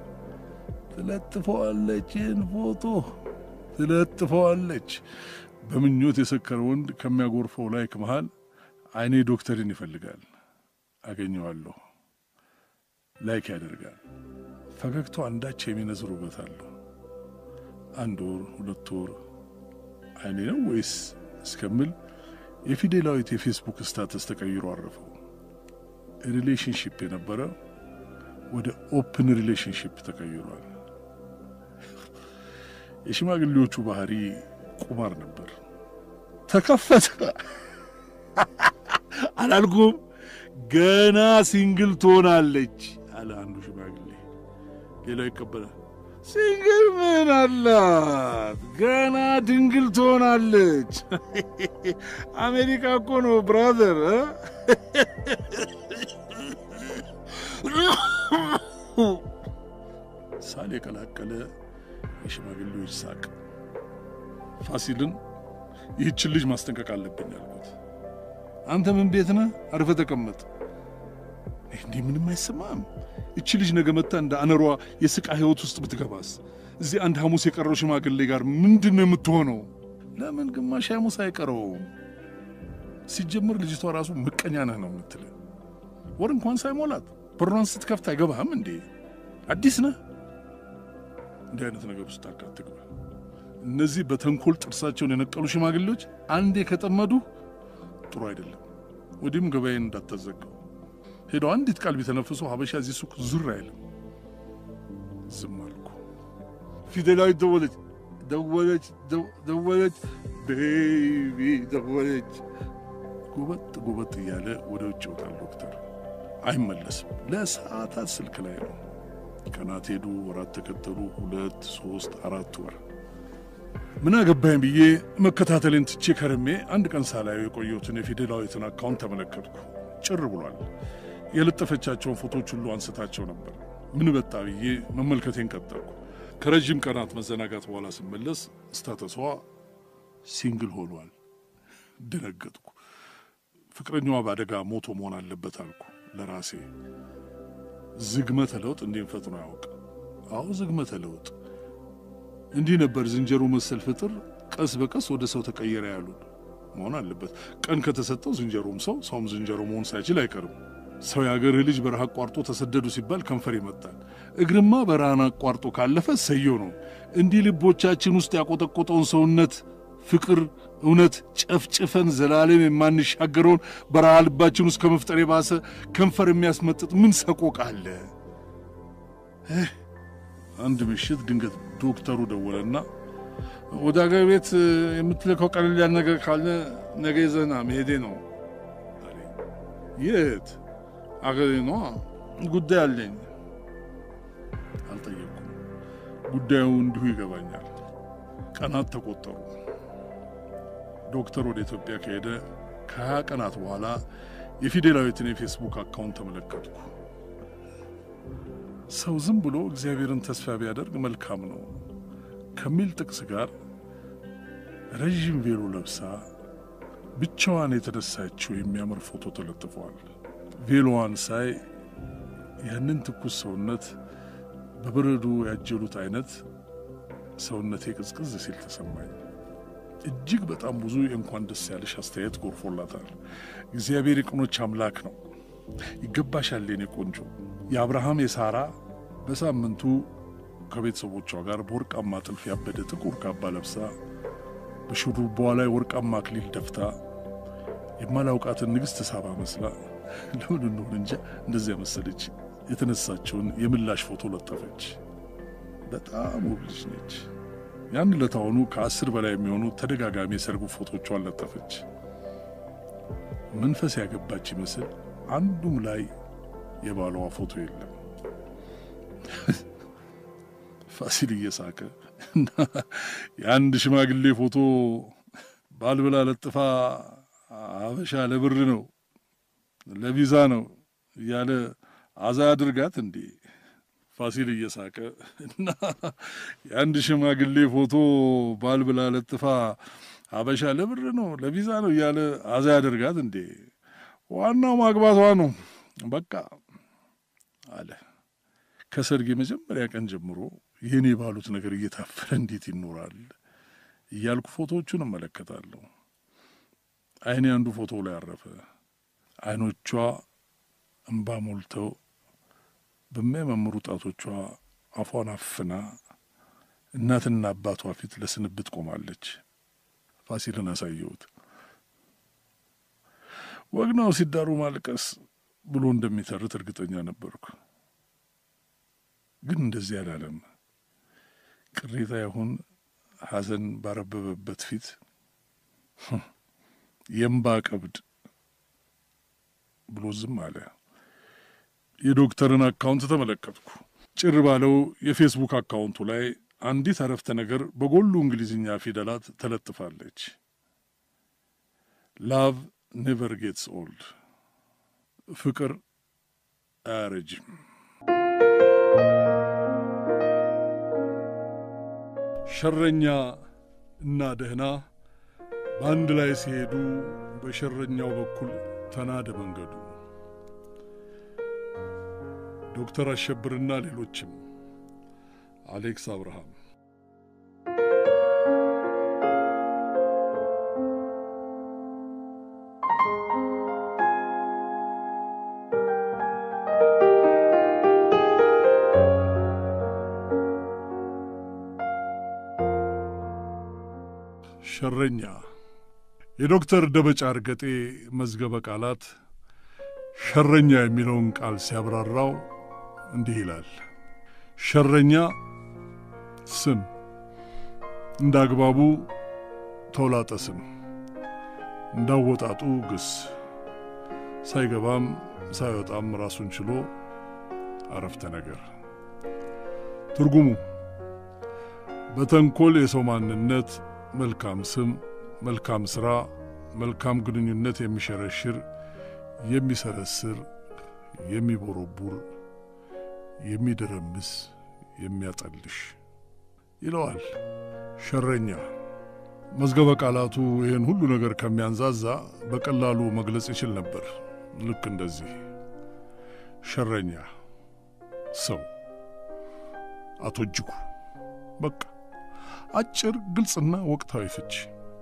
ትለጥፈዋለች፣ ይህን ፎቶ ትለጥፈዋለች። በምኞት የሰከረ ወንድ ከሚያጎርፈው ላይክ መሃል አይኔ ዶክተርን ይፈልጋል። አገኘዋለሁ። ላይክ ያደርጋል። ፈገግታው አንዳች የሚነዝር ውበት አለው። አንድ ወር ሁለት ወር አይኔ ነው ወይስ እስከምል የፊዴላዊት የፌስቡክ ስታተስ ተቀይሮ አረፈው። ሪሌሽንሽፕ የነበረ ወደ ኦፕን ሪሌሽንሽፕ ተቀይሯል። የሽማግሌዎቹ ባህሪ ቁማር ነበር። ተከፈተ አላልኩም? ገና ሲንግል ትሆናለች አለ አንዱ ሽማግሌ። ሌላው ይቀበላል። ሲንግል ምን አላት? ገና ድንግል ትሆናለች። አሜሪካ እኮ ነው ብራዘር። ሳል የቀላቀለ የሽማግሌዎች ሳቅ። ፋሲልን ይህችን ልጅ ማስጠንቀቅ አለብኝ አልኩት። አንተ ምን ቤት ነህ? አርፈ ተቀመጥ። እንዲህ ምንም አይሰማም። እቺ ልጅ ነገ መታ እንደ አነሯ የስቃ ህይወት ውስጥ ብትገባስ? እዚህ አንድ ሐሙስ የቀረው ሽማግሌ ጋር ምንድን ነው የምትሆነው? ለምን ግማሽ ሐሙስ አይቀረውም? ሲጀምር ልጅቷ ራሱ ምቀኛ ነህ ነው የምትል። ወር እንኳን ሳይሞላት በሯን ስትከፍት አይገባህም እንዴ? አዲስ ነህ። እንዲህ አይነት ነገር ውስጥ አትግባ። እነዚህ በተንኮል ጥርሳቸውን የነቀሉ ሽማግሌዎች አንዴ ከጠመዱ ጥሩ አይደለም። ወዲህም ገበያዬን እንዳታዘጋው። ሄደው አንዲት ቃል ቢተነፍሱ ሀበሻ እዚህ ሱቅ ዙር አይልም። ዝም አልኩ። ፊደላዊት ደወለች ደወለች ደወለች፣ ቤቢ ደወለች። ጉበጥ ጉበጥ እያለ ወደ ውጭ ይወጣል ዶክተር። አይመለስም። ለሰዓታት ስልክ ላይ ነው። ቀናት ሄዱ፣ ወራት ተከተሉ። ሁለት ሶስት አራት ወር ምን አገባኝ ብዬ መከታተሌን ትቼ ከርሜ አንድ ቀን ሳላየው የቆየሁትን የፊደላዊትን አካውንት ተመለከትኩ። ጭር ብሏል። የለጠፈቻቸውን ፎቶች ሁሉ አንስታቸው ነበር። ምን በጣ ብዬ መመልከቴን ቀጠልኩ። ከረዥም ቀናት መዘናጋት በኋላ ስመለስ ስታተሷ ሲንግል ሆኗል። ደነገጥኩ። ፍቅረኛዋ በአደጋ ሞቶ መሆን አለበት አልኩ ለራሴ። ዝግመተ ለውጥ እንዲህ ፈጥኖ ያውቅ? አዎ ዝግመተ ለውጥ እንዲህ ነበር። ዝንጀሮ መሰል ፍጥር ቀስ በቀስ ወደ ሰው ተቀየረ ያሉን መሆን አለበት። ቀን ከተሰጠው ዝንጀሮም ሰው ሰውም ዝንጀሮ መሆን ሳይችል አይቀርም። ሰው የአገርህ ልጅ በረሃ አቋርጦ ተሰደዱ ሲባል ከንፈር ይመጣል። እግርማ በረሃን አቋርጦ ካለፈ ሰየው ነው። እንዲህ ልቦቻችን ውስጥ ያቆጠቆጠውን ሰውነት ፍቅር፣ እውነት ጨፍጭፈን ዘላለም የማንሻገረውን በረሃ ልባችን ውስጥ ከመፍጠር የባሰ ከንፈር የሚያስመጥጥ ምን ሰቆቃ አለ? አንድ ምሽት ድንገት ዶክተሩ ደወለና ወደ አገር ቤት የምትልከው ቀለል ያለ ነገር ካለ ነገ ይዘህና መሄዴ ነው። የት አገሬ ነዋ። ጉዳይ አለኝ። አልጠየቅኩም። ጉዳዩ እንዲሁ ይገባኛል። ቀናት ተቆጠሩ። ዶክተር ወደ ኢትዮጵያ ከሄደ ከሀያ ቀናት በኋላ የፊዴላዊትን የፌስቡክ አካውንት ተመለከትኩ። ሰው ዝም ብሎ እግዚአብሔርን ተስፋ ቢያደርግ መልካም ነው ከሚል ጥቅስ ጋር ረዥም ቬሎ ለብሳ ብቻዋን የተነሳችው የሚያምር ፎቶ ተለጥፏል። ቬሎዋን ሳይ ያንን ትኩስ ሰውነት በበረዶ ያጀሉት አይነት ሰውነቴ ቅዝቅዝ ሲል ተሰማኝ። እጅግ በጣም ብዙ የእንኳን ደስ ያለሽ አስተያየት ጎርፎላታል። እግዚአብሔር የቅኖች አምላክ ነው። ይገባሻል የኔ ቆንጆ። የአብርሃም የሳራ በሳምንቱ ከቤተሰቦቿ ጋር በወርቃማ ጥልፍ ያበደ ጥቁር ካባ ለብሳ በሹሩባዋ ላይ ወርቃማ አክሊል ደፍታ የማላውቃትን ንግሥት ሳባ መስላ ለምን እንደሆነ እንጃ እንደዚያ መሰለች። የተነሳችውን የምላሽ ፎቶ ለጠፈች። በጣም ውብ ልጅ ነች። ያን ለታሆኑ ከአስር በላይ የሚሆኑ ተደጋጋሚ የሰርጉ ፎቶቿን ለጠፈች። መንፈስ ያገባች ይመስል አንዱም ላይ የባሏ ፎቶ የለም። ፋሲል እየሳቀ እና የአንድ ሽማግሌ ፎቶ ባልብላ ለጥፋ አበሻ ለብር ነው ለቪዛ ነው እያለ አዛ አድርጋት እንዴ? ፋሲል እየሳቀ እና የአንድ ሽማግሌ ፎቶ ባልብላ ለጥፋ አበሻ ለብር ነው ለቪዛ ነው እያለ አዛ ያደርጋት እንዴ? ዋናው ማግባቷ ነው በቃ አለ። ከሰርግ የመጀመሪያ ቀን ጀምሮ የኔ ባሉት ነገር እየታፈረ እንዴት ይኖራል እያልኩ ፎቶዎቹን እመለከታለሁ። አይኔ አንዱ ፎቶ ላይ አረፈ። አይኖቿ እምባ ሞልተው በሚያማምሩ ጣቶቿ አፏን አፍና እናትና አባቷ ፊት ለስንብት ቆማለች። ፋሲልን አሳየሁት። ወግናው ሲዳሩ ማልቀስ ብሎ እንደሚተርት እርግጠኛ ነበርኩ። ግን እንደዚህ አላለም። ቅሬታ ይሁን ሐዘን ባረበበበት ፊት የእምባ ቀብድ ብሎ ዝም አለ። የዶክተርን አካውንት ተመለከትኩ። ጭር ባለው የፌስቡክ አካውንቱ ላይ አንዲት አረፍተ ነገር በጎሉ እንግሊዝኛ ፊደላት ተለጥፋለች። ላቭ ኔቨር ጌትስ ኦልድ፣ ፍቅር አያረጅም። ሸረኛ እና ደህና በአንድ ላይ ሲሄዱ በሸረኛው በኩል ተናደ መንገዱ። ዶክተር አሸብርና ሌሎችም። አሌክስ አብርሃም። ሸረኛ የዶክተር ደበጫ እርገጤ መዝገበ ቃላት ሸረኛ የሚለውን ቃል ሲያብራራው እንዲህ ይላል። ሸረኛ ስም፣ እንደ አግባቡ ተውላጠ ስም፣ እንዳወጣጡ ግስ፣ ሳይገባም ሳይወጣም ራሱን ችሎ አረፍተ ነገር። ትርጉሙ በተንኮል የሰው ማንነት መልካም ስም፣ መልካም ሥራ፣ መልካም ግንኙነት የሚሸረሽር፣ የሚሰረስር፣ የሚቦረቡር፣ የሚደረምስ፣ የሚያጠልሽ ይለዋል። ሸረኛ መዝገበ ቃላቱ ይህን ሁሉ ነገር ከሚያንዛዛ በቀላሉ መግለጽ ይችል ነበር። ልክ እንደዚህ ሸረኛ ሰው አቶ እጅጉ በቃ አጭር ግልጽና ወቅታዊ ፍቺ።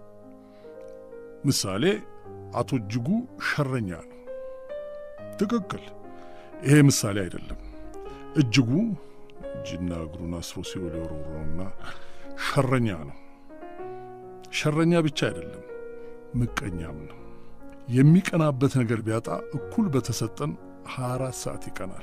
ምሳሌ አቶ እጅጉ ሸረኛ ነው። ትክክል። ይሄ ምሳሌ አይደለም። እጅጉ እጅና እግሩን አስሮ ሲኦል የወረወረውና ሸረኛ ነው። ሸረኛ ብቻ አይደለም፣ ምቀኛም ነው። የሚቀናበት ነገር ቢያጣ እኩል በተሰጠን 24 ሰዓት ይቀናል።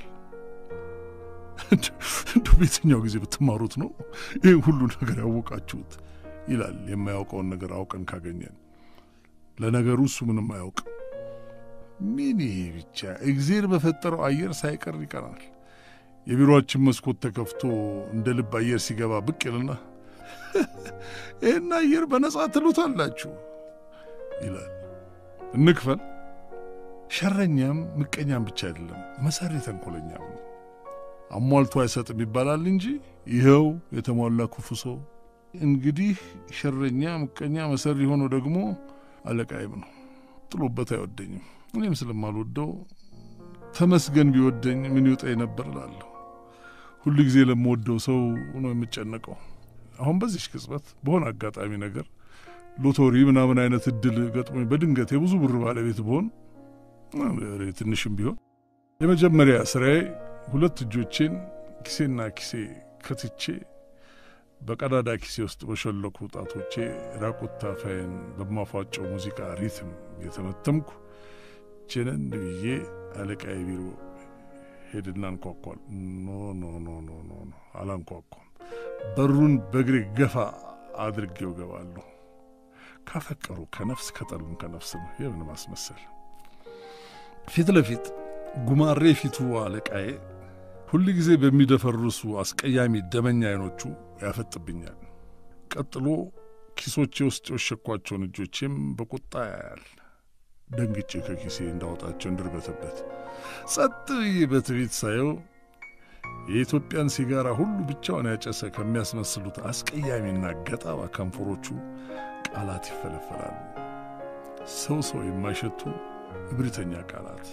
እንደ በየትኛው ጊዜ ብትማሩት ነው ይህ ሁሉ ነገር ያወቃችሁት? ይላል የማያውቀውን ነገር አውቀን ካገኘን። ለነገሩ እሱ ምንም አያውቅም። ምን ይሄ ብቻ እግዜር በፈጠረው አየር ሳይቀር ይቀናል። የቢሮአችን መስኮት ተከፍቶ እንደ ልብ አየር ሲገባ ብቅ ይልና ይህን አየር በነጻ ትሉታላችሁ ይላል። እንክፈል። ሸረኛም ምቀኛም ብቻ አይደለም፣ መሰሪ ተንኮለኛም ነው። አሟልቶ አይሰጥም ይባላል እንጂ ይኸው የተሟላ ክፉ ሰው። እንግዲህ ሸረኛ፣ ምቀኛ፣ መሰሪ ሆኖ ደግሞ አለቃይም ነው። ጥሎበት አይወደኝም። እኔም ስለማልወደው ተመስገን ቢወደኝ ምን ይውጠኝ ነበር እላለሁ። ሁሉ ጊዜ ለምወደው ሰው ነው የምጨነቀው። አሁን በዚች ቅጽበት በሆነ አጋጣሚ ነገር ሎቶሪ ምናምን አይነት እድል ገጥሞኝ በድንገት የብዙ ብር ባለቤት ብሆን ትንሽም ቢሆን የመጀመሪያ ስራዬ ሁለት እጆቼን ኪሴና ኪሴ ከትቼ በቀዳዳ ኪሴ ውስጥ በሸለኩ ጣቶቼ ራቁት ታፋዬን በማፏጨው ሙዚቃ ሪትም የተመተምኩ ቼነን ብዬ አለቃዬ ቢሮ ሄድና አንኳኳል። ኖ ኖ ኖ ኖ ኖ ኖ አላንኳኳም። በሩን በእግሬ ገፋ አድርጌው ገባለሁ። ካፈቀሩ ከነፍስ ከጠሉም ከነፍስ ነው። የምን ማስመሰል ፊት ለፊት ጉማሬ ፊቱ አለቃዬ ሁል ጊዜ በሚደፈርሱ አስቀያሚ ደመኛ አይኖቹ ያፈጥብኛል። ቀጥሎ ኪሶቼ ውስጥ የወሸኳቸውን እጆቼም በቁጣ ያያል። ደንግጬ ከኪሴ እንዳወጣቸው እንድርበትበት ጸጥ ብዬ በትቤት ሳየው የኢትዮጵያን ሲጋራ ሁሉ ብቻውን ያጨሰ ከሚያስመስሉት አስቀያሚና ገጣባ ከንፈሮቹ ቃላት ይፈለፈላሉ። ሰው ሰው የማይሸቱ እብሪተኛ ቃላት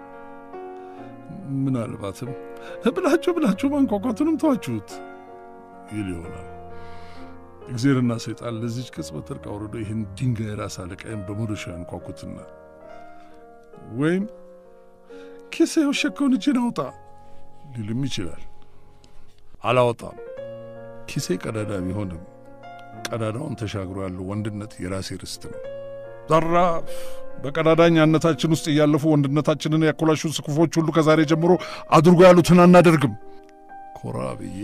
ምናልባትም ብላችሁ ብላችሁ ማንኳኳቱንም ተዋችሁት ይል ይሆናል። እግዜርና ሰይጣን ለዚች ቅጽበት እርቅ አውርዶ ይህን ድንጋይ ራስ አለቃይም በመዶሻ ያንኳኩትና ወይም ኪሴ የወሸከውን እጅን አውጣ ሊልም ይችላል። አላወጣም። ኪሴ ቀዳዳ ቢሆንም ቀዳዳውን ተሻግሮ ያለው ወንድነት የራሴ ርስት ነው። ዘራፍ በቀዳዳኛነታችን ውስጥ እያለፉ ወንድነታችንን ያኮላሹ ክፉዎች ሁሉ ከዛሬ ጀምሮ አድርጎ ያሉትን አናደርግም። ኮራ ብዬ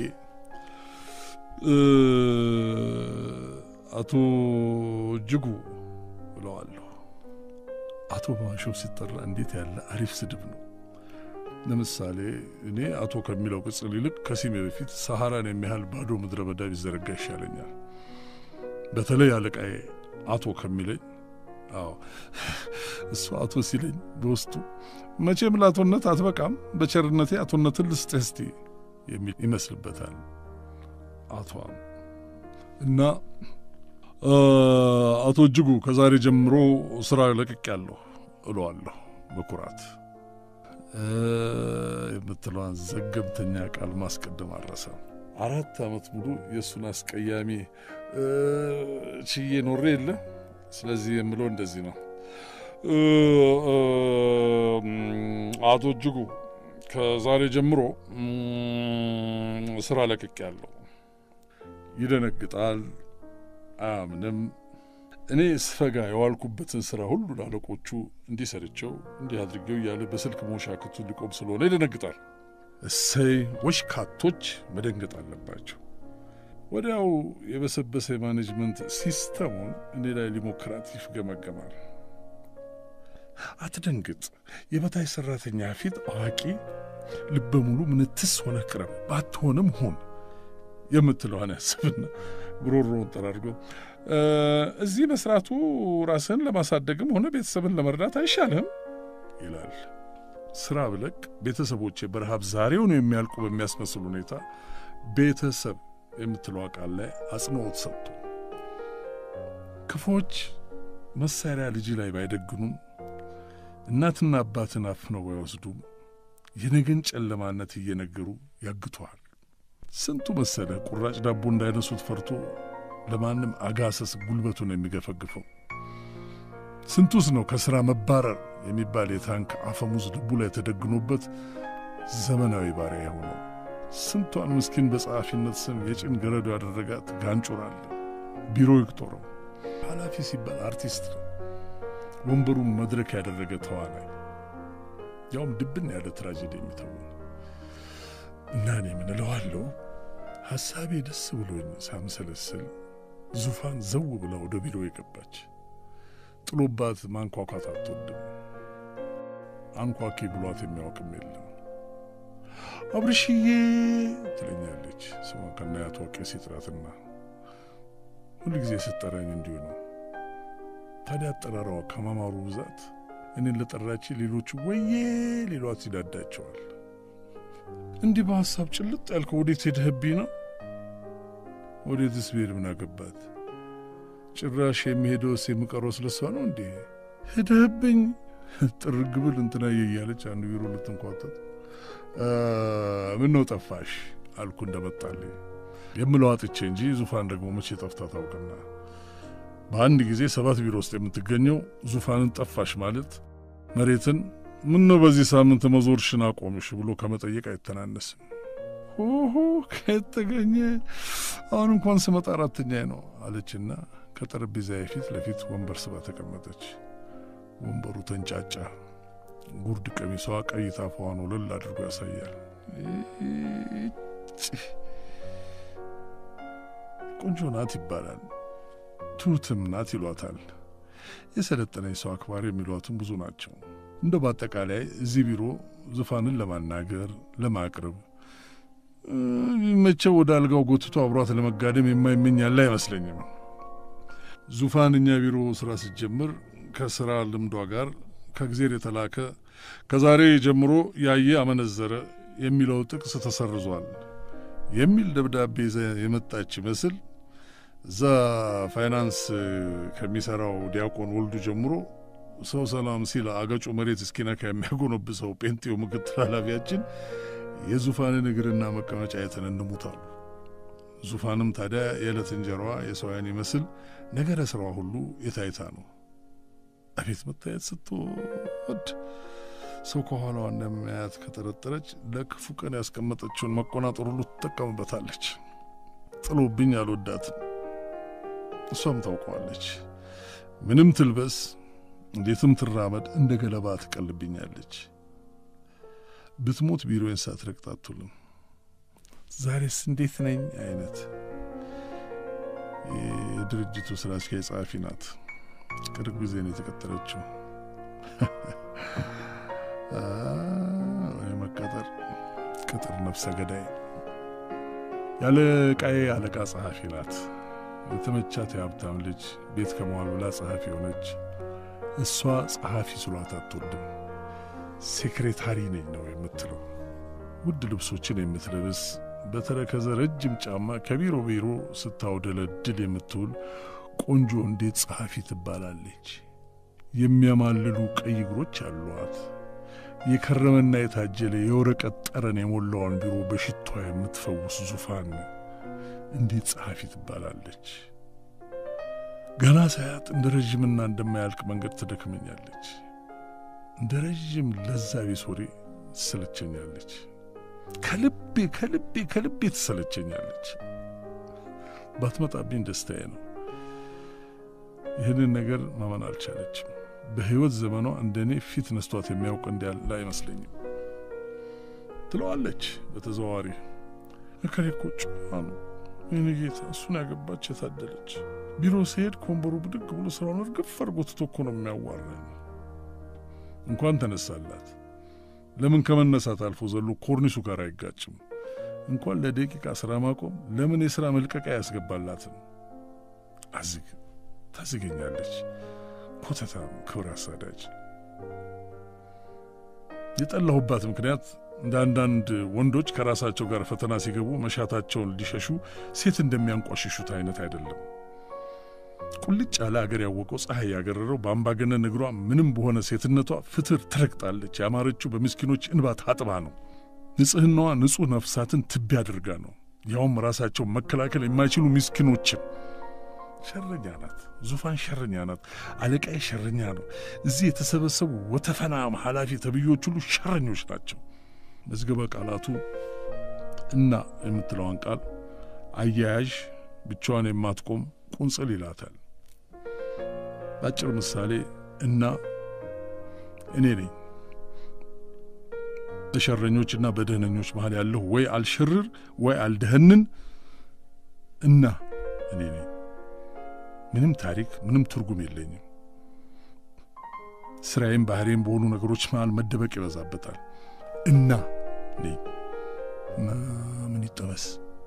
አቶ እጅጉ ብለዋለሁ። አቶ በማሾፍ ሲጠራ እንዴት ያለ አሪፍ ስድብ ነው! ለምሳሌ እኔ አቶ ከሚለው ቅጽል ይልቅ ከስሜ በፊት ሰሐራን የሚያህል ባዶ ምድረ በዳ ቢዘረጋ ይሻለኛል። በተለይ አለቃዬ አቶ ከሚለኝ አዎ እሱ አቶ ሲለኝ በውስጡ መቼም ለአቶነት አትበቃም፣ በቸርነቴ አቶነትን ልስጥህ እስቲ የሚል ይመስልበታል። አቷም እና አቶ እጅጉ ከዛሬ ጀምሮ ስራ ለቅቄያለሁ እለዋለሁ በኩራት የምትለዋን ዘገምተኛ ቃል ማስቀደም አልረሳም። አራት ዓመት ሙሉ የእሱን አስቀያሚ ችዬ ኖሬ የለ ስለዚህ የምለው እንደዚህ ነው። አቶ እጅጉ ከዛሬ ጀምሮ ስራ ለቅቄያለሁ። ይደነግጣል፣ አያምንም። እኔ ስፈጋ የዋልኩበትን ስራ ሁሉ ላለቆቹ እንዲህ ሰርቸው እንዲህ አድርጌው እያለ በስልክ መሻክቱ ሊቆም ስለሆነ ይደነግጣል። እሰይ ወሽካቶች መደንገጥ አለባቸው። ወዲያው የበሰበሰ የማኔጅመንት ሲስተሙን እኔ ላይ ሊሞክራት ይፍገመገማል። አትደንግጥ፣ የበታይ ሰራተኛ ፊት አዋቂ ልበ ሙሉ ምንትስ ሆነ ቅረብ፣ ባትሆንም ሁን የምትለዋን ያስብና ጉሮሮውን ጠራርጎ እዚህ መስራቱ ራስን ለማሳደግም ሆነ ቤተሰብን ለመርዳት አይሻልም ይላል። ስራ ብለቅ ቤተሰቦቼ በረሃብ ዛሬውን የሚያልቁ በሚያስመስል ሁኔታ ቤተሰብ የምትለው ቃል ላይ አጽንኦት ሰጥቶ ክፎች መሳሪያ ልጅ ላይ ባይደግኑም እናትና አባትን አፍነው ባይወስዱም የነገን ጨለማነት እየነገሩ ያግቷል። ስንቱ መሰለ ቁራጭ ዳቦ እንዳይነሱት ፈርቶ ለማንም አጋሰስ ጉልበቱን የሚገፈግፈው። ስንቱስ ነው ከሥራ መባረር የሚባል የታንክ አፈሙዝ ልቡ ላይ ተደግኖበት ዘመናዊ ባሪያ የሆነው። ስንቷን ምስኪን በጸሐፊነት ስም የጭን ገረዶ ያደረጋት ጋንጩራል ቢሮ ይቅጦረው ኃላፊ ሲባል አርቲስት ነው። ወንበሩን መድረክ ያደረገ ተዋናይ ያውም ድብን ያለ ትራጀዲ የሚተውን እና እኔ ምን እለዋለሁ ሐሳቤ ደስ ብሎኝ ሳምሰለስል ዙፋን ዘው ብላ ወደ ቢሮ የገባች ጥሎባት ማንኳኳት አትወድም። አንኳኪ ብሏት የሚያውቅም የለም። አብርሽዬ ትለኛለች ስሟን ከናያቷ ቄስ ይጥራትና ሁል ጊዜ ስጠራኝ እንዲሁ ነው። ታዲያ አጠራራዋ ከማማሩ ብዛት እኔን ለጠራች ሌሎቹ ወዬ ሌሏት ይዳዳቸዋል። እንዲህ በሐሳብ ጭልጥ ያልከው ወዴት ሄደህብኝ ነው? ወዴትስ ብሄድ ምን አገባት? ጭራሽ የሚሄደውስ የምቀረው ስለሷ ነው እንዴ? ሄደህብኝ ጥርግ ብል እንትናየ እያለች አንዱ ቢሮ ልትንኳተት ምን ነው ጠፋሽ አልኩ እንደመጣልኝ የምለው አጥቼ እንጂ ዙፋን ደግሞ መቼ ጠፍታ ታውቅና በአንድ ጊዜ ሰባት ቢሮ ውስጥ የምትገኘው ዙፋንን ጠፋሽ ማለት መሬትን ምን ነው በዚህ ሳምንት መዞርሽን አቆምሽ ብሎ ከመጠየቅ አይተናነስም። ሆሆ ከየት ተገኘ? አሁን እንኳን ስመጣ አራተኛ ነው አለችና ከጠረጴዛ ፊት ለፊት ወንበር ስባ ተቀመጠች። ወንበሩ ተንጫጫ። ጉርድ ቀሚሷ ቀይ ታፋዋን ወለል አድርጎ ያሳያል። ቆንጆ ናት ይባላል፣ ትሁትም ናት ይሏታል። የሰለጠነኝ ሰው አክባሪ የሚሏትም ብዙ ናቸው። እንደ በአጠቃላይ እዚህ ቢሮ ዙፋንን ለማናገር ለማቅረብ መቼው ወደ አልጋው ጎትቶ አብሯት ለመጋደም የማይመኝ ያለ አይመስለኝም። ዙፋን እኛ ቢሮ ስራ ስትጀምር ከስራ ልምዷ ጋር ከእግዜር የተላከ ከዛሬ ጀምሮ ያየ አመነዘረ የሚለው ጥቅስ ተሰርዟል የሚል ደብዳቤ ይዛ የመጣች ይመስል እዛ ፋይናንስ ከሚሰራው ዲያቆን ወልዱ ጀምሮ ሰው ሰላም ሲል አገጩ መሬት እስኪነካ የሚያጎነብሰው ጴንጤው ምክትል ኃላፊያችን የዙፋንን እግርና መቀመጫ አይተን እንሙታሉ። ዙፋንም ታዲያ የዕለት እንጀራዋ የሰው ዓይን ይመስል ነገረ ስራዋ ሁሉ የታይታ ነው። አቤት መታየት ስትወድ! ሰው ከኋላዋ እንደሚያያት ከጠረጠረች ለክፉ ቀን ያስቀመጠችውን መቆናጠር ሁሉ ትጠቀምበታለች። ጥሎብኝ አልወዳትም። እሷም ታውቀዋለች። ምንም ትልበስ፣ እንዴትም ትራመድ፣ እንደ ገለባ ትቀልብኛለች። ብትሞት ቢሮዬን ሳትረግጥ አትውልም። ዛሬስ እንዴት ነኝ አይነት የድርጅቱ ስራ አስኪያጅ ጸሐፊ ናት። ቅርብ ጊዜ ነው የተቀጠረችው። ቅጥር ነፍሰ ገዳይ ያለ ቃዬ አለቃ ጸሐፊ ናት። የተመቻት የሀብታም ልጅ ቤት ከመዋል ብላ ጸሐፊ የሆነች እሷ ጸሐፊ ስሏት አትወድም። ሴክሬታሪ ነኝ ነው የምትለው። ውድ ልብሶችን የምትለብስ በተረከዘ ረጅም ጫማ ከቢሮ ቢሮ ስታውደለድል የምትውል ቆንጆ እንዴት ጸሐፊ ትባላለች። የሚያማልሉ ቀይ እግሮች አሏት። የከረመና የታጀለ የወረቀት ጠረን የሞላዋን ቢሮ በሽቷ የምትፈውስ ዙፋን እንዴት ጸሐፊ ትባላለች። ገና ሳያት እንደ ረዥምና እንደማያልቅ መንገድ ትደክመኛለች። እንደ ረዥም ለዛ ቢስ ወሬ ትሰለቸኛለች። ከልቤ ከልቤ ከልቤ ትሰለቸኛለች። ባትመጣብኝ ደስታዬ ነው። ይህንን ነገር ማመን አልቻለችም። በሕይወት ዘመኗ እንደ እኔ ፊት ነስቷት የሚያውቅ እንዲያለ አይመስለኝም። ትለዋለች በተዘዋዋሪ እከሌ እኮ ጨዋ ነው የኔ ጌታ፣ እሱን ያገባች የታደለች። ቢሮ ሲሄድ ከወንበሩ ብድግ ብሎ ስራውን እርግፍ አድርጎ ትቶ እኮ ነው የሚያዋራኝ። እንኳን ተነሳላት ለምን ከመነሳት አልፎ ዘሎ ኮርኒሱ ጋር አይጋጭም? እንኳን ለደቂቃ ስራ ማቆም ለምን የሥራ መልቀቂያ ያስገባላትም? አዝግ ታዝገኛለች። ኮተታም ክብር አሳዳጅ። የጠላሁባት ምክንያት እንደ አንዳንድ ወንዶች ከራሳቸው ጋር ፈተና ሲገቡ መሻታቸውን ሊሸሹ ሴት እንደሚያንቋሽሹት አይነት አይደለም። ቁልጭ ያለ አገር ያወቀው ፀሐይ ያገረረው በአምባገነን እግሯ ምንም በሆነ ሴትነቷ ፍትር ትረግጣለች። ያማረችው በምስኪኖች እንባ ታጥባ ነው። ንጽሕናዋ ንጹሕ ነፍሳትን ትቢያ አድርጋ ነው። ያውም ራሳቸው መከላከል የማይችሉ ምስኪኖችን። ሸረኛ ናት። ዙፋን ሸረኛ ናት። አለቃዬ ሸረኛ ነው። እዚህ የተሰበሰቡ ወተፈና ኃላፊ ተብዮች ሁሉ ሸረኞች ናቸው። መዝገበ ቃላቱ እና የምትለዋን ቃል አያያዥ ብቻዋን የማትቆም ቁንጽል ይላታል። በአጭር ምሳሌ እና እኔ ነኝ በሸረኞችና በደህነኞች መሀል ያለሁ ወይ አልሸርር ወይ አልደህንን እና እኔ ነኝ። ምንም ታሪክ ምንም ትርጉም የለኝም። ስራዬም ባህሬም በሆኑ ነገሮች መሃል መደበቅ ይበዛበታል። እና ነኝ ምን ይጠበስ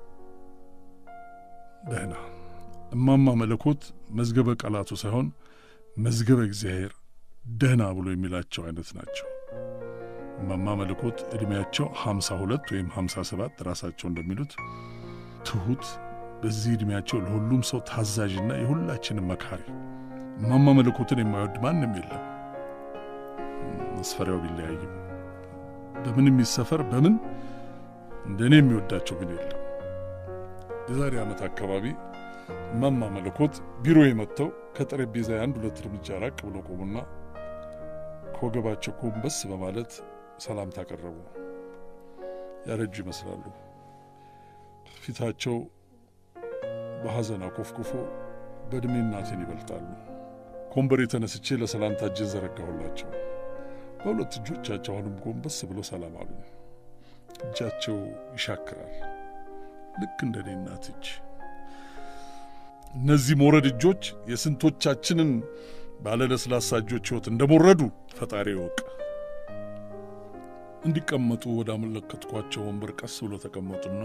ደህና እማማ መለኮት መዝገበ ቃላቱ ሳይሆን መዝገበ እግዚአብሔር ደህና ብሎ የሚላቸው አይነት ናቸው። እማማ መለኮት ዕድሜያቸው ሀምሳ ሁለት ወይም ሀምሳ ሰባት ራሳቸው እንደሚሉት ትሁት፣ በዚህ ዕድሜያቸው ለሁሉም ሰው ታዛዥና የሁላችንም መካሪ። እማማ መለኮትን የማይወድ ማንም የለም። መስፈሪያው ቢለያይም በምን የሚሰፈር በምን እንደ እኔ የሚወዳቸው ግን የለም። የዛሬ ዓመት አካባቢ እማማ መለኮት ቢሮ የመጥተው ከጠረጴዛ አንድ ሁለት እርምጃ ራቅ ብሎ ቆሙና ከወገባቸው ጎንበስ በማለት ሰላምታ አቀረቡ። ያረጁ ይመስላሉ። ፊታቸው በሐዘን አኮፍኩፎ በዕድሜ እናቴን ይበልጣሉ። ከወንበሬ ተነስቼ ለሰላምታ እጄን ዘረጋሁላቸው። በሁለት እጆቻቸው አሁንም ጎንበስ ብሎ ሰላም አሉኝ። እጃቸው ይሻክራል፣ ልክ እንደ እኔ እናት እጅ። እነዚህ ሞረድ እጆች የስንቶቻችንን ባለለስላሳ እጆች ሕይወት እንደሞረዱ ፈጣሪ ይወቅ። እንዲቀመጡ ወደ አመለከትኳቸው ወንበር ቀስ ብሎ ተቀመጡና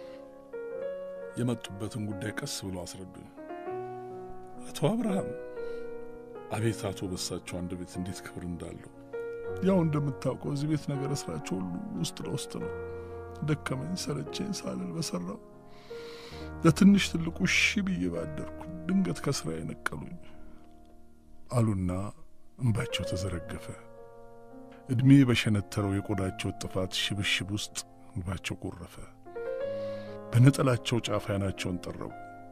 የመጡበትን ጉዳይ ቀስ ብሎ አስረዱኝ። አቶ አብርሃም፣ አቤት አቶ በሳቸው አንድ ቤት እንዴት ክብር እንዳለው ያው እንደምታውቀው እዚህ ቤት ነገር ስራቸው ሁሉ ውስጥ ለውስጥ ነው። ደከመኝ ሰለቸኝ ሳልል በሰራው ለትንሽ ትልቁ እሺ ብዬ ባደርኩ ድንገት ከስራ የነቀሉኝ አሉና እንባቸው ተዘረገፈ። ዕድሜ በሸነተረው የቆዳቸው ጥፋት ሽብሽብ ውስጥ እንባቸው ጎረፈ። በነጠላቸው ጫፍ ዓይናቸውን ጠረቡ።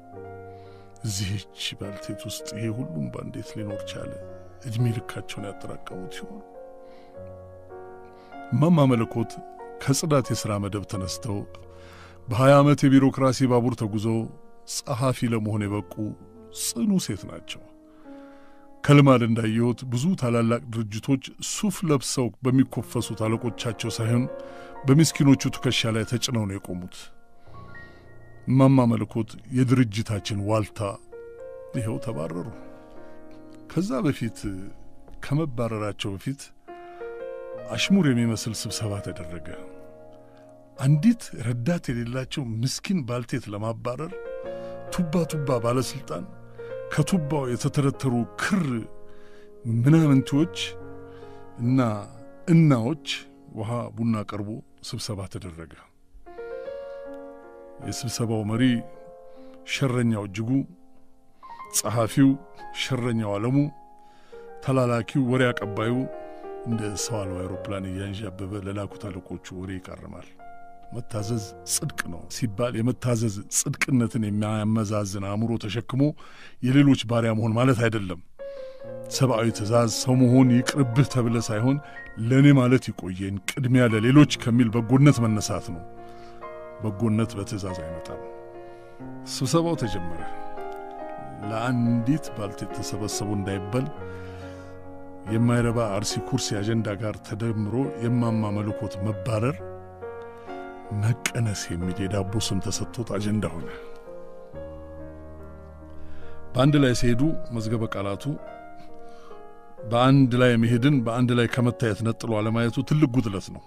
እዚህች ባልቴት ውስጥ ይሄ ሁሉም ባንዴት ሊኖር ቻለ? ዕድሜ ልካቸውን ያጠራቀሙት ሲሆን እማማ መለኮት ከጽዳት የሥራ መደብ ተነስተው በሀያ ዓመት የቢሮክራሲ ባቡር ተጉዘው ጸሐፊ ለመሆን የበቁ ጽኑ ሴት ናቸው። ከልማድ እንዳየሁት ብዙ ታላላቅ ድርጅቶች ሱፍ ለብሰው በሚኮፈሱት አለቆቻቸው ሳይሆን በምስኪኖቹ ትከሻ ላይ ተጭነው ነው የቆሙት። እማማ መለኮት የድርጅታችን ዋልታ ይኸው ተባረሩ። ከዛ በፊት ከመባረራቸው በፊት አሽሙር የሚመስል ስብሰባ ተደረገ። አንዲት ረዳት የሌላቸው ምስኪን ባልቴት ለማባረር ቱባ ቱባ ባለሥልጣን ከቱባው የተተረተሩ ክር ምናምንቴዎች እና እናዎች ውሃ ቡና ቀርቦ ስብሰባ ተደረገ። የስብሰባው መሪ ሸረኛው እጅጉ፣ ጸሐፊው ሸረኛው ዓለሙ፣ ተላላኪው ወሬ አቀባዩ እንደ ሰው አልባ አውሮፕላን እያንዣበበ ለላኩት አለቆቹ ወሬ ይቃርማል። መታዘዝ ጽድቅ ነው ሲባል የመታዘዝ ጽድቅነትን የሚያመዛዝን አእምሮ ተሸክሞ የሌሎች ባሪያ መሆን ማለት አይደለም። ሰብአዊ ትእዛዝ ሰው መሆን ይቅርብህ ተብለ ሳይሆን ለእኔ ማለት ይቆየን ቅድሚያ ለሌሎች ከሚል በጎነት መነሳት ነው። በጎነት በትእዛዝ አይመጣም። ስብሰባው ተጀመረ። ለአንዲት ባልቴት ተሰበሰቡ እንዳይባል የማይረባ አርሲ ኩርሲ አጀንዳ ጋር ተደምሮ የማማ መለኮት መባረር መቀነስ የሚል የዳቦ ስም ተሰጥቶት አጀንዳ ሆነ። በአንድ ላይ ሲሄዱ መዝገበ ቃላቱ በአንድ ላይ መሄድን በአንድ ላይ ከመታየት ነጥሎ አለማየቱ ትልቅ ጉድለት ነው።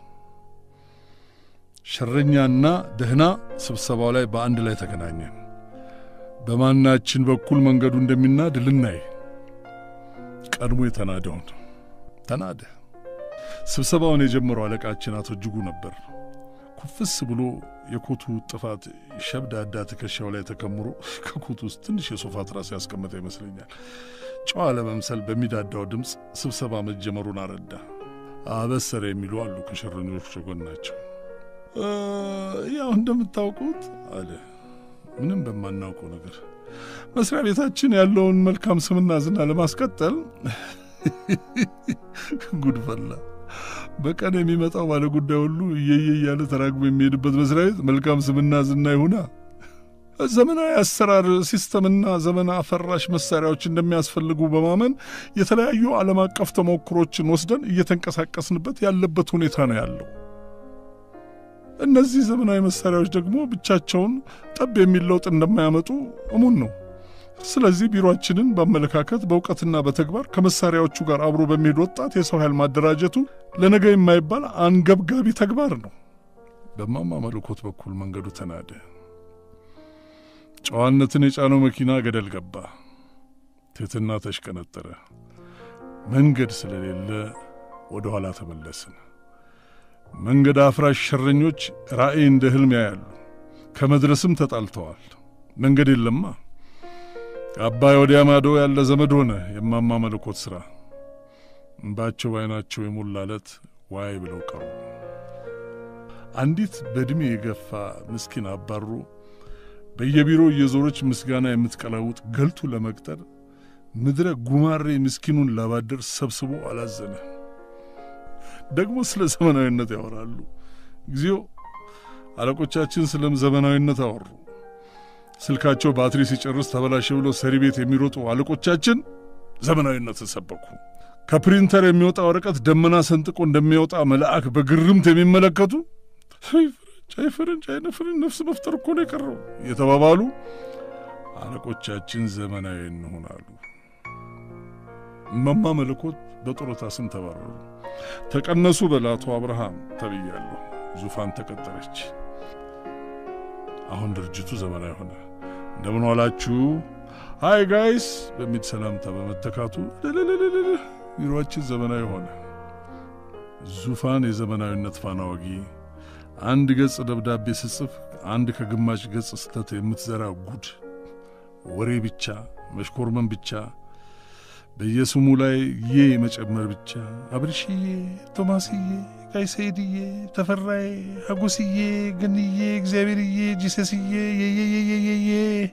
ሸረኛና ደህና ስብሰባው ላይ በአንድ ላይ ተገናኘ። በማናችን በኩል መንገዱ እንደሚናድ ልናይ ቀድሞ የተናደውን ተናደ። ስብሰባውን የጀመረው አለቃችን አቶ እጅጉ ነበር። ኩፍስ ብሎ የኮቱ ጥፋት ሸብዳዳ ትከሻው ላይ ተከምሮ ከኮቱ ውስጥ ትንሽ የሶፋ ትራስ ያስቀመጠ ይመስለኛል። ጨዋ ለመምሰል በሚዳዳው ድምፅ ስብሰባ መጀመሩን አረዳ። አበሰረ የሚሉ አሉ ከሸረኞች ጎን ናቸው። ያው እንደምታውቁት አለ ምንም በማናውቀው ነገር መስሪያ ቤታችን ያለውን መልካም ስምና ዝና ለማስቀጠል ጉድፈላ በቀን የሚመጣው ባለ ጉዳይ ሁሉ እየየ እያለ ተራግቦ የሚሄድበት መስሪያ ቤት መልካም ስምና ዝና ይሁና። ዘመናዊ አሰራር ሲስተምና ዘመን አፈራሽ መሳሪያዎች እንደሚያስፈልጉ በማመን የተለያዩ ዓለም አቀፍ ተሞክሮችን ወስደን እየተንቀሳቀስንበት ያለበት ሁኔታ ነው ያለው። እነዚህ ዘመናዊ መሳሪያዎች ደግሞ ብቻቸውን ጠብ የሚል ለውጥ እንደማያመጡ እሙን ነው። ስለዚህ ቢሮአችንን በአመለካከት በእውቀትና በተግባር ከመሳሪያዎቹ ጋር አብሮ በሚሄድ ወጣት የሰው ኃይል ማደራጀቱ ለነገ የማይባል አንገብጋቢ ተግባር ነው። በማማ መለኮት በኩል መንገዱ ተናደ። ጨዋነትን የጫነው መኪና ገደል ገባ። ትሕትና ተሽቀነጠረ። መንገድ ስለሌለ ወደ ኋላ ተመለስን። መንገድ አፍራሽ ሸረኞች ራእይ እንደ ሕልም ያያሉ። ከመድረስም ተጣልተዋል። መንገድ የለማ። አባይ ወዲያ ማዶ ያለ ዘመድ ሆነ የማማ መለኮት ሥራ። እንባቸው በዓይናቸው የሞላለት ዋይ ብለው ቀሩ። አንዲት በዕድሜ የገፋ ምስኪን አባሮ በየቢሮው እየዞረች ምስጋና የምትቀላውጥ ገልቱ ለመቅጠር ምድረ ጉማሬ ምስኪኑን ላባደር ሰብስቦ አላዘነ። ደግሞ ስለ ዘመናዊነት ያወራሉ። ጊዜው አለቆቻችን ስለም ዘመናዊነት አወሩ። ስልካቸው ባትሪ ሲጨርስ ተበላሸ ብሎ ሰሪ ቤት የሚሮጡ አለቆቻችን ዘመናዊነትን ሰበኩ። ከፕሪንተር የሚወጣ ወረቀት ደመና ሰንጥቆ እንደሚወጣ መልአክ በግርምት የሚመለከቱ ቻይ ፈረንጅ አይነ ፍርን ነፍስ መፍጠር እኮ ነው የቀረው የተባባሉ አለቆቻችን ዘመናዊ እንሆናሉ። እማማ መለኮት በጡረታ ስም ተባረሩ። ተቀነሱ በላቶ አብርሃም ተብያለሁ። ዙፋን ተቀጠረች። አሁን ድርጅቱ ዘመናዊ ሆነ። እንደምን ዋላችሁ ሃይ ጋይስ በሚል ሰላምታ በመተካቱ ቢሮአችን ዘመናዊ ሆነ። ዙፋን የዘመናዊነት ፋና ወጊ አንድ ገጽ ደብዳቤ ስጽፍ አንድ ከግማሽ ገጽ ስተት የምትዘራ ጉድ ወሬ ብቻ መሽኮርመን ብቻ በየስሙ ላይ ዬ መጨመር ብቻ አብርሽዬ፣ ቶማስዬ፣ ጋይሰይድዬ፣ ተፈራዬ፣ ሀጎስዬ፣ ገንዬ፣ እግዚአብሔርዬ፣ ጂሰስዬ የየየየየየ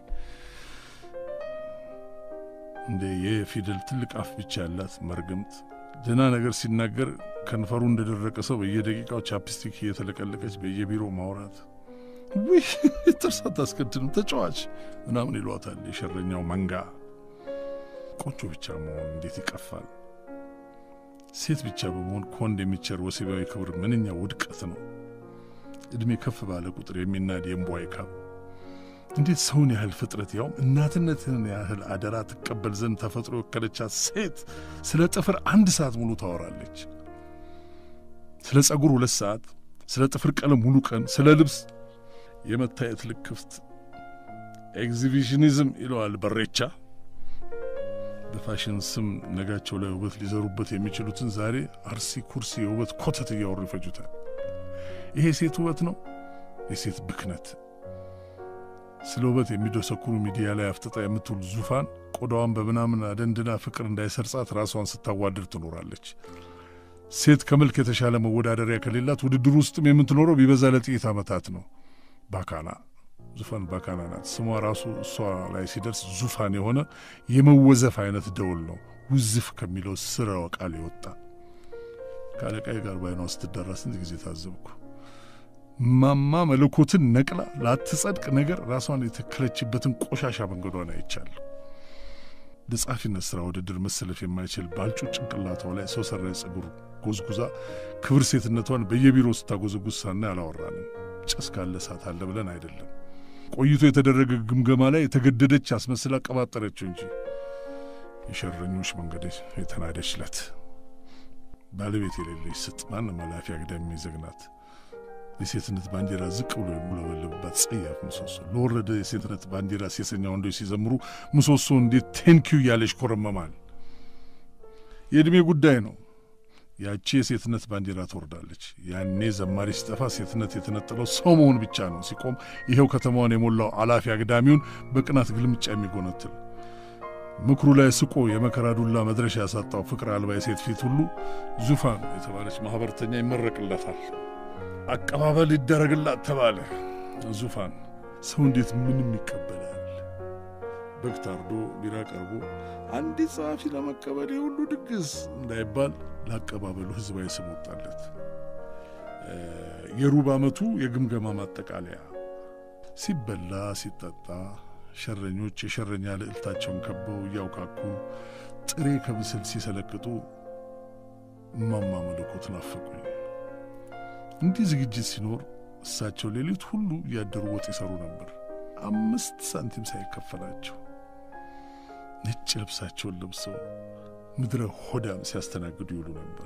እንደ የፊደል ትልቅ አፍ ብቻ ያላት መርግምት ደህና ነገር ሲናገር ከንፈሩ እንደደረቀ ሰው በየደቂቃው ቻፕስቲክ እየተለቀለቀች በየቢሮ ማውራት ውይ ጥርስ አታስቀድም ተጫዋች ምናምን ይሏታል የሸረኛው መንጋ። ቆንጆ ብቻ መሆን እንዴት ይቀፋል! ሴት ብቻ በመሆን ከወንድ የሚቸር ወሲባዊ ክብር ምንኛ ውድቀት ነው! ዕድሜ ከፍ ባለ ቁጥር የሚናድ የእምቧይ ካብ እንዴት ሰውን ያህል ፍጥረት ያውም እናትነትን ያህል አደራ ትቀበል ዘንድ ተፈጥሮ የወከለቻት ሴት ስለ ጥፍር አንድ ሰዓት ሙሉ ታወራለች። ስለ ጸጉር ሁለት ሰዓት፣ ስለ ጥፍር ቀለም ሙሉ ቀን፣ ስለ ልብስ የመታየት ልክፍት ኤግዚቢሽኒዝም ይለዋል በሬቻ። በፋሽን ስም ነጋቸው ላይ ውበት ሊዘሩበት የሚችሉትን ዛሬ አርሲ ኩርሲ የውበት ኮተት እያወሩ ይፈጁታል። ይሄ ሴት ውበት ነው፣ የሴት ብክነት። ስለ ውበት የሚደሰኩሩ ሚዲያ ላይ አፍጥጣ የምትውል ዙፋን ቆዳዋን በምናምን አደንድና ፍቅር እንዳይሰርጻት ራሷን ስታዋድር ትኖራለች። ሴት ከመልክ የተሻለ መወዳደሪያ ከሌላት ውድድር ውስጥም የምትኖረው ቢበዛ ለጥቂት ዓመታት ነው። ባካና ዙፋን ባካና ናት። ስሟ ራሱ እሷ ላይ ሲደርስ ዙፋን የሆነ የመወዘፍ አይነት ደውል ነው። ውዝፍ ከሚለው ስራው ቃል የወጣ ከአለቃዬ ጋር ባይኗ ስትደራ ስንት ጊዜ ታዘብኩ። ማማ መለኮትን ነቅላ ላትጸድቅ ነገር ራሷን የተከለችበትን ቆሻሻ መንገዷን አይቻለሁ። ለጸሐፊነት ሥራ ውድድር መሰለፍ የማይችል ባልጩ ጭንቅላቷ ላይ ሰው ሰራሽ ጸጉር ጎዝጉዛ ክብር ሴትነቷን በየቢሮ ስታጎዘጉዝ ሳና አላወራንም። ጭስ ካለ እሳት አለ ብለን አይደለም። ቆይቶ የተደረገ ግምገማ ላይ የተገደደች አስመስላ ቀባጠረችው እንጂ የሸረኞች መንገድ የተናደችለት ባለቤት የሌለች ስጥ ማንም ኃላፊ አግዳሚ የሚዘግናት የሴትነት ባንዲራ ዝቅ ብሎ የሚውለበለብባት ጸያፍ ምሰሶ ለወረደ የሴትነት ባንዲራ ሴሰኛ ወንዶች ሲዘምሩ ምሰሶ እንዴት ቴንኪዩ እያለች ኮረመማል። የዕድሜ ጉዳይ ነው። ያቺ የሴትነት ባንዲራ ትወርዳለች። ያኔ ዘማሪ ሲጠፋ ሴትነት የተነጠለው ሰው መሆን ብቻ ነው። ሲቆም ይኸው ከተማዋን የሞላው አላፊ አግዳሚውን በቅናት ግልምጫ የሚጎነትል ምክሩ ላይ ስቆ የመከራ ዱላ መድረሻ ያሳጣው ፍቅር አልባ የሴት ፊት ሁሉ ዙፋን የተባለች ማኅበርተኛ ይመረቅለታል። አቀባበል ይደረግላት ተባለ። ዙፋን ሰው እንዴት ምንም ይቀበላል? በግ ታርዶ ቢራ ቀርቦ አንዲት ጸሐፊ ለመቀበል የሁሉ ድግስ እንዳይባል ለአቀባበሉ ሕዝባዊ ስም ወጣለት። የሩብ ዓመቱ የግምገማ ማጠቃለያ ሲበላ ሲጠጣ ሸረኞች የሸረኛ ልዕልታቸውን ከበው እያውካኩ ጥሬ ከብስል ሲሰለቅጡ እማማ መለኮት ናፈቁኝ። እንዲህ ዝግጅት ሲኖር እሳቸው ሌሊት ሁሉ እያደሩ ወጥ ይሰሩ ነበር፣ አምስት ሳንቲም ሳይከፈላቸው። ነጭ ልብሳቸውን ለብሰው ምድረ ሆዳም ሲያስተናግዱ ይውሉ ነበር።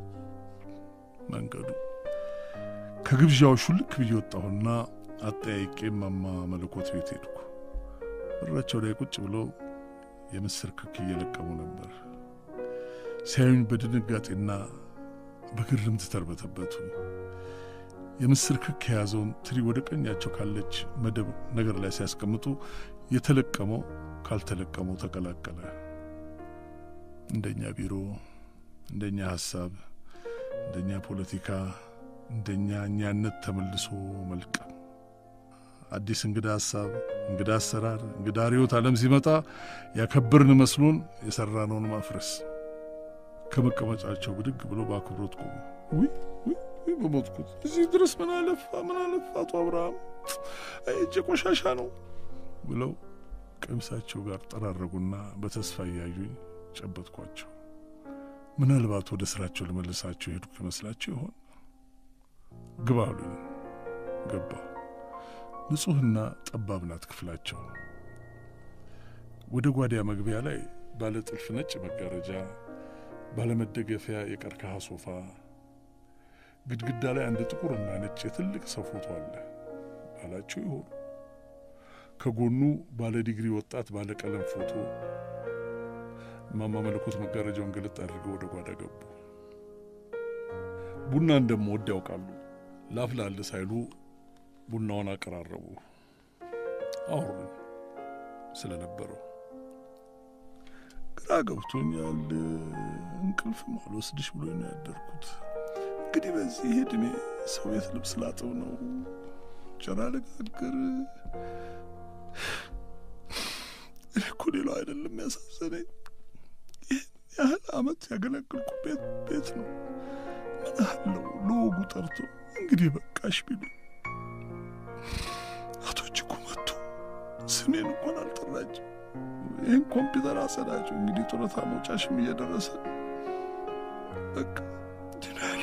መንገዱ ከግብዣው ሹልክ ብዬ ወጣሁና አጠያይቄ እማማ መለኮት ቤት ሄድኩ። በራቸው ላይ ቁጭ ብሎ የምስር ክክ እየለቀሙ ነበር። ሲያዩኝ በድንጋጤና በግርምት ተርበተበቱ። የምስር ክክ የያዘውን ትሪ ወደ ቀኛቸው ካለች መደብ ነገር ላይ ሲያስቀምጡ የተለቀመው ካልተለቀመው ተቀላቀለ። እንደኛ ቢሮ፣ እንደኛ ሐሳብ፣ እንደኛ ፖለቲካ፣ እንደኛ እኛነት ተመልሶ መልቀም። አዲስ እንግዳ ሐሳብ፣ እንግዳ አሰራር፣ እንግዳ ርዕዮተ ዓለም ሲመጣ ያከበርን መስሎን የሠራነውን ማፍረስ። ከመቀመጫቸው ብድግ ብሎ በአክብሮት ቆሙ። ውይ ውይ በሞትኩት እዚህ ድረስ ምን አለፋ ምን አለፋ አቶ አብርሃም እጀ ቆሻሻ ነው ብለው ቀሚሳቸው ጋር ጠራረጉና በተስፋ እያዩኝ ጨበጥኳቸው። ምናልባት ወደ ስራቸው ልመልሳቸው ሄድኩ ይመስላቸው ይሆን? ግባ አሉኝ። ገባሁ። ንጹሕና ጠባብ ናት ክፍላቸው። ወደ ጓዳ መግቢያ ላይ ባለ ጥልፍ ነጭ መጋረጃ፣ ባለመደገፊያ የቀርከሃ ሶፋ፣ ግድግዳ ላይ አንድ ጥቁርና ነጭ የትልቅ ሰው ፎቶ አለ። ባላቸው ይሆኑ? ከጎኑ ባለ ዲግሪ ወጣት ባለ ቀለም ፎቶ። እማማ መለኮት መጋረጃውን ገለጥ አድርገው ወደ ጓዳ ገቡ። ቡና እንደምወድ ያውቃሉ። ላፍላል ሳይሉ ቡናውን አቀራረቡ። አወሩኝ ስለነበረው። ግራ ገብቶኛል። እንቅልፍም አልወስድሽ ብሎ ነው ያደርኩት። እንግዲህ በዚህ ዕድሜ ሰው ቤት ልብስ ላጥብ ነው፣ እንጀራ ልጋግር። እኔ እኮ ሌላው አይደለም ያሳዘነኝ፣ ይህን ያህል ዓመት ያገለግልኩበት ቤት ነው። ምን አለው ለወጉ ጠርቶ እንግዲህ በቃሽ ቢሉ አቶ እጅጉ መጡ። ስሜን እንኳን አልጠራችም። ይህን ኮምፒውተር አጸዳቸው። እንግዲህ ጡረታ መውጫሽም እየደረሰ በቃ ድናሌ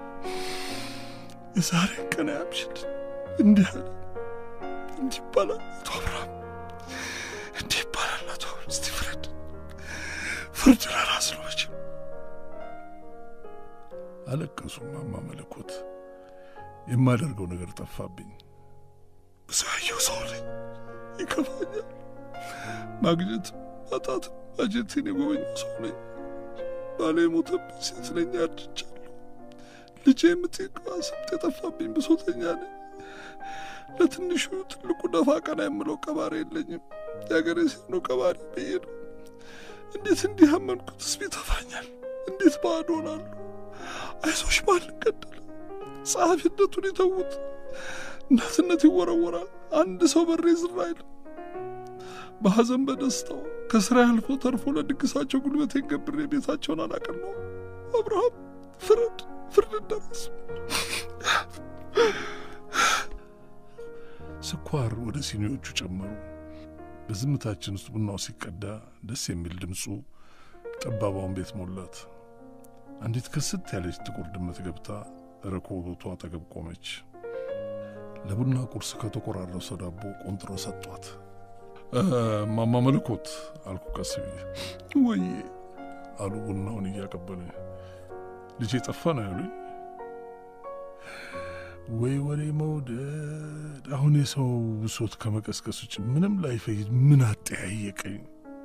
የዛሬ ቀን ያምሽል እንዲህ አለ። እንዲህ ይባላል አቶ አብርሃም፣ እንዲህ ይባላል አቶ አብርሃም። እስቲ ፍረድ፣ ፍርድ ለራስ ነው መቼም። አለቀሱ እማማ መለኮት። የማደርገው ነገር ጠፋብኝ። ብዙ ያየው ሰው ነኝ፣ ይከፋኛል። ማግኘት ማጣት አጀቴን የጎበኘው ሰው ነኝ። ባሌ የሞተብኝ ሴት ነኝ፣ አርጅቻለሁ። ልጄ የምትሄደዋ ስብት የጠፋብኝ ብሶተኛ ነኝ። ለትንሹ ትልቁ ደፋ ቀና የምለው ቀባሪ የለኝም። የአገሬ ሴት ነው ቀባሪ ብዬ ነው። እንዴት እንዲህ አመንኩትስ ቢጠፋኛል? እንዴት ባዶ ሆናለሁ? አይዞሽ ማን ገደለ? ጸሐፊነቱን የተዉት እናትነት ይወረወራል። አንድ ሰው በሬ ዝር አይልም። በሐዘን በደስታው ከስራ ያልፎ ተርፎ ለድግሳቸው ጉልበቴን ገብሬ ቤታቸውን አላቀን ነው። አብርሃም ፍረድ፣ ፍርድ እንደረስ ስኳር ወደ ሲኒዎቹ ጨመሩ። በዝምታችን ውስጥ ቡናው ሲቀዳ ደስ የሚል ድምፁ ጠባባውን ቤት ሞላት። አንዲት ክስት ያለች ጥቁር ድመት ገብታ ረኮቦቷ አጠገብ ቆመች። ለቡና ቁርስ ከተቆራረሰ ዳቦ ቆንጥሮ ሰጧት። ማማ መለኮት አልኩ ቀስ ብዬ። ወዬ አሉ ቡናውን እያቀበለ። ልጄ ጠፋ ነው ያሉኝ። ወይ ወሬ መውደድ! አሁን የሰው ብሶት ከመቀስቀስ ውጭ ምንም ላይፈይድ ምን አጠያየቀኝ?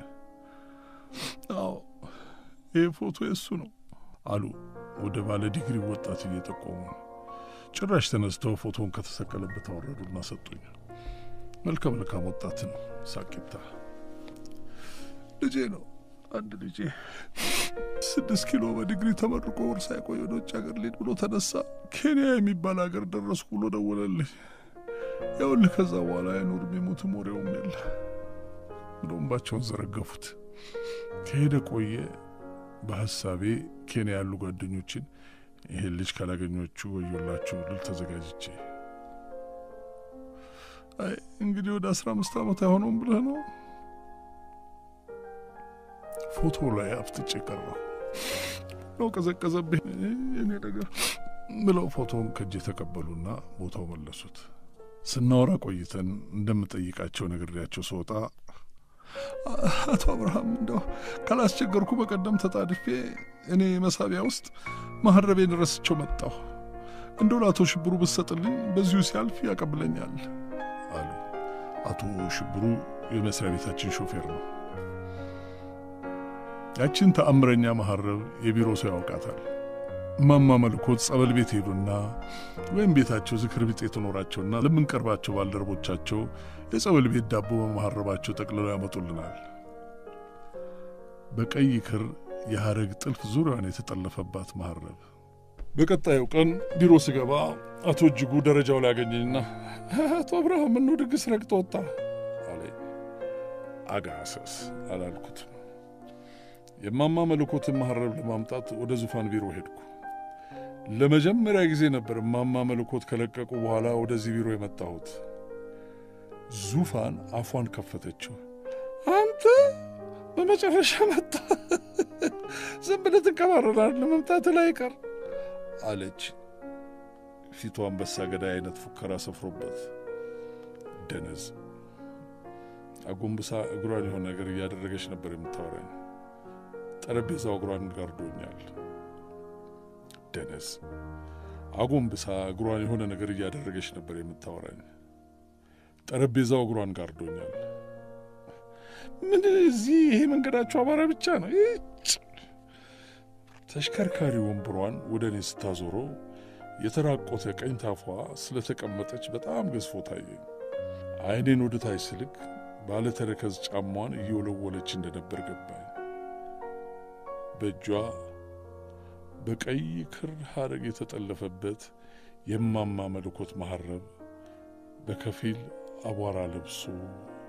አዎ ይህ ፎቶ የእሱ ነው አሉ ወደ ባለ ዲግሪ ወጣት እየጠቆሙ። ጭራሽ ተነስተው ፎቶውን ከተሰቀለበት አወረዱና ሰጡኝ። መልከ መልካም ወጣት ነው፣ ሳቂታ ልጄ ነው። አንድ ልጄ ስድስት ኪሎ በዲግሪ ተመርቆ ወር ሳይቆይ ወደ ውጭ ሀገር ሊሄድ ብሎ ተነሳ። ኬንያ የሚባል ሀገር ደረስኩ ብሎ ደወለልኝ። ይኸውልህ ከዛ በኋላ አይኖርም የሞትም ወሬውም የለ ብሎ እንባቸውን ዘረገፉት። ከሄደ ቆየ። በሀሳቤ ኬንያ ያሉ ጓደኞችን ይሄን ልጅ ካላገኞቹ ወዮላችሁ ልል ተዘጋጅቼ አይ እንግዲህ ወደ አስራ አምስት ዓመት አይሆነውም ብለህ ነው ፎቶ ላይ አፍጥጬ ቀረሁ ነው ቀዘቀዘብኝ የኔ ነገር ብለው ፎቶውን ከእጅ የተቀበሉና ቦታው መለሱት። ስናወራ ቆይተን እንደምጠይቃቸው ነግሬያቸው ስወጣ አቶ አብርሃም እንደው ካላስቸገርኩ በቀደም ተጣድፌ እኔ መሳቢያ ውስጥ ማህረቤን ረስቸው መጣሁ። እንደው ለአቶ ሽብሩ ብሰጥልኝ በዚሁ ሲያልፍ ያቀብለኛል አሉ። አቶ ሽብሩ የመስሪያ ቤታችን ሾፌር ነው። ያችን ተአምረኛ መሐረብ የቢሮ ሰው ያውቃታል። እማማ መልኮት ጸበል ቤት ሄዱና ወይም ቤታቸው ዝክር ቢጤ የተኖራቸውና ለምንቀርባቸው ባልደረቦቻቸው የጸበል ቤት ዳቦ በመሐረባቸው ጠቅልለው ያመጡልናል። በቀይ ክር የሐረግ ጥልፍ ዙሪያዋን የተጠለፈባት መሐረብ። በቀጣዩ ቀን ቢሮ ስገባ አቶ እጅጉ ደረጃው ላይ ያገኘኝና አቶ አብርሃም ምነው ድግስ ረግጦ ወጣ አለኝ። አጋሰስ አላልኩትም። የማማ መለኮትን መሐረብ ለማምጣት ወደ ዙፋን ቢሮ ሄድኩ። ለመጀመሪያ ጊዜ ነበር እማማ መለኮት ከለቀቁ በኋላ ወደዚህ ቢሮ የመጣሁት። ዙፋን አፏን ከፈተችው። አንተ በመጨረሻ መጣ፣ ዝም ብለህ ትንከባረራለህ፣ መምጣት ላይ ቀር አለች። ፊቷ አንበሳ ገዳይ አይነት ፉከራ ሰፍሮበት ደነዝ አጎንብሳ እግሯን የሆነ ነገር እያደረገች ነበር የምታወራኝ። ጠረጴዛው እግሯን ጋርዶኛል። ደነዝ አጎንብሳ እግሯን የሆነ ነገር እያደረገች ነበር የምታወራኝ። ጠረጴዛው እግሯን ጋርዶኛል። ምን እዚህ ይሄ መንገዳቸው አማራ ብቻ ነው። ይጭ ተሽከርካሪ ወንበሯን ወደ እኔ ስታዞረው የተራቆተ ቀኝ ታፏ ስለተቀመጠች በጣም ገዝፎ ታየኝ። ዓይኔን ወደ ታች ስልክ ባለተረከዝ ጫሟን እየወለወለች እንደነበር ገባኝ። በእጇ በቀይ ክር ሐረግ የተጠለፈበት የማማ መለኮት መሐረብ በከፊል አቧራ ለብሶ